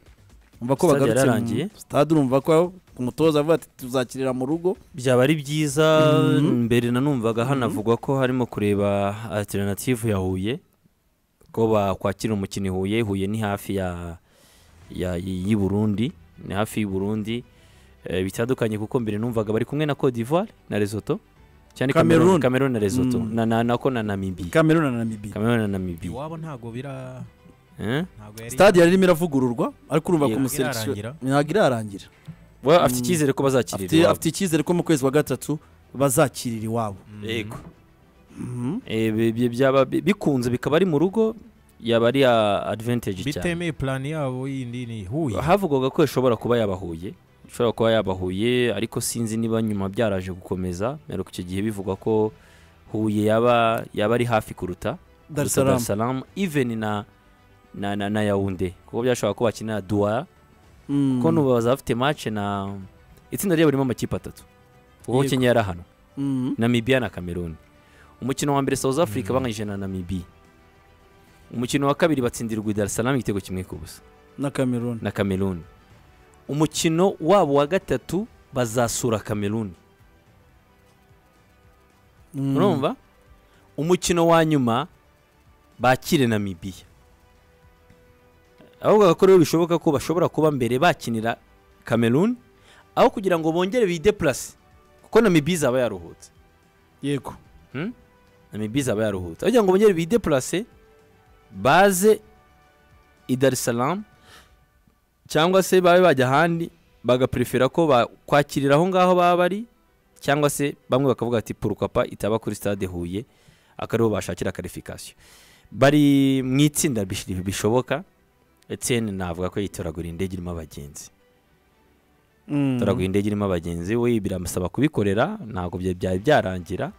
umva ko Stade bagarutse mu- yararangiye. stade urumva ko umutoza avuga ati tuzakirira mu rugo byaba ari byiza Mhm. mbere nanumvaga hanavugwa ko harimo kureba alternative ya huye ko bakwakira umukino i huye huye ni hafi ya ya- y'i burundi ni hafi y'i burundi Eh, bitandukanye kuko mbere numvaga bari kumwe na cote d'ivoire na lesotho cyane Cameroon. cameroon cameroon na lesotho Mm. na na nako na namibia kameruna na namibia cameroon na namibia iwabo ntago bira eh ntago yari stade yari irimo iravugururwa ariko urumva ko Ntabwo umuserekisiyo irarangira. ntabwo irarangira Well, afite Mm. icyizere ko bazakirira afite iwabo. afite icyizere ko mu kwezi kwa gatatu bazakirira iwabo yego Eh, bi- bi- byaba bi- bikunze bikaba ari mu rugo yaba ari ah, advantage cyane bitemeye plan yabo yindi ni huye havugwaga ko ishobora kuba yabahuye ishobora kuba yabahuye ariko sinzi niba nyuma byaraje gukomeza ariko icyo gihe bivuga ko huye yaba yaba ari hafi kuruta Dar es kuruta Salaam Salaam even na na na, na Yaounde kuko byashobora ko bakina Douala Mm. kuko nubaza bafite match na itsinda ryabo ririmo amakipe atatu kuko Yego. Kenya yarahano Mm. Namibia na Cameroon umukino wa mbere South Africa banganyije na Namibia umukino wa kabiri batsindirwa i Dar es Salaam igitego kimwe ku busa na kameruna na Cameroon umukino wabo wa gatatu bazasura Cameroon Mm. urumva umukino wa nyuma bakire Namibia ahubwo ko rero bishoboka ko bashobora kuba mbere bakinira Cameroon aho kugira ngo bongere bideplase kuko Namibia izaba yaruhutse yego Namibia izaba yaruhutse aho kugira ngo bongere bideplase baze i Dar es Salaam cyangwa se babe bajya ahandi bagaprefera ko bakwakirira aho ngaho baba bari cyangwa se bamwe bakavuga ati purukapa itaba kuri stade huye akariho bashakira karifikasiyo bari mu itsinda bish- bishoboka Etienne navuga ko yitoragura indege irimo abagenzi Mm. toragura indege irimo abagenzi we biramusaba kubikorera ntabwo bya- byari byarangira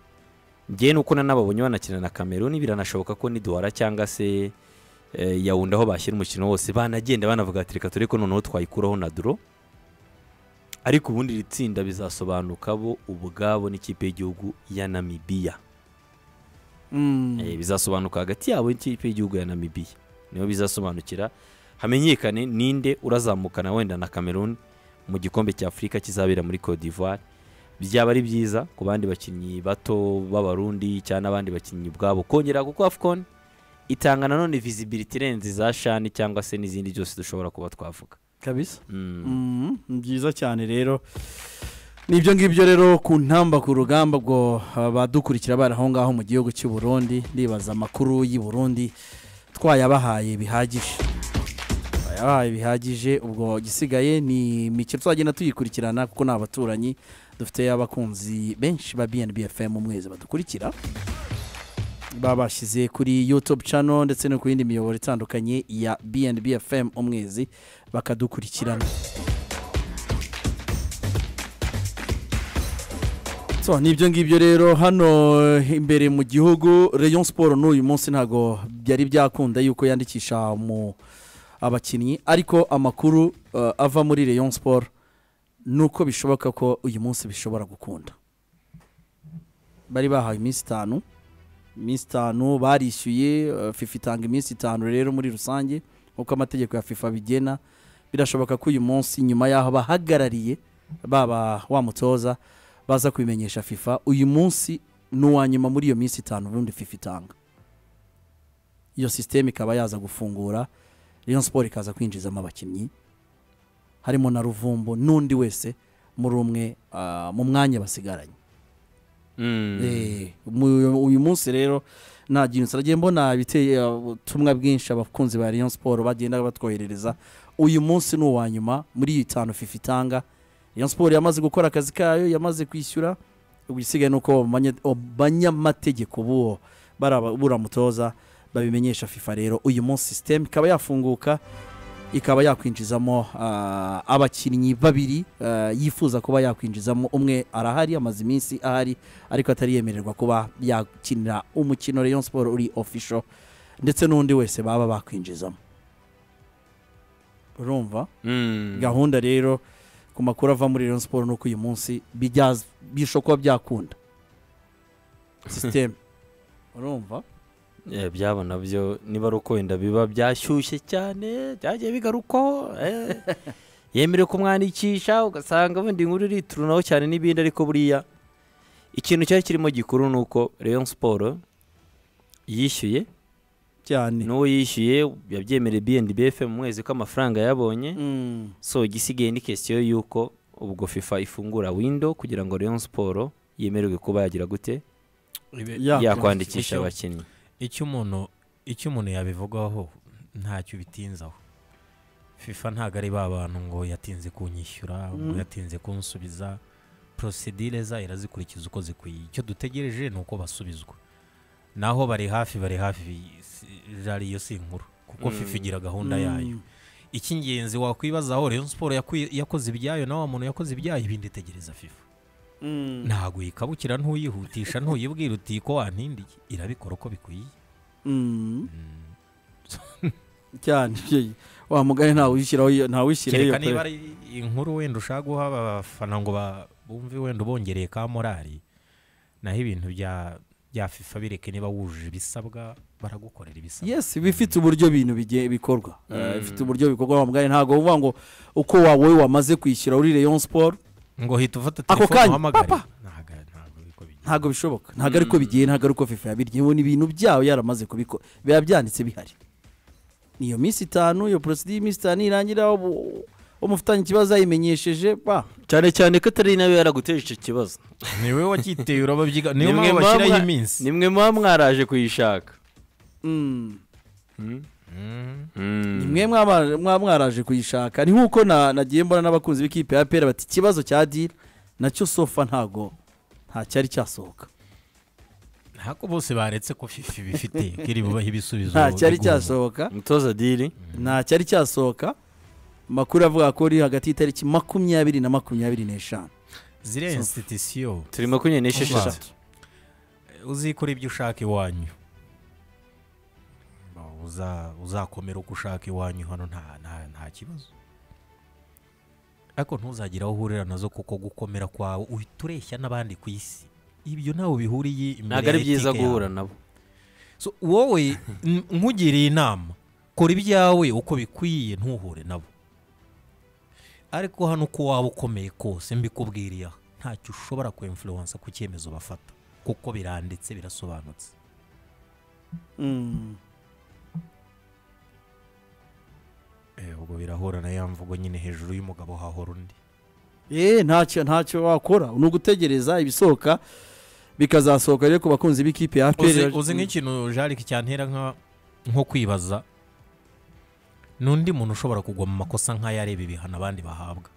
njyewe nuko nanababonye banakina na Cameroon biranashoboka ko niduhara cyangwa se eh, yawundi aho bashyira umukino wose banagenda banavuga ati reka tureko noneho twayikuraho na duro ariko ubundi iri tsinda bizasobanuka bo ubwabo n'ikipe y'igihugu ya Namibia Mm. Eh, bizasobanuka hagati yabo n'ikipe y'igihugu ya Namibia niyo bizasobanukira hamenyekane ninde urazamukana wenda na Cameroon mu gikombe cya Afurika kizabera muri Cote d'Ivoire byaba ari byiza ku bandi bakinnyi bato b'abarundi cyangwa n'abandi bakinnyi ubwabo kongera kuko AFCON itanga nanone visibility irenze za shani cyangwa se n'izindi zose dushobora kuba twavuga kabisa Mm. Mm, ni byiza cyane rero nibyo ngibyo rero ku ntamba ku rugamba bwo badukurikira bari aho ngaho mu gihugu cy'u Burundi ndibaza amakuru y'i Burundi twayabahaye bihagije twayabahaye bihagije ubwo igisigaye ni mike twagenda tuyikurikirana kuko ni abaturanyi dufite abakunzi benshi ba BNB FM mu mwezi badukurikira babashyize kuri youtube channel ndetse no ku yindi miyoboro itandukanye ya BNB FM umwezi bakadukurikirana so nibyo ngibyo rero hano imbere mu gihugu rayon siporo n'uyu munsi ntabwo byari byakunda yuko yandikisha mu abakinnyi ariko amakuru eh, ava muri rayon siporo ni uko bishoboka ko uyu munsi bishobora gukunda bari bahawe iminsi itanu iminsi itanu barishyuye eh, fifa itanga iminsi itanu rero muri rusange nk'uko amategeko ya fifa bigena birashoboka ko uyu munsi nyuma y'aho bahagarariye baba wa mutoza baza kubimenyesha fifa uyu munsi ni uwa nyuma muri iyo minsi itanu ubundi fifa itanga iyo sisiteme ikaba yaza gufungura rayon siporo ikaza kwinjizamo abakinnyi harimo na ruvumbu n'undi wese muri umwe ah, mu mwanya basigaranye Mm. Eh, mu- uyu munsi rero nta kintu nsigaye mbona ibiteye ubutumwa bwinshi abakunzi ba Rayon Sport bagenda batwoherereza uyu munsi ni uwa nyuma muri iyi itanu FIFA itanga Rayon Sport yamaze gukora akazi kayo yamaze kwishyura ubwo igisigaye ni uko abanye- abanyamategeko b'uwo baramutoza babimenyesha FIFA rero uyu munsi sisiteme ikaba yafunguka ikaba yakwinjizamo ah, abakinnyi babiri ah, yifuza kuba yakwinjizamo umwe arahari amaze iminsi ahari ariko atari yemererwa kuba yakinira umukino Rayon Sport uri official ndetse n'undi wese baba bakwinjizamo urumva Mm. gahunda rero ku makuru ava muri Rayon Sport nuko uyu munsi bijyaza bishobora kuba byakunda sisiteme urumva Eh, byaba nabyo niba ari uko wenda biba byashyushye cyane byagiye bigarukaho eh. yemerewe kumwandikisha ugasanga wenda inkuru iriturunaho cyane n'ibindi ariko buriya ikintu cyari kirimo gikuru ni uko Rayon Sport yishyuye cyane n'uwo yishyuye yabyemereye BNDBF mu mwezi ko amafaranga yabonye Mm. so igisigaye ni kesiyo y'uko ubwo fifa ifungura windo kugira ngo Rayon Sport yemererwe kuba yagira gute Ya- yakwandikisha abakinnyi icyo umuntu icyo umuntu yabivugaho ntacyo bitinzaho fifa ntabwo ari ba bantu ngo yatinze kunyishyura ngo yatinze kunsubiza porosidire zayo irazikurikiza uko zikwiye icyo dutegereje ni uko basubizwa naho bari hafi bari hafi si- jari iyo si inkuru kuko fifa igira gahunda yayo icy'ingenzi wakwibazaho Rayon Sport yakwi- yakoze ibyayo na wa muntu yakoze ibyayo ibindi tegereza fifa Mm. ntabwo uyikabukira ntuyihutisha ntuyibwira uti ko wantindiye irabikora uko bikwiye Mm. cyane byeyi. wa mugani ntawe wishyiraho iyo- ntawe wishyiraho iyo kereka niba pe. ari inkuru wenda ushaka guha abafana ngo ba- bumve wenda ubongereye ka morali naho ibintu bya bya fifa bireke niba wujuje ibisabwa baragukorera ibisabwa yes bifite uburyo ibintu bigiye bikorwa Eh, bifite uburyo bikorwa wa mugani ntabwo uvuga ngo uko wowe wamaze kwishyura uri Rayon Sport ngo hita ufata Ako telefone kanya, uhamagare papa! ntabwo ntabwo ariko bijya ntabwo bishoboka ntabwo ariko bigiye ntabwo ariko fifa yabirye ubu ni ibintu byawe yaramaze kubikora biba byanditse bihari niyo minsi itanu iyo porosidi y'iminsi itanu irangira ubu- umufitanye ikibazo yayimenyesheje ba cyane cyane ko atari nawe yaraguteje icyo kibazo ni wowe wacyiteye urababyiga niyo mpamvu bashyiraho iminsi nimwe muba mwaraje kuyishaka Mm. Mm. ni mwe mwaba- mwa- mwaraje kuyishaka ni nk'uko na- nagiye mbona n'abakunzi b'ikipe ya pera bati ikibazo cya dira nacyo sofa ntago ntacyari cyasohoka ntabwo bose baretse ko fifa ibifite kiri bubahe ibisubizo ntacyari bigomba. cyasohoka umutoza diri ntacyari cyasohoka amakuru avuga ko uri hagati y'itariki makumyabiri na makumyabiri n'eshanu ziriya insitisiyo turi makumyabiri Umva, n'esheshatu uzikora ibyo ushaka iwanyu Uza- uzakomera uko ushaka iwanyu hano nta nta- nta kibazo ariko ntuzagire aho uhurira nazo kuko gukomera kwawe uhita ureshya n'abandi ku isi ibyo ntawe bihuriye imbere ntabwo ari ya byiza etike guhura yawe. nabo So, wowe n- nkugiriye inama kora ibyawe uko bikwiye ntuhure nabo ariko hano uko waba ukomeye kose mbikubwiriye aha ntacyo ushobora kwemfuruwansa ku cyemezo bafata kuko biranditse birasobanutse Mm. Eh, ubwo birahura na ya mvugo nyine hejuru y'umugabo hahora undi Eh ntacyo ntacyo wakora ni ugutegereza ibisohoka bikazasohoka rero ku bakunzi b'ikipe ya APR uzi nk'ikintu jarike cyantera nka nko kwibaza ni undi muntu ushobora kugwa mu makosa nk'ayo areba ibihano abandi bahabwa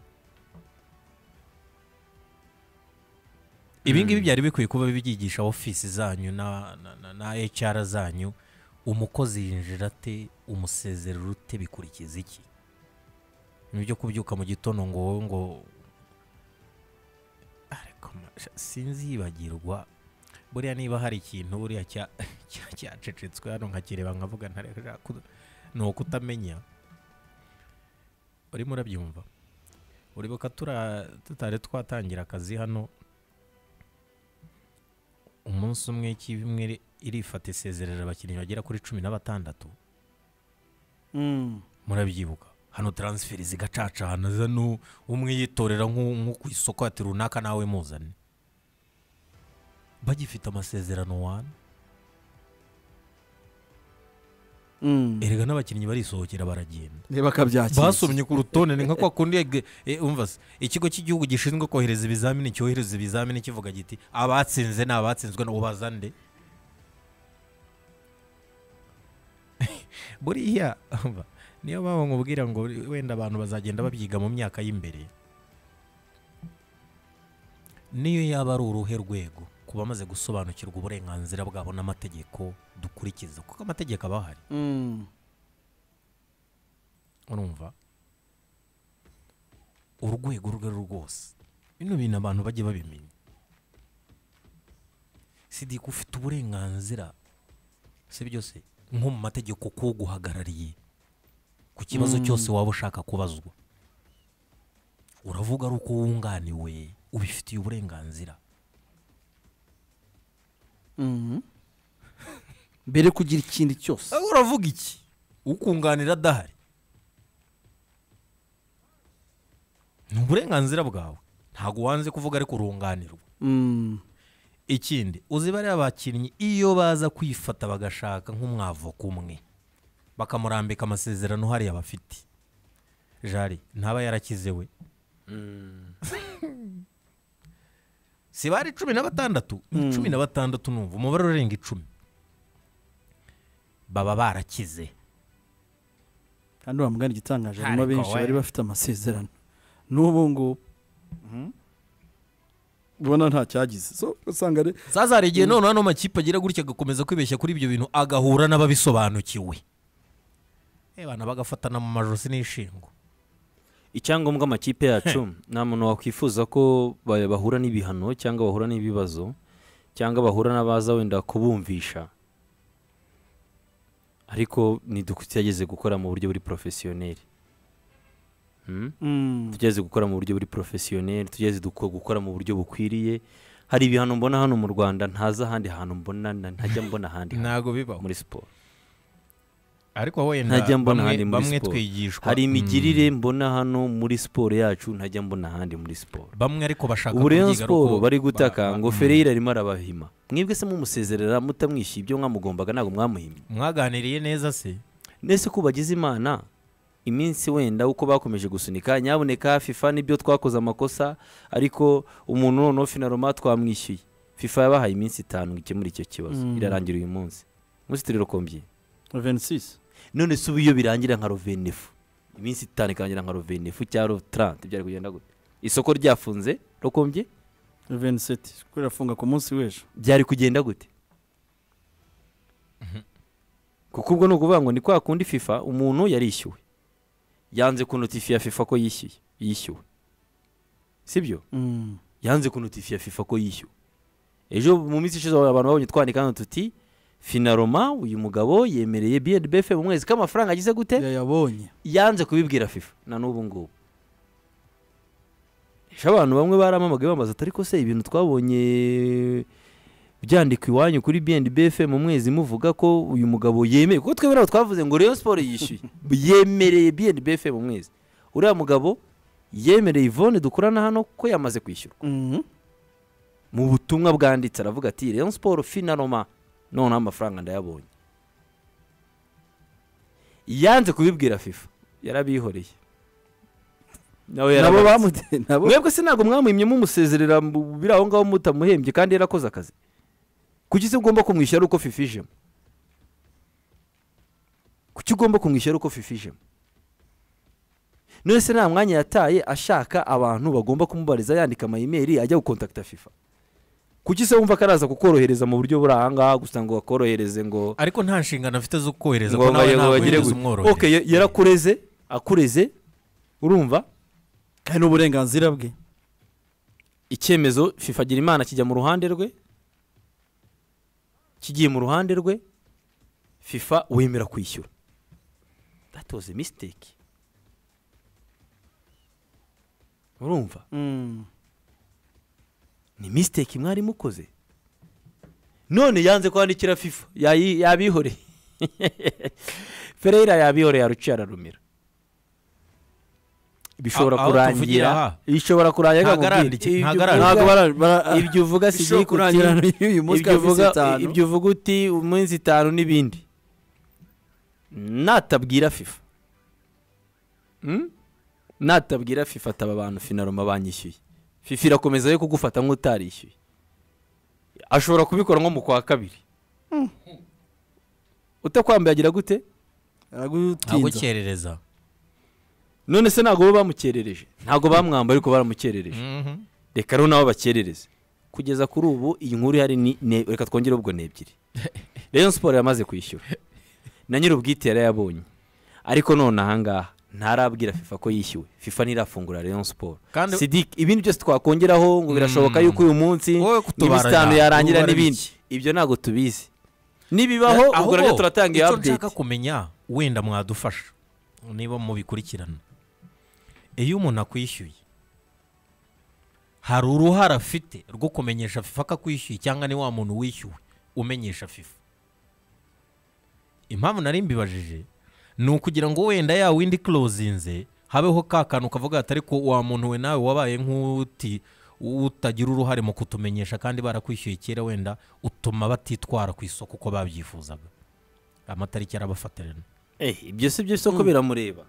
ibi ngibi byari bikwiye kuba bibyigisha ofisi zanyu na, na, na, na HR zanyu umukozi yinjira ate umusezerera ute bikurikiza iki nibyo kubyuka mu gitondo ngo wowe ngo ariko masha, sinzibagirwa buriya niba hari ikintu buriya cya- cya- cyacecetswe hano nkakireba nkavuga ntareka ku- ni ukutamenya urimo urabyumva uribuka tura- tutari twatangira akazi hano umunsi umwe ikipe imwe iri- irifata isezerera abakinnyi bagera kuri cumi na batandatu Mm. murabyibuka hano taransiferi zigacacana zano umwe yitorera nk'u- nko ku isoko ati runaka nawe muzane bagifite amasezerano wana Mm. erega n'abakinnyi barisohokera baragenda reba akabyakira basomye ku rutonde ni nka kwa kundi yag- eh, umva se, ikigo cy'igihugu gishinzwe kohereza ibizamini cyohereza ibizamini kivuga giti abatsinze ni abatsinzwe ni ubazande buriya umva, niyo mpamvu nkubwira ngo wenda abantu bazagenda babyiga mu myaka y'imbere niyo yaba ari uruhe rwego ku bamaze gusobanukirwa uburenganzira bwabo n'amategeko dukurikiza kuko amategeko aba ahari Mm. urumva urwego urwo ari rwo rwose bino bintu abantu bajye babimenya sidika ufite uburenganzira si byo se nko mu mategeko ko guhagarariye ku kibazo cyose waba ushaka kubazwa uravuga ari uko wunganiwe ubifitiye uburenganzira Mhm. mbere yo kugira ikindi cyose Aho uravuga iki ukunganira adahari ni uburenganzira bwawe ntabwo wanze kuvuga ariko urunganirwa Mm. ikindi uzi bariya bakinnyi iyo baza kwifata bagashaka nk'umwavoka umwe bakamurambika amasezerano hariya bafite jari ntaba yarakize we si bari cumi na batandatu ni cumi na batandatu numva umubare urenga icumi baba barakize kandi uriya mugani igitangaje harimo Ariko benshi we. bari bafite amasezerano n'ubu ngubu ubona nta cyagize so usanga ari zaza hari igihe noneho ano makipe agira gutya agakomeza kwibeshya kuri ibyo bintu agahura n'ababisobanukiwe ebana bagafatana mu majosi n'ishingo icyangombwa amakipe yacu nta muntu wakwifuza ko ba- bahura n'ibihano cyangwa bahura n'ibibazo cyangwa bahura n'abaza wenda kubumvisha ariko ntidukugerageze gukora mu buryo buri porofesiyoneri Hmm? Mm. tugeze gukora mu buryo buri porofesiyoneri tugeze gukora mu buryo bukwiriye hari ibihano mbona hano mu rwanda ntaza ahandi hantu mbona na- ntajya mbona ahandi hantu ntabwo bibaho muri siporo ariko wenda ntajya mbona bamwe- ahandi muri bamwe siporo twigishwa hari Mm. imigirire mbona hano muri siporo yacu ntajya mbona ahandi muri siporo bamwe ariko bashaka ubu rero kubyiga ariko siporo bari ba- gutaka ba- ngo Mm. fereyira arimo arabahima mwebwe se mumusezerera mutamwishyuye ibyo mwamugombaga ntabwo mwamuhimye mwaganiriye neza se nese ko bagize imana iminsi wenda uko bakomeje gusunika nyaboneka fifa n'ibyo twakoze amakosa ariko umuntu noneho finaroma twamwishyuye fifa yabahaye iminsi itanu ngo ikemure icyo kibazo Mm. irarangira uyu munsi umunsi turi rukombye 26 none se ubu iyo birangira nka rovenefu iminsi itanu ikarangira nka rovenefu cyangwa rotarante byari kugenda gute isoko ryafunze rukombye 27 kuko irafunga ku munsi w'ejo byari kugenda gute kuko ubwo ni ukuvuga ngo ni kwa kundi fifa umuntu yarishyuwe yanze kunotifiya fifa ko yishyuye yishyuwe sibyo Mm. yanze kunotifiya fifa ko yishyuwe ejo mu minsi ishize abantu babonye twandika hano tuti finaroma uyu mugabo yemereye bnbf mu mwezi k'amafaranga agize gute yayabonye yanze kubibwira fifa na n'ubu ngubu ejo abantu bamwe baramamagaye bambaza ati ariko se ibintu twabonye byandikwa iwanyu kuri bnbf mu mwezi muvuga ko uyu mugabo yemeye kuko twebwe nabo twavuze ngo rayon siporo yishyuye yemereye bnbf mu mwezi uriya mugabo yemereye ivone dukorana hano ko yamaze kwishyura Mhm. mu butumwa bwanditse aravuga ati rayon siporo finaroma noneho amafaranga ndayabonye yanze kubibwira fifa yarabihoreye nabo nabo yarabazi. bamute nabo mwebwe se ntabwo mwamuhimye mumusezerera mu- biri aho ngaho mutamuhembye kandi yarakoze akazi kuki se ugomba kumwishyura ari uko fifa ijemo kuki ugomba kumwishyura ari uko fifa ijemo none se nta mwanya yataye ashaka abantu bagomba kumubariza yandika amayimeri ajya gukontakita fifa kuki se wumva ko araza kukorohereza mu buryo buri aha ngaha gusa ngo bakorohereze ngo ariko nta nshingano afite zo kohereza ngo ko nawe ngo bagire ntakohereza gutya umworohera Ok, ya- yarakureze akureze urumva hari n'uburenganzira bwe icyemezo fifa agira imana kijya mu ruhande rwe kigiye mu ruhande rwe fifa wemera kwishyura that was a mistake urumva Mm. ni mistake mwari mukoze none yanze kwandikira fifa yayi- yabihoreye fereyira yabihoreye aruciye ararumira bishobora aho tuvugira aha. kurangira bishobora kurangira Ntago akakubwira, arandike- ibyo ntago uvuga- arandike. ntabwo bara- bara- ibyo uvuga si bishobora kurangira n'uyu munsi ibyo kandi uvuga minsi itanu. ibyo uvuga uti umunsi itanu n'ibindi natabwira fifa Hmm? natabwira fifa ataba abantu finaroma banyishyuye fifa irakomeza yo kugufata nk'utarishyuye ashobora kubikora nko mu kwa kabiri utakwambaye agira gute ntabwo aragutinza cyerereza none se ntabwo bo bamukerereje ntabwo bamwambaye ariko baramukerereje reka rero nabo bakerereze kugeza kuri ubu iyi nkuru ihari ni ne- reka twongere ubwo ni ebyiri rayon siporo yamaze kwishyura na nyir'ubwite yarayabonye ariko none ahangaha ntarabwira fifa ko yishyuwe fifa ntirafungura rayon siporo Kandi- sidiki ibindi byose twakongeraho ngo birashoboka yuko uyu munsi Wowe kutubara iminsi itanu ya- yarangira ubara n'ibindi ibyo ntabwo tubizi nibibaho ubwo nabyo turatanga iyi icyo update nshaka kumenya wenda mwadufasha niba mubikurikirana iyo umuntu akwishyuye hari uruhare afite rwo kumenyesha fifa ko akwishyuye cyangwa ni wa muntu wishyuwe umenyesha fifa impamvu nari mbibajije ni ukugira ngo wenda ya windi closinze habeho ka kantu kavuga ati ariko wa muntu we nawe wabaye nk'uti utagira uruhare mu kutumenyesha kandi barakwishyuye kera wenda utuma batitwara ku isoko uko babyifuzaga amatariki arabafatirana Eh, ibyo si byo isoko biramureba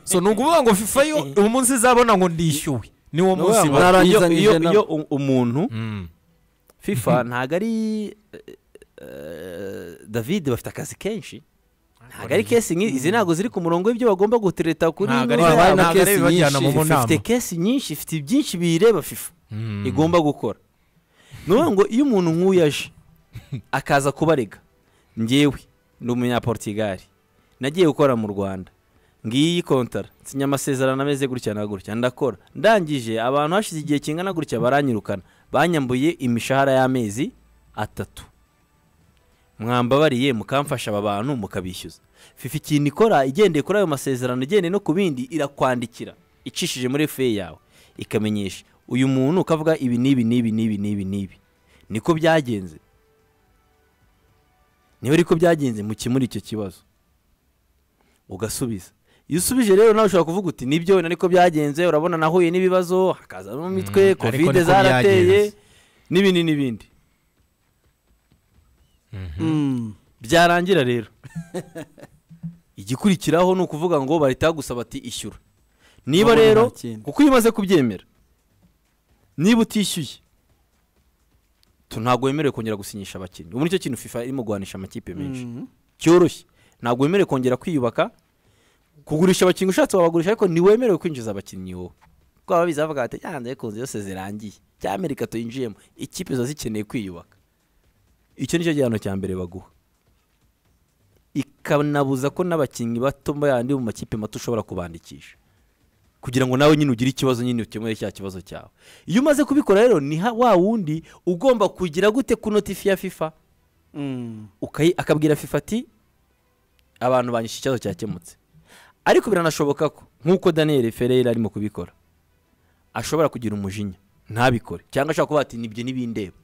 so ni ukuvuga ngo fifa yo uwo munsi izabona ngo ndishyuwe ni wo wa- munsi ba- Nara- iyo Narangizanyije iyo- na- iyo u- umuntu Mm. fifa ntabwo ari eh, eh, david bafite akazi kenshi ntabwo ari kesi nk'izi izi ntabwo ziri ku murongo w'ibyo bagomba gutereta kuri ntabwo ari ino Wabaye na ntabwo ari kesi ibibajyana mu nyinshi, Fifa nama ifite kesi nyinshi ifite byinshi biyireba fifa Mm. igomba gukora ni ukuvuga ngo iyo umuntu nk'uyu aje akaza kubarega ngewe ni umunyaportigali nagiye gukora mu rwanda ngiyi kontara nsinya amasezerano ameze gutya na gutya ndakora ndangije abantu hashize igihe kingana gutya baranyirukana banyambuye imishahara y'amezi atatu mwambabariye mukamfasha aba bantu mukabishyuza fifa ikintu ikora igendeye kuri ayo masezerano igendeye no ku bindi irakwandikira icishije muri feye yawe ikamenyesha uyu muntu ukavuga ibi n'ibi n'ibi n'ibi n'ibi n'ibi niko byagenze niba ariko byagenze mukemure icyo kibazo ugasubiza iyo usubije rero nawe ushobora kuvuga uti nibyo wenda niko byagenze urabona nahuye n'ibibazo hakazamo imitwe ariko kovide niko zarateye byagenze. n'ibindi n'ibindi Mm. byarangira rero igikurikiraho ni ukuvuga ngo bahita bagusaba ati ishyura niba Urabona rero nta kindi. kuko iyo umaze kubyemera niba utishyuye tu- ntabwo wemerewe kongera gusinyisha abakinnyi ubu nicyo kintu fifa irimo guhanisha amakipe menshi Mhm. cyoroshye ntabwo wemerewe kongera kwiyubaka kugurisha abakinnyi ushatse wabagurisha ariko ntiwemerewe kwinjiza abakinnyi wowe kuko baba biza bavuga bati yanze kunzi zose zirangiye cyangwa amerika tuyinjiyemo ikipe ziba zikeneye kwiyubaka icyo nicyo gihano cya mbere baguha ikanabuza ko n'abakinnyi bato yandi mu makipe mato ushobora kubandikisha kugira ngo nawe nyine ugire ikibazo nyine ukemure cya kibazo cyawe iyo umaze kubikora rero ni ha- wa wundi ugomba kugira gute ku notifi ya fifa Mm. ukayi- akabwira fifa ati abantu banyishe ikibazo cyakemutse ariko biranashoboka ko nk'uko daniel ferreira arimo kubikora ashobora kugira umujinya ntabikore cyangwa ashobora kuba ati nibyo ntibindeba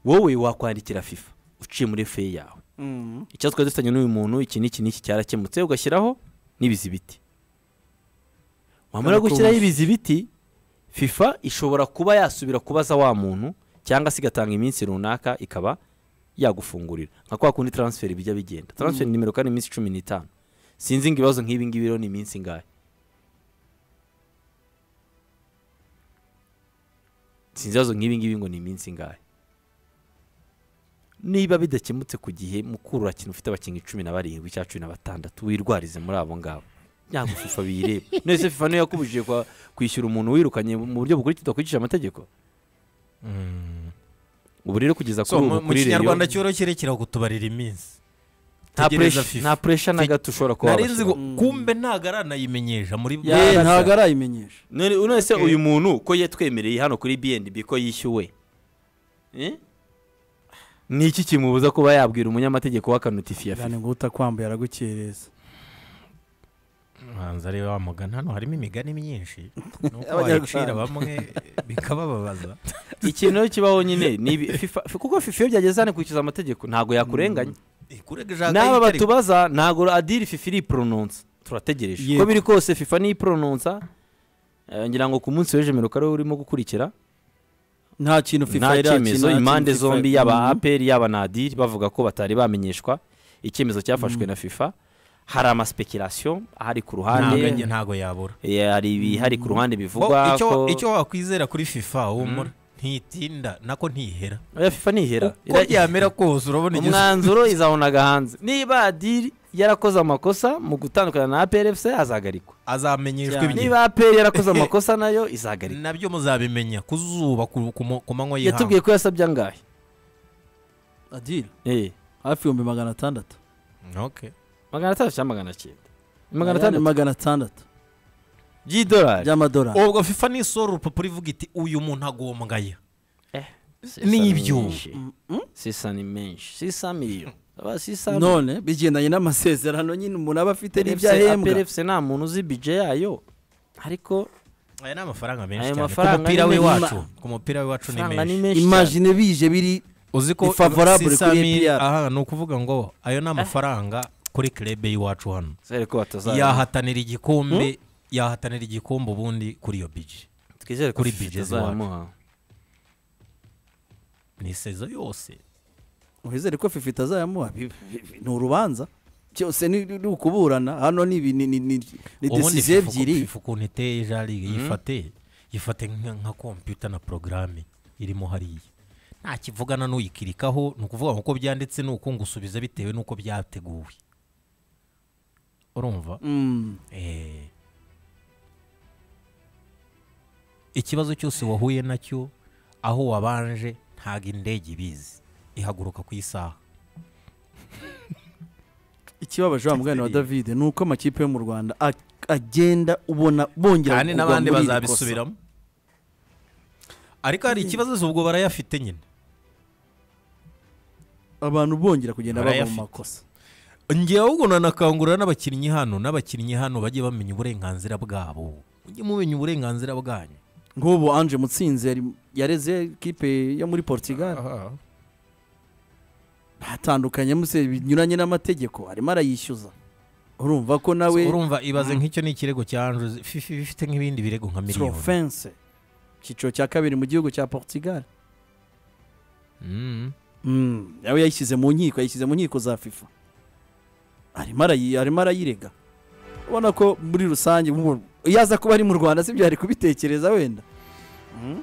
wowe wakwandikira fifa uciye muri feye yawe Mm. ikibazo twari dufitanye n'uyu muntu iki n'iki n'iki cyarakemutse ugashyiraho n'ibizibiti wamara Kana gushyiraho kubuza. ibizibiti fifa ishobora kuba yasubira kubaza wa muntu cyangwa se igatanga iminsi runaka ikaba yagufungurira nka kwa kundi taransiferi bijya bigenda taransiferi nimero kane iminsi cumi n'itanu sinzi ngo ibibazo nk'ibi ngibi rero ni iminsi ingahe sinzi ibibazo nk'ibi ngibi ngo ni iminsi ingahe niba bidakemutse ku gihe mukuru urakintu ufite abakinnyi cumi na barindwi cyangwa cumi na batandatu wirwarize muri abo ngabo ntabwo fifa biyireba none fifa niyo yakubujije kwa- kwishyura umuntu wirukanye mu buryo bukurikira udakurikije amategeko ubu rero kugeza so kuri ubu mu mu kuri rero kinyarwanda cyoroshye rekera kutubarira iminsi nta tegereza pressure- FIFA. nta puresha na gato ushobora kuba nari nzi wabashyiraho. ngo kumbe ntabwo aranayimenyesha muri Eh, ntabwo arayimenyesha none none se uyu muntu ko yatwemereye hano kuri bnb ko yishyuwe Eh? ni iki kimubuza kuba yabwira umunyamategeko w'akanotifi ya yani fifa ngo utakwambaye aragukereza hanze ari wa mugani hano harimo imigani myinshi nuko Abanyarwanda. wayicira bamwe bikabababaza ikintu rero kibaho nyine ni ibi- FIFA- kuko fifa iyo byageze hano ikurikiza amategeko ntabwo yakurenganya n'aba batubaza ntabwo adiri fifa iriporononsa turategereje Yego. uko biri kose fifa niyiporononsa eh, ngira ngo ku munsi w'ejo mirongo ari urimo gukurikira nta kintu fifa nta irakina, cyemezo nta kintu impande FIFA- zombi yaba Mhm. aperi yaba na adiri bavuga ko batari bamenyeshwa icyemezo cyafashwe na fifa hari amaspekirasiyo ahari ku ruhande ntabwo yabura eh, hari ibihari ku ruhande Bo, bivugwa icyo- ko icyo wakwizera kuri fifa humura ntitinda nako ntihera Oya, fifa ntihera uko Ira- byamera kose urabona igeze umwanzuro izabonaga hanze niba adiri yarakoze amakosa mu gutandukana na aperi efuse azagarikwa azamenyeshwa Cyane. ibyo niba aperi yarakoze amakosa nayo izagarikwa nabyo muzabimenya ku zuba ku ku mu- ku manywa y'ihangu yatubwiye ko yasabye angahe adira Eh, hafi ibihumbi magana atandatu Okay. magana atandatu cyangwa magana cyenda magana Ayandi atandatu magana atandatu by'idolari by'amadolari ubwo fifa nisora urupapuro ivuga iti uyu muntu agombwaya ni Sisa ibyo. menshi. sisa ni menshi sisa miliyoni aba sisa none bigendanye n'amasezerano nyine umuntu aba afite n'ibyo ahembwa apelefuse nta muntu uzi bije yayo ariko aya ni amafaranga menshi Ayo cyane ku mafaranga mupira ni we menshi. wacu ku mupira we wacu ni amafaranga ni menshi menshi cyane imagine bije biri uzi Ni favorable sisa kuri mi- APR. aha ni ukuvuga ngo ayo ni amafaranga kuri kirebe y'iwacu hano twizere ko batazabona yahatanira igikombe yahatanira igikombe ubundi kuri iyo biji twizere ko kuri FIFA budget itazayamuha ni sezo yose wizere ko fifi itazayamuha Bi- bi- bi- ni urubanza byose ni ni ukuburana hano ni ibi- ni ni ni ni ubundi decisiyo FIFA uko- ebyiri FIFA ukuntu iteye jarige yifate yifate nka nka kompiyuta na porogaramu irimo hariya nta kivugana n'uyikirikaho ni ukuvuga ngo uko byanditse ni uko ngusubiza bitewe n'uko byateguwe urumva Mm. Eh. ikibazo cyose wahuye nacyo aho wabanje ntabwo indege ibizi ihaguruka ku isaha ikibabaje wa mugani wa david ni uko amakipe yo mu rwanda a- agenda ubona bongera kandi kugwa n'abandi muri iri kosa. bazabisubiramo ariko hari ikibazo ubwo barayafite nyine abantu bongera kugenda bava mu Barayafite. makosa ngewe ahubwo nanakangurira n'abakinnyi hano n'abakinnyi hano bajye bamenya uburenganzira bwabo mujye mumenya uburenganzira bwanyu nk'ubu anje mutsinzi yari- yareze ikipe yo muri portugal ntatandukanye muse binyuranye n'amategeko arimo arayishyuza urumva ko nawe urumva ibaze nk'icyo ni ikirego cya anjose fifi iba ifite nk'ibindi birego nka miliyoni trofense icyiciro cya kabiri mu gihugu cya portugal Mm. Mm, nawe yayishyize mu nkiko yayishyize mu nkiko za fifa arimo arayi- arimo arayirega ubona ko muri rusange ubu- iyo aza kuba ari mu rwanda sibyo yari kubitekereza wenda Mm.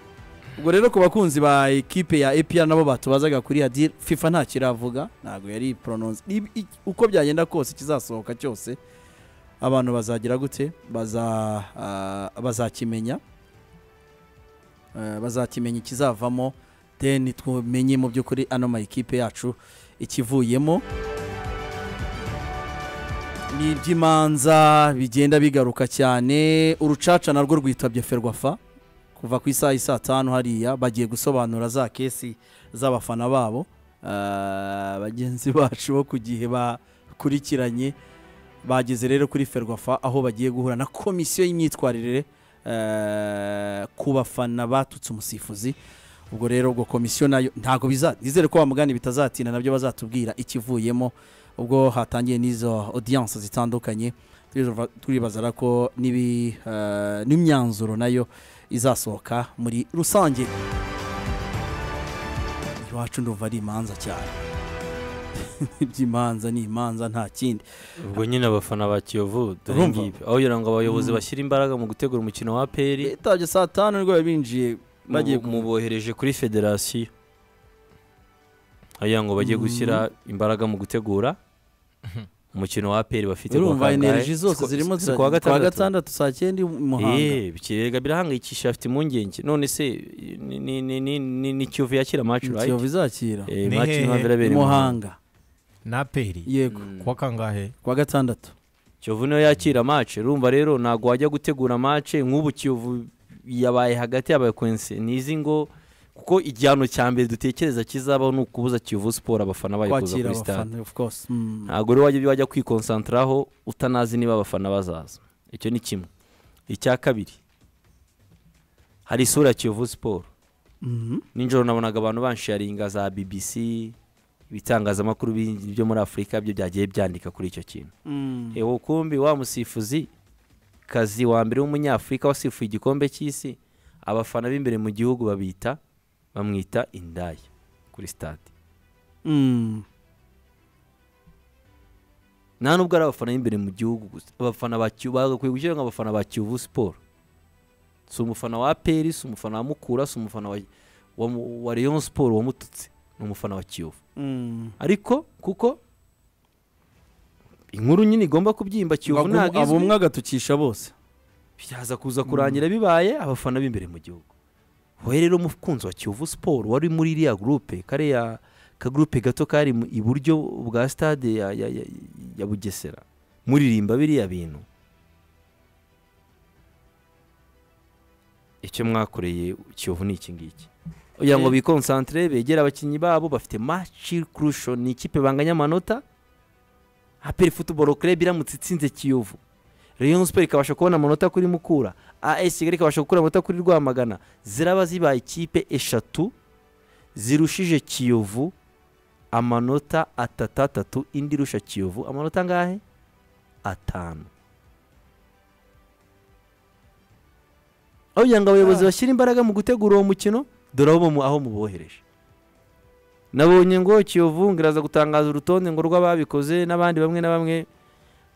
ubwo rero ku bakunzi ba ekipe ya epr nabo batubazaga kuri hadil fifa ntacyo iravuga ntabwo yari porononse uko byagenda kose ikizasohoka cyose abantu bazagira gute baza ah, bazakimenya Eh, bazakimenya ikizavamo deni tumenye mu by'ukuri ano ma ekipe yacu ikivuyemo ni iby'imanza bigenda bigaruka cyane urucaca narwo rwitabye ferwafa kuva ku isaha isa tanu hariya bagiye gusobanura za kesi z'abafana babo Ah, bagenzi bacu bo ku gihe bakurikiranye bageze rero kuri ferwafa aho bagiye guhura na komisiyo y'imyitwarire eh, ku bafana batutse umusifuzi ubwo rero ubwo komisiyo nayo ntabwo biza nizere ko bamugani bitazatinda nabyo bazatubwira ikivuyemo ubwo hatangiye n'izo audience zitandukanye turiva- turibazara ko n'ibi, eh, n'imyanzuro nayo izasohoka muri rusange iwacu ndumva ari imanza cyane iby'imanza ni imanza nta kindi ubwo nyine abafana ba kiyovu dore Urumva? ngibi aho kugira ngo abayobozi bashyire imbaraga mu gutegura umukino wa peri bitabye saa tanu nibwo biba binjiye bagiye mu mubohereje kuri federasiyo agira ngo bajye gushyira imbaraga mu gutegura umukino wa peri bafite kuwa urumva kangahe? energy zose Si ku- zirimo si zira- kuwa gatandatu saa cyenda i muhanga Eh, ikirega birahangayikisha afite impungenge none se ni- ni- ni- ni- ni- ni kiyovu yakira maci kiyovu rayiti izakira Ni maci hehe? impamvu i irabera i muhanga muhanga na peri yego kuwa kangahe kuwa gatandatu kiyovu niyo yakira maci urumva rero ntabwo wajya gutegura maci nk'ubu kiyovu yabaye hagati y'abakonse nizi ngo kuko igihano cya mbere dutekereza kizabaho ni ukubuza kiyovu siporo abafana bayo kuza kwakira kuri stade abafana of course Mm. ntabwo rero wajya wajya kwikonsantaraho utanazi niba abafana bazaza icyo ni kimwe icya kabiri hari isura ya kiyovu siporo Mhm. nijoro nabonaga abantu bansharinga za bbc ibitangazamakuru bindi byo muri afurika byo byagiye byandika kuri icyo kintu Mm. ewo kumbi wa musifuzi kazi wa mbere w'umunyafurika wasifuye igikombe cy'isi abafana b'imbere mu gihugu babita bamwita indaya kuri stade Mm. nta nubwo ari abafana b'imbere mu gihugu gusa abafana ba Kiyovu bagakwiye gushyiraho nk'abafana ba kiyovu siporo si umufana wa peri si umufana wa mukura si umufana wa, wa, mu- wa rayon siporo wamututse ni umufana wa kiyovu Mm. ariko kuko inkuru nyine igomba kubyimba kiyovu Abum- ntabwo izwi abumwe agatukisha bose byaza kuza kurangira bibaye abafana b'imbere mu gihugu wowe rero umukunzi wa kiyovu siporo wari muri iriya gurupe kariya kagurupe gato kari mu- iburyo bwa stade ya, ya, ya, ya bugesera muririmba biriya bintu icyo mwakoreye kiyovu ni iki ngiki kugira ngo Eh. bikonsantire begere abakinnyi babo bafite maci kurusho ni ikipe banganya amanota aperi futuboro kerebe iramutse itsinze kiyovu rayon siporo ikabasha kubona amanota kuri mukura as kigali ikabasha gukura amanota kuri rwamagana ziraba zibaye ikipe eshatu zirushije kiyovu amanota atatu atatu indi irusha kiyovu amanota angahe atanu aho kugira ngo abayobozi bashyire imbaraga mu gutegura uwo mukino dore aho mu- aho mubohereje nabonye ngo kiyovu ngo iraza gutangaza urutonde ngo rw'ababikoze n'abandi bamwe na bamwe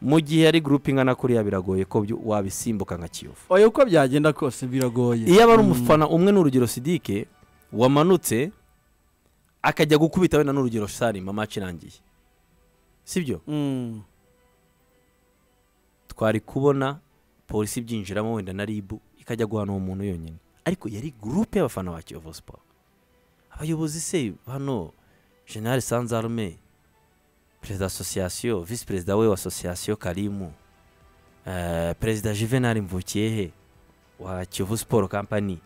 mu gihe ari gurupe ingana kuriya biragoye ko byo- wabisimbuka nka kiyovu oya uko byagenda kose biragoye iyo aba ari Mm. umufana umwe n'urugero sidike wamanutse akajya gukubita wenda n'urugero sarima amaci irangiye sibyo Mm. twari kubona polisi ibyinjiramo wenda na ribu ikajya guhana uwo muntu yonyine ariko yari gurupe y'abafana ba kiyovu siporo abayobozi se hano general sanzarume perezida wa asosiyasiyo visi perezida we wa asosiyasiyo karimu eh, perezida juvenal mvukiyehe wa kiyovu siporo kampani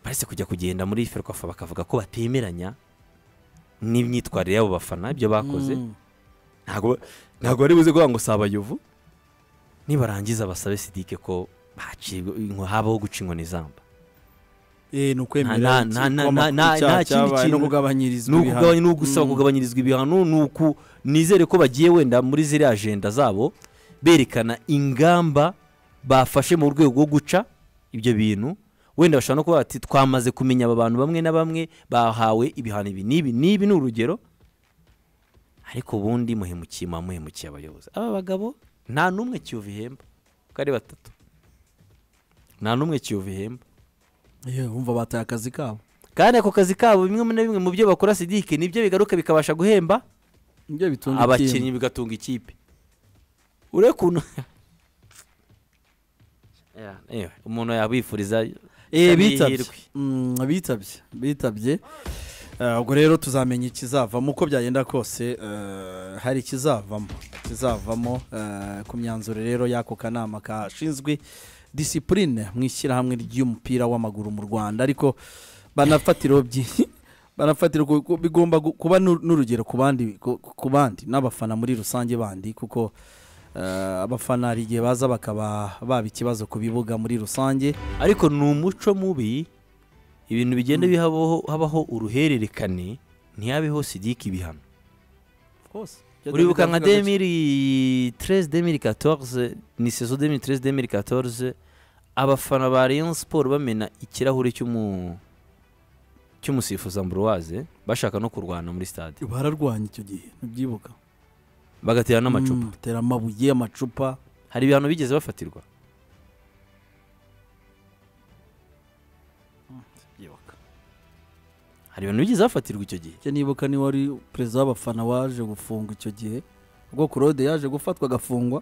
baretse kujya kugenda muri ferwafa bakavuga ko batemeranya n'imyitwarire y'abo bafana ibyo bakoze Mm. ntabwo ntabwo bari buze kuvuga ngo si abayovu nibarangiza basabe sidike ko haciwe- inko- habaho guca inkoni zamba Eh, ni Nta- ukwemera nta- nta- nta- kwama ku nta cyaha kindi cyabaye no kintu. kugabanyirizwa ni ukugabanya ibihano. ni ugusaba Mm. kugabanyirizwa ibihano ni uku nizere ko bagiye wenda muri ziriya ajenda zabo berekana ingamba bafashe mu rwego rwo guca ibyo bintu wenda bashobora no kuba bati twamaze kumenya aba bantu bamwe na bamwe bahawe ibihano ibi n'ibi n'ibi ni urugero ariko ubundi muhemukiye muba muhemukiye abayobozi aba bagabo nta n'umwe kiyovu ihemba uko ari batatu nta n'umwe kiyovu ihemba Yewe, wumva bataye akazi kabo kandi ako kazi kabo bimwe na bimwe mu byo bakora sidike nibyo bigaruka bikabasha guhemba nibyo bitunga abakinnyi bigatunga ikipe urebe ukuntu Yeah, anyway, umuntu yabifuriza Eh, amahirwe. bitabye Mm, bitabye bitabye Eh, ubwo rero tuzamenya ikizavamo uko byagenda kose eh, hari ikizavamo ikizavamo eh, ku myanzuro rero y'ako kanama kashinzwe disipurine mu ishyirahamwe ry'umupira w'amaguru mu rwanda ariko banafatiraho byinshi banafatira ku- ku- bigomba gu- kuba n'u- n'urugero ku bandi ku- ku bandi n'abafana muri rusange bandi kuko eh, abafana hari igihe baza bakaba baba ikibazo ku bibuga muri rusange ariko ni umuco mubi ibintu bigenda bihabaho habaho uruhererekane ntihabeho sidike ibihano uribuka nka 2013 2014 ni sezo 2013 2014 abafana ba Rayon Sport bamena ikirahure cy'umu cy'umusifuzi Ambroise bashaka no kurwana muri stade bararwanya icyo gihe ntibyibuka bagatera n'amacupa Mm, batera amabuye amacupa hari ibihano bigeze bafatirwa hari ibintu bigeze bafatirwa icyo gihe icyo nibuka ni wari perezida w'abafana waje gufungwa icyo gihe ubwo kurode yaje gufatwa agafungwa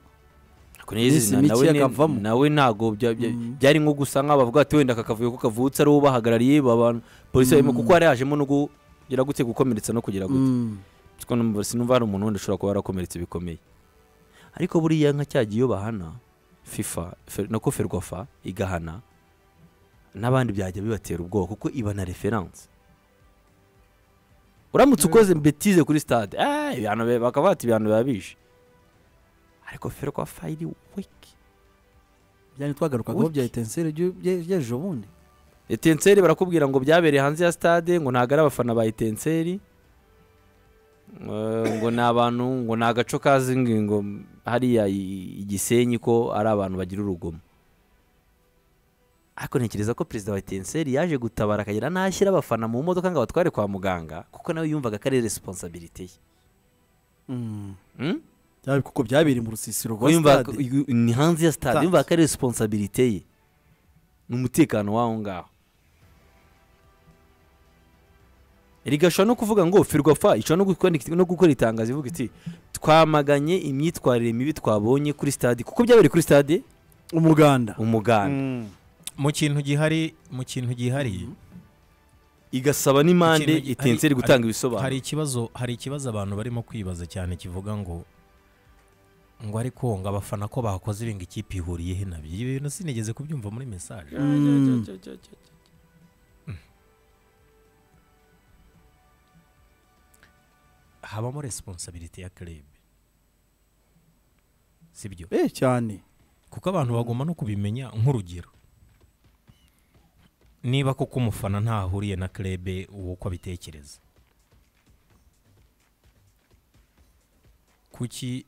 Ariko niyo Iminsi zina, nawe mike ni- akavamo. nawe ntabwo bya- bya- Mm. byari nko gusa nk'abavuga ati wenda aka kavuyo ko kavutse ari uwo bahagarariye abantu polisi barimo Mm. kuko hari hajemo no kugira gute gukomeretsa no kugira gute Mm, Ariko numva- sinumva hari umuntu wenda ushobora kuba yarakomeretse bikomeye ariko buriya nka cya gihe iyo bahana fifa fe- nako ferwafa igahana n'abandi byajya bibatera ubwoba kuko iba na referanse uramutse ukoze betize kuri stade "Ah, ibihano bi- bakaba bati ibihano biba bishe ariko ferwafa iri wiki byari twagarukagaho Uki. bya etenseri ry'ejo bundi etenseri barakubwira ngo byabereye hanze ya stade ngo ntabwo ari abafana ba etenseri Eh, ngo ni abantu ngo ni agaco kazi ngo- ngo hariya i- igisenyi ko ari abantu bagira urugomo ariko ntekereza ko perezida wa etenseri yaje gutabara akagera n'ashyira abafana mu modoka ngo abatware kwa muganga kuko nawe yumvaga ko ari responsabilité ye Mm, Hmm? byari- kuko byabereye mu rusisiro rwa Uyumva- stade uyu- ni hanze ya stade Stade. yumva ko ari responsabilité ye ni umutekano w'aho ngaho rigashobora no kuvuga ngo firwafa ishobora no gukora- no gukora itangazo ivuga iti twamaganye imyitwarire mibi twabonye kuri stade kuko byabereye kuri stade umuganda umuganda mu kintu gihari mu kintu gihariye igasaba n'imande Ikintu gi- hari- itenseri gutanga ibisobanuro hari ikibazo hari ikibazo abantu barimo kwibaza cyane kivuga ngo ngo ariko ngo abafana ko bakoze ibinga ikipe ihuriyeho nabyo ibyo bintu sinigeze kubyumva muri mesaje Mm. habamo resiponsabiriti ya kerebe sibyo eh cyane kuko abantu bagomba no kubimenya nk'urugero niba koko umufana ntahuriye na kerebe uwo uko abitekereza kuki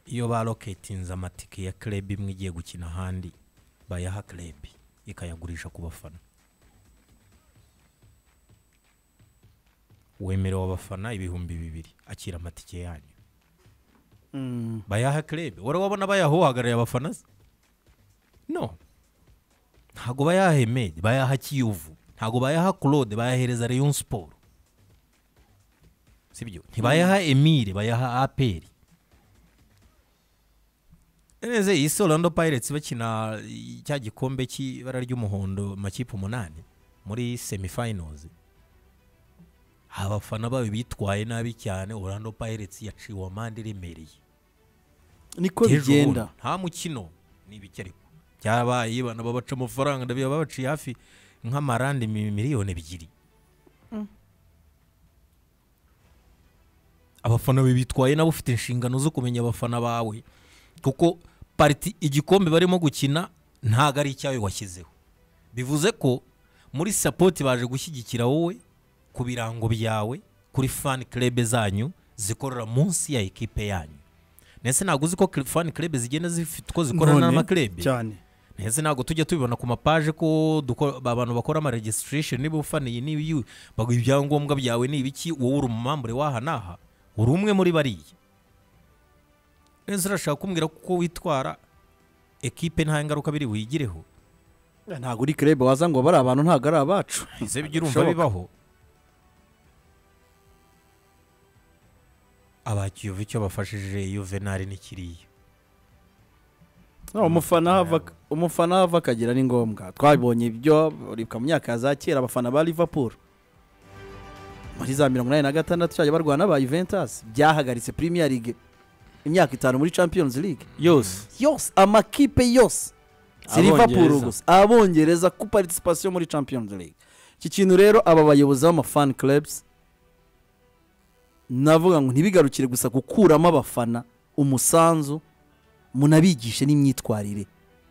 iyo baroketinze amatike ya kerebe imwe igiye gukina ahandi bayaha kerebe ikayagurisha ku bafana wemerewe abafana ibihumbi bibiri akira amatike yanyu Mm. bayaha kerebe wari wabona bayaha uhagarariye abafana se no ntabwo bayaha emedi bayaha kiyovu ntabwo bayaha claude bayahereza rayon siporo sibyo ntibayaha emile bayaha aperi neze iyi si orlando pirates bakina cya gikombe cy'ibara ry'umuhondo amakipe umunani muri semifinals abafana bayo bitwaye nabi cyane orlando pirates yaciwe amande iremereye niko Ejo bigenda bundi, nta mukino ni ibiki ariko byabaye bana babaca amafaranga ndabiba babaciye hafi nk'amarande mi- miliyoni ebyiri abafana be bitwaye nabo ufite inshingano zo kumenya abafana bawe kuko pariti igikombe barimo gukina ntabwo ari icyawe washyizeho bivuze ko muri sapoti baje gushyigikira wowe ku birango byawe kuri fani kerebe zanyu zikorera munsi ya ekipe yanyu ndetse ntabwo uzi ko kire- fani kerebe zigenda zifite uko zikorana None, n'amakerebe cyane ndetse ntabwo tujya tubibona ku mapaje ko dukora- ba- abantu bakora ama registration niba ufaniye niba iyu baguha ibyangombwa byawe ni ibiki wowe uri umumambure w'aha n'aha uri umwe muri bariya neza urashaka kumbwira ko uko witwara ekipe nta ngaruka biri buyigireho ntabwo uri kerebe waza ngo bari abantu ntabwo ari abacu ize bijya urumva Bishoboka. bibaho abakiyovu icyo bafashije yuvenali ni kiriya No, umufana hava umufana hava akagera ni ngombwa twabonye ibyo uribwa mu myaka ya za kera abafana ba liverpool muri za mirongo inani na gatandatu cyajya barwana ba juventus byahagaritse premier league imyaka itanu muri champions league yose yose amakipe yose si Abongereza. liverpool gusa abongereza ku participation muri champions league iki kintu rero aba bayobozi b'amafan clubs navuga ngo ntibigarukire gusa gukuramo abafana umusanzu munabigishe n'imyitwarire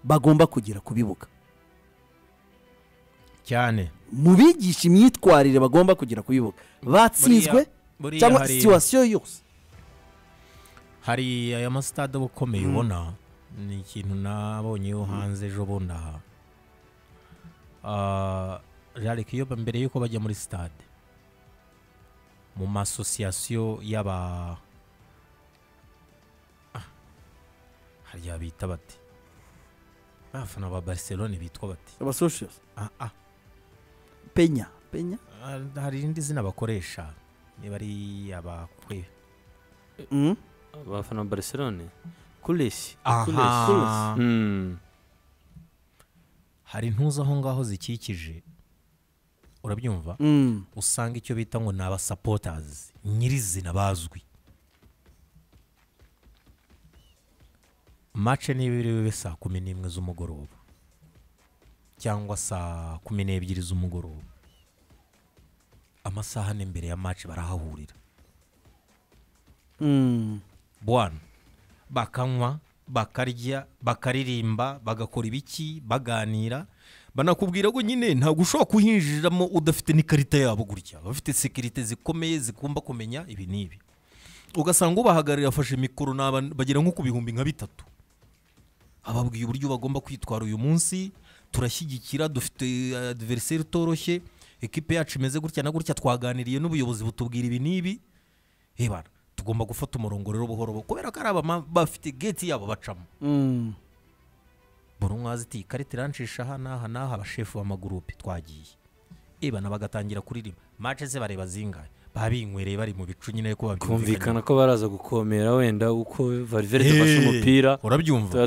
bagomba kugira ku bibuga cyane mubigishe imyitwarire bagomba kugira ku bibuga batsinzwe buriya cyangwa hari- situwasiyo yose hari aya masitade aba akomeye ubona ni ikintu nabonyeho hanze ejo bundi aha Ah, jarike iyo mbere y'uko bajya muri sitade mu masosiyasiyo y'aba Ah, harya bita bati abafana ba barcelone bitwa bati abasosiyos ah, ah. penya penya Ah, hari irindi zina bakoresha niba ari abakwe Mm. abafana ba barcelone kuresi aha Mm. hari intuza aho ngaho zikikije urabyumva Mm. usanga icyo bita ngo ni abasapotazi nyirizina bazwi mace niba iri bube saa kumi n'imwe z'umugoroba cyangwa saa kumi n'ebyiri z'umugoroba amasaha ni mbere ya mace barahahurira Mm. bwana bakanywa bakarya bakaririmba bagakora ibiki baganira banakubwira ko nyine ntabwo ushobora kuhinjiriramo udafite n'ikarita yabo gutya bafite sekirite zikomeye zigomba kumenya ibi n'ibi ugasanga ubahagarariye afashe mikoro ni abantu bagera nko ku bihumbi nka bitatu ababwiye uburyo bagomba kwitwara uyu munsi turashyigikira dufite adiveriseri utoroshye ekipe yacu imeze gutya na gutya twaganiriye n'ubuyobozi butubwira ibi n'ibi hebana tugomba gufata umurongo rero buhoro buhoro, kubera ko ari abama bafite geti yabo bacamo Mm. buri umwe azi iti ikarita irancisha aha n'aha n'aha abashefu b'amagurupe twagiye ebana bagatangira kuririmba mace ze bareba zingahe babinywere bari mu bicu nyine ko babyumvikana kumvikana ko baraza gukomera wenda uko valverde afashe umupira urabyumva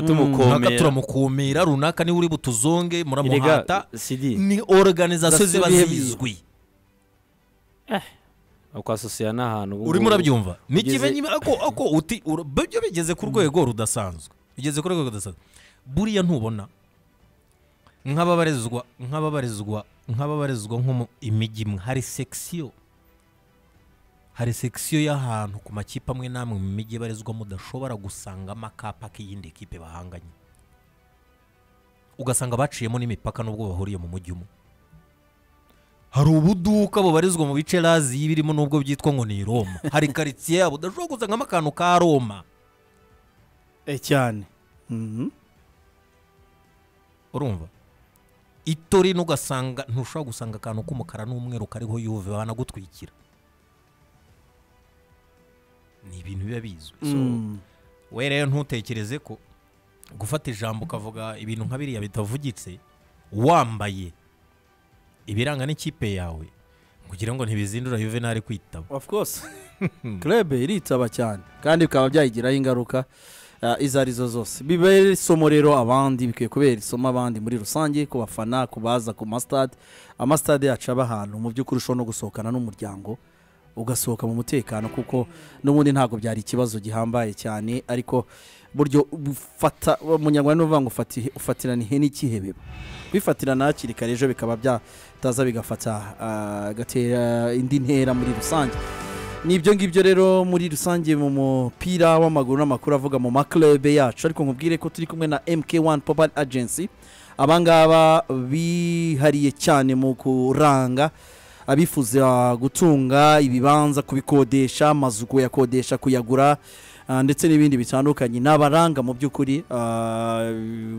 tuba runaka tumukomera turamukumira runaka niwe uri butuzonge Erega, muramuhata sidi ni organizasiyo ziba Ndasubiye biye. zizwi kwasosiya n'ahantu ubu urimo ngubu. urabyumva ni ikive ugeze- nyine ako ako uti ura- byo bigeze ku rwego rudasanzwe bigeze ku rwego rudasanzwe buriya ntubona nk'ababarizwa nk'ababarizwa nk'ababarizwa nko mu imijyi imwe hari sekisiyo hari sekisiyo y'ahantu ku makipe amwe n'amwe mu mijyi ibarizwa mudashobora gusangamo akapa k'iyindi kipe bahanganye ugasanga baciyemo n'imipaka n'ubwo bahuriye mu mujyi umwe hari ubuduka bubarizwa mu bice razi birimo n'ubwo byitwa ngo ni i Roma hari karitsiye yabo udashobora gusangamo akantu ka Roma Eh, cyane Mhm. urumva ito rino ugasanga ntushobora gusanga akantu k'umukara n'umweru kariho yuve banagutwikira ni ibintu biba bizwi So, Mm. we rero ntutekereze ko gufata ijambo ukavuga ibintu nka biriya bitavugitse wambaye ibiranga n'ikipe yawe kugira ngo ntibizindura yuvenali kwitaba of course club iritaba cyane kandi bikaba byayigiraho ingaruka ah, izo arizo zose bibere isomo rero abandi bikwiye kubera isomo abandi muri rusange ku bafana ku baza ku masitade amasitade yacu aba ahantu mu by'ukuri ushobora no gusohokana n'umuryango ugasohoka mu mutekano kuko n'ubundi ntabwo byari ikibazo gihambaye cyane ariko buryo ufata umunyarwanda ni ukuvuga ngo ufati- ufatirana ihene ikihebeba kwifatirana hakiri kare ejo bikaba byataza bigafata ah, gatera indi ntera muri rusange ni ibyo ngibyo rero muri rusange mu mupira w'amaguru n'amakuru avuga mu maklube yacu ariko nkubwire ko turi kumwe na mk1 popal agency abangaba bihariye cyane mu kuranga abifuza gutunga ibibanza kubikodesha amazu kuyakodesha kuyagura ah, ndetse n'ibindi bitandukanye ni abaranga mu by'ukuri ah,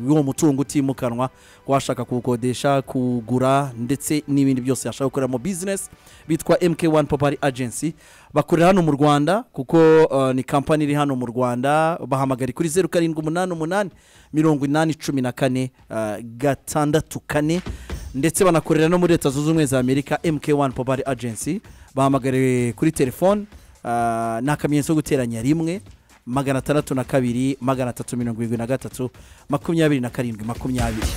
uwo mutungo utimukanwa washaka kuwukodesha kugura ndetse n'ibindi byose yashaka gukora mu business bitwa mk1 popari agency bakorera hano mu rwanda kuko ah, ni kampani iri hano mu rwanda bahamagari kuri zeru karindwi umunani umunani mirongo inani cumi na kane ah, gatandatu kane ndetse banakorera no muri leta zunze ubumwe za amerika mk1 popari agency bahamagariwe kuri telefone ah, ni akamenyetso ko guteranya rimwe magana atandatu na kabiri magana atatu mirongo irindwi na gatatu makumyabiri na karindwi makumyabiri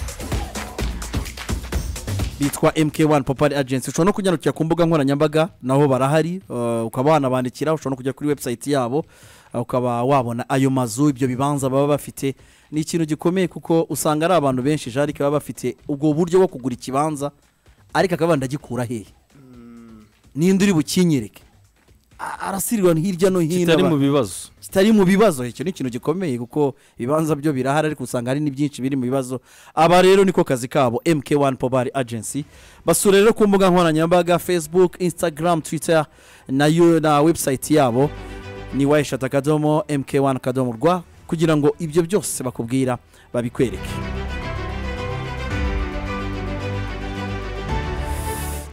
bitwa mk1 popari agency ushobora no kunyarukira ku mbuga nkoranyambaga naho barahari eh, ukaba wanabandikira ushobora no kujya kuri webusayiti yabo eh, ukaba wabona ayo mazu ibyo bibanza baba bafite ni ikintu gikomeye kuko usanga ari abantu benshi jarike baba bafite ubwo buryo bwo kugura ikibanza ariko akaba ndagikura hehe ninde uri bukinyereke A- arasirirwa hirya no hino kitari aba- mu bibazo kitari mu bibazo icyo ni ikintu gikomeye kuko ibibanza byo birahari ariko usanga hari n'ibyinshi biri mu bibazo aba rero niko kazi kabo mk1 pobari agency basura rero ku mbuga nkoranyambaga facebook instagram twitter na, yo- na website yabo ni wayishata akadomo mk1 akadomo rwa kugira ngo ibyo byose bakubwira babikwereke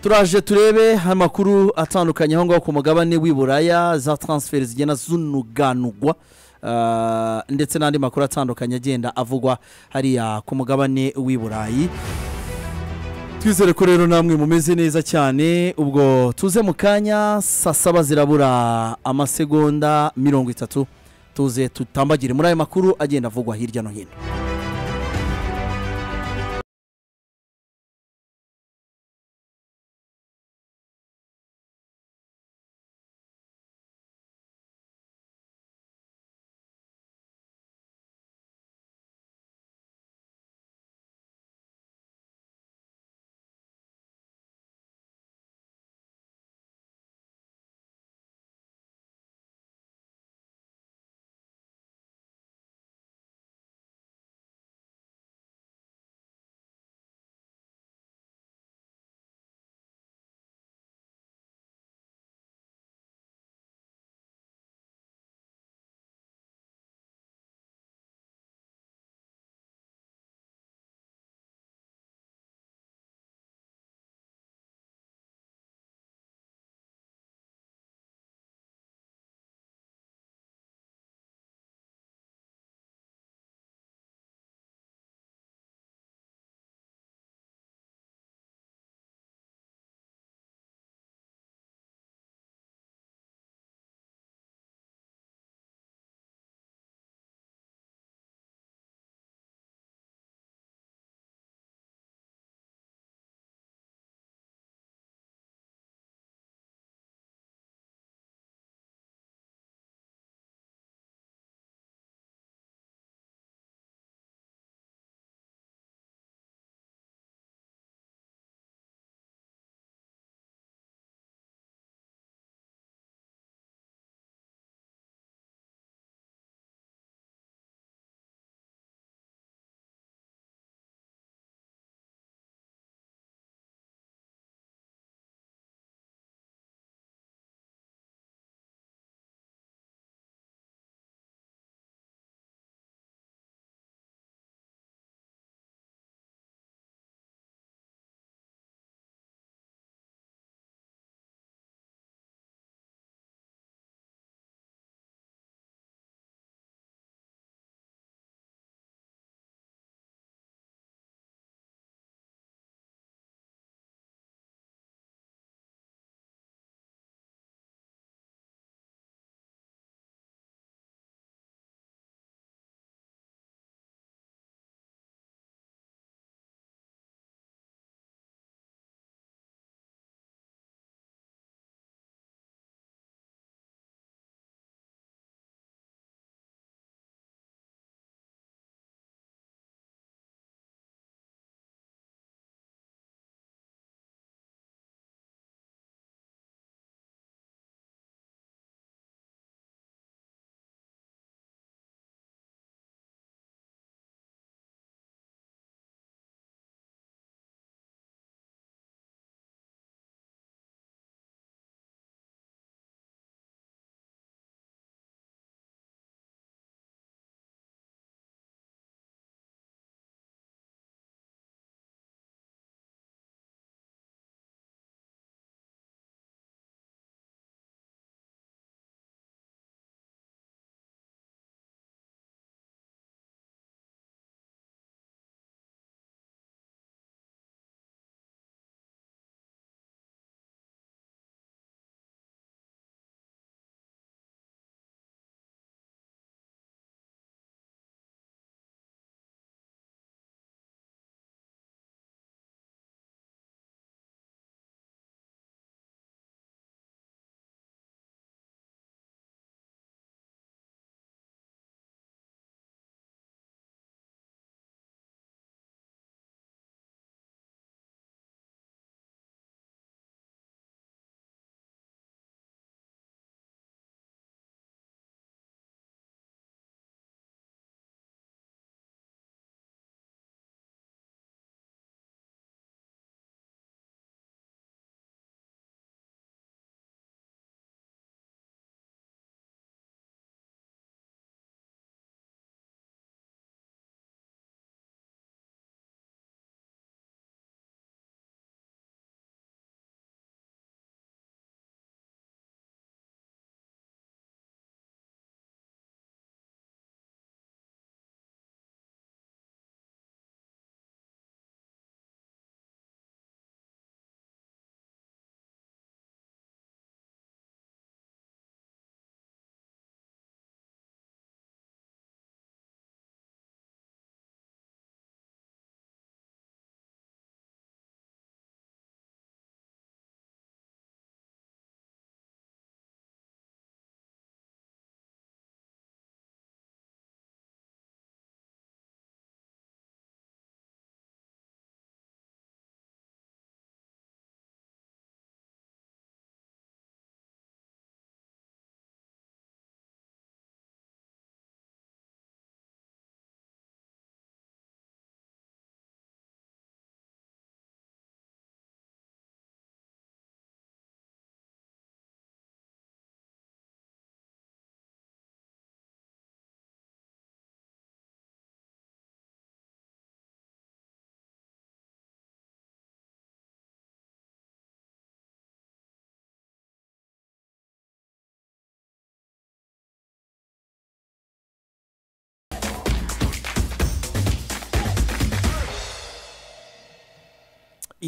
turaje turebe amakuru atandukanye aho ngaho ku mugabane w'i buraya za taransiferi zigenda zunuganugwa ah, ndetse n'andi makuru atandukanye agenda avugwa hariya ku mugabane w'i burayi twizere ko rero namwe mumeze neza cyane ubwo tuze mu kanya saa saba zirabura amasegonda mirongo itatu tuze tutambagire muri ayo makuru agenda avugwa hirya no hino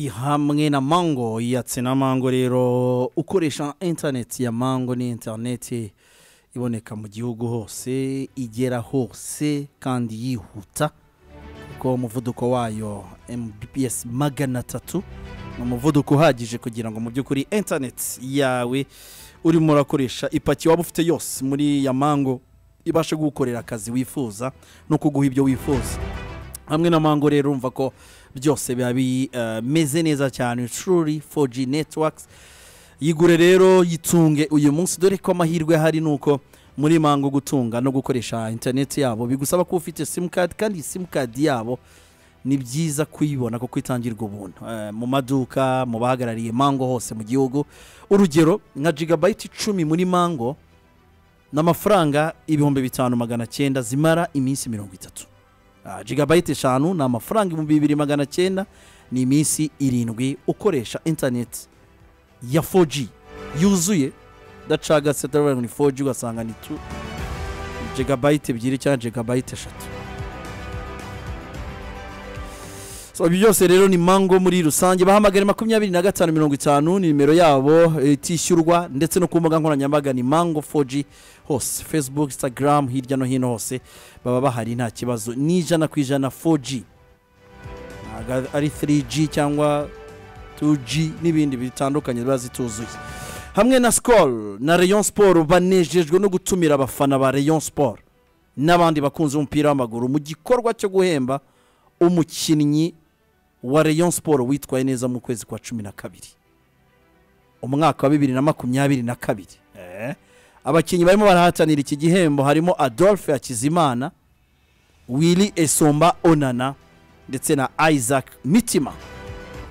hamwe na mango yatse na mango rero ukoresha interineti ya mango ni interineti iboneka mu gihugu hose igera hose kandi yihuta kuko umuvuduko wayo mbps magana atatu ni umuvuduko uhagije kugira ngo mu by'ukuri interineti yawe urimo urakoresha ipaki waba ufite yose muri ya mango ibashe gukorera akazi wifuza no kuguha ibyo wifuza hamwe na mango rero urumva ko byose biba bimeze neza cyane shuri 4G netiwakisi yigure rero yitunge uyu munsi dore ko amahirwe ahari ni uko muri mango gutunga no gukoresha interineti yabo bigusaba ko ufite simukadi kandi iyi simukadi yabo ni byiza kuyibona kuko itangirwa ubuntu Eh, mu maduka mu bahagarariye mango hose mu gihugu urugero nka jigabayiti icumi muri mango ni amafaranga ibihumbi bitanu magana cyenda zimara iminsi mirongo itatu Ah, jigabayiti eshanu ni amafaranga ibihumbi bibiri magana cyenda ni iminsi irindwi ukoresha interineti ya 4G yuzuye idacagase ndavuga ngo ni 4G ugasanga ni 2 jigabayiti ebyiri cyangwa jigabayiti eshatu So, ibi byose rero ni mango muri rusange bahamagare makumyabiri na gatanu mirongo itanu ni nimero yabo eh, itishyurwa ndetse no ku mbuga nkoranyambaga ni mango 4G hose facebook instagram hirya no hino hose baba bahari nta kibazo ni ijana ku ijana 4G ntabwo ari 3G cyangwa 2G n'ibindi bitandukanye ziba zituzuye hamwe na sikoro na Rayon siporo banejejwe no gutumira abafana ba Rayon siporo n'abandi bakunzi b'umupira w'amaguru mu gikorwa cyo guhemba umukinnyi wa Rayon siporo witwaye neza mu kwezi kwa cumi na kabiri umwaka wa bibiri na makumyabiri na kabiri Eh. abakinnyi barimo barahatanira iki gihembo harimo adolphe hakizimana willy esomba onana ndetse na isaac mitima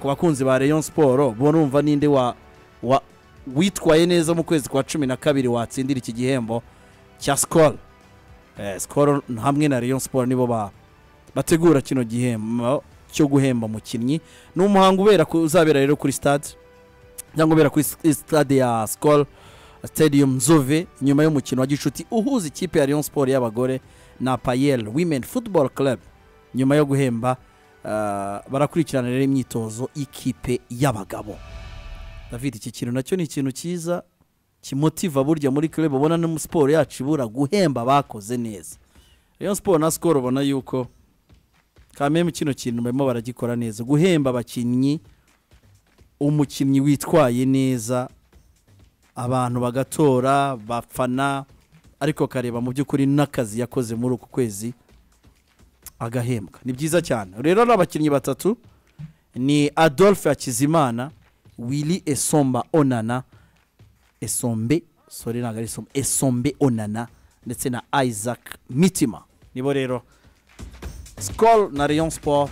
ku bakunzi ba Rayon siporo bo numva ninde wa wa witwaye neza mu kwezi kwa cumi na kabiri watsindira iki gihembo cya sikoro sikoro hamwe na Rayon siporo nibo ba bategura kino gihembo cyo guhemba umukinnyi ni umuhango ubera ku- uzabera rero kuri stade cyangwa ubera kuri s- stade ya sikoro stadium nzove nyuma y'umukino wa gicuti uhuza ikipe ya Rayon siporo y'abagore na payel women football club nyuma yo guhemba ah, barakurikirana rero imyitozo y'ikipe y'abagabo david iki kintu nacyo ni ikintu cyiza kimotiva burya muri club ubona no siporo yacu ibura guhemba abakoze neza rayon siporo na sikoro ubona yuko kameme kino kintu barimo baragikora neza guhemba abakinnyi umukinnyi witwaye neza abantu bagatora bafana ariko kareba mu by'ukuri n'akazi yakoze muri uku kwezi agahembwa ni byiza cyane rero ari abakinnyi batatu ni adolphe hakizimana willy esomba onana esombe sore ntabwo ari esombe esombe onana ndetse na isaac mitima nibo rero sikoro na rayon siporo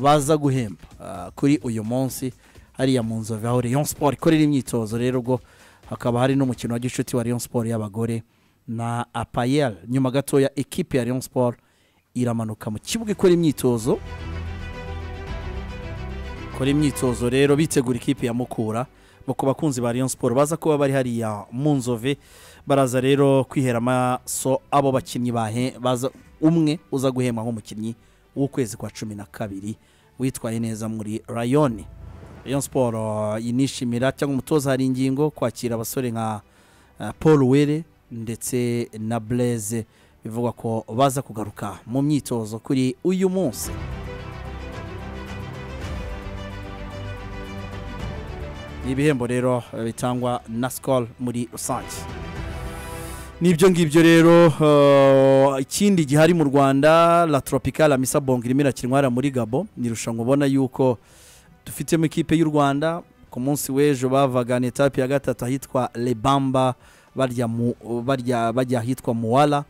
baza guhemba ah, kuri uyu munsi hariya mu nzove aho rayon siporo ikorera imyitozo rero ubwo hakaba hari n'umukino wa gicuti wa rayon siporo y'abagore na apayel nyuma gatoya ekipe ya rayon siporo iramanuka mu kibuga ikora imyitozo ikora imyitozo rero bitegura ikipe ya mukura bo ku bakunzi ba rayon siporo baza kuba bari hariya mu nzove baraza rero kwihera amaso abo bakinnyi bahe baza umwe uza guhemba nk'umukinnyi w'ukwezi kwa cumi na kabiri witwaye neza muri rayoni rayon siporo inishimira cyangwa umutoza hari ingingo kwakira abasore nka eh, paul were ndetse na blaise bivugwa ko baza kugaruka mu myitozo kuri uyu munsi ni ibihembo rero eh, bitangwa na sikoro muri rusange nibyo ngibyo rero eh, ikindi gihari mu rwanda la tropical amisa bongo irimo irakinwara muri gabo ni irushanwa ubona yuko dufitemo ikipe y'u rwanda ku munsi w'ejo bavaga ni etape ya gatatu ahitwa lebamba barya mu- barya- bajya ahitwa muwala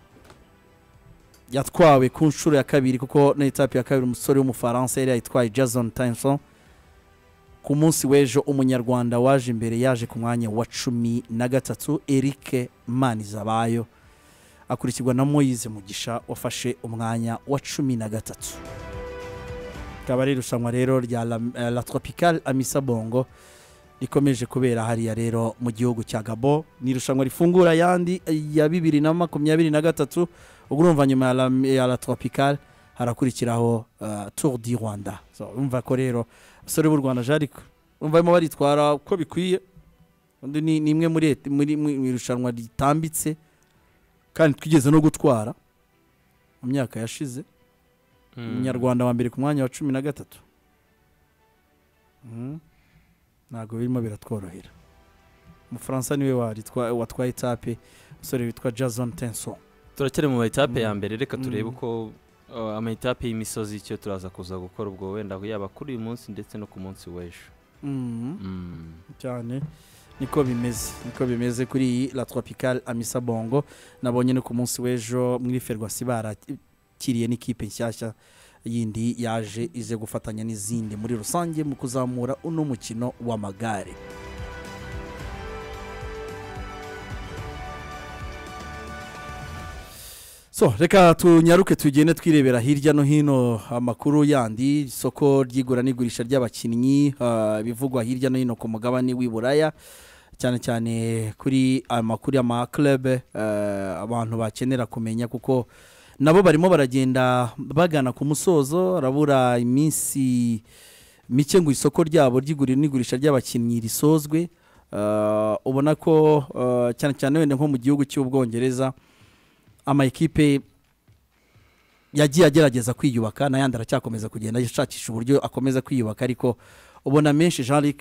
yatwawe ku nshuro ya kabiri kuko na etape ya kabiri umusore w'umufaransa yari yayitwaye jason tyson ku munsi w'ejo umunyarwanda waje imbere yaje ku mwanya wa cumi na gatatu eric manizabayo akurikirwa na moyize mugisha wafashe umwanya wa cumi na gatatu rikaba ari irushanwa rero rya la, eh, la tropical amisa bongo rikomeje kubera hariya rero mu gihugu cya gabo ni irushanwa rifungura ayandi ya bibiri na makumyabiri na gatatu ubwo urumva nyuma ya la, ya la tropical harakurikiraho uh, tour du rwanda so, urumva ko rero abasore b'u rwanda jariko barimo baritwara uko bikwiye undi ni ni imwe muri eti- muri- mu mu irushanwa ritambitse kandi twigeze no gutwara mu myaka yashize umunyarwanda wa mbere ku mwanya wa cumi na gatatu Mm. ntabwo birimo biratworohera umufaransa niwe waritwa- watwaye etape umusore witwa jason tenso turacyari mu mayitape ya Mm. mbere reka turebe Mm. uko uh, amayitape y'imisozi icyo turaza kuza gukora ubwo wenda yaba kuri uyu munsi ndetse no ku munsi w'ejo Mm. Mm. cyane niko bimeze niko bimeze kuri iyi la tropical amisa bongo nabonye no ku munsi w'ejo muri ferwasi barakiriye n'ikipe nshyashya yindi yaje ize gufatanya n'izindi muri rusange mu kuzamura uno mukino w'amagare so reka tunyaruke tugende twirebera hirya no hino amakuru yandi isoko ry'igura n'igurisha ry'abakinnyi ah, ibivugwa hirya no hino ku mugabane w'i buraya cyane cyane kuri amakuru y'amaklube abantu bakenera kumenya kuko nabo barimo baragenda bagana ku musozo harabura iminsi mike ngo isoko ryabo ry'iguriro n'igurisha ry'abakinnyi risozwe Ah, ubona ko ah, cyane cyane wenda nko mu gihugu cy'ubwongereza ama ekipe yagiye agerageza kwiyubaka n'ayandi aracyakomeza kugenda ashakisha uburyo akomeza kwiyubaka ariko ubona menshi jean luc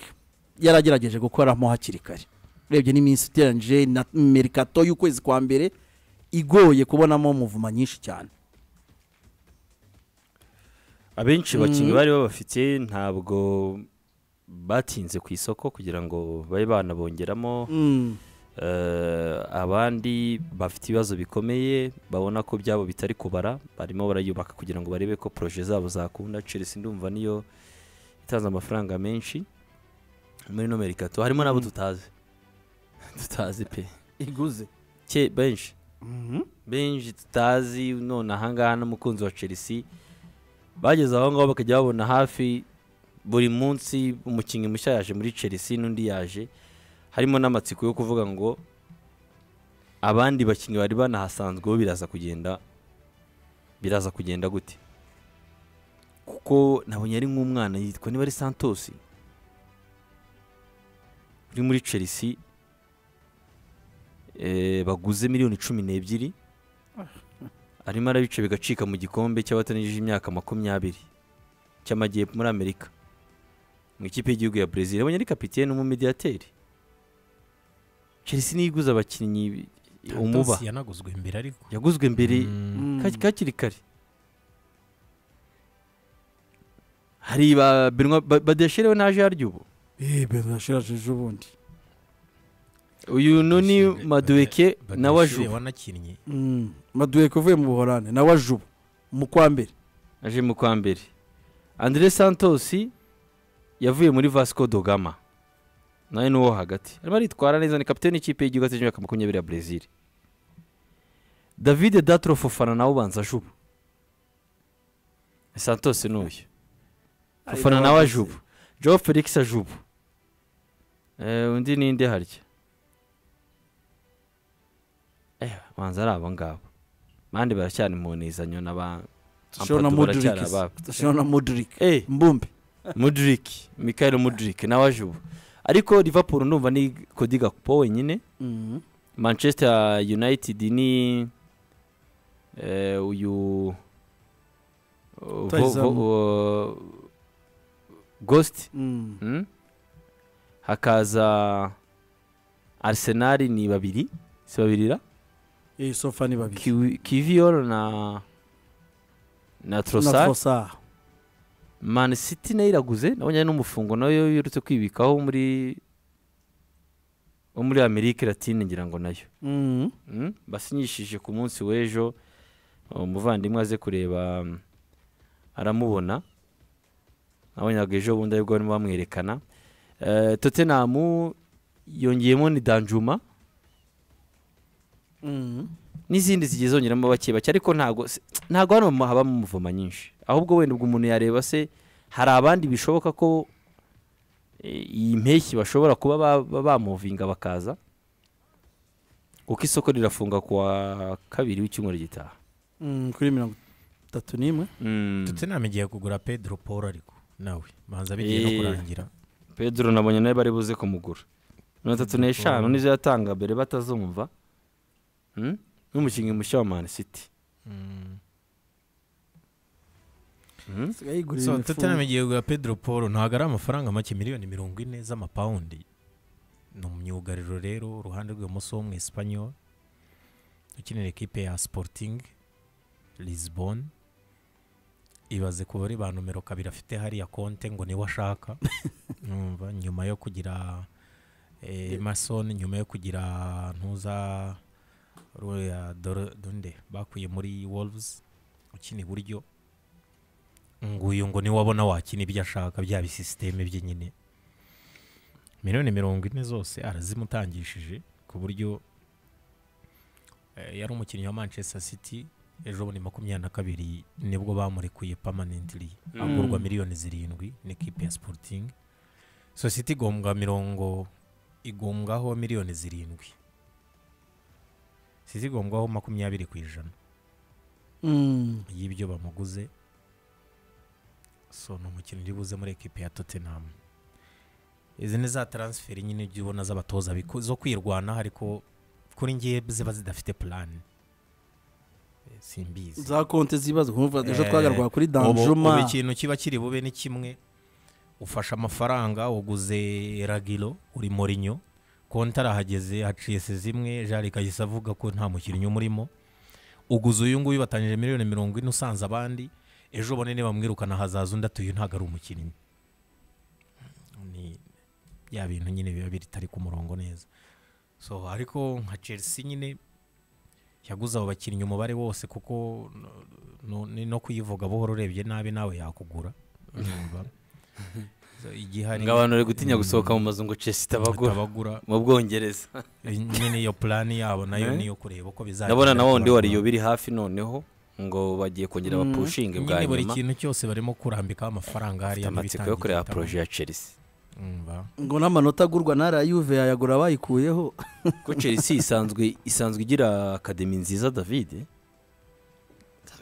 yaragerageje gukoramo hakiri kare urebye n'iminsi iteranyije na merikato y'ukwezi kwa mbere igoye kubonamo muvuma nyinshi cyane abenshi Mm. bakinnyi bari babafite ntabwo batinze ku isoko kugira ngo babe banabongeramo Eh, abandi bafite ibibazo bikomeye babona ko byabo bitari kubara barimo barayubaka kugira ngo barebe ko poroje zabo zakunda chelsea ndumva niyo itanze amafaranga menshi muri no merikato harimo n'abo Mm. tutazi tutazi pe iguze ke benshi benshi tutazi none ahangaha n'umukunzi wa chelsea bageze aho ngaho bakajya babona hafi buri munsi umukinnyi mushya yaje muri chelsea n'undi yaje harimo n'amatsiko yo kuvuga ngo abandi bakinnyi bari banahasanzweho biraza kugenda biraza kugenda gute kuko nabonye ari nk'umwana yitwa niba ari santos uri muri chelsea eh, baguze miliyoni cumi n'ebyiri arimo arabica bigacika mu gikombe cy'abatanigije imyaka makumyabiri cy'amajyepfo muri amerika mu ikipe y'igihugu ya brezil yabonye ari kapitene n'umumediyateri chelsea niyo iguze abakinnyi umuba Tantos yanaguzwe mbere ariko yaguzwe mbere Mm, Kaki- kakiri kare hari ba benwa ba- badesherewe naje yaryo ubu benashirajeje ubundi uyu noni Badeshere- maduweke Badeshere nawe ajuba wanakinnye maduwe kuvuye mu buhorane nawe ajuba mu kwa mbere aje mu kwa mbere andre santos yavuye muri vasco dogama nawe ni uwo hagati arimo aritwara neza ni kapitani w'ikipe y'igihugu cy'imyaka makumyabiri ya brezil david datro fofana nawe ubanza ajuba santos ni uyu fofana nawe ajuba joe felix ajuba Eh, undi ninde harya eh banza ari abo ngabo bandi baracyari mu nizanyo n'aba Dushobora na Ampadu Modric baracyari ababo. dushobora na Modric Eh, mbumbe Mudrik Michael Mudrik nawe aje ubu ariko Liverpool ndumva ni Cody Gakpo wenyine Manchester United ni eh, uyu uh, vo- Rutahizamu. vo- uh, Ghost Mm. mm? hakaza Arsenal ni babiri si babiri ra Eh, sofa ni babiri Kiwi- Kivior na na Trossard Trossard. Man City nayo iraguze nabonye n'umufungo nayo yirutse kwibikaho muri wo muri Amerika Latine ngira ngo nayo Mm. mm? basinyishije ku munsi w'ejo umuvandimwe aze kureba mm, aramubona nabonyaga ejo bundi aribwo barimo bamwerekana Eh, Tottenham yongeyemo ni Danjuma Mm. n'izindi zigiye zongeramo bake bake ariko ntabwo se- ntabwo hano habamo umuvuma nyinshi ahubwo wenda ubwo umuntu yareba se hari abandi bishoboka ko eh, iyi mpeshyi bashobora kuba ba- ba- bamuvinga bakaza kuko isoko rirafunga ku wa kabiri w'icyumweru gitaha Mm, kuri mirongo itatu n'imwe Mm. Tottenham igiye kugura pedro paul ariko nawe banza bigiye no Eh. kurangira pedro nabonye nawe bari buze kumugura mirongo itatu n'eshanu nizo yatanga mbere batazumva Hmm? n'umukinnyi mushya wa mani siti Mm. Hmm? isigaye yigurira so imifuka. tottenham igiye kugura pedro paul ntabwo ari amafaranga make miliyoni mirongo ine z'amapawundi ni umyugariro rero uruhande rw'ibumoso mu espanyol ukinira ekipe ya sporting lisbon ibaze ku bari ba nomero kabiri afite hariya konte ngo niwe ashaka numva nyuma yo kugira eh, emerson nyuma yo kugira ntuza ruriya Dor- donde bakuye muri wolves ukina iburyo nguyu ngo niwe abona wakina ibyo ashaka bya bisisiteme bye nyine miliyoni mirongo ine zose arazimutangishije ku buryo eh, yari umukinnyi wa manchester city ejo bundi makumyabiri na kabiri nibwo bamurekuye permanently agurwa miliyoni zirindwi n'ikipe ya sporting so city igombwa mirongo igombwaho miliyoni zirindwi city igombwaho makumyabiri ku ijana Mm. y'ibyo bamuguze so ni umukino uri buze muri ekipi ya tottenham izi ni za taransiferi nyine ibyo ubona z'abatoza biku- zo kwirwanaho ariko kuri ngewe ziba zidafite purani simbizi za konti zibazo kumva ejo Eh, twagarwa kuri ubu- ubu danjuma ikintu kiba kiri bube ni kimwe ufashe amafaranga uguze ragiro uri morinyo konti arahageze haciye se zimwe jari kahise avuga ko nta mukinnyi umurimo uguze uyu nguyu batangije miliyoni mirongo ine usanze abandi ejo bone bamwirukana hazaza undi atuye ntabwo ari umukinnyi ni bya bintu nyine biba bitari ku murongo neza so ariko nka chelsea nyine yaguze abo bakinnyi umubare wose kuko no- ni no kuyivuga buhoro urebye nabi nawe yakugura urumva. So, igihe hari ngo abantu bari gutinya gusohoka mu mazu ngo cesi itabagura abagura mu bwongereza nyine iyo purani yabo nayo Eh? niyo kureba uko bizagenda ndabona na wundi ku wa bana. riyo biri hafi noneho ngo bagiye kongera bapushinge bwa nyine buri nyuma kintu cyose barimo kurambikaho amafaranga hariya amatsiko yo kureba n'ibitangirikitamo. poroje ya chelsea Umva. ngo n'amanota agurwa na yuve yayagura bayikuyeho ko chelsea isanzwe isanzwe igira akademi nziza david Isanzwe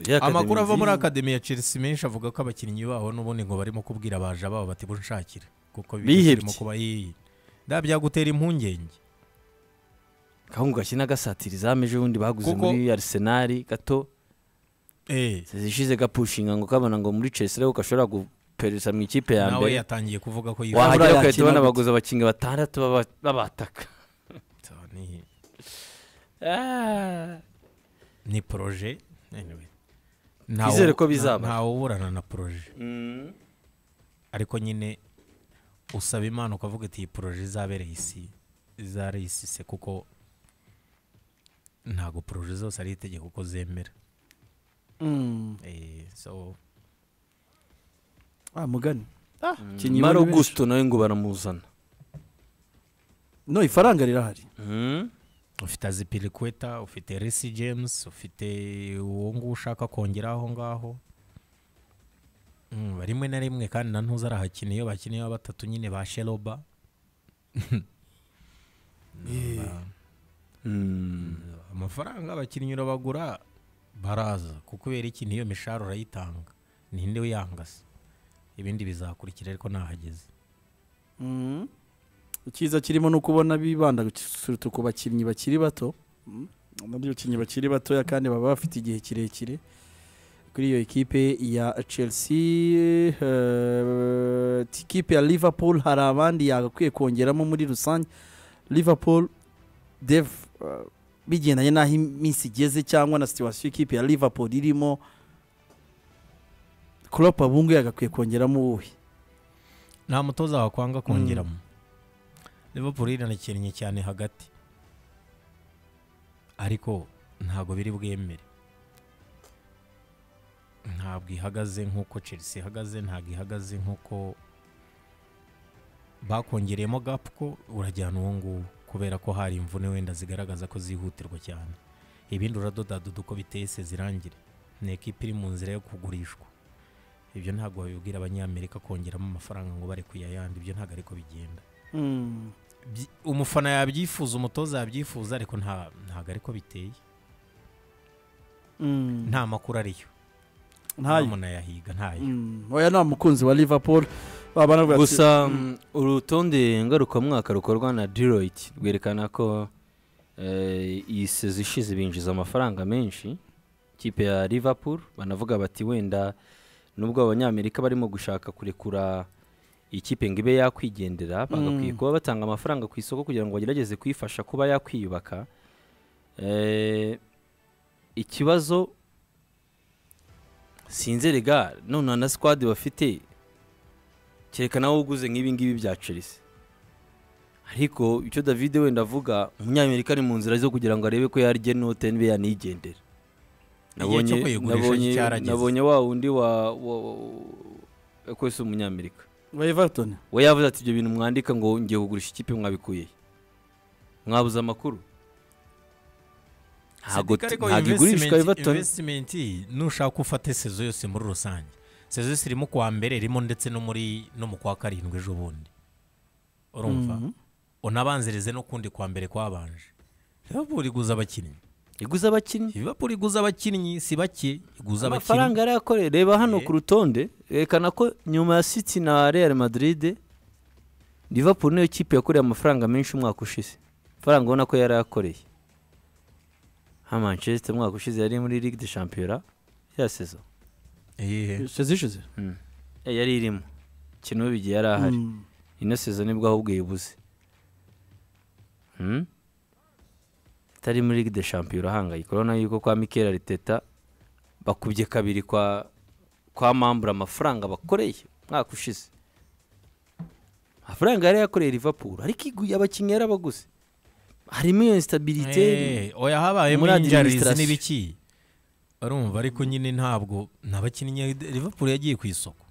igira akademi amakuru ava muri nziza. akademi ya chelsea menshi avuga ko abakinnyi baho n'ubundi ngo barimo kubwira abaja babo bati bunshakire kuko Bihebye. birimo kuba iyi nda byagutera impungenge kahungu gakina gasatira izamu ejo bundi baguze Kuko- muri arisenali gato eh zishize gapushinga ngo kabona ngo muri chelsea ariho gashobora guperereza mu ikipe ya nawe mbere yatangiye kuvuga ko yifuza Wabura wahagera yakina ugahita ubona gute? baguze abakinnyi batandatu baba- babataka ni ni poroje anyway. Ntawe- Twizere ko nta- bizaba. ntawe uburana na poroje Mm. ariko nyine usaba imana ukavuga ati iyi poroje izabereye isi izare isi se kuko ntabwo poroje zose ari itegeko ko zemera Mm. Eh, so ah mugani Mm. maro gusto nawe ngo baramuzana no ifaranga rirahari Mm. ufite azipirikweta ufite resi james ufite uwo nguwo ushaka kongera aho ngaho Mm, rimwe na rimwe kandi na ntuza arahakina iyo bakiniye batatu nyine ba sheroba Mm. amafaranga abakinnyi urabagura baraza kubera iki niyo mishahara urayitanga ninde uyangase ibindi bizakurikira ariko nahageze Mm. icyiza kirimo ni ukubona bibanda surutu ku bakinnyi bakiri bato Mm. nabyo bakinnyi bakiri batoya kandi baba bafite igihe kirekire kuri iyo ekipe ya chelsea eh, ikipe ya liverpool hari abandi yagakwiye kongeramo muri rusange liverpool dev eh, bigendanye n'aho iminsi igeze cyangwa na situwasiyo ikipe ya liverpool irimo Klopp abungu yagakwiye kongeramo uwuhe nta mutoza wakwanga kongeramo liverpool iranakinnye cyane hagati ariko ntabwo biri bwemere ntabwo ihagaze nk'uko chelsea ihagaze ntabwo ihagaze nk'uko bakongereyemo gapu ko urajyana uwo nguwo kubera ko hari imvune wenda zigaragaza ko zihutirwa cyane ibindi uradodadoda uko bitese zirangire ni ekipa iri mu nzira yo kugurishwa ibyo ntabwo babibwira abanyamerika kongeramo amafaranga ngo bari kuyayandi ibyo ntabwo ariko bigenda Mm. Byi- umufana yabyifuza umutoza yabyifuza ariko nta- ntabwo ariko biteye Mm. nta makuru ariyo ntayo munayahiga ntayo Mm, oya nta mukunzi wa liverpool babana bati- gusa mm, urutonde ngarukamwaka rukorwa na deloitte rwerekana ko eh, iyi sezo ishize binjiza amafaranga menshi ikipe ya liverpool banavuga bati wenda nubwo abanyamerika barimo gushaka kurekura ikipe ngo ibe yakwigendera bagakwiye Mm. kuba batanga amafaranga ku isoko kugira ngo bagerageze kuyifasha kuba yakwiyubaka Eh, ikibazo sinzi rega none na squad bafite kereka nawe uguze nk'ibi ngibi bya chelsea ariko icyo david wenda avuga umunyamerika ari mu nzira zo kugira ngo arebe ko yarya inote niba yanigendera Igihe cyo kuyigurisha nabonye- cyarageze. nabonye wa wundi wa wa yakoze umunyamerika wa everton we yavuze ati ibyo bintu mwandika ngo ngiye kugurisha ikipe mwabikuye he mwabuze amakuru ntabwo Sendika ariko ntabwo igurishwa investment- everton investment nushaka ufate sezo yose muri rusange sezo yose irimo kuwa mbere irimo ndetse no muri no mu kwa karindwi ejo bundi urumva unabanzirize no kundi kwa mbere kwabanje Liverpool iguza abakinnyi iguze abakinnyi Liverpool iguza abakinnyi si bake iguza abakinnyi amafaranga yari yakoreye reba hano Eh. ku rutonde yerekana ko nyuma ya city na real madrid liverpool niyo kipe yakoreye amafaranga menshi umwaka ushize amafaranga ubona ko yari yakoreye nka manchester umwaka ushize yari muri ligue de champion ya sezo Ehe. ishize ishize Eh, yari irimo ikintu bigiye yari ahari Mm. ino sezo nibwo ahubwo yibuze Hmm? itari muri ligue de champion urahangayika urabona yuko kwa mikel ariteta bakubye kabiri kwa kwa mambura amafaranga bakoreye umwaka ushize amafaranga yari yakoreye liverpool ariko iguye abakinnyi yarabaguze harimo iyo instabilite Eh, oya habayemo Muri injarizi administration. n'ibiki urumva ariko nyine ntabwo nta bakinnyi Liverpool yagiye ku isoko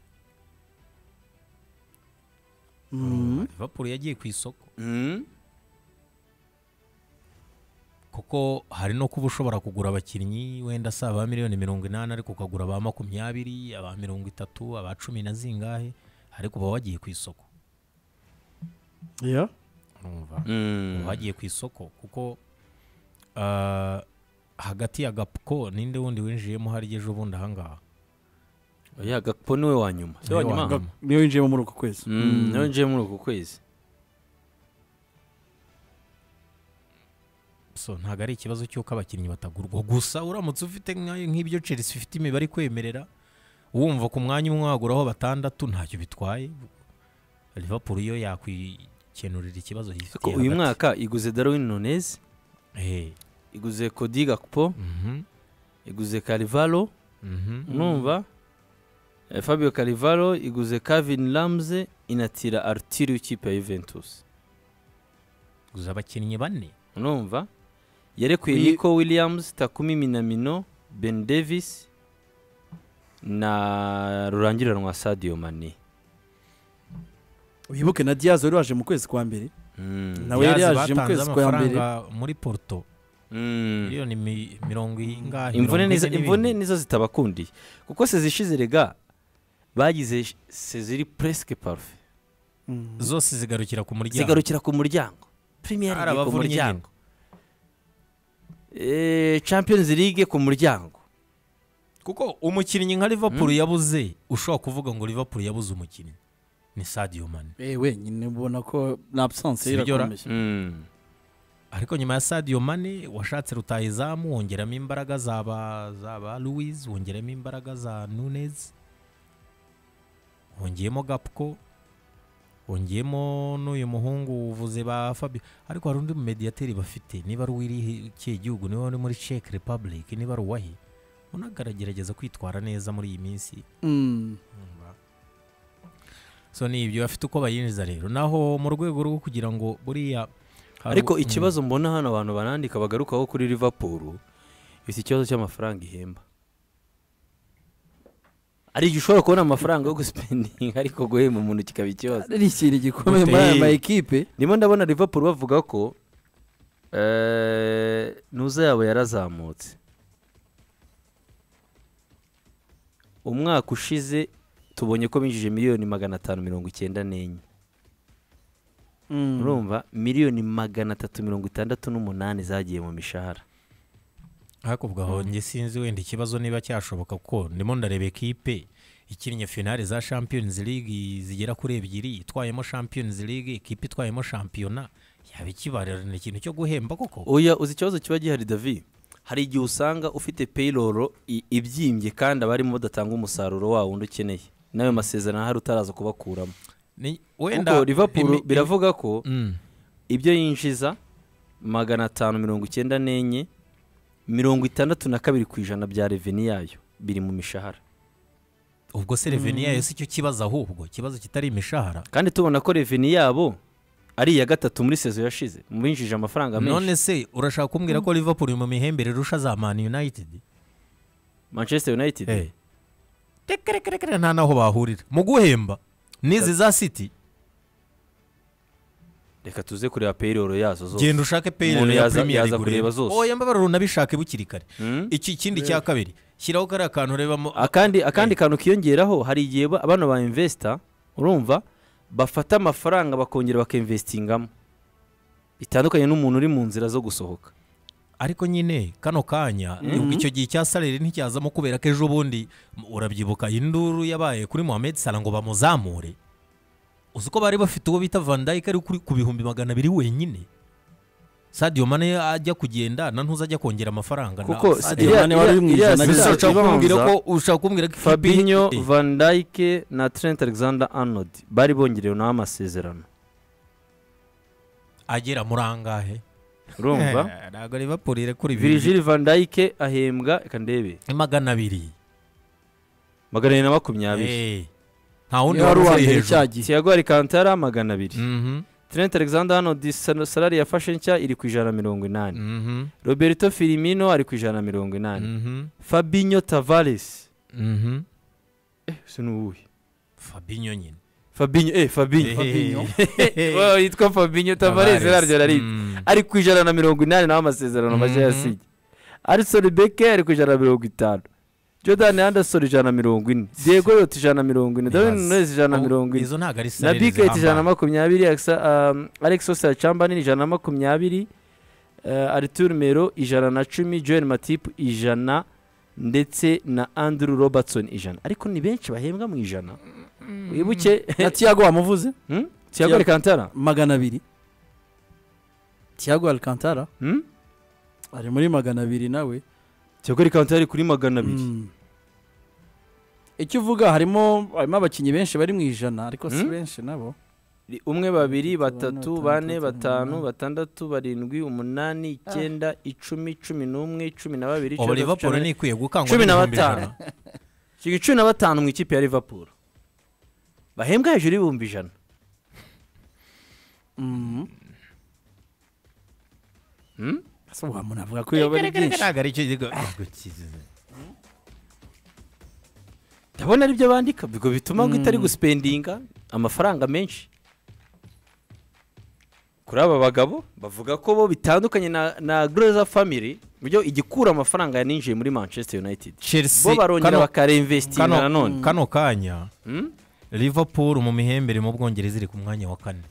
Mm. Liverpool yagiye ku isoko Hmm? kuko hari no kuba ushobora kugura abakinnyi wenda si aba miliyoni mirongo inani ariko ukagura aba makumyabiri aba mirongo itatu aba cumi na zingahe ariko uba wagiye ku isoko Yeah. urumva Hmm. uba wagiye ku isoko kuko ah, hagati ya gapuko ninde wundi winjiyemo hariya ejo bundi ahangaha oya gakpo niwe wa nyuma si wa Niwe wa nyuma nyuma. niyo winjiyemo muri uku kwezi Hmm, niwe ngiye muri uku kwezi so ntabwo ari ikibazo cy'uko abakinnyi batagurwa gusa uramutse ufite nka- nk'ibyo chelsea ifite imibare ikwemerera wumva ku mwanya umwe waguraho batandatu ntacyo bitwaye liverpool yo yakwikenurira ikibazo Ariko yifitiye uyu hagati. mwaka iguze darwin nunez Eh, iguze kodi gakpo mhm, iguze karivalo mhm. numva Eh, fabio karivalo iguze kavin lamze inatira artiri w'ikipe ya juventus guza abakinnyi bane numva yarekuye Uyi- nico williams takumi minamino ben davis na rurangiranwa sadio mane wibuke na diaz wari waje mu kwezi kwa mbere Mm. nawe yari Diaz yaje mu batanze kwezi kwa mbere amafaranga muri porto Mm. miliyoni mi- mirongo ingahe imvune mirongo nizo, ine n'ibindi. imvune nizo zitabakundiye kuko sezi ishize rega bagize sh- sezi iri presque parfait Mm. zose zigarukira ku muryango zigarukira ku muryango premier Hari league ku abavunye muryango Eh, champions league ku muryango kuko umukinnyi nka liverpool yabuze ushobora kuvuga ngo liverpool yabuze umukinnyi ni sadio mane eh wenyine ubona ko na absence ye Sibyo ra? irakomeye ariko nyuma ya sadio mane washatse rutayizamu wongeramo imbaraga za ba za ba louise wongeramo imbaraga za nunez wongeyemo gapko wongeyemo n'uyu muhungu uvuze ba fabio ariko hari undi mumediyateri bafite niba ari uw'iri kihe gihugu niba ari muri czech republic niba ari uwahe unagaragerageza kwitwara neza muri iyi minsi Mm. so ni ibyo bafite uko bayinjiza rero naho mu rwego rwo kugira ngo buriya hari- ariko Mm. ikibazo mbona hano abantu barandika bagarukaho kuri liverpool iki ikibazo cy'amafaranga ihemba ari igihe ushobora kubona amafaranga yo guspendinga ariko guhemba umuntu kikaba ikibazo ari ikintu gikomeye muri Gute- aya ma ekipe ndimo ndabona liverpool bavuga ko eh, ntuza yabo yarazamutse umwaka ushize tubonye ko binjije miliyoni magana atanu mirongo icyenda n'enye urumva miliyoni magana atatu mirongo itandatu n'umunani zagiye mu mishahara hakuvuga aho njye sinzi wenda ikibazo niba cyashoboka kuko ndimo ndareba ekipe ikinnye finale za champions league zigera kuri ebyiri itwayemo champions league ekipe itwayemo shampiyona yaba ikibarana ikintu cyo guhemba koko oya uzi ikibazo kiba gihari davi hari igihe usanga ufite payroll i- ibyimbye kandi abarimo badatanga umusaruro wawo undi ukeneye n'ayo masezerano ahari utaraza kubakuramo Ni- kuko liverpool imi- biravuga ko Mm. ibyo yinjiza magana atanu mirongo icyenda n'enye mirongo itandatu na kabiri ku ijana bya reveni yayo biri mu mishahara ubwo se reveni yayo si cyo kibazo ahubwo ikibazo kitari imishahara kandi tubona ko reveni yabo ari iya gatatu muri sezo yashize mu binjije amafaranga menshi none se urashaka kumbwira ko liverpool iri mu mihembere irusha za man united manchester united Eh. tekerekerekere nta naho bahurira mu guhemba n'izi za city reka tuze kureba payroll yazo zose genda ushake peyireri Umuntu ya yaza- premier yaza league kureba urebe. zose. oya mbabarira unabishake bukiri kare Mm. iki kindi cya kabiri shyiraho kariya kantu urebamo akandi akandi kantu kiyongeraho hari igihe ba- bano ba investor urumva bafata amafaranga bakongera bakinvestingamo bitandukanye n'umuntu uri mu nzira zo gusohoka ariko nyine kano kanya ibuka icyo gihe cya sarere nticyazamo kubera ko ejo bundi m- urabyibuka induru yabaye kuri mohamed sara ngo bamuzamure uzi ko bari bafite uwo bita van dyke ari kuri ku bihumbi magana abiri wenyine sadio mane ajya kugenda na ntuza ajya kongera amafaranga nawe. kuko Sadio iriya- Mane wari uri mu iriya- ijana iriya- gusa. iriya- ushaka kumbwira ko ibanza, ushaka kumbwira ko ikipe- Fabinho Eh, Van Dijk na Trent Alexander Arnold bari bongerewe nawe amasezerano agera muri angahe urumva Eh, ntabwo liverpool irekura ibintu Virgil Van Dijk ahembwa reka ndebe magana abiri magana abiri na makumyabiri Eh, nta wundi niba ari wari uwa uri mbere hejuru cya gihe Thiago Alcantara magana abiri Mhm, Trent Alexander Arnold sal- salari yafashe nshya iri ku ijana na mirongo inani mhm, roberto filimino ari ku ijana na mirongo inani mhm, fabinho tavares mhm. si n'uwuhe fabinho nyine fabinho eh fabinho Fabinho. Wow, yitwa fabinho tavares Tavares. yararyo araribye Mm. ari ku ijana na mirongo inani nawe amasezerano mashya Mhm. yasinye arison beke ari ku ijana na mirongo itanu jordan anderson ijana na mirongo ine diego yota ijana na mirongo ine darwin Yes. nunez ijana na Ubu- mirongo ine izo ntabwo na ari salary biket ijana na zihambana. makumyabiri Alexa- um, alex osira cambani ijana na makumyabiri uh, artur mero ijana na cumi joel matip ijana ndetse na andrew robertson ijana ariko ni benshi bahembwa mu ijana wibuke na tiago wamuvuze Hmm? thiago alcantara magana abiri tiago alcantara Hmm? ari muri magana abiri nawe thiago alcantara ari kuri magana abiri Mm. icyo uvuga harimo harimo abakinnyi benshi bari mu ijana ariko si Mm. benshi nabo umwe babiri batatu batanu, bane batandatu, batanu umunani. batandatu barindwi umunani icyenda icumi cumi n'umwe cumi na babiri ubu icyenda, liverpool cumi na- ni ikwiye gukangwa cumi na n'ibihumbi batanu. ijana. Ikigo cumi na batanu mu ikipe ya liverpool bahembwa hejuru y'ibihumbi ijana Mhm. Hmm? ese ubu umuntu avuga ko yaba ari byinshi Ntabwo ari icyo gihugu- Ntabwo kizi- ndabona aribyo bandika bigo bituma ngo itari gusipendinga amafaranga menshi kuri aba bagabo bavuga ko bo bitandukanye na, na groza family buryo igikura amafaranga yaninjiye muri manchester united Chelsea- bo barongera kano- bakareinvestinga kano- nanone kano kanya Hmm? liverpool mu mihembere mu bwongereza iri ku mwanya wa kane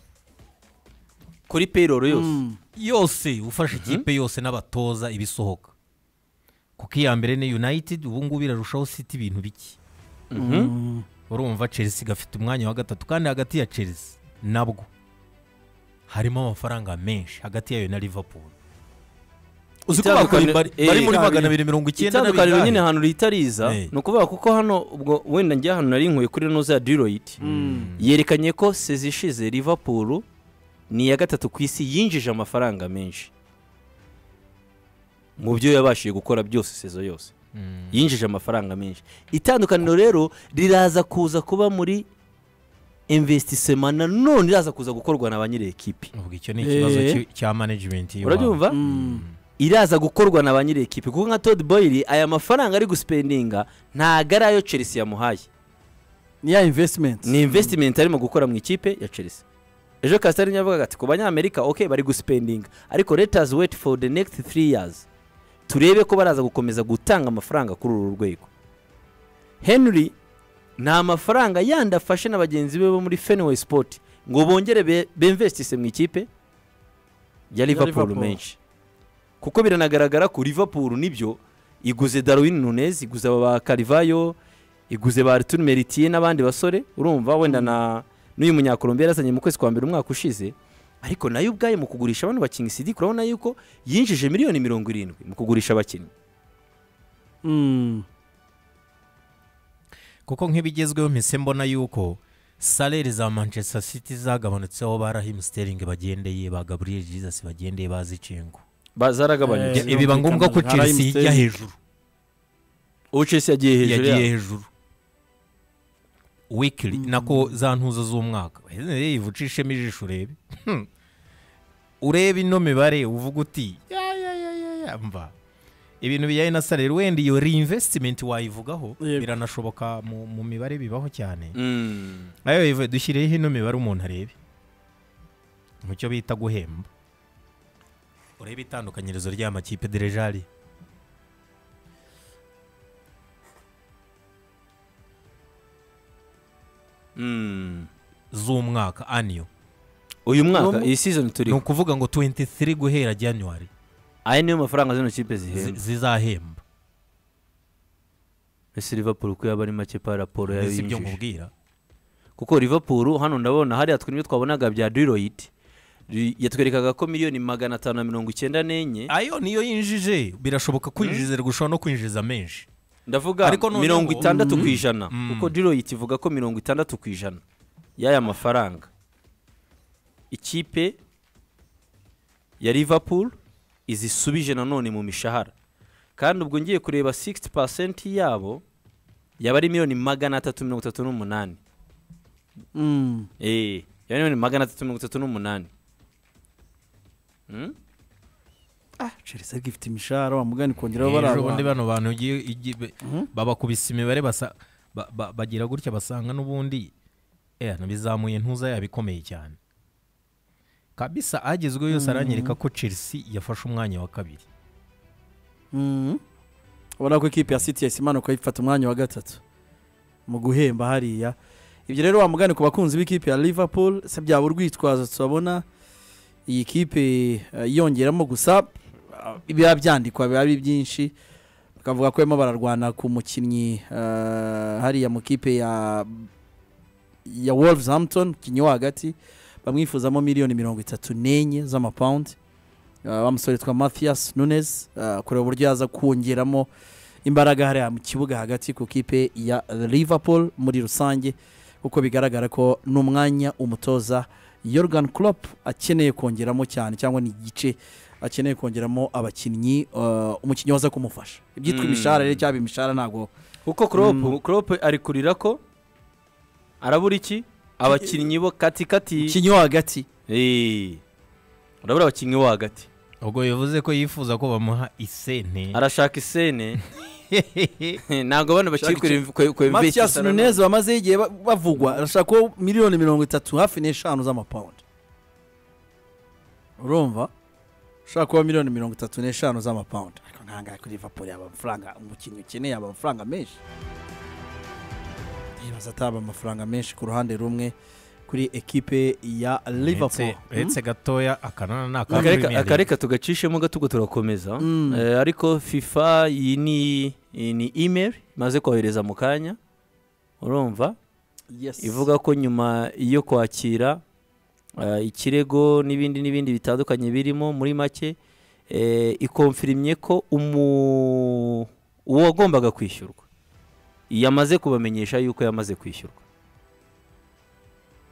kuri payroll yose Mm. yose ufashe ikipe yose n'abatoza ibisohoka kuko iya mbere ni united ubu ngubu irarushaho city ibintu bike urumva chelsea gafite umwanya wa gatatu kandi hagati ya chelsea nabwo harimo amafaranga menshi hagati yayo na liverpool uzi ko Itandukanye- bakora bari eh, bari muri magana abiri mirongo icyenda itandukaniro nyine n'abiri ahantu ritariza Eh. ni ukuvuga kuko hano ubwo wenda njya ahantu nari nkuye kuri inoza ya diroid yerekanye ko sezi ishize liverpool ni iya gatatu ku isi yinjije amafaranga menshi mu byo yabashije gukora byose sezo yose yinjije amafaranga menshi itandukaniro rero riraza kuza kuba muri investisema nanone iraza kuza gukorwa na ba nyiri ekipi ubwo icyo ni ikibazo Eh. ki- cya management y'iwabo. urabyumva iraza gukorwa na ba nyiri ekipi kuko nka Todd Boyle aya mafaranga ari gusipendinga ntago ari ayo Chelsea yamuhaye ni ya investment ni investment arimo gukora mu ikipe ya Chelsea ejo Kasitani yavugaga ati ku banyamerika ok bari gusipendinga ariko let us wait for the next three years turebe ko baraza gukomeza gutanga amafaranga kuri uru rwego Henry ni amafaranga yandi afashe na bagenzi be bo muri Fenway Sport ngo bongere be- bemvestise mu ikipe ya Liverpool Liverpool. menshi kuko biranagaragara ko liverpool nibyo iguze darwin nunez iguze aba ba karivayo iguze ba artur meritiye n'abandi basore urumva wenda na n'uyu munyakolombiya yazanye mu kwezi kwa mbere umwaka ushize ariko nayo ubwayo mu kugurisha abantu bakinnyi sidi urabona yuko yinjije miliyoni mirongo irindwi mu kugurisha abakinnyi Mm. kuko nk'ibigezweho mpise mbona yuko saleri za manchester city zagabanutseho ba rahimu siteringi bagendeye ba gaburiyeri jizasi bagendeye bazicengo Ba- zaragabanutse Eh, biba ngombwa ko Nka Raheem chelsea ijya Sterling. hejuru ubu chelsea yagiye hejuru yagiye yabo. hejuru wikiri nako za ntuzo z'umwaka yewe ucishemo ijisho urebe Hmm. urebe ino mibare uvuga uti ya ya ya ya ya mva ibintu bijyanye na salari wenda iyo reinvestimenti wayivugaho Yego. biranashoboka mu mu mibare bibaho cyane Mm. nayo yivuye dushyireho ino mibare umuntu arebe mu cyo bita guhemba urebe itandukanyirizo ry'amakipe derejari Mm. z'umwaka aniyo uyu mwaka Uwo mu- iyi season ni turiho ukuvuga ngo 23 guhera januwari aya niyo mafaranga zino kipe zi- zihembwa zizahemba ese liverpool ko yaba ari make pa raporo yayo si ibyo yinjije nkubwira kuko liverpool hano ndabona hariya twebwe twabonaga bya duroid yatwerekaga ko miliyoni magana atanu na mirongo icyenda n'enye ayo niyo yinjije birashoboka kwinjiza gushobora no kwinjiza menshi ndavuga Ariko noneho- mirongo itandatu ku ijana Mm. kuko duroid ivuga ko mirongo itandatu ku ijana y'aya mafaranga ikipe ya liverpool izisubije nanone mu mishahara kandi ubwo ngiye kureba 60% yabo yaba ari miliyoni magana atatu mirongo itatu n'umunani Mm. Eh, yaba miliyoni magana atatu mirongo itatu n'umunani Mm? Ah, Chelsea ariko ifite imishahara wa mugani kongeraho ejo bundi baraba. bano bantu ugiye- igi- be- babakubise imibare basa- ba- ba- bagira gutya basanga n'ubundi eh, hano bizamuye ntuza yaba ikomeye cyane kabisa agezweho yose aranyereka ko chelsea yafashe umwanya wa kabiri Mm. Ubona ko ikipe ya City yahise imanuka ifata umwanya wa gatatu mu guhemba hariya. Ibyo rero wa mugani ku bakunzi b'ikipe ya Liverpool se byaba urwitwazo tubabona iyi kipe eh, yongeramo gusa ah, biba byandikwa biba ari byinshi bakavuga ko barimo bararwana ku mukinnyi eh, hariya mu kipe ya ya Wolverhampton umukinnyi wo hagati bamwifuzamo miliyoni mirongo itatu n'enye z'amapawundi Uh, wa musore twa mathias nunes uh, kureba uburyo yaza kongeramo imbaraga hariya mu kibuga hagati ku kipe ya liverpool muri rusange kuko bigaragara ko n'umwanya umutoza yorgan Klopp akeneye kongeramo cyane cyangwa ni igice akeneye kongeramo abakinnyi uh, umukinnyi waza kumufasha ibyitwa Mm. imishahara rero cyaba imishahara ntabwo kuko crop Mm. crop ari kurira ko arabura iki abakinnyi bo katikati umukinnyi wo hagati Eh, urabura abakinnyi bo hagati ubwo bivuze ko yifuza ko bamuha isente arashaka isene ntabwo bano bakiri kuri kuri mathias nunes bamazeho igihe ba- bavugwa arashaka ko miliyoni mirongo itatu hafi n'eshanu z'amapawundi urumva ushaka kuba miliyoni mirongo itatu n'eshanu z'amapawundi ariko ntangahe kuri liverpool yaba amafaranga umukinnyi ukeneye yaba amafaranga menshi yibaza ataba amafaranga menshi ku ruhande rumwe kuri ekipe ya liverpool uretse gatoya akanana ni akareka akamwimerere akareka tugacishemo gatugo turakomeza Mm. Eh, ariko fifa iyi ni iyi ni email imaze kohereza mu kanya urumva Yes. ivuga ko nyuma yo kwakira eh, ikirego n'ibindi n'ibindi bitandukanye birimo muri make eh, ikomfirimye ko umu- uwo wagombaga kwishyurwa yamaze kubamenyesha yuko yamaze kwishyurwa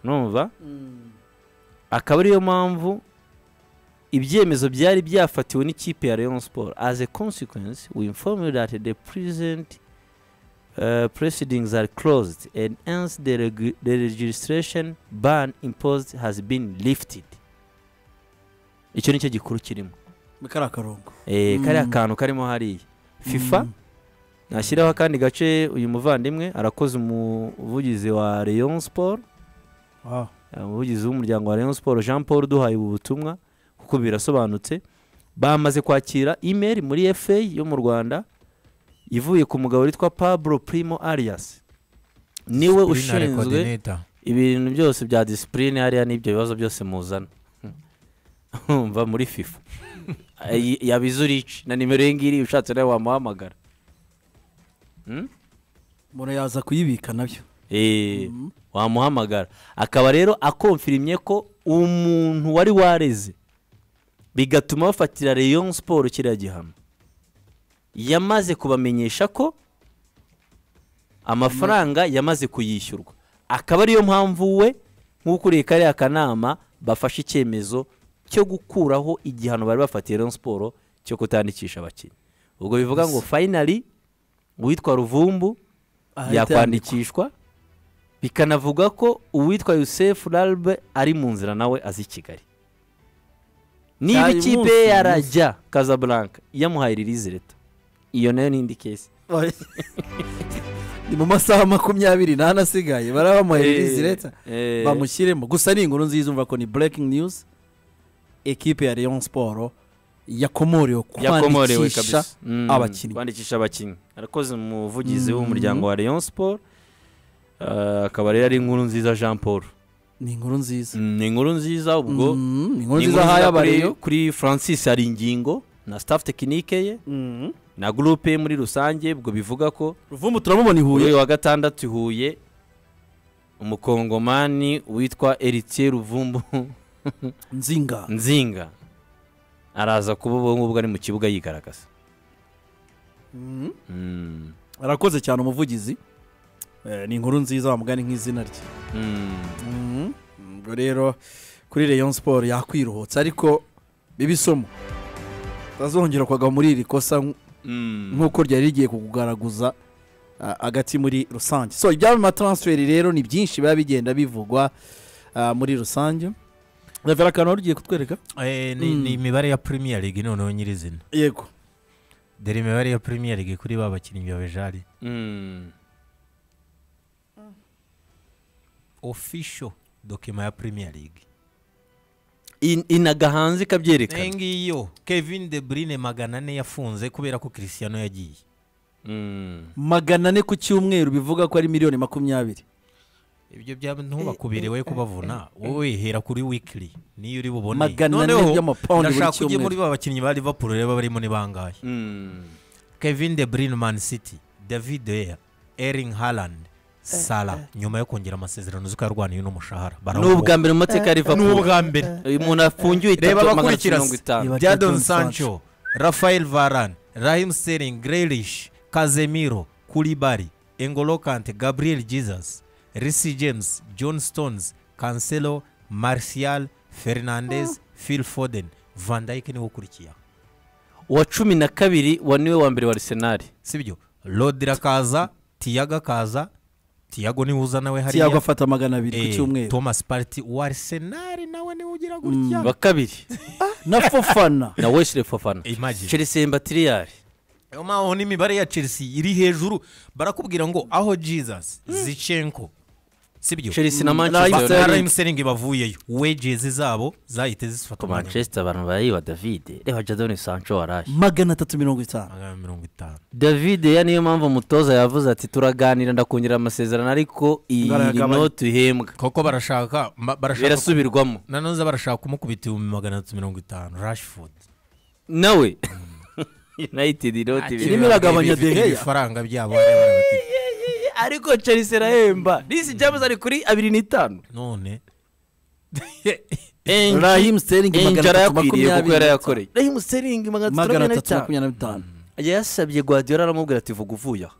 numva Mm. akaba ariyo mpamvu ibyemezo byari byafatiwe n'ikipe ya Rayon Sport as a consequence we inform you that the present uh, proceedings are closed and hence the, reg the registration ban imposed has been lifted icyo nicyo gikuru kirimo kari akarongo eh, kariya Mm. kantu karimo hariya fifa nashyiraho akandi gace uyu muvandimwe arakoze umuvugizi wa Rayon Sport Wow. umuvugizi w'umuryango wa Rayon Sport Jean Paul duhaye ubu butumwa kuko birasobanutse bamaze kwakira email muri FA yo mu Rwanda ivuye ku mugabo witwa Pablo Primo Arias niwe ushinzwe ibintu byose bya disipurine hariya n'ibyo bibazo byose muzana umva muri fifa Ayi- yaba izurici na nimero iyi ngiyi ushatse nawe wamuhamagara mbona yaza kuyibika nabyo Eh, wamuhamagara akaba rero akomfirimye ko umuntu wari wareze bigatuma bafatira Rayon siporo kiriya gihano yamaze kubamenyesha ko amafaranga yamaze kuyishyurwa akaba ariyo mpamvu we nk'ukuriye kariya kanama bafashe icyemezo cyo gukuraho igihano bari bafatiye Rayon siporo cyo kutandikisha abakinnyi ubwo bivuga ngo finally uwitwa ruvumbu yakwandikishwa bikanavuga ko uwitwa Yusef Larbe ari mu nzira nawe azi i Kigali niba Cyari ikipe umunsi, ye yarajya Casablanca yamuhaye release leta iyo nayo ni indi kesi ni mu masaha makumyabiri n'ane asigaye barabamuhereza leta Eh, eh, bamushyiremo gusa ni inkuru nziza umva ko ni breaking news ekipe ya Rayon Sport yakomorewe yakomorewe kwandikisha kabisa Mm, abakinnyi. kwandikisha abakinnyi arakoze umuvugizi w'umuryango wa Rayon Sport Eh, akaba rero ari inkuru nziza Jean Paul ni inkuru nziza Mm, ni inkuru nziza ubwo Mm, ni inkuru ni inkuru nziza ahaye nziza kuri- abareyo kuri francis hari ingingo na staff tekinike ye na gurupe ye muri rusange ubwo bivuga ko ruvumbu turamubona i kuri huye uyu wa gatandatu i huye umukongomani witwa eritiye ruvumbu nzinga nzinga araza kuba ubu ngubu ari mu kibuga yigaragaza Mm. arakoze cyane umuvugizi Eh, ni inkuru nziza wamugani nk'izina rye Mm. ubwo rero kuri Rayon Sport yakwiruhutsa ariko biba isomo utazongera kwagwa muri iri kosa nk- Mm. nk'uko ryari rigiye kukugaraguza ah, hagati muri rusange so ibyama transferi rero ni byinshi biba bigenda bivugwa ah, muri rusange ravera akantu wari ugiye kutwereka Eh, ni Mm. ni imibare ya premier league noneho nyirizina yego dore imibare ya premier league kuri ba bakinnyi ba bejari Mm. official dokima ya premier league In- inaga hanze iyi ikabyerekana ngiyo kevin de brine magana ane yafunze kubera ko christiano yagiye Mm. magana ane ku cyumweru bivuga ko ari miliyoni makumyabiri ibyo byaba ntubakubere we kubavuna wowe hera kuri wikiri niyo uri bubone Magana ane Noneho, by'amapawundi buri ndashaka ujye cyumweru. muri ba bakinnyi ba liverpool reba barimo ni bangahe Mm. kevin de brine man city david Deya, erling haaland sala nyuma yo kongera amasezerano uzi ko yarwaniye n'umushahara ni ubwa mbere mu mateka ya liverpool n'ubwa mbere uyu muntu afungiwe reba itatu magana atatu abakurikira mirongo itanu Iba- jadon Jadon sancho rafael varan rahim sterling grelish kazemiro kulibari engolo kante gabriel jesus risi james john stones cancelo martial fernandez phil foden van dyke niwe ukurikiyeho uwa cumi na kabiri wa niwe wa mbere wa arsenal sibyo rodira kaza tiyaga kaza tiyago niwe uza nawe tiyago hariya afata magana abiri ku Eh, cyumweru thomas party wa arsenal nawe niwe ugira gutya wa kabiri na fofana na wesley fofana Imagine. chelsea mbatiriyari Ayo maho n'imibare ya chelsea iri hejuru barakubwira ngo aho jesus zichenko sibyo chelsea na Manchester manchester United. United. rmsering bavuyeyo wejezi zabo zahite zifata Ku umwanya manchester abantu barayiba david reba jadon sancho waraye magana atatu mirongo itanu magana mirongo itanu david ya niyo mpamvu umutoza yavuze ati turaganira ndakongera amasezerano ariko iyi Ngaragabanya. no tuhembwa koko barashaka ma- barashaka birasubirwamo nanoza barashaka kumukubita ibihumbi magana atatu mirongo itanu rashford nawe united not Iri- irimo iragabanya De Gea. ibifaranga byabo bareba bati, ariko chelsea irahemba risi james ari kuri abiri n'itanu none Raheem Sterling magana atatu yarayakwiriye kuko makumyabiri yarayakoreye rahimu seringi magana magana atatu atatu makumyabiri makumyabiri n'itanu yasabye guardiola aramubwira ati vuga uvuye aha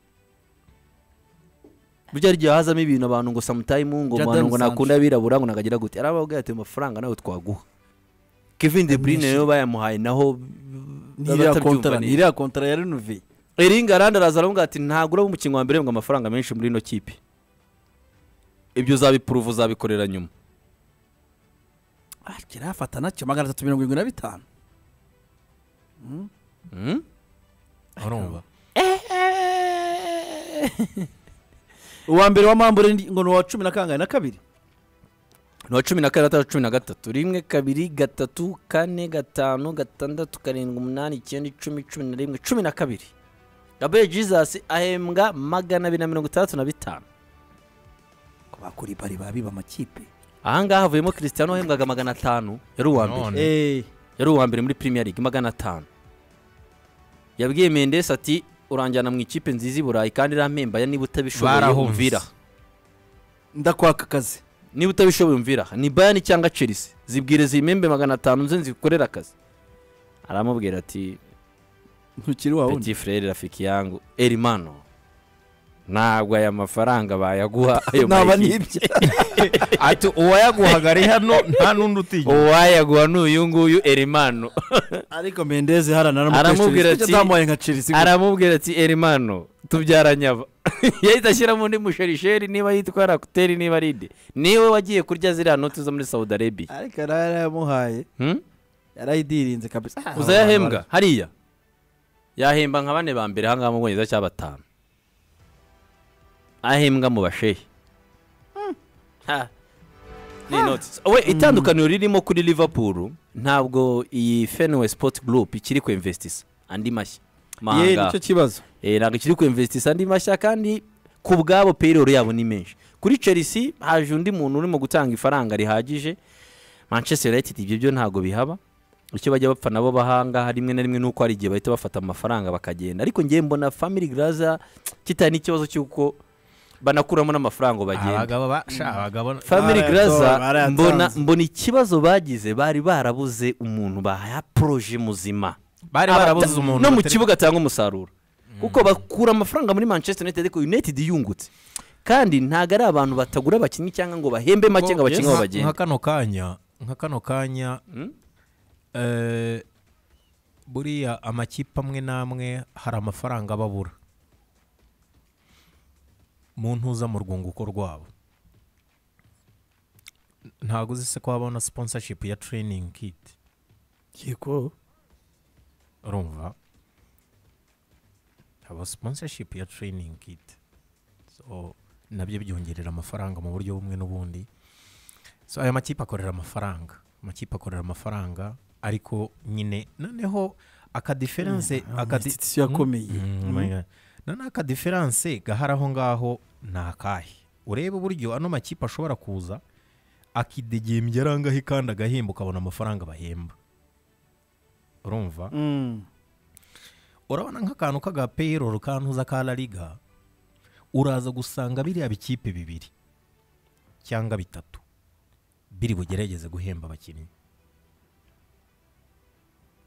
burya ryo hazamo ibintu abantu ngo samutayimu ngo Jadon abantu ngo Sancho. nakunda abirabura ngo nagagira gute arababwira ati amafaranga nawe twaguha kevin de bruyne rero bayamuhaye naho ntiriya batabyumva kontara neza. ntiriya kontara ya renoveye Erling Haaland araza aravuga ati ntagura umukinnyi wa mbere ngo amafaranga menshi muri ino kipe ibyo uzabipuruva uzabikorera nyuma kirafata nacyo magana atatu mirongo irindwi na bitanu Mm? urumva uwa mbere wa mambure ndi- ngo ni uwa cumi na kangahe na kabiri ni uwa cumi na kane atandatu cumi na gatatu rimwe kabiri gatatu kane gatanu gatandatu karindwi umunani icyenda icumi cumi na rimwe cumi na kabiri gabriel jesus ahembwa magana abiri na mirongo itandatu na bitanu ko bakuri bari babiba amakipe ahangaha havuyemo christian wahembwaga magana atanu yari uwa mbere none eee yari uwa mbere muri Premier League magana atanu yabwiye Mendes ati uranjyana mu ikipe nziza i Burayi kandi irampembaya niba utabishoboye Barahunze. umvira ndakwaka akazi niba utabishoboye umvira ni bayani cyangwa chelsea zibwire ziyimembe magana atanu nze nzikorera akazi aramubwira ati ntukiri wawe undi peti frere rafiki yangu erimano ntabwo aya mafaranga bayaguha ayo naba mayiki nibye ati uwayaguhaga ari hano nta n'undi utigira uwayaguha ni uyu nguyu erimano ariko mendeze hariya Aramubwira aramubwira ati ati- ntamuhaye nka chelsea gutya?" aramubwira ati erimano tubyaranyaba yahita ashyiramo undi musherisheri niba yitwa rakuteri niba ari ide niwe wagiye kurya ziriya noti zo muri saudi arabia ariko yari yarayamuhaye Hmm? yarayidirinze kabisa uzayahembwa hariya yahemba nka bane ba mbere ahangaha mu bwongereza cyangwa batanu ahembwa mu bashehe Ha. ni inoti we itandukaniro ririmo kuri liverpool ntabwo iyi fenway sport group ikiri ku investisa andi mashya ye nicyo mahanga kibazo Eh, ntabwo ikiri ku investisa andi mashya kandi ku bwabo payroll yabo ni menshi kuri chelsea haje undi muntu urimo gutanga ifaranga rihagije manchester united ibyo byo ntabwo bihaba icyo bajya bapfa nabo bahangaha rimwe na rimwe nuko hari igihe bahita bafata amafaranga bakagenda ariko ngewe mbona family graza kitari n'ikibazo cy'uko banakuramo n'amafaranga ngo bagenda abagabo basha abagabo family Barayatora, graza barayatanze. mbona mbona ikibazo bagize bari barabuze umuntu bahaporoje muzima bari Abata- barabuze umuntu no mu batari- kibuga atanga umusaruro kuko bakura amafaranga muri manchester united ariko united yungutse kandi ntabwo ari abantu batagura abakinnyi cyangwa ngo bahembe make ngo abakinnyi Nka- babo nka bagende kano kanya nka kano kanya eh, buriya amakipe amwe n'amwe hari amafaranga babura mu ntuza mu rwunguko rwabo ntabwo uzi se ko habaho na sponsorship ya training kit yego urumva haba sponsorship ya training kit so nabyo byongerera amafaranga mu buryo bumwe n'ubundi so aya makipe akorera amafaranga amakipe akorera amafaranga ariko nyine noneho akadiferense akadi institution yakomeye Mm, Mm. my God. none akadiferanse gahari aho ngaho ni akahe urebe uburyo ano makipe ashobora kuza akidegembya arangahe kandi agahemba ukabona amafaranga bahemba urumva Mm. urabona nk'akantu k'agapeyiroro kantuza ka lariga uraza gusanga biriya bikipe bibiri cyangwa bitatu biri bugerageze guhemba abakinnyi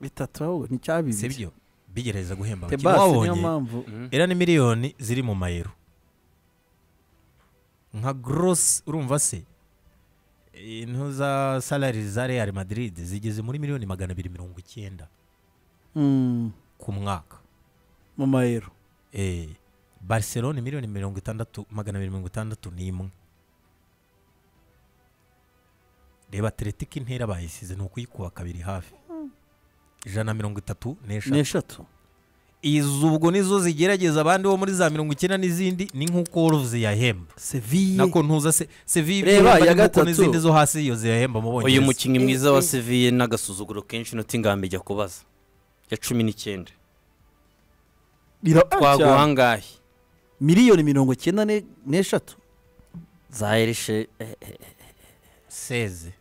bitatu ahubwo nticyabibye si byo bigerageza guhemba abakinnyi tebase niyo wabonye mpamvu era ni miliyoni ziri mu mayero nka gorosi urumva se intu za salari za real madrid zigeze muri miliyoni magana abiri mirongo icyenda Mm. ku mwaka mu mayero eh, barcelona miliyoni mirongo itandatu magana abiri mirongo itandatu n'imwe reba atletic intera bayisize ni ukuyikuba kabiri hafi ijana na mirongo itatu n'eshatu n'eshatu izi ubwo nizo zigerageza abandi bo muri za mirongo icyenda n'izindi ni nk'uko wolves yahemba seviye nako ntuza se sevi Reba, iya gatatu. n'izindi zo hasi yo ziyahemba mu bwongereza uyu mukinnyi mwiza wa seviye n'agasuzuguro kenshi inoti ngambi ajya kubaza ya cumi n'icyenda twaguha angahe miliyoni mirongo icyenda ne- n'eshatu za erishe eh, eh, seze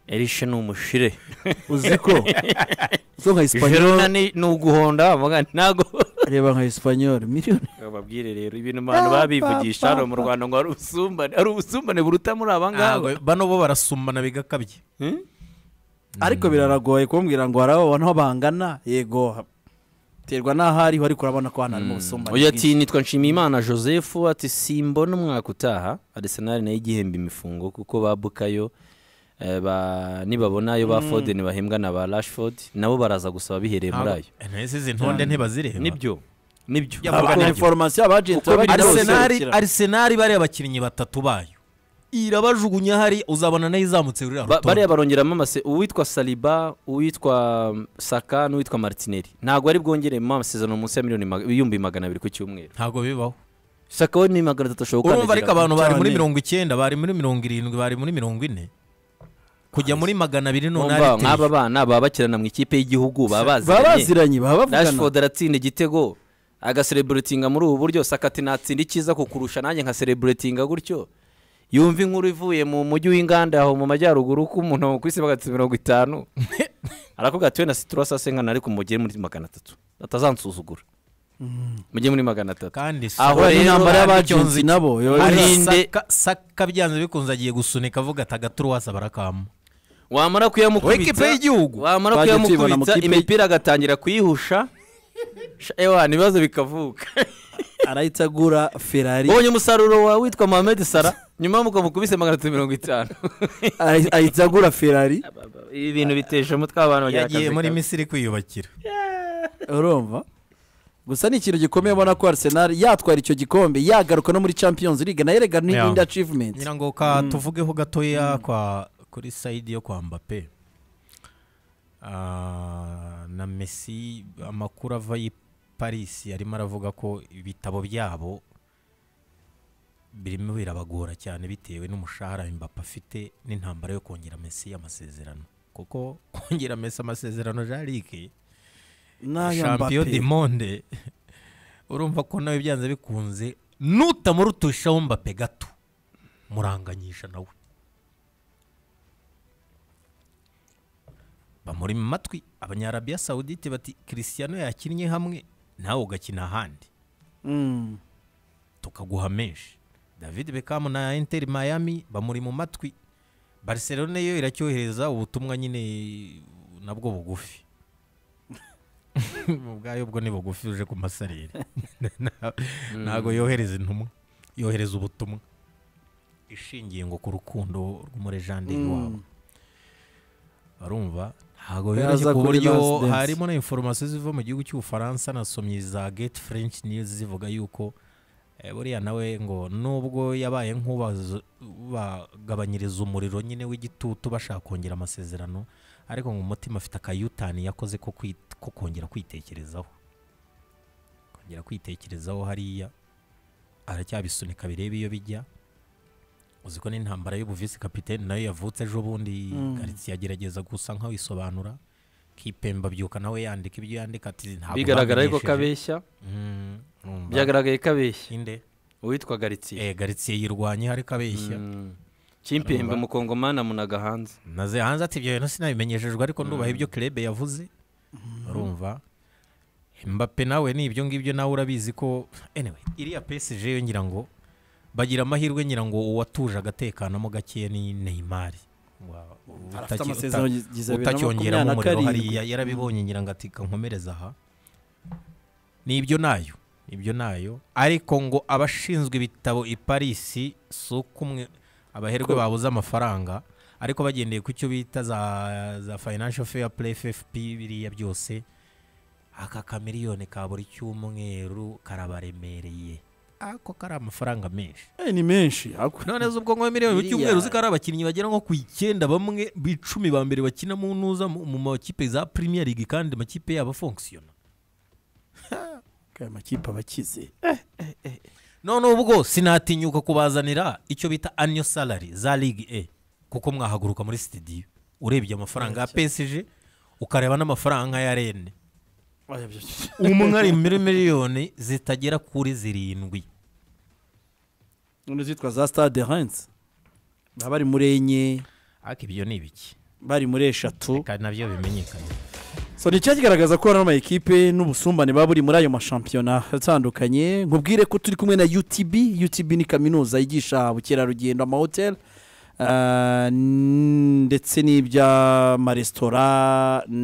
erishe ni umushire uzi ko zo nka jerona esipanyol ni ni uguhonda mugani ntabwo reba nka esipanyol miliyoni bababwire rero ibintu abantu babivugisha hano mu rwanda ngo hari ubusumbane hari ubusumbane buruta muri aba ngaba bano bo barasumana bigakabye Hmm? ariko biraragoye kumbwira ngo hari abantu bangana yego terwa n'aho ariho ariko urabona ko hano harimo ubusumbane uyu ati bwinshi. nitwa nshimiyimana joseph ati simbona umwaka utaha arisenali nayo igihemba imifungo kuko ba bukayo eh, ba- nibabona ayo ba foden bahembwa na ba rashford nabo baraza gusaba bihereye muri ayo ntese izi ntonde ntibazireba nibyo nibyo Yaba- Kuko nabyo. inforomasiyo abajenti Uko biri baba kose arisenali arisenali bariya bakinnyi batatu bayo irabajugunya hari uzabona nayo izamutse ruriya Ba- rutonde bariya barongeramo amase uwitwa saliba uwitwa mm, saka n'uwitwa martinelli ntabwo ari bwongeremo amasezerano munsi ya miliyoni mag- ibihumbi magana abiri ku cyumweru ntabwo bibaho saka we ni magana atatu ashobora urumva ariko gukandagira. abantu bari muri cyane. mirongo icyenda bari muri mirongo irindwi bari muri mirongo ine kujya muri magana abiri none Mwumva, ari nk'aba bana baba bakirana mu ikipe y'igihugu baba baba baziranye baziranye baba bavugana rashford aratsinda igitego agasereburetinga muri ubu buryo saka ati natsinda icyiza kukurusha nanjye nkasereburetinga gutyo yumva inkuru ivuye mu mujyi w'inganda aho mu majyaruguru ko umuntu ku isi bagatse mirongo itanu arakubwira ati wenda siturasa senkana ariko mugere muri magana atatu atazansuzugura mujye muri magana atatu kandi aho Saka- Kubera rero intambara y'abagenzi icyo nzi- nabo Ari- Saka- irinde- saka byanze bikunze agiye gusunika avuga ati agaturuwasa barakama wamara wowe kipe kuyamukubita y'igihugu wamara Twagiye tubibona mu kuyamukubita kipe- imipira agatangira kuyihusha Sha, ewana ibibazo bikavuka arahita agura ferari ubonye umusaruro wawe witwa mohamed sara nyuma mukamukubise magana atatu mirongo itanu ahi- ahita agura ferari ibi bintu bitesha umutwe abantu bagira yagiye akazi muri kabi. misiri kwiyubakira urumva gusa ni ikintu gikomeye ubona ko arsenal yatwara icyo gikombe yagaruka no muri champions league nayo rega Yeah. n'indi achievement ngira ngo ka tuvugeho gatoya kwa kuri sayidi yo kwa mbappe Ah, na messi amakuru ava i paris arimo aravuga ko ibitabo byabo birimo birabagora cyane bitewe n'umushahara mbappe afite n'intambara yo kongera messi amasezerano kuko kongera messi amasezerano jarike n'aya champion du mbappe monde urumva ko nawe byanze bikunze nutamurutushaho mbappe gato muranganyisha nawe bamuri mu matwi abanyarabiya sawudite bati christiano yakinnye hamwe nawe ugakina ahandi Mm. tukaguha menshi david bekamu na inter miami bamuri mu matwi barcelona yo iracyohereza ubutumwa nyine nabwo bugufi ubwayo bwo ni bugufi uje ku masarire Na- ntabwo yohereza intumwa yohereza ubutumwa ishingiye ngo ku rukundo rw'umurejanderi wabo barumva ntabwo yoroshye Yaza ku kuri buryo Last Dance. harimo na inforomasiyo ziva mu gihugu cy'ubufaransa nasomye za gate french news zivuga yuko eh, buriya nawe ngo nubwo yabaye nk'ubagabanyiriza umuriro nyine w'igitutu bashaka kongera amasezerano ariko ngo umutima afite akayutani yakoze ko kwit- ko kongera kwitekerezaho kongera kwitekerezaho hariya aracyabisunika birebe iyo bijya uzi ko n'intambara y'ubuvisi kapitene nayo yavutse ejo bundi karitsiye agerageza gusa nk'awisobanura kipemba byuka nawe yandika ibyo yandika ati ntabwo bigaragara ariko ko bamenyesheje." abeshya Mm, urumva. byagaragaye ko abeshya inde uwitwa garitsiye eh garitsiye yirwanye hari kabeshya kimpembe mukongomani amunaga hanze naze hanze ati ibyo bintu sinabimenyeshejwe ariko nubaha ibyo kirebe yavuze urumva mbappe nawe ni ibyo ngibyo nawe urabizi ko anyway iriya PSG yo ngira ngo bagira amahirwe ngira ngo uwatuje agatekanamo gakeya ni Neymar Wa- Afite utaki- amasezerano uta- igihumbi bibiri na utacyongeramo makumyabiri na umuriro karindwi. hariya yarabibonye ngira ngo ati kankomereza aha ni ibyo nayo ibyo nayo ariko ngo abashinzwe ibitabo i parisi si uko umwe abaherwe babuze amafaranga ariko bagendeye ku cyo bita za za financial fair play ffp biriya byose aka kamiriyoni ka buri cyumweru karabaremereye ako kari amafaranga menshi Eh, ni menshi ako. none zubwo ngo miliyoni buri Biriya- cyumweru ziko ari abakinnyi bagera nko ku icyenda bamwe bicumi ba mbere bakina mu ntuza mu mu makipe za premier league kandi amakipe yabo afonkisiyona aya makipe abakize none ubwo sinatinyuka kubazanira icyo bita anyo salary za ligue e kuko mwahaguruka muri studio urebye amafaranga ya PSG ukareba n'amafaranga ya Rennes umwe ari muri miliyoni zitagera kuri zirindwi none zitwa za stade Reims baba bari muri enye ariko ibyo ni ibiki bari muri eshatu kandi nabyo bimenyekanye so ni cyakigaragaza ko ano mayikipe n'ubusumbane baba buri muri ayo mashampiyona atandukanye nkubwire ko turi kumwe na utb utb ni kaminuza yigisha ubukerarugendo amahoteli ah, n- ndetse n'iby'amaresitora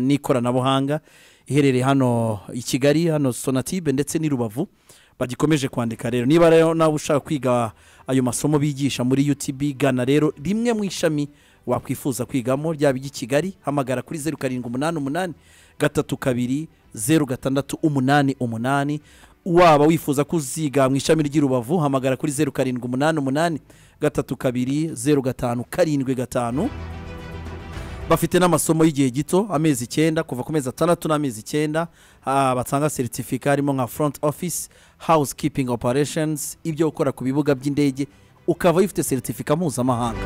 n'ikoranabuhanga iherereye hano i kigali hano sonatibe ndetse n'i rubavu bagikomeje kwandika rero niba rero nawe ushaka kwiga ayo masomo bigisha muri utb gana rero rimwe mu ishami wakwifuza kwigamo ryaba iry'i kigali hamagara kuri zeru karindwi umunani umunani gatatu kabiri zeru gatandatu umunani umunani waba wifuza kuziga mu ishami ry'i rubavu hamagara kuri zeru karindwi umunani umunani gatatu kabiri zeru gatanu karindwi gatanu bafite n'amasomo y'igihe gito amezi icyenda kuva ku mezi atandatu n'amezi icyenda ah, batanga seritifika harimo nka front office house keeping operations ibyo gukora ku bibuga by'indege ukaba wifite seritifika mpuzamahanga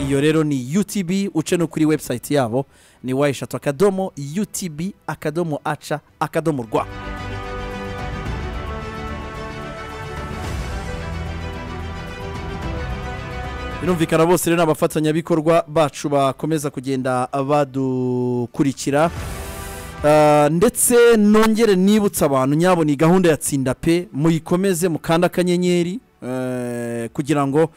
iyo rero ni utb uce no kuri website yabo ni wa eshatu akadomo utb akadomo aca akadomo rwa birumvikana bose rero ni abafatanyabikorwa bacu bakomeza kugenda badukurikira Ah, ndetse nongere nibutsa abantu nyabo ni gahunda ya tsinda pe muyikomeze mukanda akanyenyeri eh, kugira ngo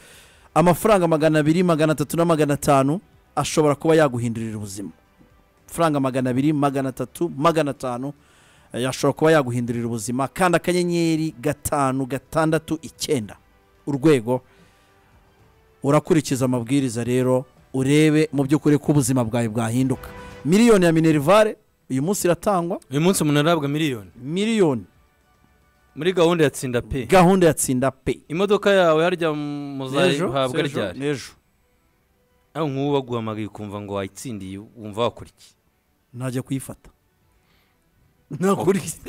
amafaranga magana abiri magana atatu na magana atanu ashobora kuba yaguhindurira ubuzima amafaranga magana abiri magana atatu magana atanu eh, yashobora kuba yaguhindurira ubuzima kanda akanyenyeri gatanu gatandatu icyenda urwego urakurikiza amabwiriza rero urebe mu by'ukuri ko ubuzima bwawe bwahinduka miliyoni ya minerivare uyu munsi iratangwa uyu munsi umuntu arabwa miliyoni miliyoni muri gahunda ya tsinda pe gahunda ya tsinda pe imodoka yawe harya muzayihabwa sejo, ryari n'ejo aho nk'ubu baguhamagaye ukumva ngo wayitsindiye wumva wakora iki ntajya kuyifata nakora iki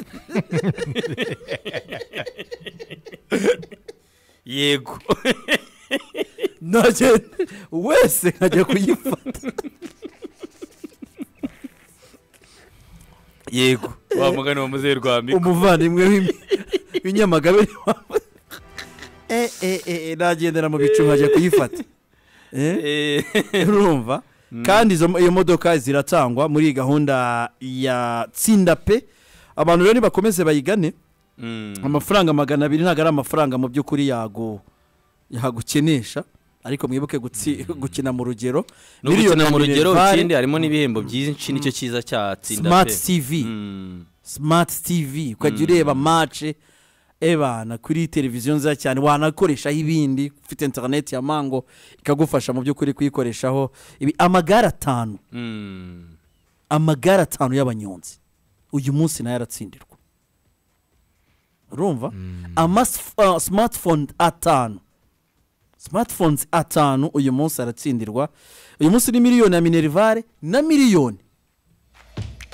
yego ntajya wese nkajya kuyifata yego wa mugani wa muzehe rwambika umuvandimwe w'im- w'inyamagabe Eh, eh, eh, eh, nagendera mu bicu nkajya kuyifata Eh? urumva kandi izo iyo modoka ziratangwa muri iyi gahunda ya tsinda pe abantu rero nibakomeze bayigane amafaranga magana abiri ntabwo ari amafaranga mu by'ukuri yago yagukenesha ariko mwibuke gutsi- gukina mu rugero gukina ya mu rugero Minerval, ikindi harimo n'ibihembo byinshi nicyo cyiza cya tsinda smart pe tv Mm. smart tv ukajya ureba mace ebana kuri televiziyo nziza cyane wanakoreshaho ibindi ufite interineti ya mango ikagufasha mu by'ukuri kuyikoreshaho ibi amagare atanu Mm. amagare atanu y'abanyonzi uyu munsi nayo aratsindirwa urumva ama smartphone atanu smartphones atanu uyu munsi aratsindirwa uyu munsi ni miliyoni ya minerivare na miliyoni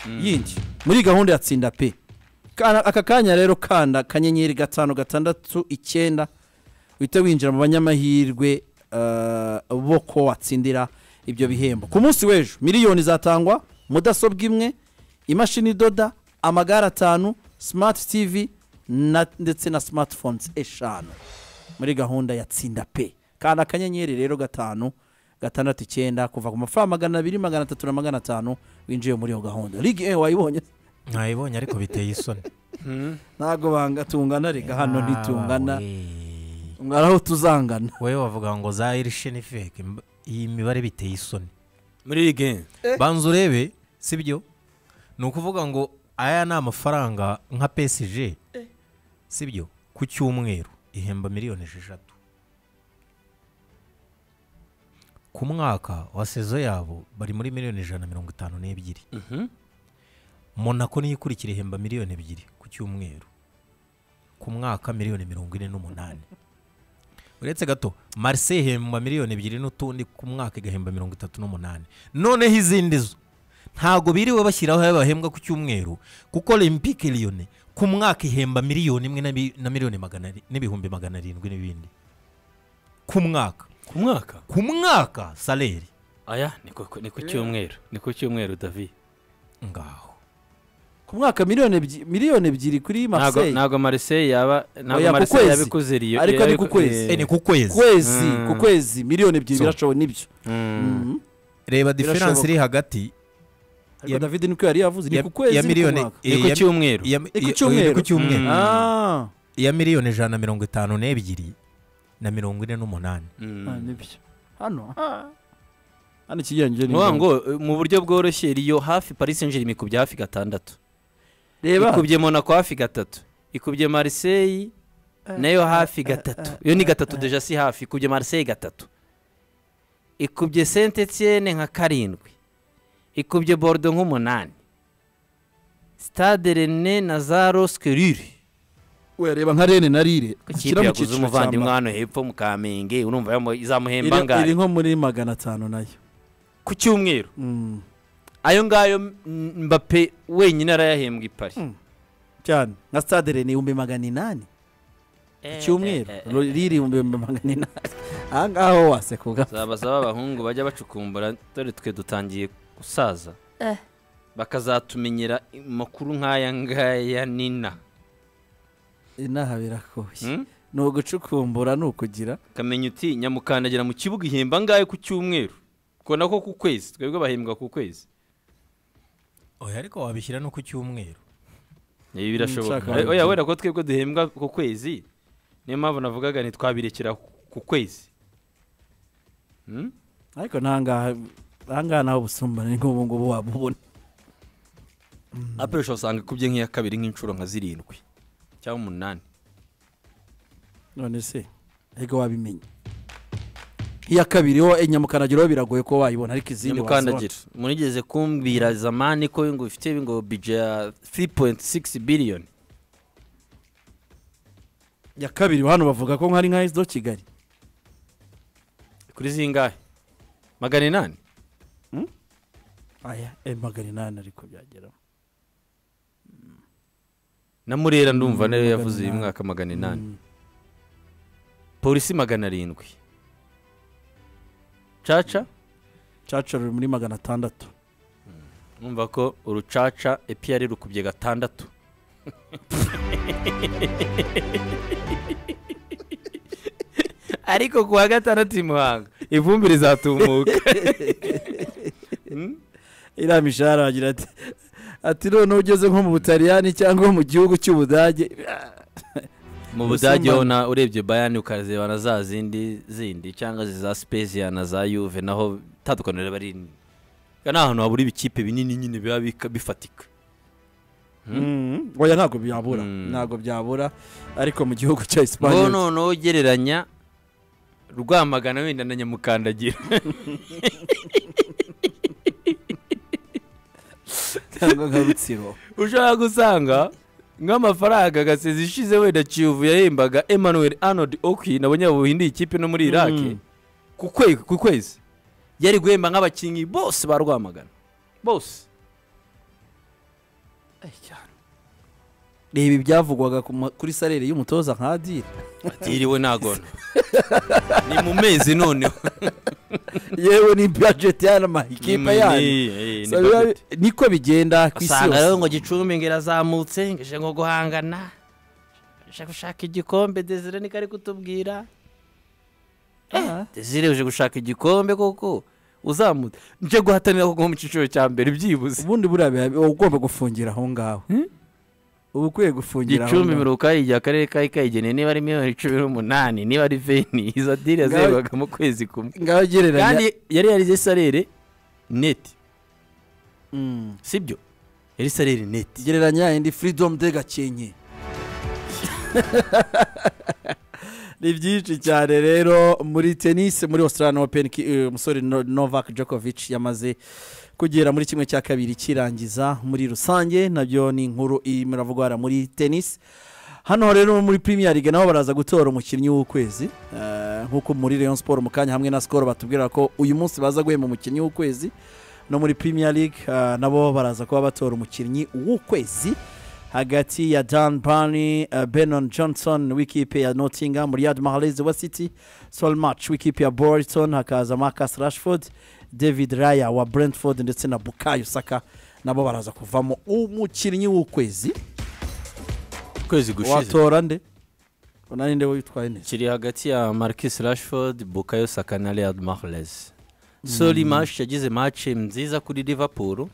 yindi muri gahunda ya tsinda pe Kana- aka kanya rero kanda akanyenyeri gatanu gatandatu icyenda uhite winjira mu banyamahirwe eh, bo ko watsindira ibyo bihembo ku munsi w'ejo miliyoni zatangwa mudasobwa imwe imashini idoda amagare atanu simati tivi na- ndetse na smartphones eshanu muri gahunda ya tsinda pe kanda akanyenyeri rero gatanu gatandatu icyenda kuva ku mafaranga magana abiri magana atatu na magana atanu winjiye muri iyo gahunda ligue eh, wayibonye mwayibonye ariko biteye isoni ntabwo banga tungana reka Ah, hano ntitungana we. mwaraho tuzangana wowe wavuga ngo za irisheni feke mb- iyi mibare biteye isoni muri rige banza urebe sibyo ni ukuvuga ngo aya ni amafaranga nka pesije sibyo ku cyumweru ihemba miliyoni esheshatu ku mwaka wa sezo yabo bari muri miliyoni ijana na mirongo itanu n'ebyiri monako niyo ikurikira ihemba miliyoni ebyiri ku cyumweru ku mwaka miliyoni mirongo ine n'umunani uretse gato marise ihemba miliyoni ebyiri n'utundi ku mwaka igahemba mirongo itatu n'umunani noneho izindi zo ntabwo biriwe bashyiraho ayo bahembwa ku cyumweru kuko olympique liyone ku mwaka ihemba miliyoni imwe na bi- na miliyoni magana ari- n'ibihumbi magana arindwi n'ibindi ku mwaka ku mwaka ku mwaka saleri aya ni ku- ni ku cyumweru ni ku cyumweru davi ngaho ku mwaka miliyoni ebyi- miliyoni ebyiri kuri ntabwo marseille ntabwo marise yaba Oya, ntabwo ku marise kwezi. yabikoze riyo Ariko ni ku kwezi. Eh, ni ku kwezi kwezi Mm. ku kwezi miliyoni ebyiri So. birashoboka nibyo Mhm. reba Birashoboka. diferanse iri hagati ariko Ya- david niko yari yavuze ni ya- ku kwezi ya ni ku miliyoni mwaka. ni eh, ku ya- cyumweru ya- ku ya- ni cyumweru. ku cyumweru Mm. Ah, iya miliyoni ijana na mirongo itanu n'ebyiri na mirongo ine n'umunani Mm. ah, nibyo hano ah. hano ikigereranyo ni ukuvuga ngo eh, mu buryo bworoshye riyo hafi paris saint germain ikubye hafi gatandatu reba ikubye monaco hafi gatatu ikubye mariseye nayo hafi gatatu iyo ni gatatu deja si hafi ikubye mariseye gatatu ikubye saint etienne nka karindwi ikubye borudo nk'umunani stade rene na za roskirire we reba nka rene na rire ikipe yaguze cyiciro cya umuvandimwe mbere. hano hepfo mu kamenge urumva yamu- Iri- izamuhemba iri ngari nko muri magana atanu nayo ku cyumweru Mm, ayo ngayo M- mbappe wenyine arayahembwa i pari cyane nka stade rene ibihumbi magana inani ku cyumweru riri ibihumbi magana inani aha ngaha ho wasekuka zabaza b'abahungu bajya bacukumbura dore twe dutangiye gusaza bakazatumenyera amakuru nk'aya ngaya nina inaha birakoshye Hmm? ni ugucukumbura ni ukugira kamenya uti nyamukandagira mu kibuga ihemba angahe ku cyumweru ko nako ku kwezi twebwe bahembwa ku kwezi oya ariko wabishyira no ku cyumweru ibi nshaka- birashoboka Eh, oya wenda ko twebwe duhembwa ku kwezi niyo mpamvu navugaga ntitwabirekera ku kwezi Hmm? ariko ntangaha ahangaha naho ubusumbane ni nk'ubu ngubu wabubona apuresha usanga ikubye nk'iya kabiri nk'inshuro nka zirindwi cyangwa umunani none se ariko wabimenya iya kabiri ho nyamukandagira ho biragoye ko wayibona ariko izindi nyamukandagira murigeze kumbwira zamani ko ngo ifite ngo bije ya 3.6 biliyoni wazibona. iya kabiri hano bavuga ko nkari nka esido kigali kuri zingahe magana inani aya eh, magana inani ariko byageraho na murera ndumva nayo magana yavuze uyu inani. mwaka magana inani Mm. polisi magana arindwi caca caca ruri muri magana atandatu numva ko urucaca epiyari rukubye gatandatu ariko ku wa gatandatu i muhanga ivumbire izatumuka Hmm? iriya mishahara agira ati ati noneho ugeze nko mu butaliyani cyangwa mu gihugu cy'ubudage mu Ubusumbane. budage ho na urebye bayani ukareba na za zindi zindi cyangwa za spezia na za yuve naho itandukaniro riba rinini ni ahantu habura ibikipe binini nyine biba bika- bifatika Mm. oya ntabwo byabura Mm. ntabwo byabura ariko mu gihugu cya ngo esipanye noneho ugereranya rwamagana wenda na nyamukandagira cyangwa nka rutsiro ushobora gusanga nk'amafaranga gasezi ishize wenda kiyovu yahembaga emmanuel arnold oki nabonye buhindi ikipe no muri iraki Mm. ku kwe- ku kwezi yari guhemba nk'abakinnyi bose ba rwamagana bose reba ibyavugwaga ku ma- kuri salere y'umutoza nka adire atiriwe nagona ni mu mezi noneho yewe ni budget y'ama ikipe yanyu So, biba- yanyu niko bigenda ku isi usanga rero ngo yose gicumbi ngo irazamutse ngo ije ngo guhangana uje gushaka igikombe desire niko ari kutubwira Ah, desire uje gushaka igikombe koko uzamutse nje guhatanira kuko mu cyiciro cya mbere byibuze ubundi buriya biba- uba ugomba gufungira aho ngaho uba ukwiye gufungira aho gicumbi ngaho. mirongo igihe akarere ka kayigeneye niba ari miliyoni cumi n'umunani niba ari veni izo diri Ngaho- yazegwaga mu kwezi kumwe ngaho gereranya kandi yari yarize salere neti Mm. sibyo yari salere neti gereranya indi freedom de gakenke ni byinshi cyane rero muri tenisi muri australian open ki- eh, umusore No- novak djokovic yamaze kugera muri kimwe cya kabiri kirangiza muri rusange nabyo ni inkuru irimo iravugwa hariya muri tenisi hano rero muri premier league nabo baraza gutora umukinnyi w'ukwezi Eh, nk'uko muri rayon sport mu kanya hamwe na skol batubwira ko uyu munsi baza guhemba umukinnyi w'ukwezi no muri premier league eh, nabo baraza kuba batora umukinnyi w'ukwezi hagati ya dan barney eh, benon johnson w'ikipe ya nottingham riyad mahrez wa city sol match w'ikipe ya bolton hakaza marcus rashford david raya wa brentford ndetse na bukayo saka nabo baraza kuvamo umukinnyi w'ukwezi ukwezi gushize watora nde unani nde witwaye neza kiri hagati ya marcus rashford bukayo saka na real marles sori mash yagize match nziza kuri liverpool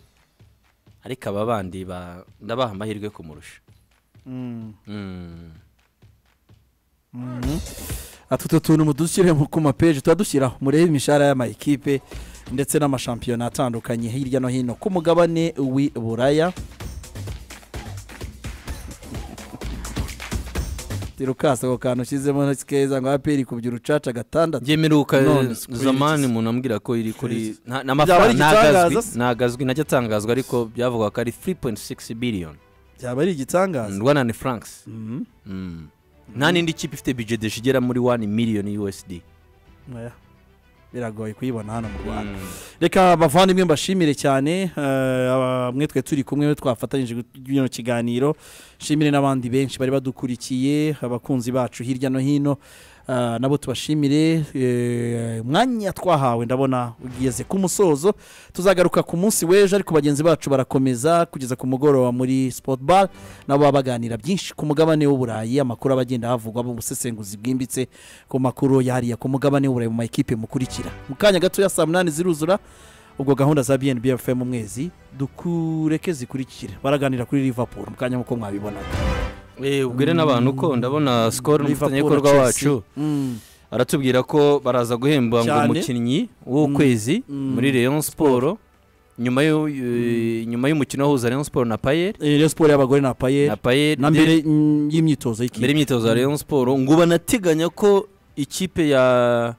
ariko aba bandi ba- ndabaha amahirwe kumurusha Mm. ati utu tuntu mudushyire mu- ku mapeji tuba dushyiraho murebe imishahara y'amayikipe ndetse n'amashampiyona atandukanye hirya no hino ku mugabane w'i buraya tirukasa ako kantu ushyizemo keza ngo aperi kubya urucaca gatandatu ngemerewe None uka- squeezed. zamani umuntu ambwira ko iri kuri nta- ni Byaba ari amafaranga igitangaza ntagazwi se? ntagazwi najya atangazwa ariko byavugwa ko ari 3.6 billion byaba ari igitangaza rwanda ni francs Mhm. Mm. nta n'indi kipe ifite bijedesha igera muri 1 miliyoni usd Oya. biragoye kuyibona hano mu rwanda Mm. reka bavandimwe mbashimire cyane eh, aba- mwe twe turi kumwe twafatanyije bino kiganiro nshimire n'abandi benshi bari badukurikiye abakunzi bacu hirya no hino Ah, nabo tubashimire eh, umwanya twahawe ndabona ugeze ku musozo tuzagaruka ku munsi w'ejo ariko bagenzi bacu barakomeza kugeza ku mugoroba muri sport bar nabo baba baganira byinshi ku mugabane w'uburayi amakuru aba agenda havugwa mu busesenguzi bwimbitse ku makuru yariya ku mugabane w'uburayi mu makipe mukurikira mu kanya gatoya saa munani ziruzura ubwo gahunda za bnb fm umwezi dukureke zikurikira baraganira kuri liverpool mu kanya nk'uko mwabibonaga Eh, ubwire n'abantu ko ndabona sikoro n'umufatanyabikorwa Liverpool, wacu Chelsea. Mm. aratubwira ko baraza guhemba ngo Cyane. umukinnyi w'ukwezi Mm. muri Rayon Sport nyuma yo- eh, nyuma y'umukino wahuza Rayon Sport na Payet Eh, Rayon Sport y'abagore na paye na Payet na mbere mm, y'imyitozo mbere y'ikipe y'imyitozo ya Rayon Sport ngo banateganya ko ikipe ya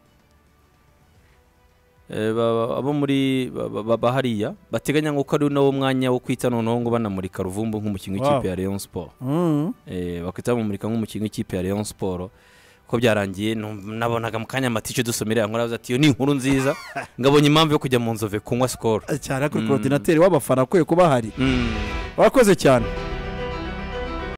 eh, ba- ba- abo muri ba- ba- ba- bahariya bateganya ngo ko ari nawo mwanya wo kwita noneho ngo banamurika ruvumbu nk'umukinnyi w'ikipe Wow. ya Rayon Sport Mm. Eh, bahita bamumurika nk'umukinnyi w'ikipe ya Rayon Sport ko byarangiye num- nabonaga mu kanya amatice dusomera yankora avuze ati iyo ni inkuru nziza ngabonye impamvu yo kujya mu nzove kunywa sikoro cyane ariko korodinateri w'abafana akwiye kuba ahari Mm. warakoze cyane